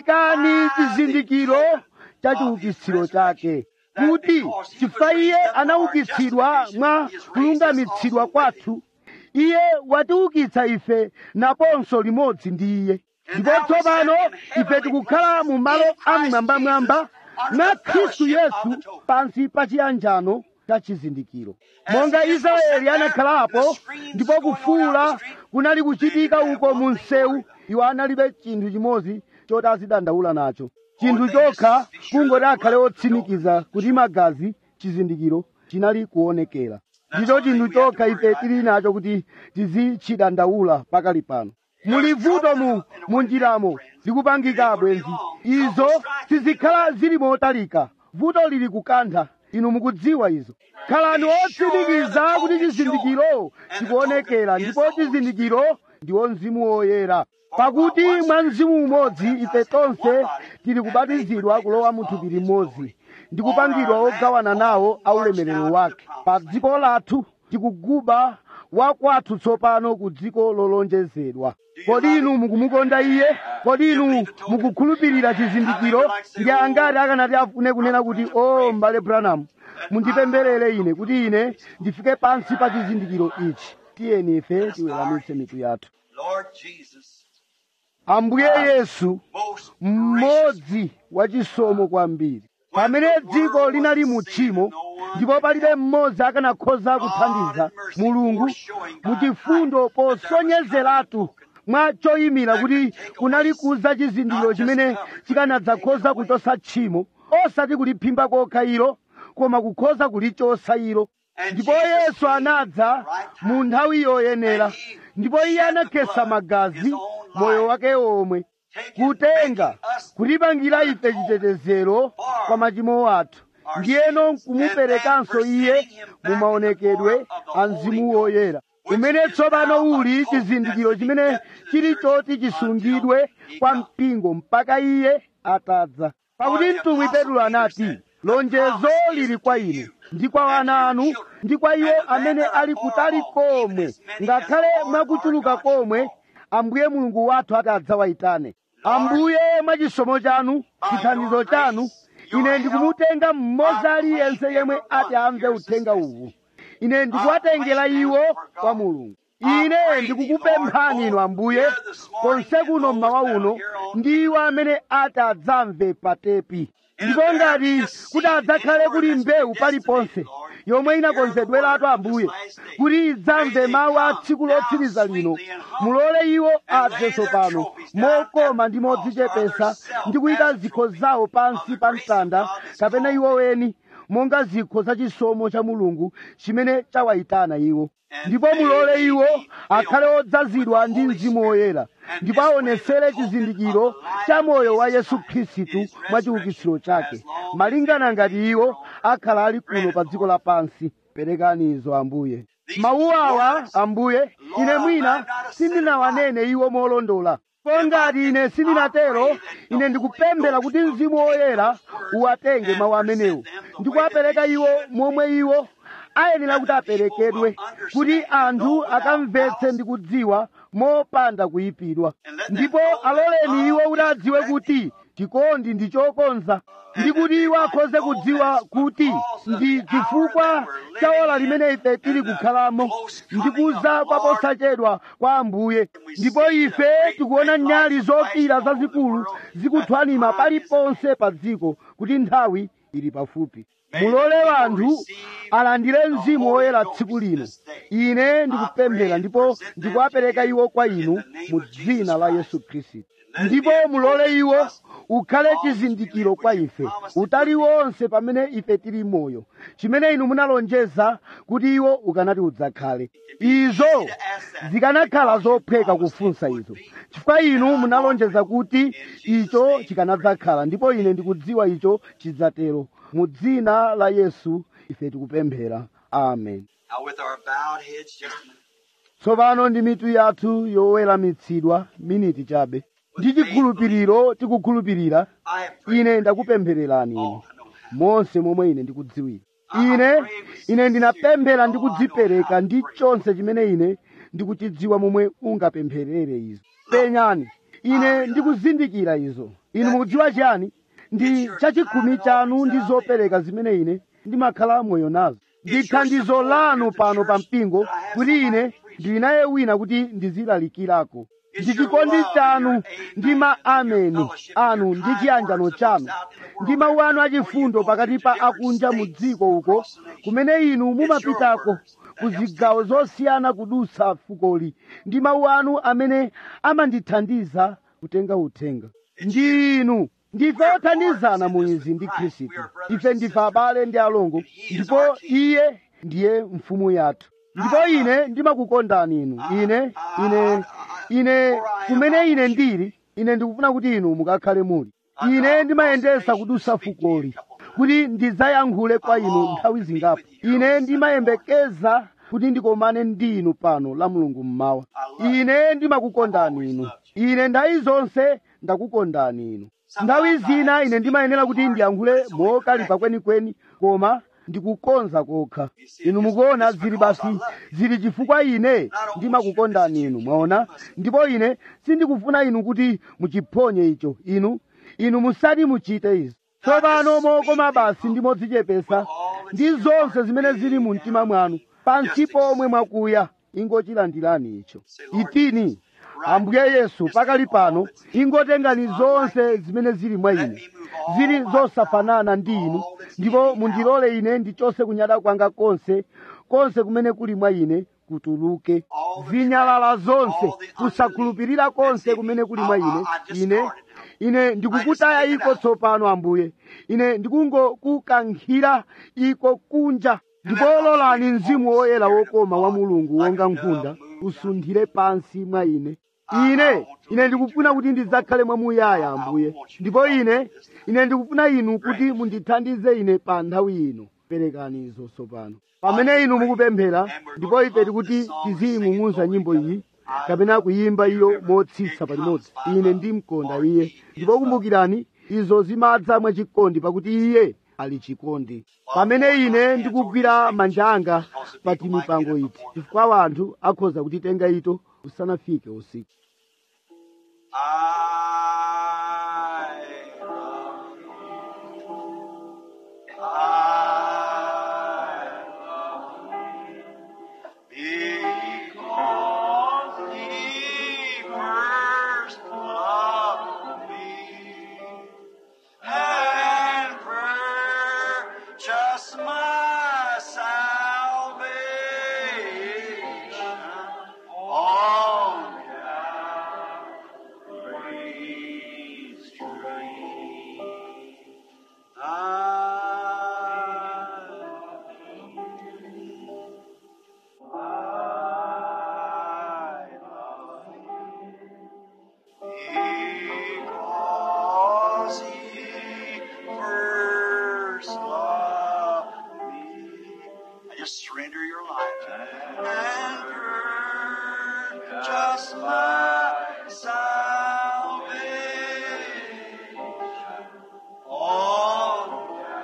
ikani chizindikiro cha chiukitsiro chake kuti chifukwa iye anaukitsidwa mwa kulungamitsidwa kwathu iye watiukitsa ife naponso limodzi ndi iye ndipo tsopano ife tikukhala mu malo amwambamwamba mwa khristu yesu pansi pa chiyanjano cha chizindikiro monga israeli anakhalapo ndipo kufuula kunali kuchitika uko mu msewu iwo analibe chinthu chimodzi choti azidandaula nacho chinthu chokha kungoti akhale otsimikiza kuti magazi chizindikiro chinali kuonekera ndicho chinthu chokha ife tili nacho kuti tizichidandaula pakali pano muli vuto mu munjiramo likupangika bwenzi izo sizikhala zili motalika vuto lili kukantha inu mukudziwa izo khalani otsimikiza kuti chizindikiro chikuonekera ndipo chizindikiro ndiwo mzimu woyera pakuti mwa mzimu umodzi ife tonse tili kubatizidwa kulowa mu thupi limodzi ndi kupangidwa ogawana nawo aulemerero wake pa dziko lathu tikuguba wakwathu tsopano ku dziko lolonjezedwa kodi inu mukumukonda iye kodi inu mukukhulupirira chizindikiro ndi angati akanati afune kunena kuti o m'bale branham mundipempherere ine kuti ine ndifike pansi pa chizindikiro ichi tiyeni ife tiweramitse mitu yathu Lord Jesus, ambuye yesu most mmodzi wachisomo kwambiri pamene dziko linali mu tchimo ndipo palibe mmodzi akanakhoza kuthandiza mulungu muchifundo posonyezeratu mwa choyimira kuti kunali kuza chizindikiro chimene chikanadzakhoza kuchosa tchimo osati kuliphimba kokha ilo koma kukhoza kulichosa ilo ndipo yesu anadza mu nthawi yoyenera ndipo iye anakhetsa magazi moyo wake omwe kutenga kutipangira ife chitetezero kwa machimo athu ndiyeno nkumuperekanso iye mu maonekedwe a mzimu woyera umene tsopano uli chizindikiro chimene chili choti chisungidwe kwa mpingo mpaka iye atadza pakuti mtumwi petulo anati lonjezo lili kwa inu ndi kwa wana anu ndi kwa iwo amene ali kutali komwe ngakhale mwakuchuluka komwe ambuye mulungu wathu ati adzawayitane ambuye mwachisomo chanu chithandizo chanu ine ndikumutenga mmodzi aliyense yemwe ati amve uthenga uwu ine ndikuwatengera iwo kwa mulungu ine ndikukupemphani inu ambuye konse kuno mmawa uno ndi iwo amene ati adzamve patepi ndipo ngati kuti adzakhale kuli mbewu paliponse yomwe inakonzedweratu ambuye kuti idzamve mawu a tsiku lotsiriza lino mulole iwo adze tsopano mokoma ndi modzichepesa ndi kuyika zikho zawo pansi pa mtanda kapena iwo weni monga zikho za chisomo cha mulungu chimene chawayitana iwo ndipo mulole iwo akhale odzazidwa ndi mzimu woyera ndipo aonesere chizindikiro cha moyo wa yesu khristu mwa chiukitsiro chake malingana ngati iwo akhala ali kuno pa dziko lapansi perekani izo ambuye mawu awa ambuye ine mwina sindinawanene iwo molondola po ngati ine sindinatero ine ndikupemphera kuti mzimu woyera uwatenge mawu amenewo ndikuwapereka iwo momwe iwo ayenera kuti aperekedwe kuti anthu akamvetse ndi kudziwa mopanda kuyipidwa ndipo aloleni iwo kuti adziwe kuti chikondi ndi chokonza ndi kuti iwo akhoze kudziwa kuti ndi chifukwa cha ola limene ife tili kukhalamo ndi kuza kwa posachedwa kwa ambuye ndipo ife tikuona nyali zokira zazikulu zikuthwanima paliponse pa dziko kuti nthawi ili pafupi mulole wanthu alandire mzimu woyera tsiku lino ine ndikupemphera ndipo ndikuwapereka iwo kwa inu mu dzina la yesu khristu ndipo mulole iwo ukhale chizindikiro kwa ife utali wonse pamene ife tili moyo chimene inu munalonjeza kuti iwo ukanati udzakhale izo zikanakhala zophweka kufunsa izo chifukwa inu munalonjeza kuti icho chikanadzakhala ndipo ine ndikudziwa icho chidzatero mu dzina la yesu ife tikupemphera amen Now, with our bowed heads, just a minute. tsopano ndi mitu yathu yoweramitsidwa miniti chabe ndi chikhulupiriro tikukhulupirira I have prayed. ine ndakupemphererani inu Oh, I know how. monse momwe ine ndikudziwira ine ine ndinapemphera ndi kudzipereka ndi chonse chimene ine ndikuchidziwa momwe ungapempherere izo penyani ine ndikuzindikira izo inu mukudziwa chiyani ndi chachikhumi chanu ndi zopereka zimene ine ndimakhala moyo nazo ndi thandizo lanu pano pa mpingo kuti ine ndili naye wina kuti ndizilalikirako ndi chikondi chanu ndi ma ameni anu ndi chiyanjano chanu ndi mawu anu achifundo pakati pa akunja mu dziko uko kumene inu mumapitako ku zigawo zosiyana kudutsa fukoli ndi mawu anu amene amandithandiza kutenga uthenga ndi inu ndife othandizana mu izi ndi khristu ife ndife abale ndi alongo ndipo iye ndiye mfumu yathu ndipo ine ndimakukondani inu ine ine ine kumene ine ndili ine ndikufuna kuti inu mukakhale muli ine ndimayendesa kudutsa fukoli kuti ndidzayankhule kwa inu nthawi zingapo ine ndimayembekeza kuti ndikomane ndi inu pano la mulungu mmawa ine ndimakukondani inu ine nthawi zonse ndakukondani inu nthawi zina ine ndimayenera kuti ndiyankhule mokalipa kwenikweni koma ndikukonza kokha inu mukuona zili basi zili chifukwa ine ndimakukondani inu mwaona ndipo ine sindikufuna inu kuti muchiphonye icho inu inu musati muchite izi tsopano mokoma basi ndi modzichepesa ndi zonse zimene zili mu mtima mwanu pansi pomwe mwakuya ingochilandirani icho itini ambuye yesu pakali pano ingotengani zonse zimene zili mwa ine zili zosafanana ndi inu ndipo mundilole ine ndichose kunyada kwanga konse konse kumene kuli mwa ine kutuluke zinyalala zonse kusakhulupirira konse kumene kuli mwa ine ine ine ndikukutaya iko tsopano ambuye ine ndikungokukankhira iko kunja ndipo lolani mzimu woyera wokoma wa mulungu wonga nkhunda usunthire pansi mwa ine ine ine ndikufuna kuti ndidzakhale mwamuyaya ambuye ndipo ine ine ndikufuna inu kuti mundithandize ine pa nthawi ino perekani izo tsopano pamene inu mukupemphera ndipo ife tikuti tiziying'ung'uza nyimbo iyi kapena kuyimba iyo motsitsa palimodzi ine ndimkonda iye ndipo kumbukirani izo zimadza mwachikondi pakuti iye ali chikondi pamene ine ndikugwira manja anga pa timipango iti chifukwa wanthu akhoza kutitenga ito usanafike usiku I love you. I love you. Because he first loved me and purchased my salvation on Calvary's tree. I I love because he first loved me. Just surrender your life and purchase my salvation. Oh,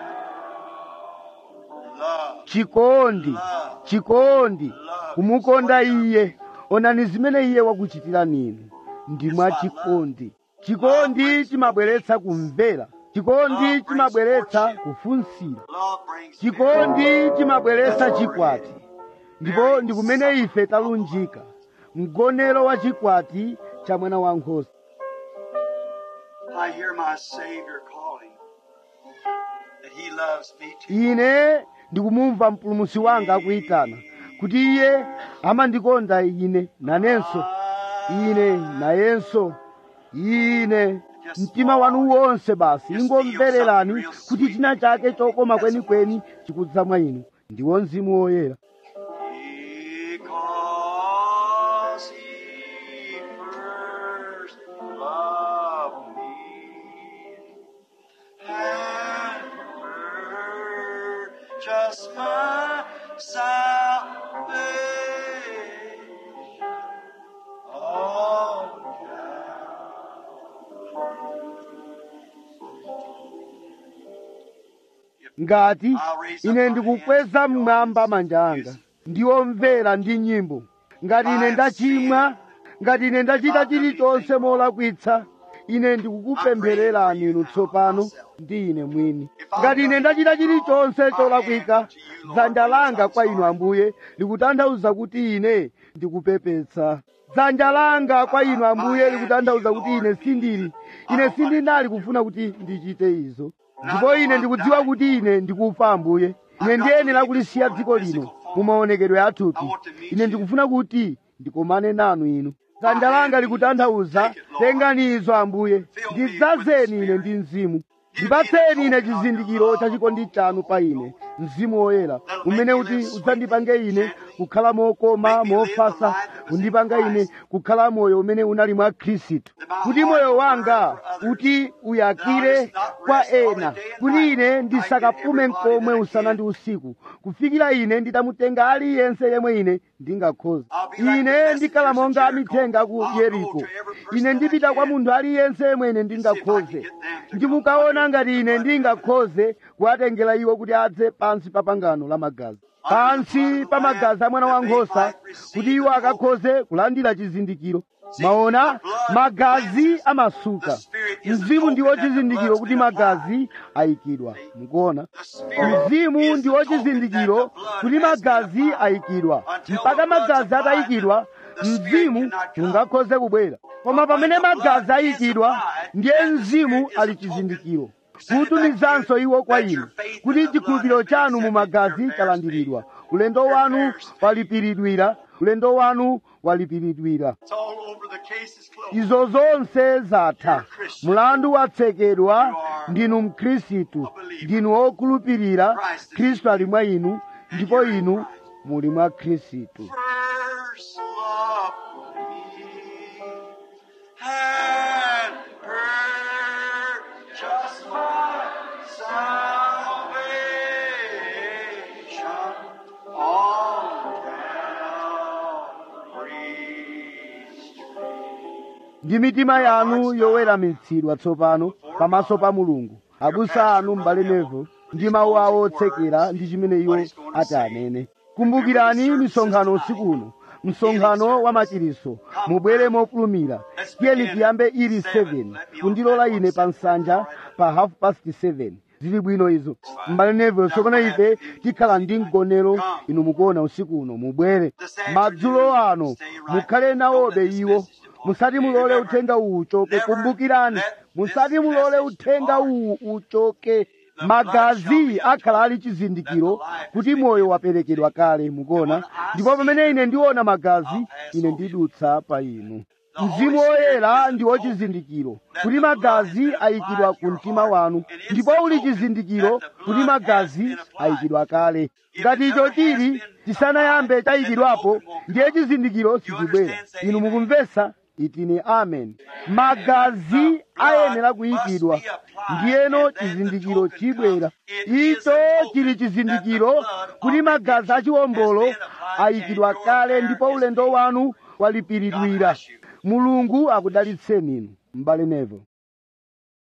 love, chikondi love, chikondi love. kumukonda iye onani zimene iye wakuchitira ninu ndi mwa chikondi chikondi chimabweretsa kumvera chikondi chimabweretsa kufunsira Love brings chikondi chimabweretsa chikwati ndipo ndi kumene ife talunjika mgonero wa chikwati cha mwana wankhosa I hear my Savior calling that He loves me too. ine ndikumumva mpulumutsi wanga akuyitana kuti iye amandikonda ine nanenso ine nayenso ine mtima wanu wonse basi ingomvererani kuti china chake chokoma kwenikweni chikudza mwa inu ndiwo mzimu woyera Because He first loved me and purchased my salvation on ngati ine ndikukweza mmwamba manja anga ndiwomvera ndi nyimbo ngati ine ndachimwa ngati ine ndachita chilichonse molakwitsa ine ndikukupemphererani inu tsopano ndi ine mwini ngati ine ndachita chilichonse cholakwika dzanja langa kwa inu ambuye likutanthauza kuti ine ndikupepetsa dzanja langa kwa inu ambuye likutanthauza kuti ine sindili ine sindinali kufuna kuti ndichite izo ndipo ine ndikudziwa kuti ine ndikufa ambuye ine ndiyenera kulisiya dziko lino mu maonekedwe athupi ine ndikufuna kuti ndikomane nanu inu dzanja langa likutanthauza tengani izo ambuye ndidzazeni ine ndi mzimu ndipatseni ine chizindikiro cha chikondi chanu pa ine mzimu woyera umene uti udzandipange ine kukhala mokoma mofasa kundipanga ine kukhala moyo umene unali mwa khristu kuti moyo wanga uti uyakire kwa ena kuti ine ndisakapume mkomwe usana ndi usiku kufikira ine nditamutenga aliyense yemwe ine ndingakhoza ine ndikhala monga amithenga ku yeriko ine ndipita kwa munthu aliyense yemwe ine ndingakhoze ndimukaona ngati ine ndingakhoze kuwatengera iwo kuti adze pansi pa pangano la magazi pansi pa magazi a mwana wankhosa kuti iwo akakhoze kulandira chizindikiro maona magazi amasuka mzimu ndiwo chizindikiro kuti magazi ayikidwa mukuona mzimu ndiwo chizindikiro kuti magazi ayikidwa mpaka magazi atayikidwa mzimu ungakhoze kubwera koma pamene magazi ayikidwa ndiye mzimu ali chizindikiro kutumizanso iwo kwa inu kuti chikhulupiriro chanu mu magazi chalandiridwa ulendo wanu walipiridwira ulendo wanu walipiridwira It's all over. The case is closed. izo zonse zatha mlandu watsekedwa ndinu mkhristu ndinu wokhulupirira khristu ali mwa inu ndipo inu muli mwa khristu First love me and purchase my salvation on Calvary's tree. ndi mitima yanu yoweramitsidwa tsopano pamaso pa mulungu abusa anu m'bale nevo ndi mawu awo otsekera ndi chimene iwo ati anene kumbukirani misonkhano usiku uno msonkhano wa machiriso mubwere mofulumira tiyeni tiyambe ili 7 kundilola ine pa nsanja pa half past 7 zili bwino izo m'bale neville tsopano ife tikhala ndi mgonero inu mukuona usiku uno mubwere madzulo ano mukhale nawobe iwo musati mulole uthenga uwu uchoke kumbukirani musati mulole uthenga uwu uchoke magazi akhala ali chizindikiro kuti moyo waperekedwa kale mukuona ndipo pamene ine ndiona magazi ine ndidutsa pa inu mzimu woyera ndi wochizindikiro kuti magazi ayikidwa ku mtima wanu ndipo uli chizindikiro kuti magazi ayikidwa kale ngati icho chili chisanayambe chayikidwapo ndiye chizindikiro sichibwera inu mukumvetsa itini amen magazi ayenera kuyikidwa ndiyeno chizindikiro chibwera icho chili chizindikiro kuti magazi achiwombolo ayikidwa kale ndipo ulendo wanu walipiridwira mulungu akudalitseni inu m'bale nevo